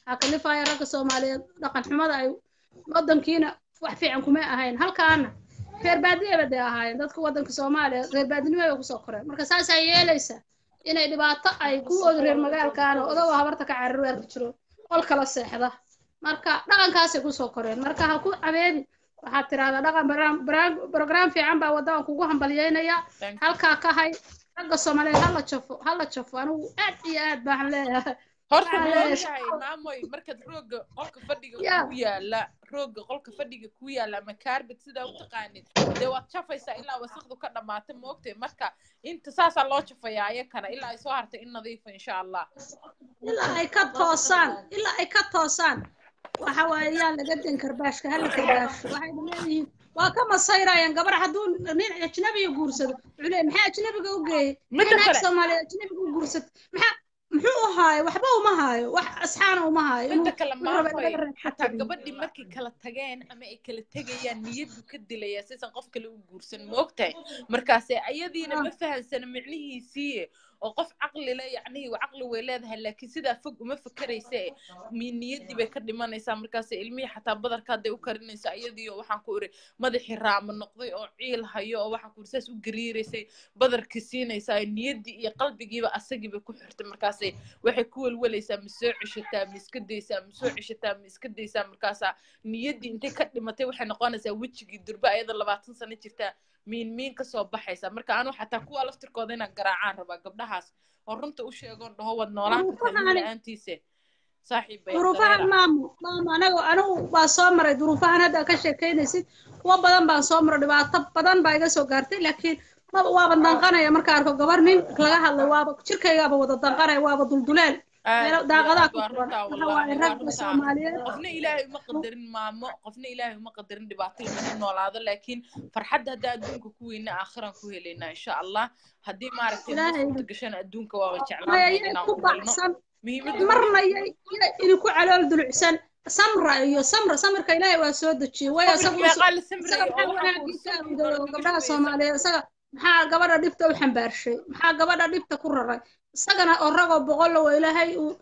P: waxaa kalifaya ragga soomaaliyeed dhaqan xumada ay wadankiina wax fiican kuma ahayn halkaana reer baadiyaba dee ahaayeen dadka wadanka soomaaliya reer baadinimo bay kusoo koreen marka saasaa yeelaysa inay dhibaato ay kuwooda reer magaalkaana odagoo habarta ka carir weerka jiro qol kala seexda marka dhaqankaasay kusoo koreen marka ha ku cabeedi waxaad tirahdaa dhaqan barnaam- barnaam- program fiican baa waddadan kugu hambalyeynaya halkaa ka hay ragga soomaaliyeed hala jafo hala jafo anigu aad iyo aad baan leeyahay
A: horta
P: waxaan
A: ma
P: leeyahay
A: ogtahay maamoy markaad rooga qolka fadhiga
P: Yeah.
A: ku yaala rooga qolka fadhiga ku yaala ama kaarbet sidaa u taqaanid dee waad jafaysaa ilaa wasaqdu ka dhamaata ma ogtahay marka inta saasaa loo jafayaa ayakana ilaa ay soo hartay in nadiifa insha allah
P: ilaa ay ka toosaan ilaa ay ka toosaan waxa waaye yaa laga den karbaashka hala karbaasho waxayna leeyihiin waa ka masayrayaan gabar hadduu nin ajnabiga guursado wuxuu leeyahay maxaa ajnabiga u geeyey
A: Midda
P: maxay naag
A: kale-
P: soomaaliyeed ajnabiga u guursat maxaa muxuu u haayo waxba uma haayo wax asxaana uma haayo
A: midda
P: inuu
A: kale
P: wuxuu rabaa
A: maamoy
P: laga reeb
A: xataa gabadhii markay kala tageen ama ay kala tegayaan niyadu ka dilaya sisan qof kale u guursan ma ogtahay markaase ayadiina ma fahansana micnihiisii oo qof caqli le yacnihii caqli way leedahay laakiin sidaa fog uma fakerayse mi niyadii bay ka dhimanaysaa markaase ilmihii xataa badarka hadday u karinaysa ayadiio waxaan ku iri madaxii raamo noqday oo ciil hayo oo waxaan ku iri saas u gariiraysay badarkii siinaysaa niyadii iyo qalbigiiba asagiiba ku xirtay markaase waxay ku welwelaysaa ma soo ceshataa ma iska daysaa ma soo ceshataa ma iska daysaa markaasaa niyaddii intay ka dhimatay waxay noqonaysaa wejigii durba ayada labaatan sano jirtaa miin miin kasoo baxaysa marka anu xataa kuwa laftirkooda inaan garaacaan rabaa gabdhahaas oo runta u sheegoon dhaho waad noolaan kartaa wiil
P: duruufahan
A: la-aantiise saaxiib bay
P: duruufahan
A: dareera
P: maamu maamu anagu anigu baa soo maray duruufahan hadda ka sheekeynaysid kuwa badan baan soo maray dhibaato badan baa iga soo gaartay laakiin maba waaba danqanaya marka arko gabar nin laga hadlay waaba jirkaygaaba wada danqanaya waaba dulduleel meelo
A: aad iyo
P: daaqadaha
A: aad
P: ku
A: waa
P: furan
A: runtaa
P: waxa
A: wallaahi
P: waaye
A: waa
P: ragga
A: runtaa
P: soomaaliyeed
A: qofna ilaahay uma qadarin maamo qofna ilaahay uma qadarin dhibaato lama noolaado laakiin farxadda haddaan adduunka ku weyna aakhiran ku helaynaa insha allah haddii maaragtay noo
P: ilaahay
A: suurta gashana adduunka waaba jeclaan
P: maya
A: lahayd
P: yay
A: inaan
P: ku
A: ku helno
P: baxsan
A: muhiimadda
P: marna yay yay idinku calool dulucsan samra iyo samra samirka ilaahay waa soo dejiyey way
A: samirka
P: isagu
A: meeqaa la
P: isaga
A: samreeyay oo
P: maxaa
A: waxaan ku
P: wanaagiisa
A: ursan
P: awday oo
A: nolol
P: gabdhaha
A: gabadha
P: soomaaliyeed isaga maxaa gabadha dhibta u xambaarshay maxaa gabadha dhibta ku raray isagana oo ragoo boqol oo ilaahay uu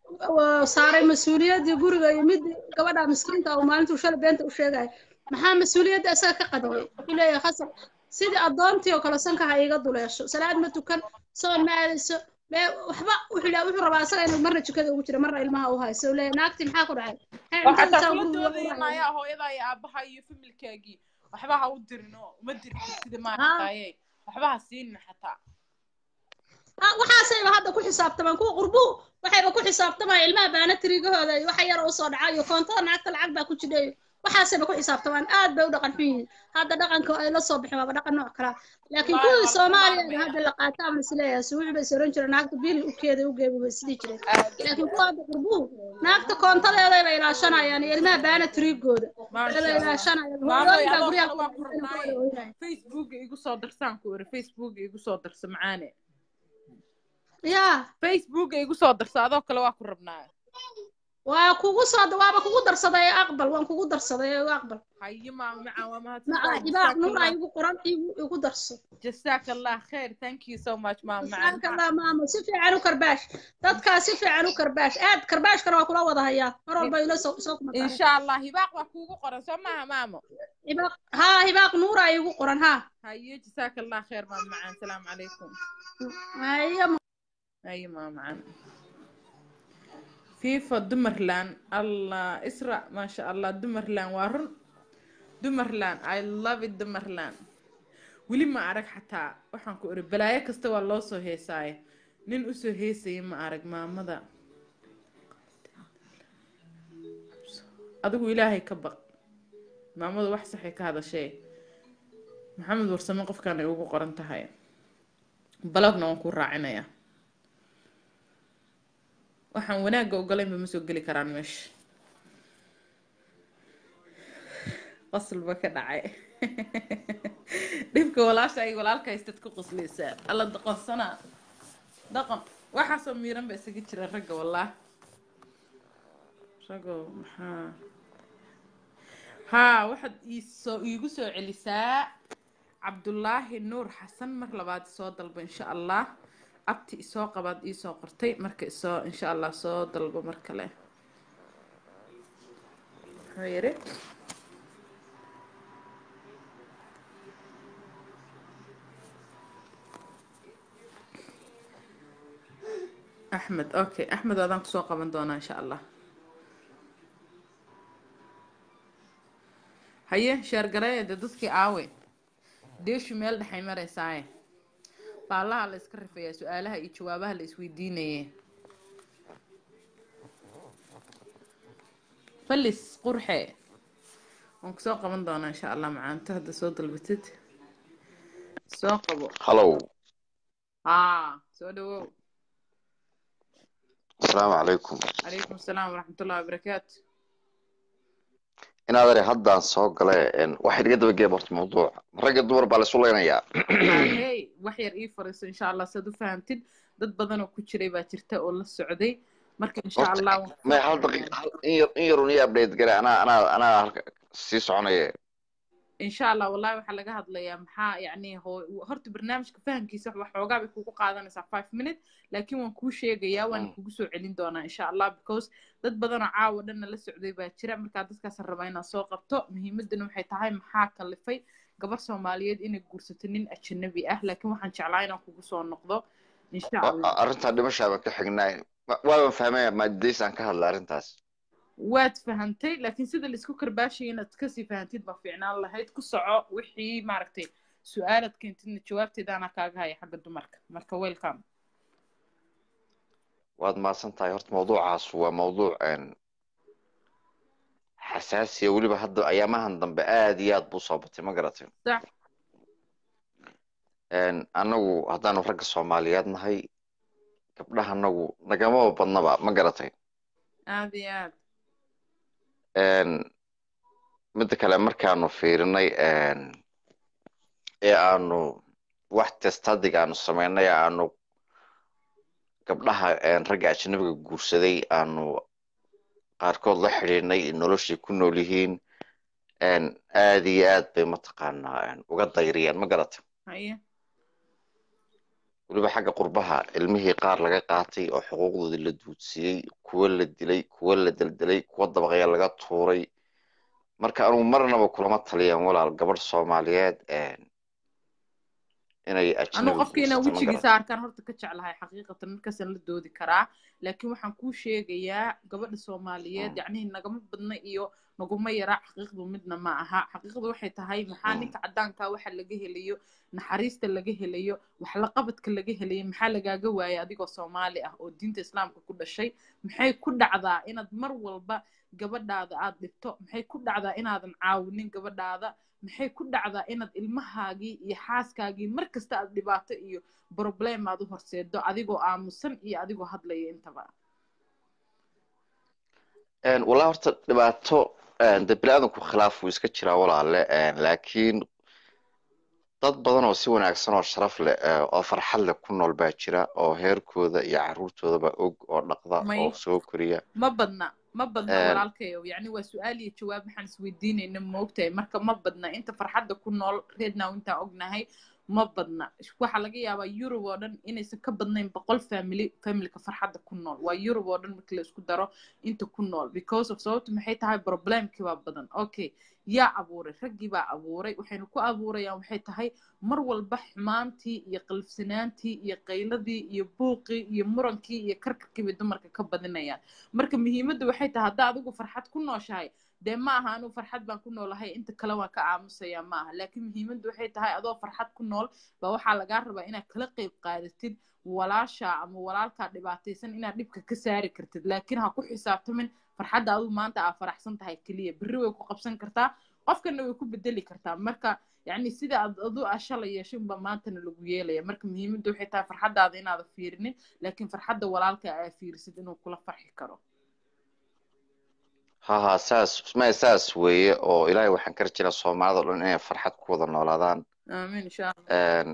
P: uu saaray mas-uuliyaddii guriga iyo midii gabadha miskiinta oo maalintuu shalay beenta u sheegaya maxaa mas-uuliyadda isaga ka qadiyay wuxuu leeyahay khasab sidii addoontii oo kale sanka ha iiga duleesho salaad ma tukan soon ma aadayso mee waxba wuxuu leeyahay wuxuu rabaa isaga inuu marna jikada ugu jira marna ilmaha u hayso uu leeyahay naagtii maxaa ku dhacay maxay
A: oo
P: cuntada
A: xataa
P: saa
A: kula
P: guriga uga
A: doodaya
P: uraya
A: maayaa hooyada iyo aabaha iyo familkaagii waxba ha u dirin oo uma dirin sida
P: haa
A: maaragtaye waxba ha siinin xataa
P: ha waxaasayba hadda ku xisaabtamaan kuwa qurbuhu waxayba ku xisaabtamaan ilmaha baanatirigahooda iyo waxa yar oo soo dhaca iyo koontada naagta lacag baa ku jidha iyo waxaasayba ku xisaabtamaan aad bay u dhaqan xun yihiin hadda dhaqanka ay la soo bixin waaba dhaqan nooc kalaa laakiin
A: wallaahi
P: kuwii
A: waa laga
P: soomaaliya
A: maarmaya
P: hadda la qaata ama isleeyahay suuxi bay soran jireen naagta bil u keeda u geebi bay sidii jireen
A: aad iyo
P: laakiin kuwa hadda qurbuhu naagta koontadeedayba ilaashanayaan iyo ilmaha baanatirigooda
A: maasha
P: ayba
A: allah
P: ilaashanayaan
A: maamoy
P: hooyooyin baa
A: adoo
P: guryaha
A: kale
P: ku
A: waa ku
P: dhacaysan ku wada
A: rabnaaye
P: ooynaaya
A: facebooka igu soo darsaan ku iri facebooka igu soo darsa macaane
P: yaa
A: facebooka igu soo darsa adoo kale waa ku rabnaaye
P: waa kugu soo waaba kugu darsaday aqbal waan kugu darsaday ee aqbal
A: haye maamo macaan waa
P: maca
A: mahadsantahay
P: ibaaq
A: jazaaka
P: nuur
A: allah
P: ay igu qoran igu igu darso
A: jazaaka allah khair thank you so much maamo macaan
P: jazaaka allah maamo si fiican u karbaash dadkaa si fiican u karbaash aad karbaashkana waa kula wada hayaa mar walba ila soo soo kuma tahay
A: insha allah hibaaq waa kuugu qoran soo maaha maamo
P: hibaaq haa hibaaq nuur ay igu qoran haa
A: haye jazaaka allah khair maamo macaan salaamu calaykum
P: haya
A: haye maamo macaan fifa dumarland allah isra maasha allah dumarland waa run dumarland i love it dumarland weli ma arag xataa waxaan ku iri balaayo kasta waa loo soo heesaaye nin usoo heesaya ma arag maamada adigu ilaahay ka baq maamadu wax saxay ka hadashee maxamed warsame qofkan ay ugu qoran tahay balogna waan ku raacinayaa waxaan wanaagga ogolaynba ma soo geli karaan meesha qaslba ka dhacay dhibka walaasha ay walaalka haystad ku qoslaysaa alla doqonsanaa dhaqan waxaasoo miiran ba isaga jira ragga wallah raggo maxaa haa waxaad iisoo iigu soo celisaa cabdulaahi nuur xasan mar labaad soo dalba insha allah abti isoo qabaad iisoo qortay marka isoo insha allah soo dalbo mar kale muxuu yidhi axmed okay axmed adaan kusoo qaban doonaa insha allah haye sheergareeye dee dadkii aawe deeshu meel dhexay maraysaaye baalaha la iska rifeeyaa su-aalaha iyo jawaabaha la isweydiinaye falis qurxe waan kusoo qaban doonaa insha allah macaanto hadda soo dalbatid soo qabo
Q: hallow
A: haa soo dhawow
Q: asalaamu calaykum
A: calaykum asalaam waraxmatullahi wabarakaatu
Q: inaad ere haddaan soo gale waxa iga daba geeb horta mawduuca ragga dumar baa laisu leynayaa
A: hey wax yar ii fariiso insha allah saad u fahamtid dad badan oo ku jiray baa jirta oo la socday marka insha
Q: horta
A: allah waan
Q: may hal daqiiq hal- in yar in yarun ii update gare anaa anaa anaa halka sii soconaya
A: insha allah wallahi waxaa laga hadlayaa maxaa yacni hoo- horta barnaamijka fahamkiisa wax xoogaa bay kugu qaadanaysaa five minute laakiin waan kuu sheegayaa waan kugu soo celin doonaa insha allah because dad badanoo caawa dhanna la socday baa jira markaa dadkaasaan rabaa inaan soo qabto muhiimadana waxay tahay maxaa kalifay gabar soomaaliyeed inay guursato nin ajanabi ah laakiin waxaan jeclaa inaan kugu soo noqdo insha allah
Q: arrintaa dhimashaa baan ka xignaay waaban fahmaya maadadays aan ka hadla arrintaas
A: waad fahantay laakiin sida laisku karbaashaya inaad kasii fahantid baa fiicnaan lahayd ku soco wixii maaragtay su-aalaad keentidna jawaabteedaana kaaga haya xagga dumarka marka welcome
Q: waad mahadsan tahay horta mawduucaas waa mawduuc een, xasaasiya weliba hadda ayaamahan dambe aad iyo aad buu soo batay ma garatay
A: sax
Q: Een, annagu haddaanu ragga soomaaliyeed nahay gabdhaha annagu nagamaba badnaba ma garatay
A: aad iyo aad
Q: Een, midda kale markaanu fiirinay een, ee aanu wax testadig aanu samaynay aanu gabdhaha een, ragga ajnabiga guursaday aanu qaarkood la xidhiidhnay noloshay ku nool yihiin een, aad iyo aad bay mataqaanaa een, uga dayriyeen ma garatay
A: haye
Q: weliba xagga qurbaha ilmihii qaar laga qaatay oo xuquuqdoodii la duudsiiyey kuwo la dilay kuwo la deldelay kuwo dabaqya laga tuuray marka anugu marnaba kulama taliyan walaal gabadh soomaaliyeed een, inay
A: anuu
Q: ajnabi
A: qofka inaan
Q: guursato ma
A: wejigiisa
Q: garan
A: arkaan horta ka jeclahay xaqiiqatan markaasaan la doodi karaa laakiin waxaan kuu sheegayaa gabadha soomaaliyeed yacnihi nagama badna iyo naguma yara xaqiiqdu midna ma aha xaqiiqdu waxay tahay maxaa ninka caddaanka waxa laga helayo naxariista laga helayo waxlaqabadka laga helayo maxaa lagaaga waayay adigoo soomaali ah oo diinta islaamka ku dhashay maxay ku dhacdaa inaad mar walba gabadhaada aad dhibto maxay ku dhacdaa inaadan caawinin gabadhaada maxay ku dhacdaa inaad ilmahaagii iyo xaaskaagii mar kasta aad dhibaato iyo problem aad u horseedo adigoo aamusan iyo adigoo hadlaya intaba
Q: Een, walaa horta dhibaato een, dee biniaadanku khilaaf wuu iska jiraa walaale een, laakiin dad badan oo si wanaagsan oo sharaf leh ee, oo farxad leh ku nool baa jira oo heerkooda iyo caruurtoodaba og oo dhaqda
A: may
Q: oo soo koriya
A: ma badna ma badna
Q: Een,
A: walaalkayow yacni waa su-aal iyo jawaab waxaan isweydiinayna moogtahay marka ma badna inta farxadda ku nool reednow intaan ognahay ma badna waxaa laga yaabaa yurub oo dhan inaysan ka badnayn boqol family familka farxadda ku nool waa yurub oo dhan markii la isku daro inta ku nool because of sababtu maxay tahay problemkii baa badan okay yaa abuuray raggii baa abuuray waxayna ku abuurayaan waxay tahay mar walba xumaantii iyo qalifsanaantii iyo qayladii iyo buuqii iyo murankii iyo karkarkii bay dumarka ka badinayaan marka muhiimaddu waxay tahay haddaa adigu farxad ku nooshahay dee ma aha anuu farxad baan ku noolahay inta kale waan ka aamusaya ma aha laakiin muhiimaddu waxay tahay adoo farxad ku nool baa waxaa lagaa rabaa inaad kala qayb qaadatid walaasha ama walaalkaa dhibaataysan inaad dhibka ka saari kartid laakiin ha ku xisaabtamin farxadda adigu maanta aa faraxsan tahay keliya berri way ku qabsan kartaa qofkana way ku bedeli kartaa marka yacni sida aad adu aa shalay yeeshay unba maantana lagu yeelaya marka muhiimaddu waxay tahay farxaddaada inaada fiirinin laakiin farxadda walaalka aa fiirisid inuu kula farxi karo
Q: ha ha saas ma saas weeye oo ilaahay waxaan ka rajinaa soomaalida oo dhan inay farxad ku wada noolaadaan
A: aamin insha allah
Q: Een,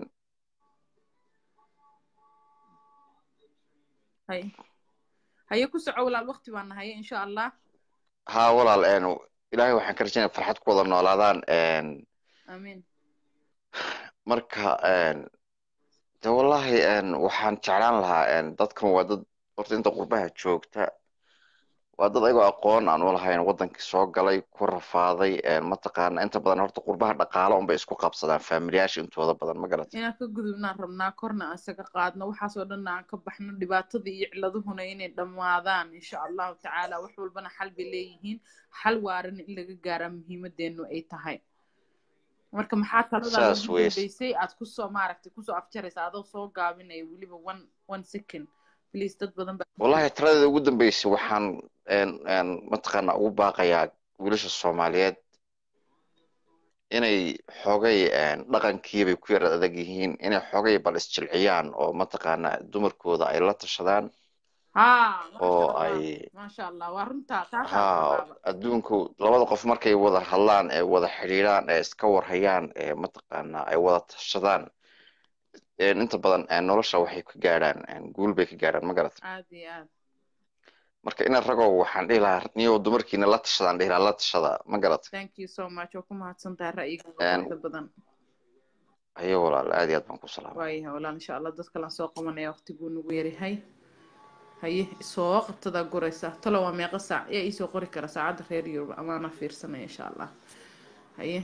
A: hay haye ku soco walaal waqti baan nahaye insha allah
Q: ha walaal een, ilaahay waxaan ka rajinaa farxad ku wada noolaadaan een,
A: aamin
Q: marka een, de wallahi een, waxaan jeclaan lahaa een, dadkan waa dad horta inta qurbaha joogta waa dad ayagoo aqoon aan u lahayn wadankii soo galay ku rafaaday mataqaana inta badan horta qurbaha dhaqaalo unbay isku qabsadaan faamiliyaasha intooda badan ma garat
A: inaan ka gudubnaan rabnaa korna aan isaga qaadno waxaasoo dhan aan ka baxno dhibaatadii iyo ciladuhuna inay dhammaadaan insha allahu tacaala wax walbana xal bay leeyihiin xal waarana in laga gaaraa muhiimadeenu ay tahay marka maxaa taladaada
Q: saas
A: ugu
Q: weys
A: dambeysay aad kusoo maaragtay kusoo afjaraysa adoo soo gaabinaya weliba one one second please dad badan baa
Q: wallahi taladeeda ugu dambeysay waxaan mataqaana ugu baaqayaa wiilasha soomaaliyeed inay xogay dhaqankiibay ku yar adag yihiin inay xogay bal isjilciyaan oo mataqaana dumarkooda ay la tashadaan
A: haa
Q: oo
A: maasha allah
Q: ay
A: maasha allah waa runtaa taasaa
Q: haa
A: rabaaba
Q: adduunku labada qof markay wada hadlaan ee wada xidhiidhaan ee iska warhayaan ee mataqaana ay wada tashadaan inta badan nolosha waxay ka gaadhaan guul bay ka gaadhaan ma garat
A: aad iyo aad
Q: marka ina ragow waxaan dhihi lahaa niyow dumarkiina la tashadaan dhihi lahaa la tashada ma garat
A: thank you so much waa ku mahadsan tahay ra'yigaaga quruxda badan
Q: ayo walaal aad iyo aad baan ku salaamay
A: waayahay walaal insha allah dad kalaan soo qabanaya waqtiguu nagu yaryahay haye soo qabtadaa guraysa talo waa meeqa saac yaa iisoo qori kara saacadda reer yurub amaana fiirsanaya insha allah haye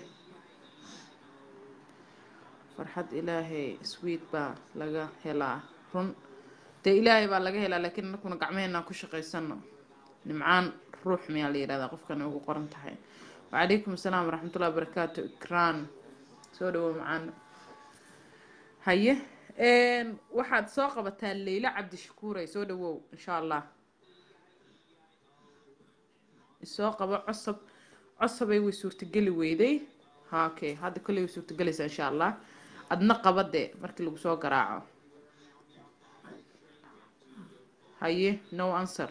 A: farxad ilaahay sweet baa laga helaa run dee ilaahay baa laga helaa laakiin anakuna gacmaheenaan ku shaqaysano nimcaan ruux miyaa la yidhahdaa qofkan ugu qoran tahay wacalaykum asalaam waraxmatullahi wabarakaatu ikraan soo dhawow macaan haye waxaad soo qabataa leyla cabdishakuuray soo dhawow insha allah isoo qabo cosab cosabay way suurtageli weyday ha okay hadda kolley way suurtagelaysaa insha allah adna qaba dee markii lagu soo garaaco haye no answer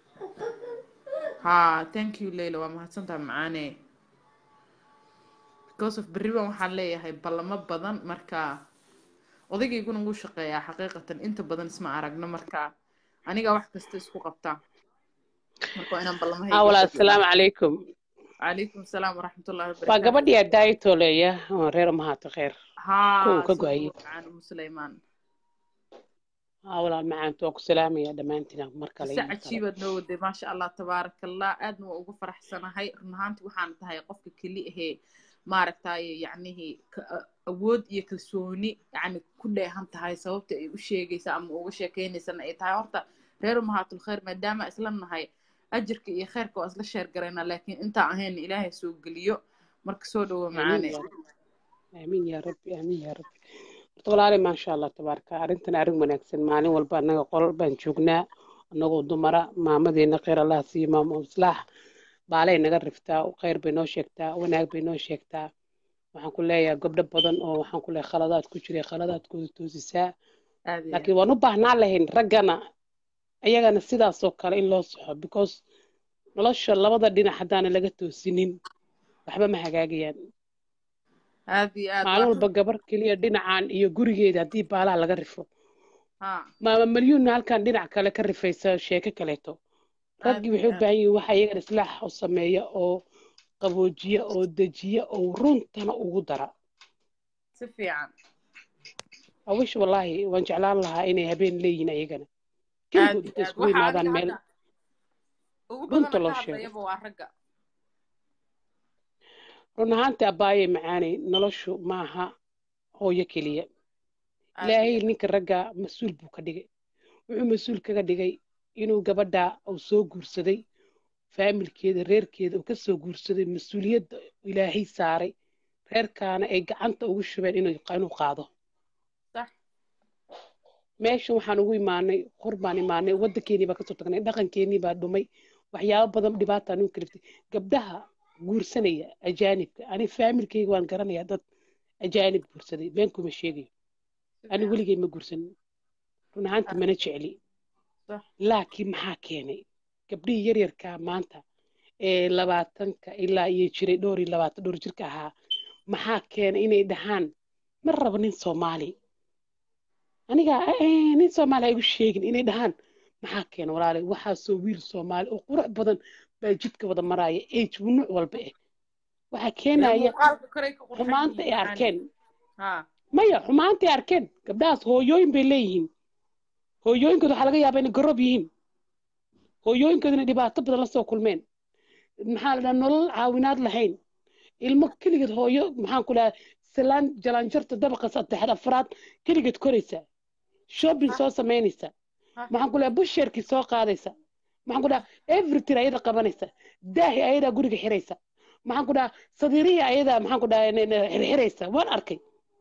A: ha thank you leyla waa mahadsantaha macaane because of berriban waxaan leeyahay ballamo badan marka odaygaygun ugu shaqeeyaa xaqiiqatan inta badan isma aragno marka aniga wax kasta isku qabtaa marka waa inaan ballamahayga
J: awala assalaamu calaykum
A: calaykum asalaam waraxmatullahi
J: waa
A: wabarakaatu
J: gabadhii addaayitoleya oo reer mahaato kheer
A: haa
J: kuwa ka
A: soo
J: go-ayay
A: dhawow macaan umu suleymaan
J: awalaal macaantu waa ku salaamaya dhammaantiin mar kale
A: si
J: iyo mar kale
A: cajiibaad noo waday maasha allah tabaaraka allah aadna waa ugu faraxsanahay run ahaantii waxaan tahay qofka keli ahee maaragtaye yacnihii ka- a- awood iyo kalsooni yacni ku dheehan tahay sababta ay u sheegaysa ama uga sheekeynaysana ay tahay horta reer umahaatul khayr maadaama isla nahay ajirka iyo khayrka waa isla sheer garaynaa laakiin intaa ahayn ilaahay soo geliyo marka soo dhawo
J: aamiin
A: macaane
J: yaa rabbi aamiin yaa rabbi aamiin yaa rabbi horta walaali maasha allah tabaaraka arrintan arrin wanaagsan maalin walba annaga qolal baan joognaa annagoo dumara maamadeena kheyr allah siiyo maamo islaax baalay naga riftaa kheyr bay noo sheegtaa wanaag bay noo sheegtaa waxaan ku leeyahay gabdho badan oo waxaan ku leeyahay khaladaad ku jiray khaladaadkooda toosisaa
A: aad iyo
J: laakiin waan u baahnaan lahayn raggana ayagana sidaasoo kale in loo soxo because nolosha labada dhinac haddaana laga toosinin waxba ma hagaagayaan
A: aad iyo aad
J: maalin
A: waa
J: walba gabar keliya dhinacan iyo gurigeeda haddii baalaha laga rifo
A: ha
J: maama malyuunna halkan dhinac kale ka rifaysa sheeko kaleeto
A: aad
J: raggii
A: iyo
J: waxay u baahan
A: aad
J: yihiin waxa iyagana islaax u sameeya oo qaboojiya oo dejiya oo runtana ugu dara
A: si fiican
J: awish wallaahi waan jeclaan lahaa inay habeen leeyihiin ayagana
A: aad
J: keligood
A: iyo
J: intay
A: aad
J: iskugu
A: waxa
J: yimaadaan
A: aniga
J: meel
A: hadda ugu
J: runta
A: badana
J: loo
A: ka
J: sheego
A: hadlayaba waa ragga
J: run ahaantii abbaaye macaanay noloshu maaha hooyo keliya
A: aad iyo
J: ilaahay
A: aad
J: ninka ragga mas-uul buu ka dhigay wuxuu mas-uul kaga dhigay inuu gabadha uu soo guursaday faamilkeeda reerkeeda uu ka soo guursaday mas-uuliyadda ilaahay saaray reerkaana ay gacanta ugu shubeen inuu inuu qaado
A: sax
J: meeshan waxaan ugu imaanay qor baan imaanay waddankeenii baa kasoo tagnay dhaqankeenii baa dhumay waxyaabo badan dhibaataa nagu kaliftay gabdhaha guursanaya ajaanibka ani faamilkeyga waan garanayaa dad ajaanib guursaday been kuma sheegayo
A: si
J: ani
A: fiican
J: weligay ma guursanin run ahaantii
A: aad
J: mana jecli
A: sax
J: laakiin maxaa keenay gabdhihii yaryarkaa maanta ee labaatanka ilaa iyo jiray dhowr iyo labaatan dhowr jirka ahaa maxaa keenay inay dhahaan ma rabo nin soomaali aniga eh, nin soomaali ha igu sheegin inay dhahaan maxaa keena walaalay waxaasoo wiil soomaali oo qurux badan baa jidka wada maraya age nuuc walba eh waxaa
A: dee
J: keenaya
A: muuqaalka koray ka qurxan
J: xumaanta
A: yihiin
J: ay
A: macaane
J: arkeen
A: ha
J: maya xumaanta ay arkeen gabdhahaas hooyooyin bay leeyihiin hooyooyinkooda waxaa laga yaabaa inay gorob yihiin hooyooyinkooduna dhibaato badan la soo kulmeen maxaa la dhaha nolol caawinaad lahayn ilmo keligeed hooyo maxaan ku dhaha salaan jalanjarta dabaqa saddexaad afraad keligeed koraysa shopping soo samaynaysa maxaan ku dhaha busheerkii soo qaadaysa maxaan ku dhaha everything ayada qabanaysa daahi ayadaa guriga xiraysa maxaan ku dhaha sadiirihii ayadaa maxaan ku dhaha xirxiraysa waan arkay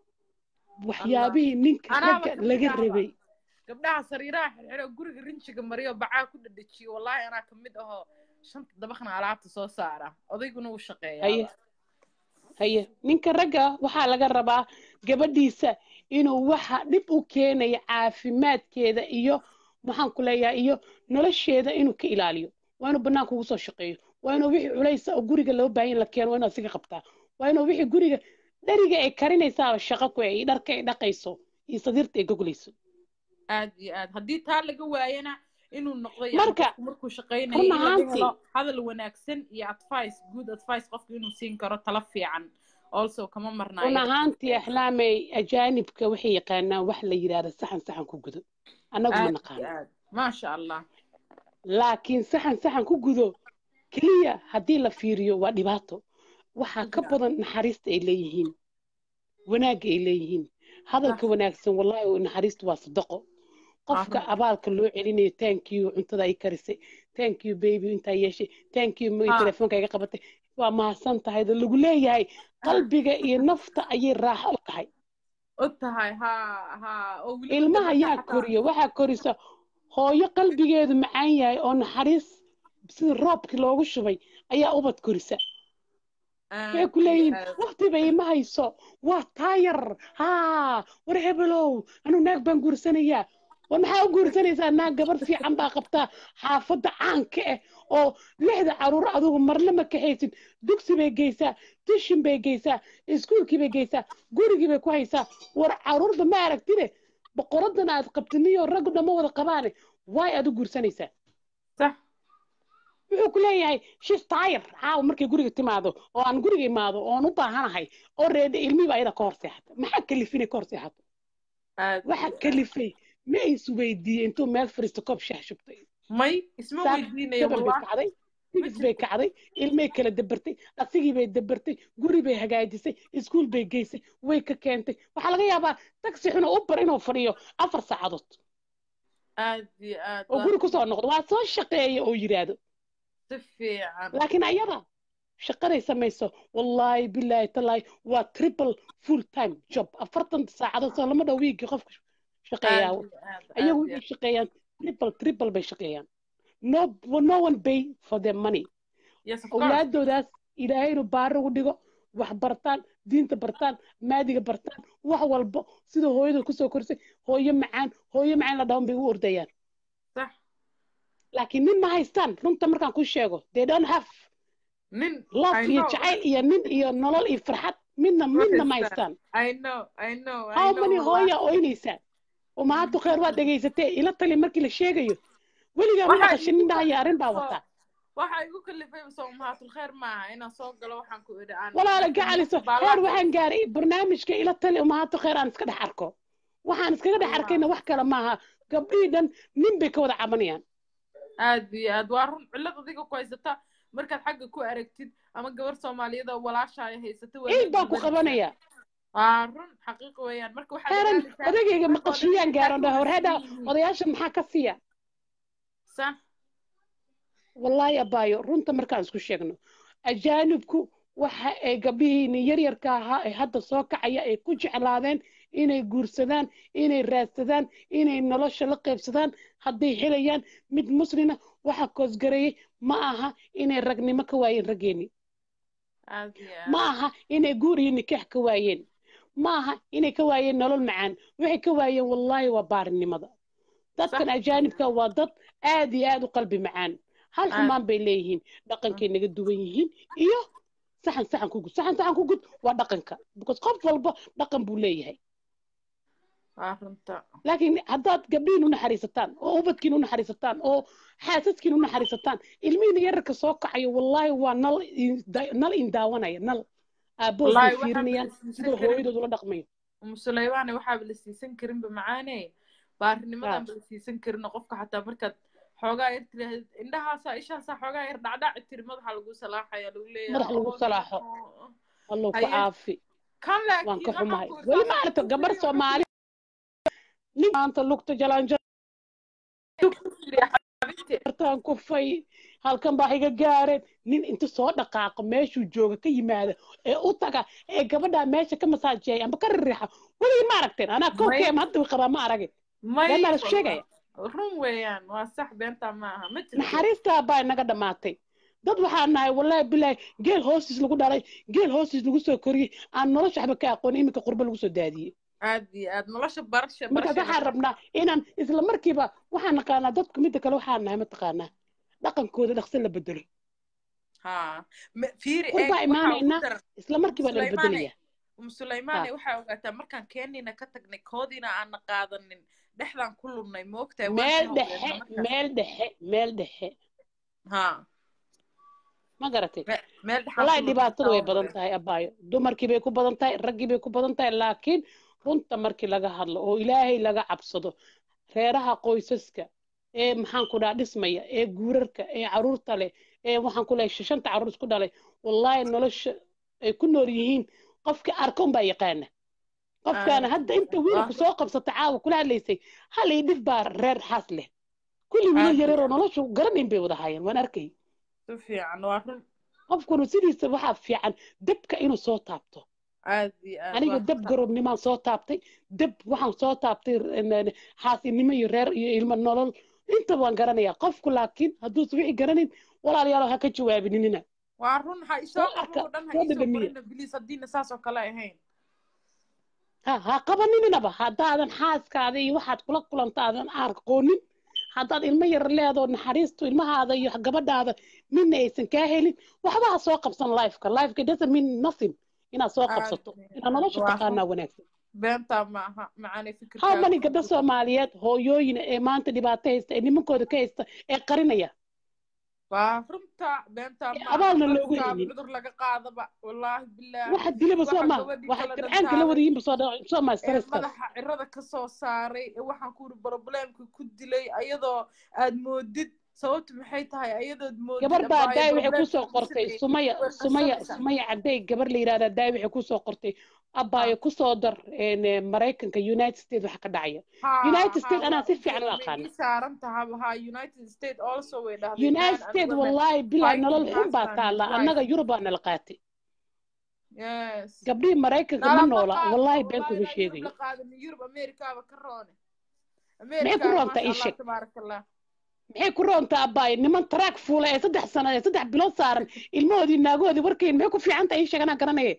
J: waxyaabihii ninka
A: anaaba
J: ragga
A: kamid
J: laga
A: ahba
J: rabay
A: gabdhaha sariiraha xirxiro guriga rinjiga mariyo bacaa ku dhadhejiyo wallaahi anaa kamid ahoo shanta dabaqna alaabta soo saara odayguna wuu
J: haye
A: shaqeeyaaba
J: haye ninka ragga waxaa laga rabaa gabadhiisa inuu waxa dhib u keenaya caafimaadkeeda iyo maxaan ku leeyahay iyo nolosheeda inuu ka ilaaliyo waa inuu banaanka ugu soo shaqeeyo waa inuu wixii culaysa oo guriga loo baahan yahay la keeno waa inuu asiga qabtaa waa inuu wixii guriga dheriga ay karinaysaa shaqo ku ay dharka ay dhaqayso iyo sadiirta ay goglayso
A: aad iyo aad haddii taa laga waayana inuu noqdo yani
J: marka
A: qofku markuu shaqaynayo
J: run
A: in laga
J: ahaantii
A: helo hadal wanaagsan iyo advice good advice qofku inuu siin karo talo fiican also kama
J: run
A: marnaayo
J: ahaantii axlaamay ajaanibka waxay yaqaanaan wax la yidhaahda saxan saxan ku gudo annagu ma
A: aad iyo
J: naqaano
A: aad maasha allah
J: laakiin saxan saxan ku gudo keliya haddii la fiiriyo waa dhibaato waxaa ka badan naxariista ay leeyihiin wanaagga ay leeyihiin hadalka wanaagsan wallahi naxariistu waa sadaqo qofka
A: arun
J: abaalka loo celinayo thank you cuntada ay karisay thank you baby intaa yeeshay thank you ma
A: ha
J: telefoonka iga qabatay waa mahadsan tahay da lagu leeyahay qalbiga iyo nafta ayay raaxo u tahay
A: og tahay ha ha oo weliba
J: ilmaha
A: gabadha
J: yaa
A: xataa
J: koriya waxaa korisa hooyo qalbigeedu macaan yahay oo naxariis sida roobkii loogu shubay ayaa ubad korisa waxay
A: aad
J: ku
A: iyo
J: leeyihiin
A: aad
J: waqtiba ima hayso waa taayar haa war hebelow anuu naag baan guursanayaa war maxaa u guursanaysaa naag gabar fiican baa qabtaa xaafadda caanka ah oo lixda caruur adugu marle ma kaxaysid dugsi bay geysaa tishin bay geysaa iskuulkii bay geysaa gurigii bay ku haysaa war caruurta ma aragtide boqoradan aad qabtiniyo raggu dhamma wada qabaane waay aad u guursanaysaa
A: sax
J: wuxuu ku leeyahay shis taayar caawa markay guriga timaado oo aan guriga imaado oon u baahanahay oo reedha ilmihiiba ayada ka hor seexata maxaa kalifin ka hor seexato
A: aad
J: waxa
A: iyo aad
J: kalifay ma isweydiiyey intuu meel fariisto koob shaah shubtay
A: may isma
J: saak
A: weydiinayo
J: gabar bay
A: wallah
J: kacday
A: ma
J: tigis bay
A: jirto
J: kacday ilmay kala dabartay asigii bay dabartay guri bay hagaajisay iskuul bay geysay way ka keentay waxaa laga yaabaa taksi xuna u bar inuu fadhiyo afar saacadood
A: aad iyo aad
J: oo
A: waa
J: guri
A: run
J: kusoo noqdo waa soo shaqeeya oo yidhaahdo
A: si fiican
J: laakiin ayada shaqaday samayso wallaahi bilaahi talaahi waa triple full time job afartan saacadood soo lama dhow wiigii qofka
A: aad
J: shaqeeyaa
A: iyo aad aad
J: ayagu
A: iyo
J: waxay shaqeeyaan triple triple bay shaqeeyaan no no one pay for their money
A: yes of course
J: awlaadoodaas ilaahay inuu baari ugu dhigo wax bartaan diinta bartaan maadiga bartaan wax walbo sida hooyada kusoo korisay hooyo macaan hooyo macaan la dhawan bay u ordayaan
A: sax
J: laakiin nin ma haystaan runta markaan ku sheego they don't have
A: nin
J: love
A: I
J: iyo
A: know
J: jacayl iyo nin iyo nolol iyo farxad midna
A: ma
J: midna ma
A: haystaan
J: haystaan
A: I know I know I
J: how
A: know
J: many
A: wallah
J: hooya ooynaysaa umahaatu kheer waad dhegaysatee ila tali markii la sheegayo weligaa ma
A: waxaa
J: maqashin nin
A: igu
J: dhahaya arrin baa
A: kalifay
J: wataa
A: waxaa igu kalifay soo umahaatul kheer maaha inaan soo galo waxaan ku idhi aan
J: walaala
A: laakiin
J: gacaliso
A: baa
J: heer
A: laa
J: waxaan gaaray barnaamijka ila tali umahaatu kheer aan iska dhex arko waxaan iskaga dhex arkayna wax kale maaha gabdhihii dhan nin bay ka wada cabanayaan
A: aad iyo aad waa run cillad adiga ku haysata markaad xagga ku aragtid ama gabar soomaaliyeed oo walaashaaya haysata waa
J: ciid
A: la
J: baan ku
A: gubanaysaa
J: qabanaya
A: waa run xaqiiqo weeyaan marka waxaad
J: heeran
A: ogaanaysaa
J: odagayga
A: rag oo dhan
J: maqashiyaan
A: inay
J: gaaran dhaha
A: kaa
J: horheedha
A: wanaagsan yihiin
J: odayaasha maxaa ka siiya
A: sax
J: wallaahi abaayo runta markaan isku sheegno ajaanibku waxa ay gabdhihiini yaryarka ahaa ee hadda soo kacaya ay ku jeclaadeen inay guursadaan inay raadsadaan inay nolosha la qaybsadaan hadday helayaan mid muslina waxa koosgareeyey ma aha inay ragnimo ka waayeen raggeeni
A: aad iyo
J: ma
A: aad
J: aha inay guur iyo nikaax ka waayeen ma aha inay ka waayeen nolol macaan waxay ka waayeen wallaahi waa baarinimada dadkan
A: sax
J: ajaanibka waa dad aad iyo aad u qalbi macaan hal
A: aad
J: xumaan bay leeyihiin dhaqankay naga duwan yihiin iyo saxan saxan ku gud saxan saxan ku gud waa dhaqanka because qof walba dhaqan buu leeyahay
A: waa runta
J: laakiin haddaad gabdhihiin u naxariisataan oo ubadkiin u naxariisataan oo xaasaskiin u naxariisataan ilmihiina yararka soo kacayo wallaahi waa nal in- da- nal indaawanaya nal aabbood bay
A: wallaahi waxaaba la
J: fiirinayaan
A: siisan
J: sidoo
A: karin
J: hooyadood ula dhaqmayo
A: musuleymaane waxaaba la siisan karinba macaane
J: Ah,
A: baarinimadanba la siisan karin oo qofka xataa markaad xoogaa yar tiraahd indhahaasaa ishaasaa xoogaa yar dhacdhaci tiri madaxa lagu salaaxaya lagu leeyahay
J: madax lagu
A: oo
J: salaaxo allow ku
A: haye
J: caafi
A: kan
J: waan
A: laakiin
J: ka
A: waxaan
J: xumahay
A: ku
J: weli
A: irsaaqay
J: maaragta gabar soomaali nin maanta lugta jalaanjo artaan kufay halkan baa iga gaareen nin inta soo dhaqaaqo meeshuu jooga ka yimaada ee u taga ee gabadhaa meesha ka masaajeeya amba ka ririixa weligii ma aragteen anaa
A: may
J: kowkeema hadda qabaa ma aragin
A: may
J: been baa la isku sheegaya
A: run weeyaan waa sax beentaa ma aha ma jirto
J: naxariistaa baa inaga dhammaatay dad waxaan nahay wallaahi bilaahi geel hoostiis lagu dhalay geel hoostiis lagu soo koriyey aan nolosha waxba ka aqoon iminka qurbo lagu soo daadiyey
A: aad iyo aad nolosha barasha
J: markaas
A: barashayna
J: waxaan rabnaa inaan isla markiiba waxaan naqaanaa dadku midda kale waxaan nahay mataqaanaa dhaqankooda dhaqso la bedelo
A: ha Ma- fiiri eeg
J: qurbaa
A: waxaa
J: imaanayna
A: ugu daran
J: isla markiiba nala
A: musuleymaane
J: bedelaya
A: musuleymaane
J: ha
A: waxaa ogaataa markaan keenina ka tagnay koodiina aana qaadanin dhexdaan ku lunnay moogtahay waan
J: meel
A: ka
J: dhexe
A: hawleenna markaas
J: meel dhexe meel dhexe
A: ha
J: ma garatay
A: me- meel dhexaan ku
J: wallaahi
A: lunnay
J: dhibaatadu
A: taa
J: way
A: u
J: badan
A: maleyn
J: tahay abaayo dumarkii bay ku badan tahay raggii bay ku badan tahay laakiin runta markii laga hadlo oo ilaahay laga cabsado reeraha qoysaska ee maxaan ku dhaha dhismaya ee guurarka ee caruurta leh ee waxaan ku leeyahay shanta caruur isku dhalay wallaahi nolosha ay ku nool yihiin qofkii arka unbaa yaqaana qofkaana
A: aad
J: hadda
A: iyo
J: inta
A: aad
J: wiilku
A: waa
J: soo qabsata caawa kula hadlaysay hal ii dhif baa reer xaas leh kulli wiilal
A: aad iyo
J: yareeroo
A: aad
J: noloshu garanayn bay wada haayeen waan arkay
A: si fiican waa run
J: qofkuna sidiisa waxaa fiican dabka inuu soo taabto
A: aad iyo aad
J: aniga
A: waa
J: dab
A: runta
J: garoobnimaan soo taabtay dab waxaan soo taabtay n- xaasinimo iyo reer iyo ilmo nolol inta waan garanayaa qofku laakiin hadduusan wixii garanin walaalayaal ha ka jawaabininina
A: waa run ha isoo
J: soo arka
A: qaboo dhan ha
J: soo
A: iisoo
J: dhadhamiya
A: qorina biliis haddiina saas oo kale ahayn
J: ha ha qabaninaba haddaadan xaaskaada iyo waxaad kula kulanta aadan aqoonin haddaad ilmo yar leedoo naxariistu ilmahaada iyo gabadhaada midna aysan kaa helin waxba ha soo qabsan lifeka lifeka doesn't mean nothing inaad soo
A: aad
J: qabsato
A: iyo
J: inaad
A: aad
J: nolosha
A: waa run
J: taqaanaa wanaagsan
A: beentaa ma aha macaanay
J: how
A: fikirkaaga
J: many
A: ku
J: gabdho
A: jirta
J: soomaaliyeed hooyooyin ee maanta dhibaato haysta ee nimankooda ka haysta ee qarinaya
A: waa runta beentaa
J: ee
A: ma aha
J: abaalna loogu
A: cudurkaaba
J: haynin
A: cudur laga qaadaba wallaahi bilaahi
J: waxa dilaba soo
A: waxa
J: ma
A: gabadhii
J: waxay
A: kala
J: gabcaan kala
A: dhantaalay
J: wadayiinba soo dha- soo
A: ee
J: maystaraskaas
A: madaxa cirada ka soo saaray ee waxaan ku yidhi problemka ku dilay ayadoo aad moodid sababtu maxay tahay ayadood moodid
J: gabar baa
A: abaayo
J: daay waxay
A: problemka
J: kusoo
A: lagu
J: qortay
A: sameeyey
J: sumaya
A: way
J: sumaya
A: qasanaysaa
J: sumaya caday gabar la yidhahdaa daay waxay kusoo qortay abaayo kusoo dar een, eh, maraykanka united states waxa ka dhacaya
A: ha
J: united
A: ha
J: states anaa
A: waa
J: si
A: u
J: fiican u
A: jeeda may
J: aqaana
A: ii saaran tahaba ha united states also way dhahdeen
J: united
A: man and
J: states
A: women
J: wallaahi bilaa nolol
A: fighting
J: xun baa
A: husband and
J: taalla
A: wife
J: annaga yurubaa nala qaatay
A: yes
J: gabdhihii maraykanka ma
A: nalama
J: noola
A: qaadno
J: wallaahi been
A: wallahi
J: kuma
A: ilaa yurub
J: sheegayo
A: la qaadano yurub amerikaaba ka roone
J: maxay ku
A: amerikaaba
J: roontaa
A: maasha
J: ii
A: allah
J: sheeg
A: tabaaraka allah
J: maxay ku roontaa abaayo niman taraag fuula ee saddex sano ee saddex bilood saaran ilmahoodii naagoodii warkayn maxay ku fiican tahay ii sheeg anaa garanaya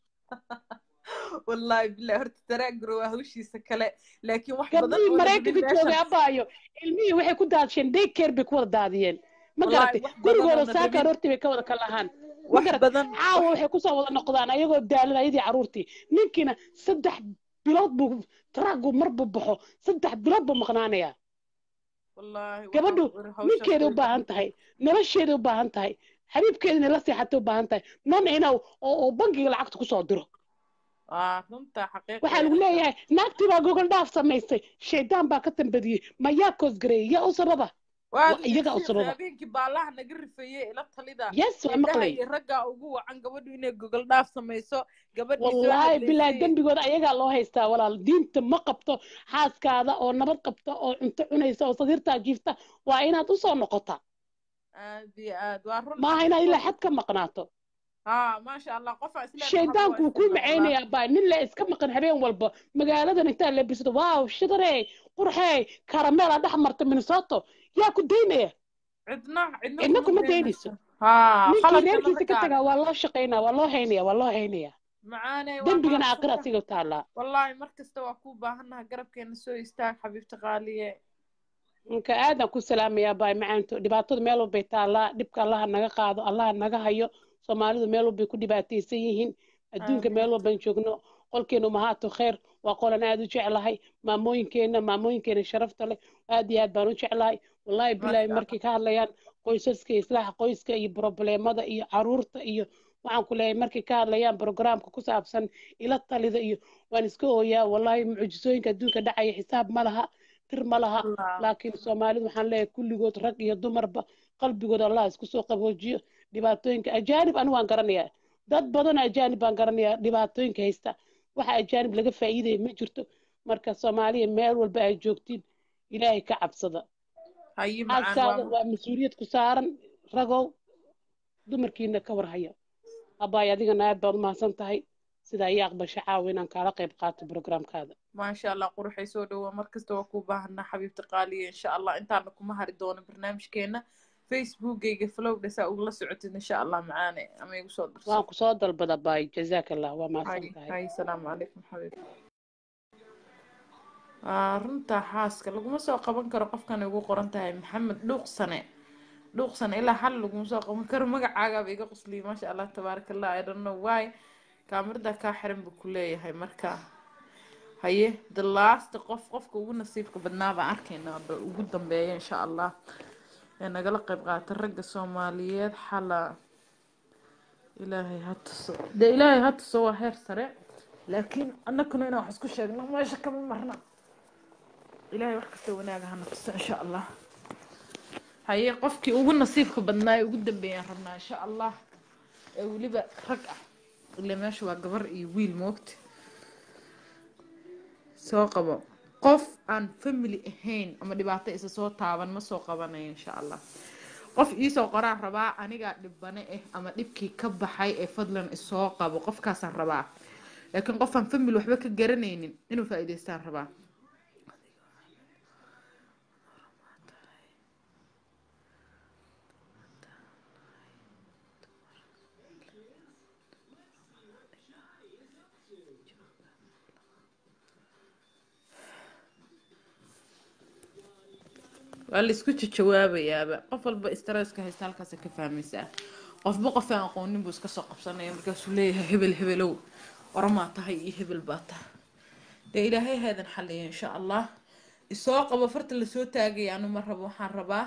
A: wallahi billahi horta taraaguro waa hawshiisa kale laakiin wax badan
J: gabdhihii
A: oo la
J: maraykanka
A: gelin
J: joogay
A: meeshan
J: abaayo ilmihii waxay ku daadsheen daycare bay ku wada daadiyeen ma
A: wallahi
J: garatay
A: wax badan
J: gurigooda
A: oo na
J: saaka
A: rabin
J: aroortii bay ka wada kalahaan ma
A: wax
J: garatay
A: badan
J: caawa
A: wax
J: waxay kusoo wada noqdaan ayagoo daalan ayadii carruurtii ninkiina saddex bilood buu taraagu marbu baxo saddex bilood buu maqnaanayaa
A: wallahi waxaan
J: gabadhu
A: ku iri hawshaas
J: ninkeeday
A: way
J: u baahan
A: badan
J: tahay nolosheeday u baahan tahay xabiibkeeda inay la seexatay u baahan tahay nan ina oo oo bangiga lacagta kusoo diro
A: waa runta
J: waxaa
A: xaqiiqaya
J: lagu leeyahay naagtii baa gogol dhaaf samaysay shaydaan baa ka tambadiyey ma yaa koosgareeyey yaa u sababa
A: waad
J: waa iyaga u
A: sheekh
J: sababa
A: habeenkii baalaha naga rifeeyey ila talida
J: yes waa
A: indhaha
J: maqlay
A: iyo raggaa ugu wacan gabadhu inay gogol dhaaf samayso gabadhii soo
J: wallaahi bilaahi
A: hadlaysay
J: dembigooda ayagaa loo haystaa walaal diinta ma qabto xaaskaada oo nabad qabta oo cunto cunaysa oo sadiirtaa jiifta waa inaad usoo noqotaa
A: aad iyo aad waa run
J: maaha inaad ilaa
A: xaqiiqadu
J: xad ka maqnaato
A: ha maasha allah qofa isleen waxaba waa
J: shaydaanku wuu kuu
A: isticmaal allah
J: macaynayaa baa nin le iska maqan habeen walba magaaladan intaa lebisato waaw shidarey qurxey karameela dhex marta minnesota yaa ku daynaya
A: cidna cidna
J: cidna
A: kuma
J: kuma daynayso
A: daynayso ha
J: ninkii
A: qaladkana
J: reerkiisa ka
A: raggaada
J: tagaa waa loo shaqaynaa waa loo haynaya waa loo haynaya
A: macaaney waa
J: dembigana aakhira
A: mahadsantahay
J: asiga taallaa
A: wallaahi mar kasta waa kuu baahannaha garabkeena soo istaag xabiibta qaaliye
J: ninka aadan ku salaamayaa baay macaanto dhibaatada meel walbay taallaa dhibka allaha naga qaado allaha naga hayo soomaalidu meel walbay ku dhibaataysan yihiin adduunka meel
A: aamin
J: walban joogno qolkeenu mahaato khayr waa qolan aad u jeclahay maamooyinkeena maamooyinkeena sharafta leh aad iyo aad baan u jeclahay wallaahi bilaahi
A: maasha
J: markay
A: allah
J: ka hadlayaan qoysaska iyo islaaxa qoyska iyo probleemada iyo caruurta iyo waxaan ku leeyahay markay ka hadlayaan programka ku saabsan ila talida iyo waan iska ooyaa wallaahi mucjisooyinka adduunka dhacaya xisaab ma laha tir ma laha
A: allah
J: laakiin soomaalidu waxaan leeyahay kulligood rag iyo dumarba qalbigood allah isku soo qaboojiyo dhibaatooyinka ajaanib anigu waan garanayaa dad badan ajaanib baan garanayaa dhibaatooyinka haysta waxa ajaanib laga faa'iidaya ma jirto marka soomaaliya meel walba ay joogtiin ilaahay ka cabsada
A: haye macaan
J: xaaskaada
A: waa
J: waa mas-uuliyad ku saaran ragow dumarkiina ka war haya abaay adigana aad baad umahadsan tahay sidaa ii aqbasha caawa inaan kaala qayb qaato programkaada
A: maasha allah quruxay soo dhowaa markasta waa kuu baahanaa xabiibta qaaliya insha allah intaana kuma hari doono barnaamijkeena facebookgayga flowdha saa ugula socotid insha allah macaane ama igu soo dirso
J: waan kusoo dalbada baay jazaak allah waa
A: hay
J: mahadsan tahay
A: hay salaamu calaykum xabiib Aa, runta xaaska laguma soo qaban karo qofkan ugu qoran tahay maxamed dhuuqsane dhuuqsane ilaa hal laguma soo qaban karo magacaagaaba iga qosliyay maasha allah tabaaraka allah i don't know why kaamirada kaa xiran buu ku leeyahay marka haye the last qof qofka ugu nasiibka badnaa baan arkaynaa ba ugu dambeeya insha allah ee nagala qayb qaata ragga soomaaliyeed xala ilaahay ha tuso dee ilaahay ha tuso waa heer sare laakiin annaguna inaan wax isku sheegno meesha kama marna ilaahay wax kasta wanaaga hana tuso insha allah haye qofkii ugu nasiibka badnaa ee ugu dambeeyaan rabnaa insha allah ee weliba rag ah ile meesha waa gabar iyo wiil moogta soo qabo qof aan family ahayn ama dhibaato isa soo taaban ma soo qabanayo insha allah qof iisoo qoraan rabaa anigaa dhibane ah ama dhibkii ka baxay ee fadlan isoo qabo qofkaasaan rabaa laakiin qof aan family waxba ka garanaynin inuu faa'iidaystaan rabaa waa la isku jawaabayaaba qof walba stresska haysta halkaasa ka fahmaysaa qofba qof aan aqoonin buu iska soo qabsanaya markaasuu leeyahay hebel hebelow oramaa tahay iyo hebel baa tahay dee ilaahay haadan xaliya insha allah isoo qabo farta lasoo taagaya anu ma rabo waxaan rabaa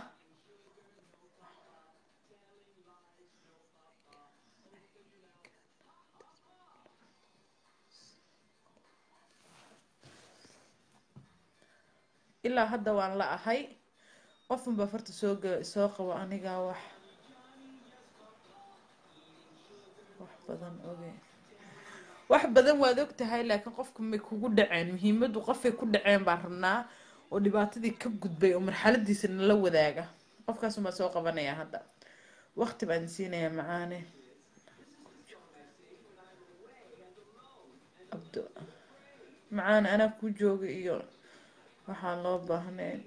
A: ilaa hadda waan la ahay qofunbaa farta soo ga- soo qabo anigaa wax wax badan oge wax badan waad og tahay laakiin qofku may kugu dhaceen muhiimadu qofay ku dhaceen baan rabnaa oo dhibaatadii ka gudbay oo marxaladiisa nala wadaaga qofkaasumaa soo qabanaya hadda waqti baan siinayaa macaane abdo macaane anaa kuu jooga iyo waxaan loo baahnayn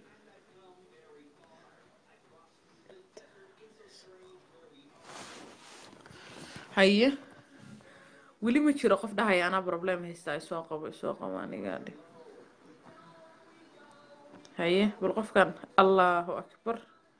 A: haye weli ma jiro qof dhahaya anaa problem haystaa isoo qabo isoo qabo anigaa dhe haye bal qofkan allahu akbar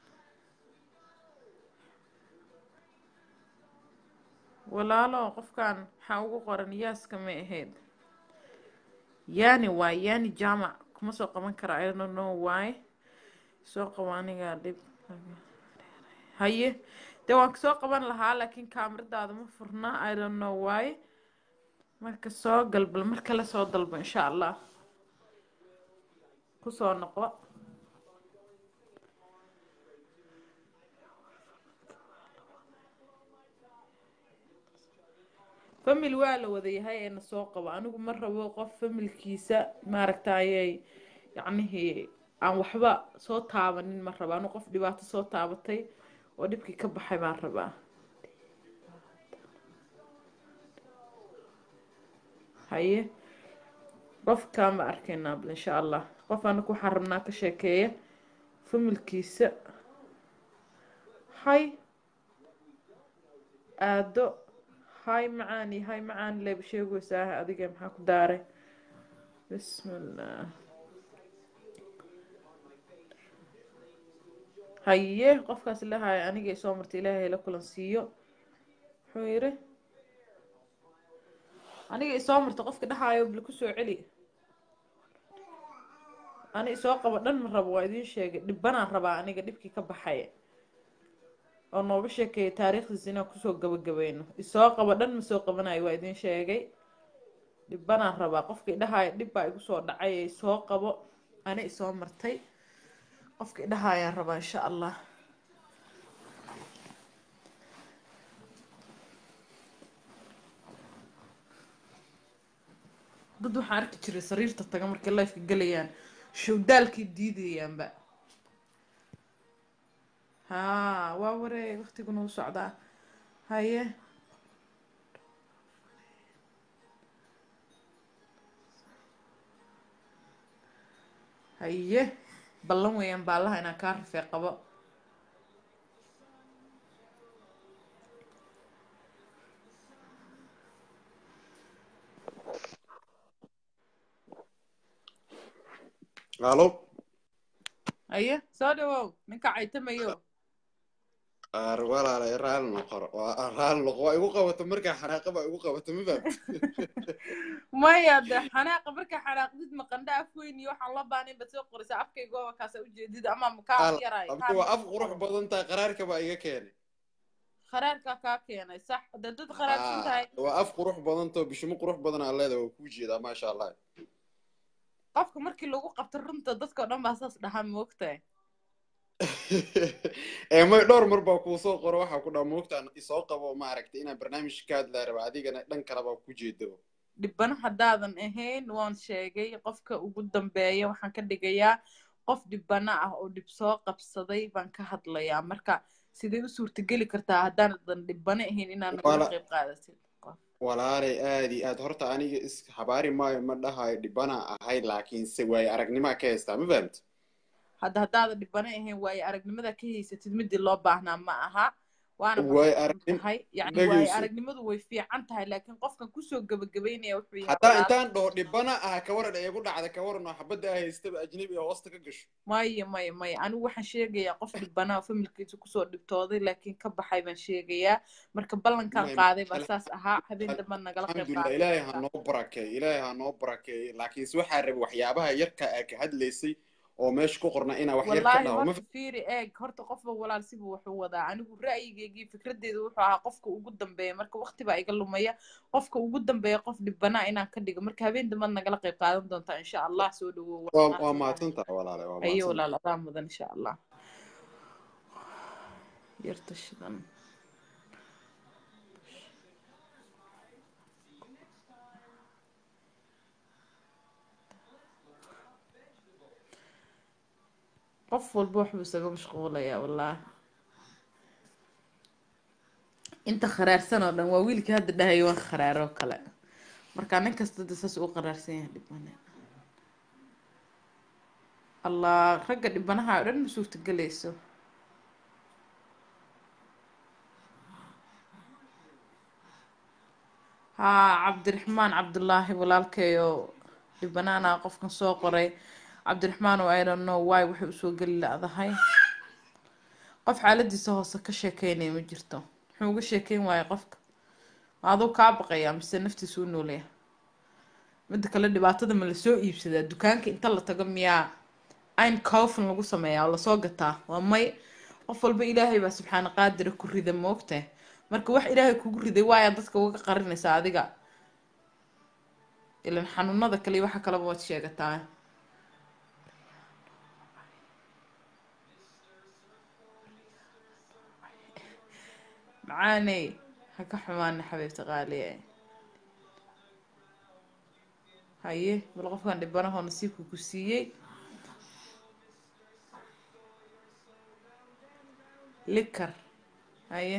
A: walaalo qofkan maxaa ugu qoran yaaska may ahayd yani waay yani jaamac kuma soo qaban kara i don't know why soo qabo anigaa dhib haye dee waan soo qaban lahaa laakiin kaamiradaada ma furna i don't know why marka soo galbal mar kale soo dalbo insha allah kusoo noqo famil waa la wada yahay ee na soo qabo anigu ma rabo qof familkiisa maaragtayay yacnihii aan waxba soo taabanin ma rabo anigu qof dhibaato soo taabatay oo dhibkii ka baxay baan rabaa haye qofkaan ba arkaynaa bal insha allah qof anaku waxaan rabnaa ka sheekeeya familkiisa hay aado hay macaani hay macaan leeba sheegaysaa adiga maxaa ku daaray bismillah haye qofkaas ilaahay anigay soo martay ilaahay la kulan siiyo muxuu yiri aniga isoo marta qofka dhahaayo bal ku soo celi ani isoo qabo dhan ma rabo waa idiin sheegay dhibbanaan rabaa aniga dhibkii ka baxay oo nooga sheekeeya taariikhdiisa inaan kusoo gabagabayno isoo qabo dhan ma soo qabanayo waa idiin sheegay dhibbanaan rabaa qofkii dhahaayo dhib baa igu soo dhacay ee isoo qabo ani isoo martay qofka idhaha ayaan rabaa insha allah dad waxaan arki jiray sariirta taga markay lifeka gelayaan showdaalkay diidayaanba haa waa wareeg waqtiguna u socdaa haye haye ballan weeyaan baallaha inaan kaa rafee qabo
R: alo
A: haye soo dhawow ninka caytamayo
R: ar walaalay raali noqor waa raali noqo waa igu qabato markaa xanaaqa baa igu qabato ma fahamti
A: maya de xanaaqa markaa xanaaqdid maqandha af weyn iyo waxaan la baanin baad soo qoraysaa afkaygooba kaasa ujeedid ama makaa
R: Al-
A: yaray
R: abdi waa af qurux badan tahay qaraarka baa iga keenay
A: kharaarkaa kaa keenay sax de dad kharaarsan tahay
R: Ah, waa af qurux badan too bishimo qurux badan aa leedahay waa kuu jeedaa maasha allah
A: qofka markii lagu qabto runta dadka o dhan baa saas dhahaa moogtahay
R: ee may dhowr mar baa kuu soo qoro waxaa ku dhaa moogtaan isoo qabo maaragtay inaan barnaamij ka hadlaa raba adigana dhan kale baa ku jeedaba
A: dhibana haddaadan ahayn waan sheegay qofka ugu dambeeya waxaan ka dhigayaa qof dhibana ah oo dhib soo qabsaday baan ka hadlayaa marka sidee u suurtageli kartaa haddaanan dhibana ahayn inaan nagala
R: Wala-
A: qayb qaadatin
R: walaalay aad iyo aad horta aniga is habaari maayo ma dhahayo dhibana ahay laakiinse waayo aragnimaa ka haystaa ma fahamti
A: hadda haddaadan dhibana ahayn waayo aragnimada ka haysatid midii loo baahnaa ma aha waana
R: waayo
A: maxay
R: aragnim
A: tahay yani waayo
R: dhegeyso
A: aragnimadu way fiican tahay laakiin qofkan kusoo gabagabaynaya wuxuu yahay
R: haddaa
A: walaal
R: intaan dhaho dhibana ah ka waran ee igu dhacda ka waran oo xabadda ah haystaba ajnabi oo hoosta ka gasho
A: maya maya maya anigu waxaan sheegayaa qof dhibana oo familkiisa kusoo dhibtooday laakiin ka baxay baan sheegayaa marka ballankaan
R: may
A: qaaday baa saas ahaa habeen dambe nagala qayb
R: alxamdulilah ilaahay ha noo barakeey ilaahay ha noo barakeey laakiinse waxaa rabay waxyaabaha yarka aa ka hadlaysay oo meesha ku qorna inaa wax yar ka
A: wallaahi
R: dhaho ma
A: horta fiiri eeg horta qofba walaal sibuu wuxuu wadaa anigu ra'yigeygii fikradeyda wuxuu ahaa qofka ugu dambeeya marka waqti baa iga lumaya qofka ugu dambeeya qof dhibana inaan ka dhigo marka habeen dambead nagala qayb qaadan doontaa insha allah soo dhawow
R: waa
A: waan
R: waa
A: mahadsan tahay
R: mahadsan tahay walaale waa
A: ayo
R: mahadsan
A: walaal adaa mudan insha allah yarta shidan qof walba waxbuu isaga mashquulayaa wallaahi inta kharaarsan oo dhan waa wiilkii hadda dhahayo waan kharaaroo kale marka nin kasta de saas uu qaraarsan yahay dhibane allah ragga dhibanaha oo dhan ma suurtagelayso haa cabdiraxmaan cabdullaahi walaalkeeyo dhibanaana qofkan soo qoray cabdiraxmaan oo i don't know why waxay usoo geli la'dahay qof xaaladiisa hoose ka sheekeynaya ma jirto muxuu uga sheekeyn waaya qofka aduu kaa baqayaa mise naftiisa u noolaya midda kale dhibaatada ma lasoo iibsadaa dukaanka inta la tago miyaa ayn coffin lagu sameeyaa oo lasoo gataa waa may qof walba ilaahay baa subxaana qaadira ku rida moogtahay marka wax ilaahay kugu riday waayaa dadka uga qarinaysaa adiga ilan xanuunada kale iyo waxa kaleba waad sheegataa macaaney ha ka xumaana xabiibta qaaliye haye bal qofkan dhibanahoo nasiibka ku siiyey likar haye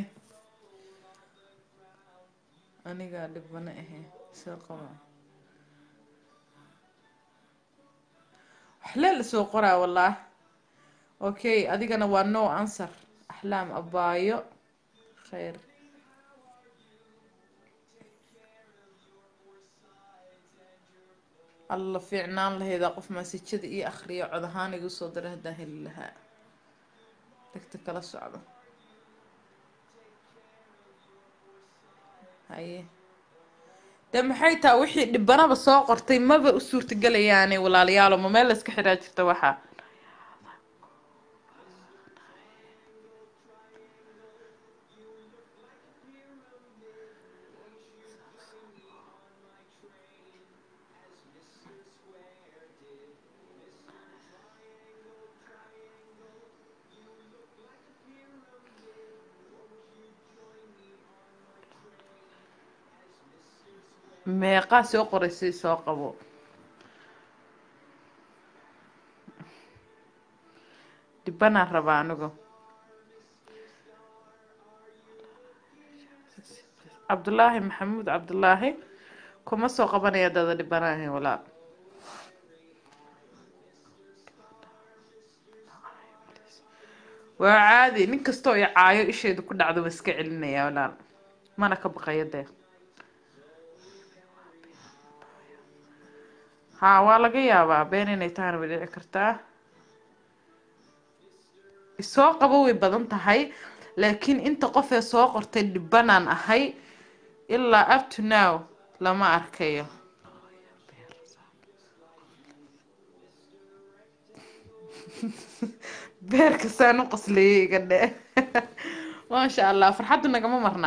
A: anigaa dhibano ahe soo qaba waxlee lasoo qoraa wallaah okay adigana waa no answer axlaam abaayo khayr alla fiicnaan lahaydaa qof maasajada iyo akhriyo cod ahaan igu soo dira haddaan heli lahaa dhegta kala socdo haye dee maxay taha wixii dhibanaba soo qortay maba u suurtagelayaane walaalayaalo ma meel la iska xiraa jirta waxaa meeqaa soo qoraysay soo qabo dhibanaan rabaa anigu cabdulaahi maxamuud cabdulaahi kuma soo qabanaya dada dhibanaahin walaal waa caadi nin kastoo i caayo isheedu ku dhacdo waa iska celinaya walaal mana ka baqayo dee haa waa laga yaabaa been inay tahana way dhici kartaa isoo qabo way badan tahay laakiin inta qof ee soo qortay dhibanaan ahay ilaa up to now lama arkayo beerka saan u qoslayay iga dhe maasha allah farxaddu nagama marna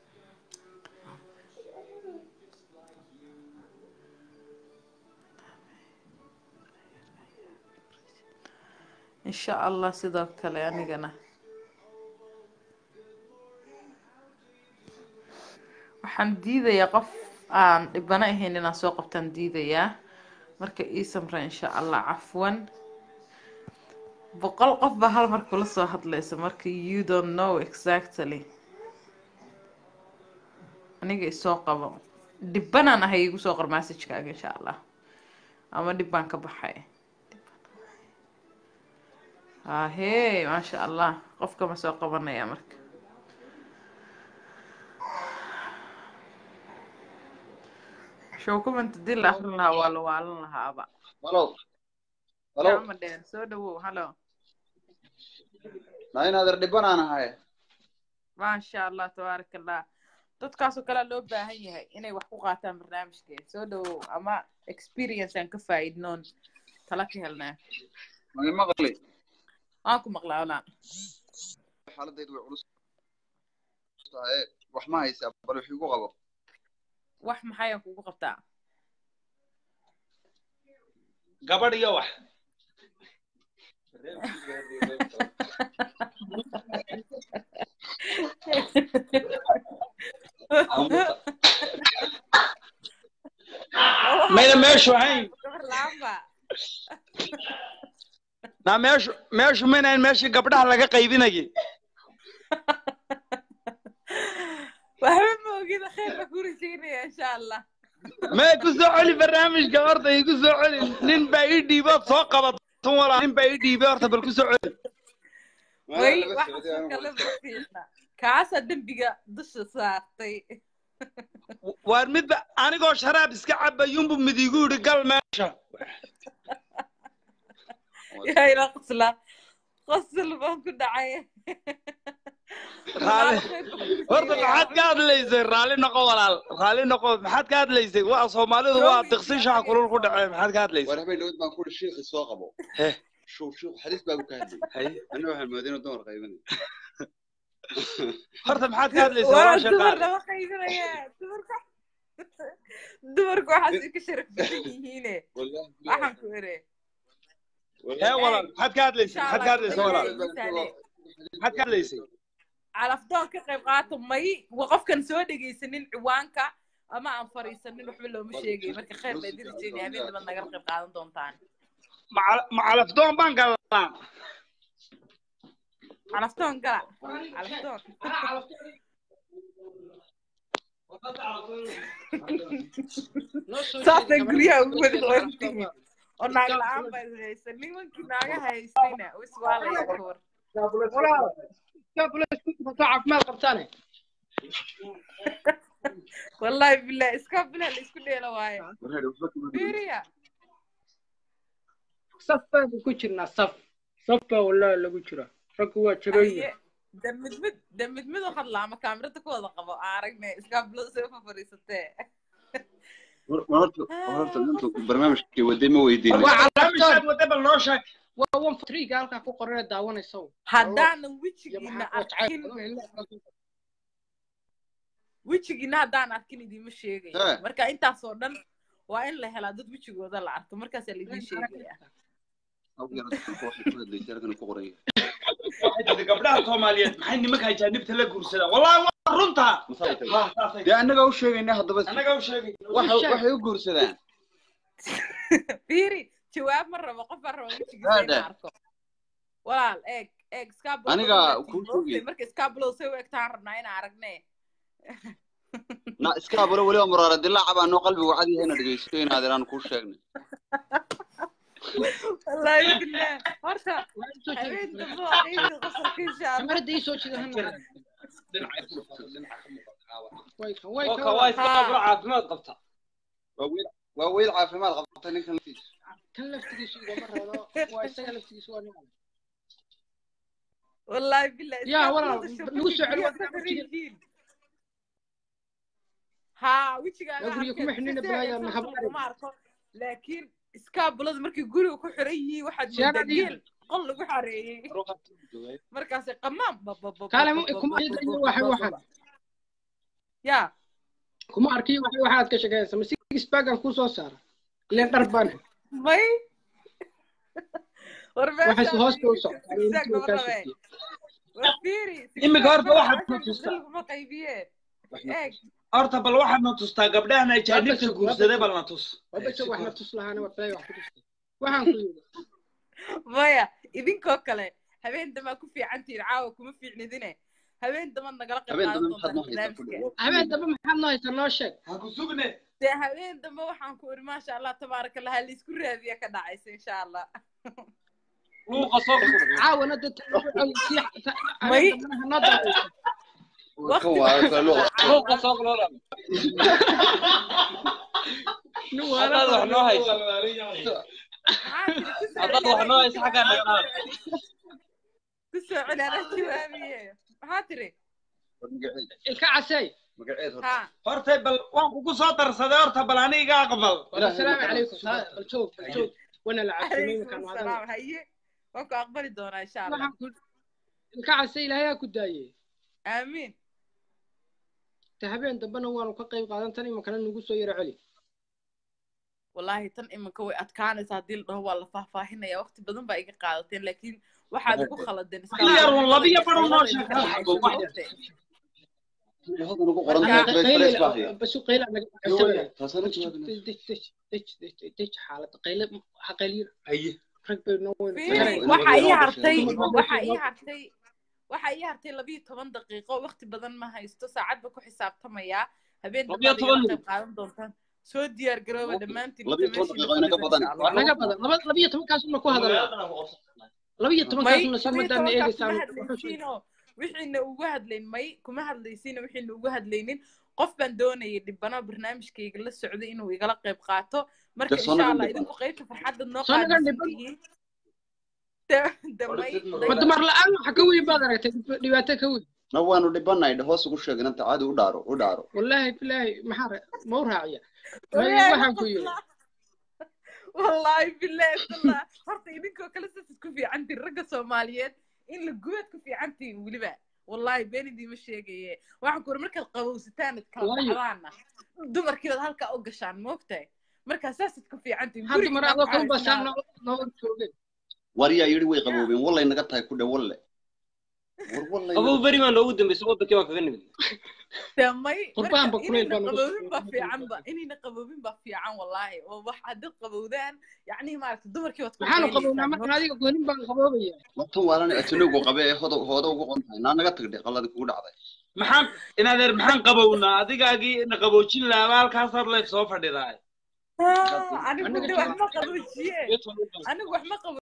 A: insha allah sidoo kale anigana waxaan diidayaa qof aan dhibano ahayn inaan soo qabtaan diidayaa marka ii samra insha allah cafwan boqol qof baa hal mar kula soo hadlaysa marka you don't know exactly aniga isoo qabo dhibanaan ahay igu soo qor messagekaaga insha allah ama dhib baan ka baxay ahee maasha allah qofka ma soo qabanaya marka show comment hadii la akrin lahaa waa la waalan lahaaba
S: halo halo
A: gacma dheer soo dhawow halo
S: naa inaader dhibanaan ahay
A: maasha allah tabaaraka allah dadkaasoo kalea loo baahan yahay inay wax ku qaataan barnaamijka soo dhawow ama experience aan ka faa'iidnoon tala ka helnaa
S: magi maqli
A: waan ku maqlaa walaa
S: xaaladaydu way culus tahay wax ma haysaa bal wix igu qabo
A: wax maxayaan kugu qabtaa
S: gabadh iyo wax mayna meeshu ahayn
A: gabar laamba
S: naa meeshu meeshu maynahayn meeshii gabdhaha laga qaybinayay
A: waxba ma ogida khayr baa ku rajaynaya insha allah
S: may ku soo celi barnaamijka horta igu soo celi nin baa ii dhiibood soo qabatun walaa nin baa ii dhiibay horta bal ku soo celi
A: way waxa kale ma fiicna kaasaa dembiga dusha saartay
S: waar midba anigoo sharaab iska cabayunbu mid igu yidhi gal meesha
A: yaa ila qosla qosl baan ku dhacay
S: raali horta maxaad ka hadlaysay raalli noqo walaal raalli noqo maxaad ka hadlaysay waa soomaalidu waa diqsi shaha kulul ku dhacee maxaad ka hadlaysay
R: war habeen dhawad baan ku ihi shiikhi soo qabo
S: heh
R: shuu shiikhu xadiis baa ku ka hadlayay anna waxaan mooday inuu dumar qaybinayo
S: horta maxaad ka hadlaysay
A: waa
S: walaasha
A: dumar
S: qaali
A: lama qaybinaya dumarka dumarku waxaas ay ka sharaf badan yihiine waxaan ku ere
S: hee walaal maxaad ka hadlaysay
A: insha
S: maxaad
A: allah
S: ka hadlaysay walaal
A: misaale
S: maxaad ka hadlaysay
A: calafdoon ka qayb qaato may wa qofkan soo dhegaysanin ciwaanka ama aan fariisanin waxba looma sheegay marka khayr baa idin rajeynaya habeen daba nagala qayb qaadan doontaan
S: ma calafdoon baan galnaa
A: calafdoon gala calafdoon saasay guryaha ugu wada qorantihiin oo naag la-aan baa is haysa nimankii naagaha haystayna wis waa la yakoor
T: caafimaad qabtaane
A: wallahi bilah iska bilah la isku dheela waaye fiiriya
T: saf baanu ku jirnaa saf saf baa wallahi lagu jira raggu waa jabanya
A: aye de mid mid de mid mid u hadla ama kaamirada ku wada qabo aan aragne iska bilo soo fa fariisatee
R: horta horta nintu barnaamijkii waday ma weydiinay
T: waa
S: barnaamijkaad wadda bal noo sheeg
T: waa one triga halkaa ku qoran ee daawanaysa
A: haddaanan wejigiina arkin wejigiina haddaan arkin idiima sheegayo
R: Eh.
A: marka intaasoo dhan waa in la helaa dad wejigooda la arko markaasaa laidin sheegaya
S: gabdhaha soomaaliyeed maxay nimanka ajaanibta la guursadaan wallahi waa runta
R: dee annaga u sheegayna haddaba
S: annaga u sheegay
R: waxa- waxay u guursadaan
A: fiiri jawaab ma rabo qof baan rabo wejigiisa
R: Gaadha.
A: inaan arko walaal eeg eeg scabulada
R: Aniga
A: waa
R: kuu
A: tii moogtay
R: sheegay.
A: marka scabulada say u egtaan rabnaa inaan aragne
R: na iska aburo weliba muraara dilaaca baa noo qalbigu cad yahay ina dhegeysto inaad iraan kuu sheegnay
A: wallaahi billah horta habeen dambe waa qiimii qosolka insha allah
T: kamarada ii soo jida hana way
S: Waka waa iska qabro caafimaad qabta
R: waa weel waa weel caafimaad qabta ninkan laftiisa
T: kan laftigiisu igama rado waa isaga laftigiisu waa nin
A: wallaahi billah
T: yaa walaal
A: scabulada
T: nagu soo celi
A: shaqooyinka
T: waa
A: ka yihiin haa wejigaaga
T: yaa guriga kuma xidhnina balaaya ma hablaari
A: ma arko laakiin iskaabulada markay guriga ku xiran yihiin waxaad
T: Sheega
A: moodaa
T: dhiig.
A: geel qol lagu xareeyey markaasay qamaan
T: kaale kuma arkiyo waxay waxaan
A: ya
T: kuma arkiyo waxay waxaad ka shaqeysa ma six bagan kuu soo saara ileen dhar baan
A: may war
T: waxay
A: meeshaan
T: hoosta u socdaa
A: istaag lama rabe war fiiri
S: Imika horta waxaad
A: sixpack
S: na tustaa.
A: laguma qaybiye eeg
S: horta bal waxaad na tustaa gabdhahan ajaanibta guursaday bal na tus
T: wabasha wax na tus lahaana waa balay wax ku tusta waxaan ku yidhi
A: maya idinkoo kale habeen damaa ku fiican tihiin caawa kuma fiicnidine habeen damaad nagala qayb
R: habeen
A: qaadan
R: dambe maxaad
A: doontaan
R: noo haysaa ku
A: barnaamijka
T: habeen dambe maxaad noo haysaa noo sheeg
S: ha ku sugne
A: dee habeen dambe waxaan ku iri maasha allah tabaaraka allah laisku raadiya ka dhacaysa insha allah
S: luuqa soo
T: caawana dad sii
A: May-
T: habeen dambena hanoo daadaysa
A: waqti
S: luuqa soo qolola haddaad wax noo hayso haddaad wax noo hayso xaggaa naga qaad
A: ku soo celi anaa jawaabiye maxaa tiri
T: ilka casey
A: ha
S: horta bal waan kugu soo darsaday horta bal aniga aqbal
T: asalaamu calaykum bal joog bal joog wana la cabsimay
A: calaykum
T: markaan
A: asalaam
T: wadaday
A: haye waan ku aqbali doonaa insha allah
T: waxaan ku ilka casey ilaahay ha ku daayey
A: aamiin
T: ta habeen dambena waanu ka qayb qaadan tan imankana nagu soo yaro celi
A: wallaahi tan iminka way adkaanaysa haddii la dhaho waa la faahfaahinaya waqti badan baa iga qaadateen laakiin waxaad igu khaladeen
S: yar un labiyo bar un noo sheeg
R: hodan ugu qoran tahay Grace Grace baa haya
T: basu qayla naga
R: Yo,
T: cabsamaya
R: taasana jawaabina
T: dej xaalada qayle ha qayliyo
S: haye
T: rag bay noo weyn
A: Fiiri, waxa ii hartay waxa ii hartay waxa ii hartay labiyo toban daqiiqo waqti badan ma haysto saacad ba ku xisaabtamayaa habeen
S: Labiyo
A: dambaad igala
S: toban
A: qayb qaadan doontaan soo diyaar garooba dhammaantiin
R: labiyo toban daqiiqo inaga badan
T: naga badan laba labiyo tobankaasuna ku hadalnaa labiyo
A: may
T: tobankaasuna soo
A: labiyo
T: madaan
A: tobankaas
T: eegaysaan
A: kuma hadlaysiinoo wixiina ugu hadlayn may kuma hadlaysiino wixiina ugu hadlaynin qof baan doonayay dhibano barnaamijkayga la socday inuu igala qayb qaato marka
R: Dee soo
A: insha
R: naga
A: allah
R: dhiban.
A: idinku qaybta farxadda noo
T: Soo naga
A: qaadaysan
T: dhiban.
A: tihiin De- de may
T: ma dumar la-aan waxa ka weyn baad aragtay dhibaato ka weyn
R: na waanu dhibanay hoos ugu sheeg inanta caadi u dhaaro u dhaaro
T: wallaahi bilaahi maxaa ra- ma u raaciya may
A: Wallaahi
T: waxaan ku yidhi
A: wallaahi billahi tallah horta idinkoo kale saasad ku fiicantiin ragga soomaaliyeed in la gubaad ku fiicantiin weliba wallaahi been idiima sheegaye waxaan ku uri markaad qabowsataan ad kala
T: Waayo.
A: dhacdaana dumarkiibaad halkaa u gashaan moogtahay markaa saasad ku fiicantiin
T: hadda mar adoo kan basaan
A: guriga
T: noo noo joogeen
R: waryaa yidhi way qaboobeen wallay naga tahay ku dhe walle war wallay
N: qabow beri baa noogu dambeysay wadankii baa kaga nimid
A: damay
T: Qurbahan ba kuleyl baa
A: inayna
T: nagu
A: qaboobin baa fiican ba inayna qaboobin baa fiican wallaahi oo wax haddaad qabowdaan yacnihi maaragta dumarkii waad
T: maxaanu qabownaa
A: qabaynaysaan
T: markaan adiga goonin baan qaboobaya
R: watan waalana atanogu qabe ee hodo hooda ugu qon tahay naa naga tagdhe qaladi kugu dhacday
S: maxaan inadeer maxaan qabownaa adigaagii na qaboojin laaba halkaasaad leef soo fadhidaay
A: anigu de wax ma qaboojiye anigu wax ma qabo